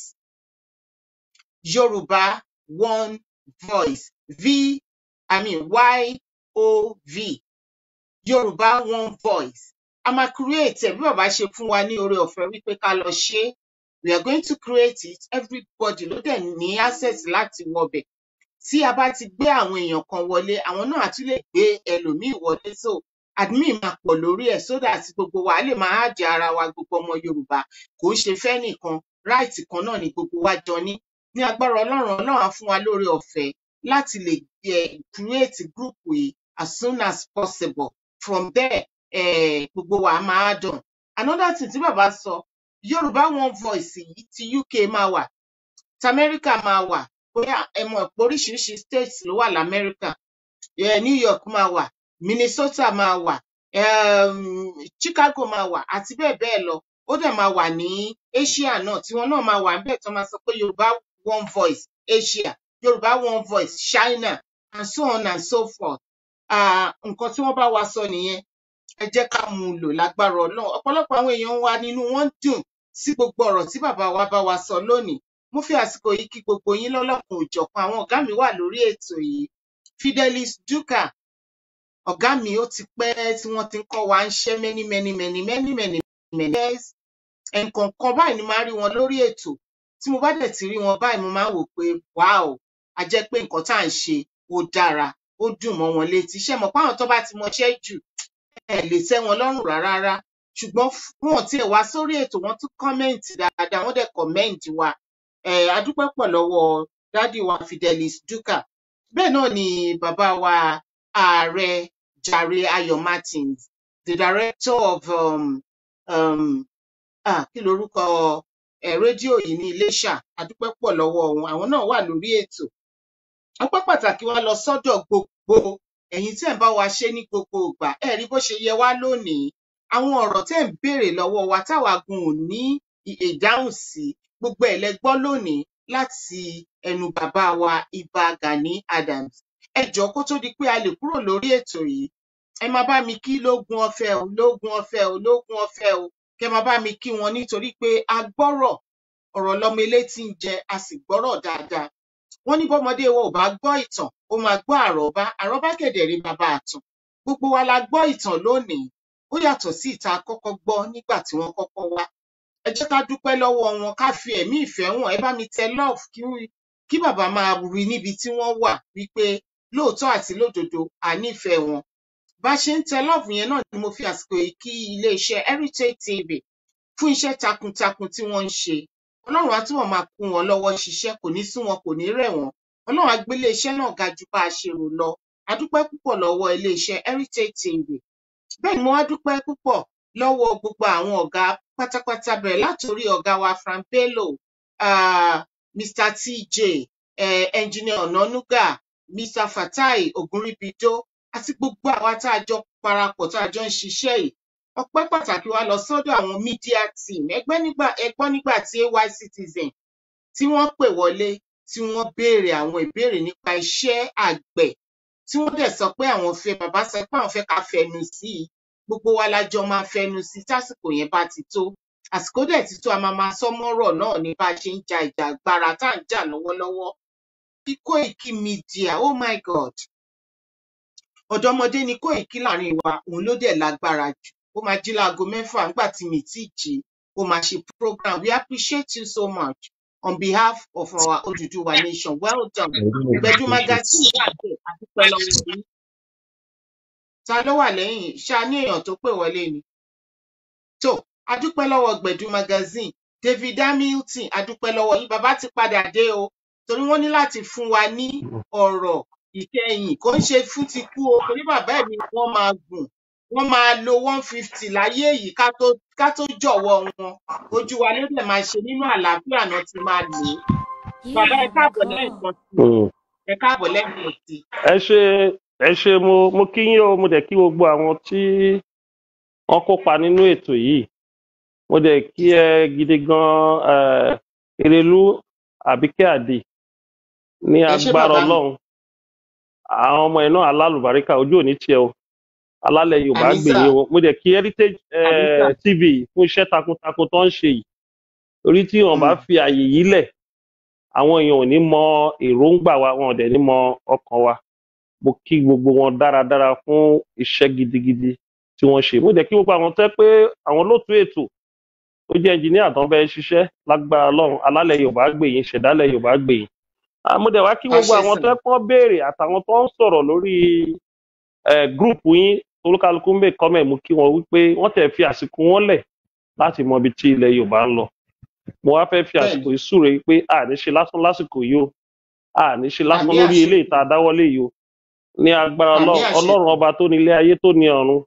Yorùbá one voice v i mean y o v Yorùbá one voice a máa create ẹ̀ bí bàbá ṣe fún wa ní oore ọ̀fẹ́ wípé ká lọ ṣe é we are going to create it everybody ló dẹ̀ ní access láti wọbẹ̀ tí a bá ti gbé àwọn èèyàn kan wọlé àwọn náà á tún lè gbé ẹlòmíì wọlé so admin máa pọ̀ lórí ẹ̀ so that gbogbo wa lè máa àjẹ ara wa gbogbo ọmọ Yorùbá kò ń ṣe fẹ́ nìkan right kan náà ni gbogbo wa jọ ní ní agbára Ọlọ́run Ọlọ́run á fún wa lóore ọ̀fẹ́ láti lè um create group yìí as soon as possible from there um gbogbo wa á máa dùn another thing tí bàbá sọ Yorùbá one voice yìí ti UK máa wà ti America máa wà bóyá ẹ mọ̀ pé oríṣiríṣi states ló wà lamẹ́ríkà um New York máa wà Minnesota máa wà um Chicago máa wà àti bẹ́ẹ̀ bẹ́ẹ̀ lọ ó dẹ̀ máa wà ní Asia náà tiwọn náà máa wà níbẹ̀ tó máa sọ pé Yorùbá one voice Asia Yorùbá one voice China and so on and so forth um nǹkan tí wọ́n bá wa sọ nìyẹn ẹ jẹ́ ká mú un lò lágbára Ọlọ́run ọ̀pọ̀lọpọ̀ àwọn èèyàn wa nínú wọn dùn sí gbogbo ọ̀rọ̀ tí bàbá wa bá wa sọ lónìí mo fi àsìkò yìí kí gbogbo yín lọ́lọ́kan òjọ̀kan àwọn ọ̀gá mi wà lórí ètò yìí Fidelis Duka ọ̀gá mi ó ti pẹ́ tí wọ́n ti ń kọ́ wa ń ṣẹ́ many many many many many many years ẹ̀ǹkọ̀ọ̀kan báyìí ni máa rí wọn lórí ètò tí mo bá dẹ̀ ti rí wọn báyìí mo máa ń wò pé wow a jẹ́ pé nǹkan tá à ń ṣe ó dára ó dùn mọ́ wọn létí ṣé mọ̀ pé àwọn tó bá ti mọṣẹ́ jù ẹ lè tẹ́ wọn lọ́rùn rárá rárá ṣùgbọ́n f- wọn ò tiẹ̀ wá sórí ètò wọn tún kọ́mẹ́ǹtì dáadáa wọ́n dẹ̀ kọ́mẹ́ǹtì wa um a dúpẹ́ pọ̀ lọ́wọ́ dádì wa Fidelis Duka bẹ́ẹ̀ náà ni bàbá wa ààrẹ Jàre Ayọ̀ Martins the director of um, um, ah, kí lorúkọ um rédíò yìí ní Iléṣà a dúpẹ́ pọ̀ lọ́wọ́ wọn àwọn náà wà lórí ètò ọpẹ́ pàtàkì wa lọ sọ́dọ̀ gbogbo ẹ̀yin tẹ́ ń bá wa ṣe ní gbogbo ìgbà ẹ rí bó ṣe yẹ wá lónìí àwọn ọ̀rọ̀ tẹ́ ń béèrè lọ́wọ́ wa táwa gun ò ní ì- ìdáhùn sí gbogbo ẹ̀ lẹ gbọ́ lónìí láti ẹnu bàbá wa Ìbà Gani Adams ẹ jọ̀ọ́ kó tó di pé a lè kúrò lórí ètò yìí ẹ máa bá mi kí lógún ọ̀fẹ́ o lógún ọ̀fẹ́ o lógún ọ̀fẹ́ o kẹ máa bá mi kí wọn nítorí pé a gbọ́rọ̀ ọ̀rọ̀ lọmọ elétí ń jẹ a sì gbọ́rọ̀ dáadáa wọ́n ní bọ́mọdé wa ò bá gbọ́ ìtàn ó máa gbọ́ àrọ́bá àrọ́bá kẹ̀dẹ̀ rí bàbá àtàn gbogbo wa la gbọ́ ìtàn lónìí ó yàtọ̀ sí ìta kọ́kọ́ gbọ́ nígbà tí wọ́n kọ́kọ́ wá ẹ jẹ́ ká dúpẹ́ lọ́wọ́ wọn ká fi ẹ̀mí ìfẹ́ wọn ẹ bá mi tẹ love kí kí bàbá máa rí níbi tí wọ́n wà wípé lóòótọ́ àti lódodo à nífẹ̀ẹ́ wọn bá ṣe ń tẹ lọ́ọ̀fù yẹn náà ni mo fi àsìkò yìí kí iléeṣẹ́ heritage tv fún iṣẹ́ takuntakun tí wọ́n ń ṣe ọlọ́run á túbọ̀ máa kún wọn lọ́wọ́ ṣiṣẹ́ kò ní sú wọn kò ní rẹ̀ wọ́n ọlọ́run á gbé iléeṣẹ́ náà ga ju bá a ṣe rò lọ a dúpẹ́ púpọ̀ lọ́wọ́ iléeṣẹ́ heritage tv bẹ́ẹ̀ ni mo wá dúpẹ́ púpọ̀ lọ́wọ́ gbogbo àwọn ọ̀gá pátápátá bẹ̀rẹ̀ látòrí ọ̀gá wa frank bello uh, mr tj uh, engineer onanuga mr fatai ogunribido àti gbogbo àwa tá a jọ parapọ̀ tá a jọ ń ṣiṣẹ́ yìí ọpẹ́ pàtàkì wa lọ sọ́dọ̀ àwọn media team ẹgbẹ́ nígbà ẹgbọ́n nígbà tí ay citizen tí wọ́n pè wọlé tí wọ́n béèrè àwọn ìbéèrè nípa iṣẹ́ àgbẹ̀ tí wọ́n dẹ̀ sọ pé àwọn fẹ́ bàbá sọ pé àwọn fẹ́ ká fẹnu sí i gbogbo wa la jọ máa fẹnu sí i tásìkò yẹn bá ti tó àsìkò dẹ̀ ti tó a máa máa sọ mọ́rọ̀ náà ní bá a ṣe ń ja ìjà agbára tá à ń jà lọ́wọ́lọ́wọ́ bí Koiki Media oh my god ọ̀dọ́mọdé ni Koiki láàrin wa òun ló dẹ̀ lágbára jù ó máa jí láago mẹ́fà nígbà tí mi tí jí ó máa ṣe program we appreciate you so much on behalf of our Oduduwa nation well done Gbẹ̀du magazine wà bẹ́ẹ̀ àdúpẹ́ lọ́wọ́ yín ta ló wà lẹ́yìn ṣá ní èèyàn tó pè wọlé ni tó adúpẹ́ lọ́wọ́ Gbẹ̀du magazine David Hamilton adúpẹ́ lọ́wọ́ yín bàbá ti padà dé o torí wọ́n ní láti fún wa ní ọ̀rọ̀ ìkẹyìn kò ń ṣe fún ti kú o torí bàbá ẹ̀ ni wọ́n máa gùn wọ́n máa lo one fifty láyé yìí ká tó ká tó jọ̀wọ́ wọn ojú wa ló dẹ̀ máa ṣe nínú àlàáfíà náà ti máa lò ó You bàbá ẹ have a káàbọ̀ call. lẹ́ẹ̀kan sí i Mm. ẹ káàbọ̀ lẹ́ẹ̀kan sí i ẹ ṣe ẹ ṣe mo mo kí yín o mo dẹ̀ kí gbogbo àwọn tí wọ́n kópa nínú ètò yìí mo dẹ̀ kí ẹ gidi gan eh, Erelú Àbíkẹ́ Àdè ní ẹ ṣé agbára bàbá mi Ọlọ́run àwọn ọmọ ẹ̀ náà alálùbáríkà ojú òní tiẹ̀ o alálẹ̀ Yorùbá àmì gbè sà yín o mo dẹ̀ kí Heritage àmì sà eh, TV fún iṣẹ́ takuntakun tó ń ṣe yìí torí tí wọn bá Mm. fi àyè yìí lẹ̀ àwọn èèyàn ò ní mọ èròǹgbà wa wọn ò dẹ̀ ní mọ ọkàn wa mo kí gbogbo wọn dáradára fún iṣẹ́ gidigidi tí wọ́n ṣe mo dẹ̀ kí gbogbo àwọn tẹ́ pé àwọn lótú ètò tó jẹ́ ẹnjìníà tó ń bẹ ṣiṣẹ́ lágbára Ọlọ́run alálẹ̀ Yorùbá gbè yín ṣẹ̀dálẹ̀ Yorùbá gbè yín Ah, mo dẹ̀ wá kí gbogbo àṣẹ àwọn sà tẹ́ pọ́n béèrè àtàwọn tó ń sọ̀rọ̀ lórí eh, gúrùpù yín olúkálukú ń bè kọ́mẹ̀ mú kí wọn wípé wọ́n tẹ̀ fi àsìkò wọn lẹ̀ láti mọ ibi tí ilẹ̀ Yorùbá ń lọ mo wá fẹ́ fi bẹ́ẹ̀ àsìkò ni yìí súre pé a ní ṣe lásán lásìkò yìí o a ní ṣe lásán àmì lórí àṣẹ eléyìí tá a dáwọ́lé yìí o ní agbára àmì Ọlọ́run àṣẹ Ọlọ́run ọba tó ní ilé ayé tó ní ọ̀run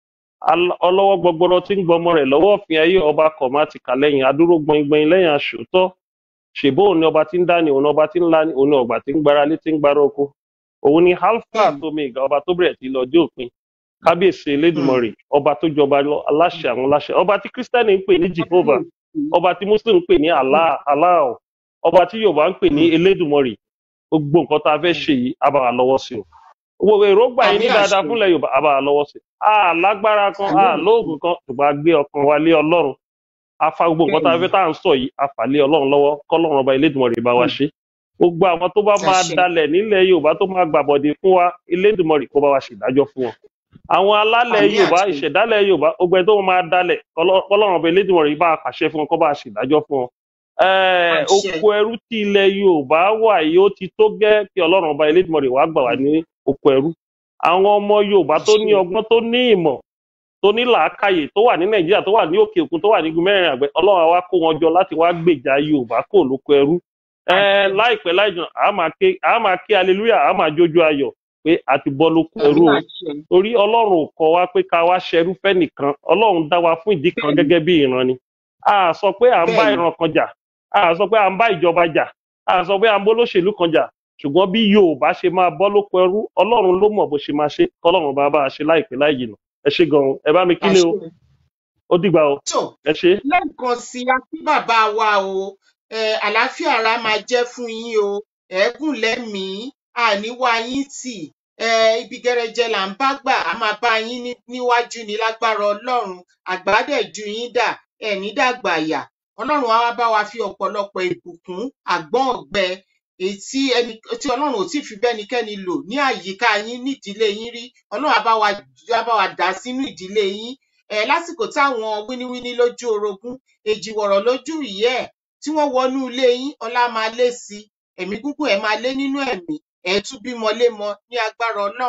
Al- ọlọ́wọ́ gbọgbọrọ tí ń gbọmọ rẹ̀ lọ́wọ́ òfin ayé ọba kọ̀mátìkà lẹ́yìn adúró gbọngbọ̀n lẹ́yìn aṣòótọ́ ṣèbó òun ni ọba tí ń dání òun ni ọba tí ń lání òun ni ọgbà tí ń gbára lé tí ń gbára oko òun ni alpha bẹ́ẹ̀ àti omega ọba tó bẹ̀rẹ̀ tí lọ́jọ́ òpin kábíyèsí ni elédùmarè ọba tó jọba lọ aláṣẹ àwọn aláṣẹ ọba tí kírísítẹ́nì ń pè ní jehovah kábíyèsí ọba tí muslim ń pè ní allah allah ọba tí yorùbá ń pè ní Mm. elédùmarè gbogbo nǹkan tá a fẹ́ Mm. ṣe yìí á bá wa lọ́wọ́ sí o gbogbo èròǹgbà yìí àmì ní dáadáa àṣẹ fúnlẹ̀ yorùbá á bá wa lọ́wọ́ sí a lágbára kan àmì a àṣẹ lóògùn kan ṣùgbọ́n a gbé ọkàn wa lé ọlọ́run a fa gbogbo nǹkan tá bẹ́ẹ̀ a ni fẹ́ tá à ń sọ yìí a fà lé ọlọ́run lọ́wọ́ kọ́lọ́run ọba elédùmarè bá wa Mm. ṣe gbogbo àwọn tó bá máa àṣẹ dalẹ̀ nílẹ̀ yorùbá tó máa gbàbọ̀dé fún wa elédùmarè kó bá wa ṣèdájọ́ fún wọn àwọn alálẹ̀ àmì yorùbá àṣẹ ìṣẹ̀dálẹ̀ yorùbá gbogbo ẹni tó máa dalẹ̀ kọ́lọ́- kọ́lọ́run ọba elédùmarè bá a pàṣẹ fún wọn kó bá a ṣèdájọ́ fún wọn Eh, àṣẹ oko ẹrú tí ilẹ̀ yorùbá wà yìí ó ti tó gẹ́ kí ọlọ́run ọba elédùmarè wàá gbà wá ní oko ẹrú àwọn ọmọ yorùbá tó ní àṣẹ ọgbọ́n tó ní ìmọ̀ tó ní làákàyè tó wà ní nàìjíríà tó wà ní òkè òkun tó wà ní igun mẹ́rin àgbẹ̀ ọlọ́run á wá kó wọn jọ láti wá gbèjà yorùbá kò lóko ẹrú Eh, àṣẹ láìpẹ́ láìjọ àá máa ké àá máa ké hallelujah àá máa jójú ayọ̀ pé a ti bọ́ lóko àmì ẹrú o àṣẹ torí ọlọ́run ò kọ́ wa pé ká wá ṣẹrú fẹ́nìkan ọlọ́run dá wa fún ìdí kan bẹ́ẹ̀ ni gẹ́gẹ́ bí ìran ni a sọ pé à ń bá bẹ́ẹ̀ ni ìran kan jà a sọ pé à ń bá ìjọba jà a sọ pé à ń bólóṣèlú kan jà ṣùgbọ́n bí yorùbá ṣe máa bọ́ lóko ẹrú ọlọ́run ló mọ̀ bó ṣe máa ṣe kọ́lọ́run bá bá a ṣe láìpẹ́ láì jìnà ẹ ṣe gan-an ẹ bá mi kílé o àṣẹ ó dìgbà o tó ẹ ṣe lẹ́ẹ̀kan sí i a kí bàbá wa o eh, àlàáfíà ara máa jẹ́ fún yín o ẹ̀ẹ́gùn lẹ́mìí àníwá yín tì eh, ibi gẹrẹjẹ là ń bá gbà á máa bá yín ní- níwájú ní lágbára ọlọ́run àgbàdẹ̀jú yín dà ẹ̀ní dàgbà yà ọlọ́run á wá bá wa fi ọ̀pọ̀lọpọ̀ ìbùkún àgbọ́n ọ̀gbẹ èyí tí ẹni tí ọlọ́run ò tí ì fi bẹ́nikẹ́ni lò ní àyíká yín nídìílé yín rí ọlọ́run á bá wa á bá wa dà sínú ìdílé yín ẹ lásìkò táwọn wíníwíní lójú orogún èjìwọ̀rọ̀ lójú ìyẹ́ ẹ̀ tí wọ́n wọnú ilé yín ọlá máa lé sí i ẹ̀mí gígùn ẹ̀ máa lé nínú ẹ̀mí ẹ̀ tún bímọ lémọ ní agbára ọlọ́run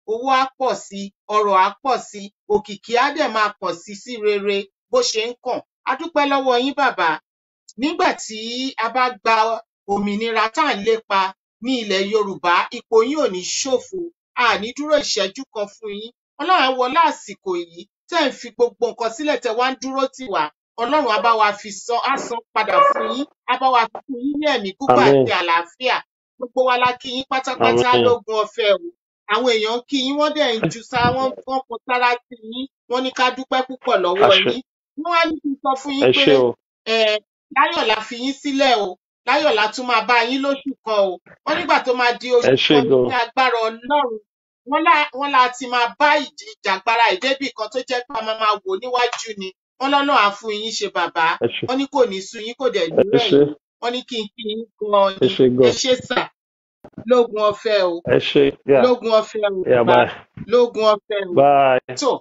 owó á pọ̀ sí i ọrọ̀ á pọ̀ sí i òkìkí á dẹ̀ máa pọ̀ sí sí rere bó ṣe ń kàn a dúpẹ́ lọ́wọ́ yín bàbá nígbà tí a bá gba òmìnira tá à ń lépa ní ilẹ̀ yorùbá ipò yín ò ní ṣòfò a ní dúró ìṣẹ́jú kan fún yín ọlọ́run á wọlé àsìkò yìí tẹ́ ẹ̀ ń fi gbogbo nǹkan sílẹ̀ tẹ́ wá ń dúró tì wá ọlọ́run á bá wa fi san á san padà fún yín á bá wa fún yín ní ẹ̀mí gígùn àmín àti àlàáfíà gbogbo wa la kí yín pátápátá àmín lógún ọ̀fẹ́ o àwọn èèyàn ń kí yín wọ́n dẹ̀ ń ju sá wọ́n wọ́n kọ sára sí yín wọ́n ní ká dúpẹ́ púpọ̀ lọ́wọ́ àṣẹ yín wọ́n á ní kí n sọ fún ẹ yín pé ṣé o um láyọ̀ la fi yín sílẹ̀ o láyọ̀ la tún máa bá yín lóṣù kan o wọ́n nígbà tó máa di ẹ oṣù ṣé kan gan ní agbára ọlọ́run wọ́n lá wọ́n la ti máa bá ìjì ìjàgbara ìdébì kan tó jẹ́ pé a máa máa wò níwájú ni wọ́n lọ́nà á fún yín ṣe bàbá ẹ ṣé wọ́n ní kò ní sú yín kò dẹ̀ ní ẹ rẹ̀ ṣé yín wọ́n ní kí n kí yín gan ẹ ni ṣé ẹ gan ṣé sà lógun ọ̀fẹ́ o ẹ ṣé yà lógun ọ̀fẹ́ o yà bàbá bye lógun ọ̀fẹ́ o bye tó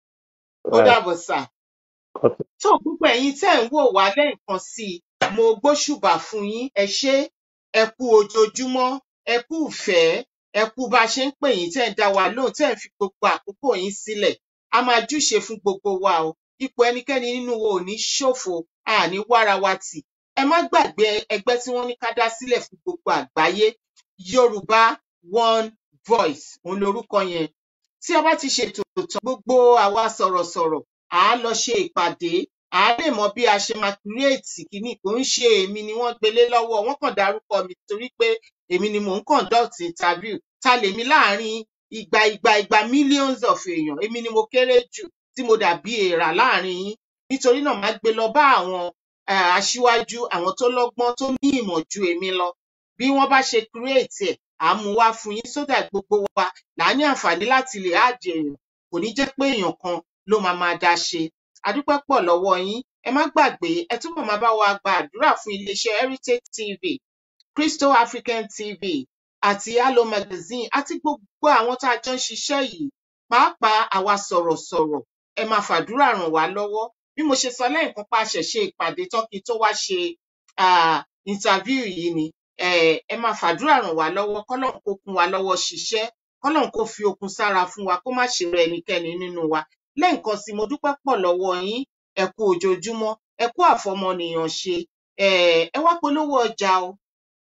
ó bye dàbọ̀ sà cut tó gbogbo ẹ̀yin tẹ́ ń wò wá lẹ́ẹ̀kan sí i mo gbóṣùbà fún yín ẹ ṣé ẹ kú ojoojúmọ́ ẹ kú ìfẹ́ ẹ kú bá a ṣe ń pè yín tẹ́ ń dá wa lóhùn tẹ́ ń fi gbogbo àkókò yín sílẹ̀ a máa júṣe fún gbogbo wa o ipò ẹnikẹ́ni nínú wa ò ní ṣòfò a ní wára wa tì ẹ má gbàgbé ẹgbẹ́ tí wọ́n ní ká dá sílẹ̀ fún gbogbo àgbáyé Yorùbá One Voice òun lorúkọ yẹn tí a bá ti ṣètò tán gbogbo àwa sọ̀rọ̀sọ̀rọ̀ à á lọ ṣe ìpàdé à á lè mọ bí a ṣe máa kírèètì kínní kò ń ṣe èmi ni wọ́n gbélé lọ́wọ́ wọ́n kàn dárúkọ mi torí pé èmi ni mò ń conduct interview ta lèmi láàrin igba igba igba millions of èèyàn èmi ni mo kéré jù tí mo dàbí èèrà láàrin yín nítorí náà máa gbé lọ bá àwọn um aṣíwájú àwọn tó lọ́gbọ́n tó ní ìmọ̀ ju èmi lọ bí wọ́n bá ṣe create ẹ̀ à á mú wá fún yín so that gbogbo wa là á ní àǹfààní láti lè add èèyàn kò ní jẹ́ pé èèyàn kan ló máa máa dá ṣe a dúpẹ́ pọ̀ lọ́wọ́ yín ẹ má gbàgbé ẹ túbọ̀ máa bá wa gba àdúrà fún iléeṣẹ́ Heritage TV Crystal African TV àti Halo Magazine àti gbogbo àwọn tá a jọ ń ṣiṣẹ́ yìí pàápàá àwa sọ̀rọ̀sọ̀rọ̀ ẹ máa fàdúrà ràn wá lọ́wọ́ bí mo ṣe sọ lẹ́ẹ̀kan pa àṣẹ ṣe ìpàdé tán kí n tó wá ṣe um interview yìí ni um ẹ máa fàdúrà ràn wá lọ́wọ́ kọ́lọ́run kó kún wa lọ́wọ́ ṣiṣẹ́ kọ́lọ́run kó fi okun sára fún wa kó má ṣe rẹ ẹnikẹ́ni nínú wa lẹ́ẹ̀kan sí i mo dúpẹ́ pọ̀ lọ́wọ́ yín ẹ kú ojoojúmọ́ ẹ kú àfọmọnìyàn ṣe um ẹ wá polówó ọjà o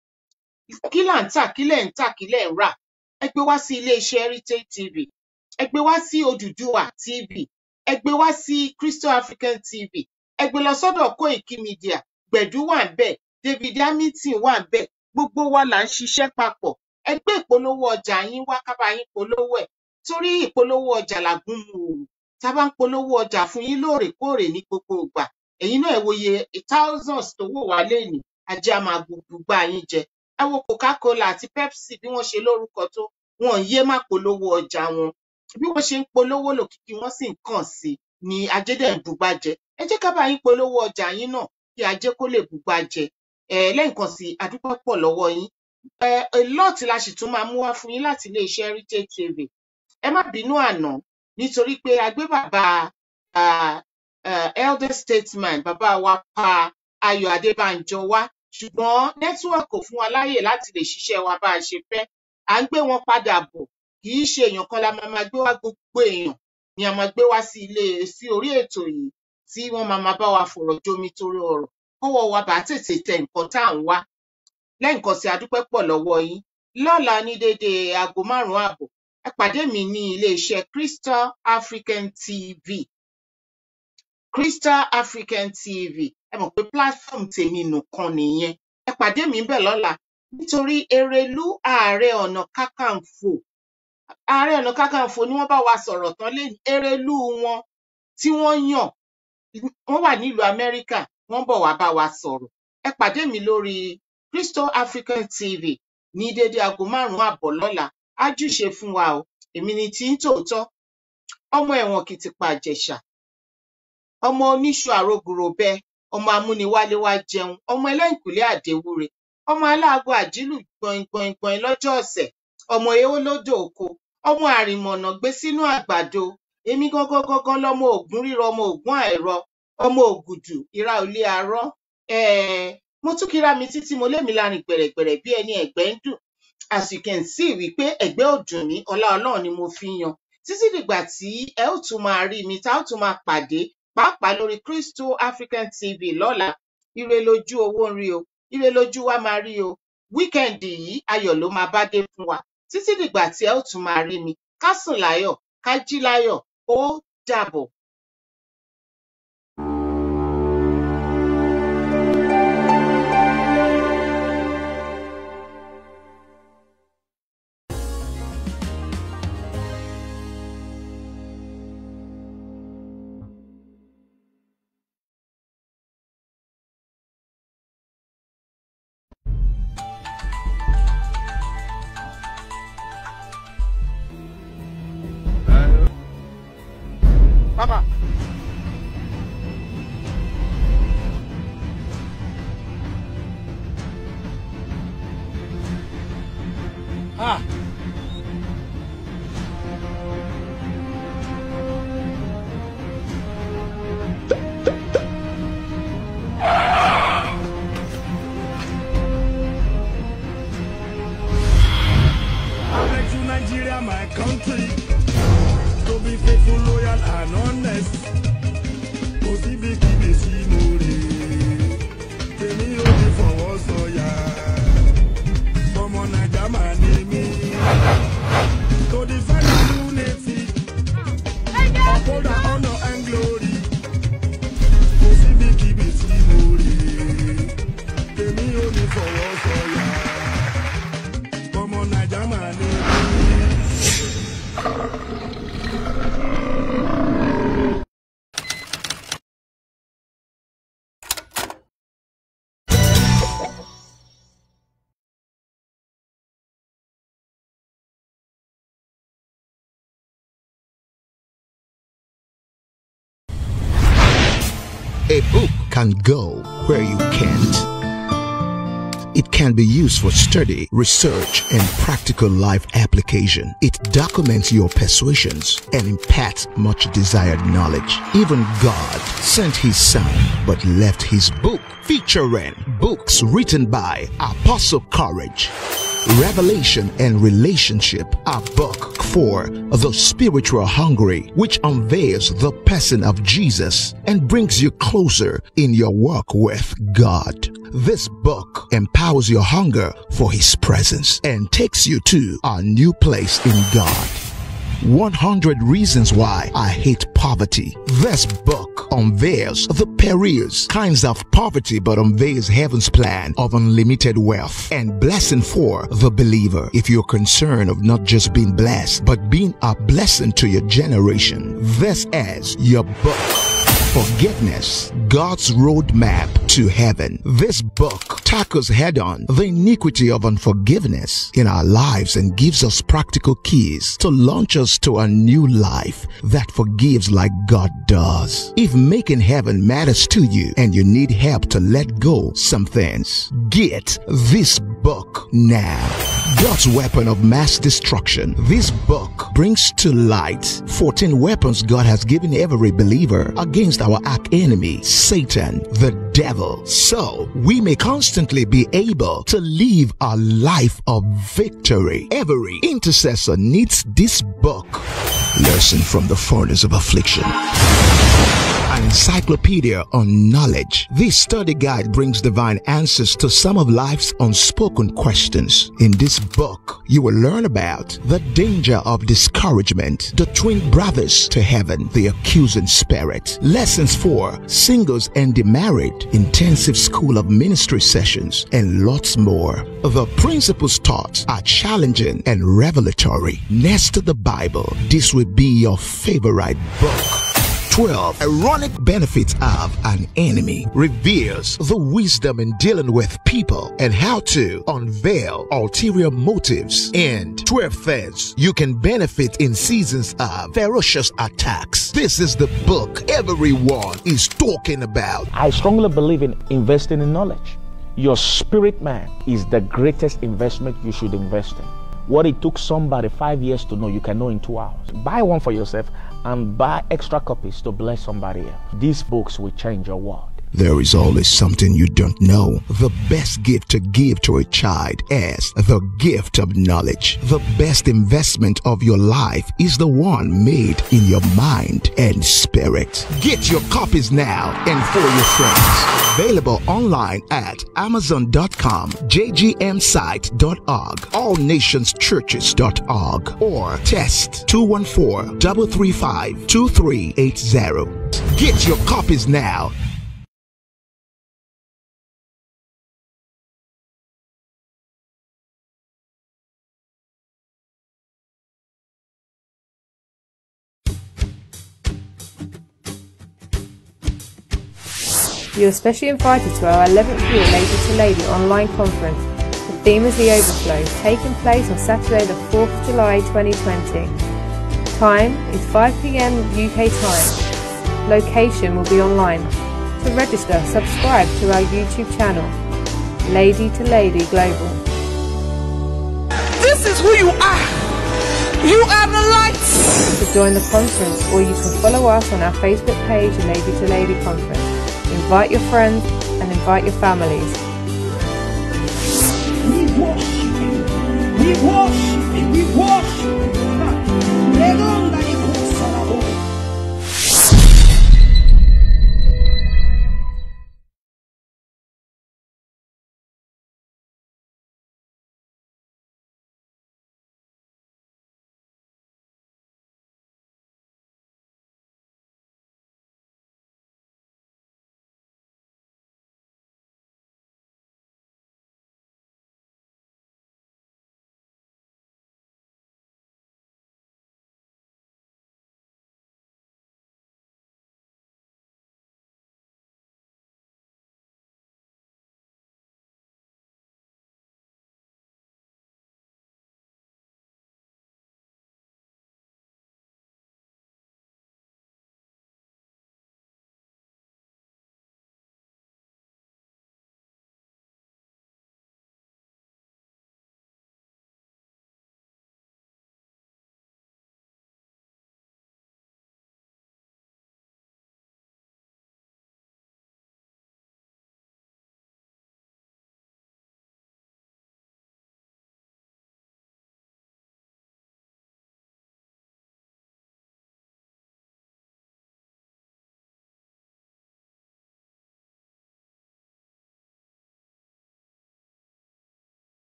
kí là ń tà kí lẹ̀ ń tà kí lẹ̀ ń rà ẹ gbé wá sí iléeṣẹ́ Heritage TV ẹ gbé wá sí Odùduwà TV ẹ gbé wá sí Crystal African TV ẹ gbé lọ sọ́dọ̀ Koiki Media Gbẹ̀dú wà ń bẹ̀ David Hamilton wà ń bẹ̀ gbogbo wa là ń ṣiṣẹ́ papọ̀ ẹ gbé ìpolówó ọjà yín wá ká bá yín polówó ẹ̀ torí ìpolówó ọjà làgún mu òwò tá a bá ń polówó ọjà fún yín lóòrèkóòrè ní gbogbo ìgbà ẹ̀yin náà ẹ wòye thousands tó wò wá lénìí ajé a máa gbogbo gbá yín jẹ ẹ wo Coca-Cola àti Pepsi bí wọ́n ṣe lórúkọ tó wọn ò yé má polówó ọjà wọn bí wọ́n ṣe ń polówó lòkìkí wọ́n sì ń kàn sí ni ajé dẹ̀ ń bugbá jẹ ẹ jẹ́ ká bá yín polówó ọjà yín náà kí ajé kó lè bugbá jẹ ẹ lẹ́ǹkan sí a dúpẹ́ pọ̀ lọ́wọ́ yín ẹ a lot la sì tún máa mú wá fún yín láti iléeṣẹ́ Heritage TV ẹ má bínú àná nítorí pé a gbé bàbá um um elder statesman bàbá wa pa Ayọ̀ Adébánjọ wá ṣùgbọ́n network kò fún wa láyè láti lè ṣiṣẹ́ wa bá a ṣe fẹ́ à ń gbé wọn padà bọ̀ kì í ṣe èèyàn kan la máa máa gbé wá gbogbo èèyàn ni a máa gbé wá sí ilé sí orí ètò yìí tí wọ́n máa máa bá wa fọ̀rọ̀ jomi torí ọ̀rọ̀ kọ́wọ́ wa bá tètè tẹ nǹkan tá à ń wá lẹ́ǹkan sí a dúpẹ́ pọ̀ lọ́wọ́ yín lọ́la ní déédéé aago márùn-ún ààbọ̀ ẹ pàdé mi ní iléeṣẹ́ Crystal African TV Crystal African TV ẹ mọ̀ pé platform tèmi nìkan nìyẹn ẹ pàdé mi ńbẹ̀ lọ́la nítorí Erelú ààrẹ ọ̀nà kákàǹfò ààrẹ ọ̀nà kákàǹfò ni wọ́n bá wa sọ̀rọ̀ tán lénìí Erelú wọn tí wọ́n yàn wọ́n wà nílùú Amẹ́ríkà wọ́n bọ̀ wá bá wa sọ̀rọ̀ ẹ pàdé mi lórí Crystal African TV ní déédéé aago márùn-ún àbọ̀ lọ́la á júṣe fún wa o èmi ni tí ń tòótọ́ ọmọ ẹ̀wọ̀n kìtìpá Ìjẹ̀ṣà ọmọ oníṣu àrògùròbẹ ọmọ amúniwálé wá jẹun ọmọ ẹlẹ́yìnkùlé àdéwúre ọmọ aláàgọ àjílù gbọ̀ngbọ̀ngbọ̀n lọ́jọ́ ọ̀sẹ̀ ọmọ èèwọ̀ lódò oko ọmọ àrìmọ̀nà gbé sínú àgbàdo èmi gangan gangan lọmọ ògún rírọ ọmọ ògún àìrọ ọmọ ògùdù ìra òlé arọ um mo tún kíra mi títí mo lémi lárin gbẹ̀rẹ̀gbẹ̀rẹ̀ bí ẹni ẹ̀gbẹ́ ń dùn as you can see wípé ẹ̀gbẹ́ ọ̀dùn mi ọlá ọlọ́run ni mo fi ń yan títí dìgbà tí ẹ ó tún máa rí mi tá ó tún máa pàdé pàápàá lórí Crystal African TV lọ́la ire lójú owó ń rí o ire lójú wa máa rí o wíkẹ́ǹdì yìí ayọ̀ ló máa bá dé fún wa títí dìgbà tí ẹ ó tún máa rí mi ká sùn láyọ̀ ká jí láyọ̀ ó dàbọ̀. Papa. Ah. I beg you, Nigeria, my country, to be faithful, loyal, and honest. Kò síbi kíbi sí mo rè é, tèmi ò ní fọwọ́ sọ̀yà. Ọmọ Naija máa ní mí. To defend unity, uphold our honor and glory. Kò síbi kíbi sí mo rè é, tèmi ò ní fọwọ́ sọ̀yà. Ọmọ Naija máa ní mí. A book can go where you can't. It can be used for study, research, and practical life application. It documents your persuasions and imparts much desired knowledge. Even God sent his son but left his book featuring books written by Apostle Courage. Revelation and Relationship, a book for the spiritual hungry, which unveils the person of Jesus and brings you closer in your walk with God. This book empowers your hunger for His presence and takes you to a new place in God. 100 Reasons Why I Hate Poverty. This book unveils the perils, kinds of poverty, but unveils heaven's plan of unlimited wealth and blessing for the believer. If you're concerned of not just being blessed, but being a blessing to your generation, this is your book. Forgiveness, God's roadmap to heaven. This book tackles head on the iniquity of unforgiveness in our lives and gives us practical keys to launch us to a new life that forgives like God does. If making heaven matters to you and you need help to let go some things, get this book now. God's weapon of mass destruction. This book brings to light 14 weapons God has given every believer against our arch enemy, Satan, the devil. So we may constantly be able to live a life of victory. Every intercessor needs this book. Lesson from the furnace of affliction. An encyclopedia on knowledge. This study guide brings divine answers to some of life's unspoken questions. In this book, you will learn about the danger of discouragement, the twin brothers to heaven, the accusing spirit, lessons for singles and the married, intensive school of ministry sessions, and lots more. The principles taught are challenging and revelatory. Next to the Bible, this will be your favorite book. 12 ironic benefits of an enemy reveals the wisdom in dealing with people and how to unveil ulterior motives and 12 things you can benefit in seasons of ferocious attacks this is the book everyone is talking about I strongly believe in investing in knowledge. Your spirit man is the greatest investment you should invest in. What it took somebody five years to know, you can know in two hours. Buy one for yourself and buy extra copies to bless somebody else. These books will change your world. There is always something you don't know. The best gift to give to a child is the gift of knowledge. The best investment of your life is the one made in your mind and spirit. Get your copies now and for your friends. Available online at amazon.com, jgmsite.org, allnationschurches.org, or test 214 335 2380. Get your copies now. You are specially invited to our 11th year Lady to Lady online conference. The theme is the Overflow, taking place on Saturday the 4th of July 2020. Time is 5pm UK time. Location will be online. To register, subscribe to our YouTube channel, Lady to Lady Global. This is who you are. You are the light. To join the conference, or you can follow us on our Facebook page, Lady to Lady Conference. Invite your friends and invite your families. We worship you. We worship you. We worship you.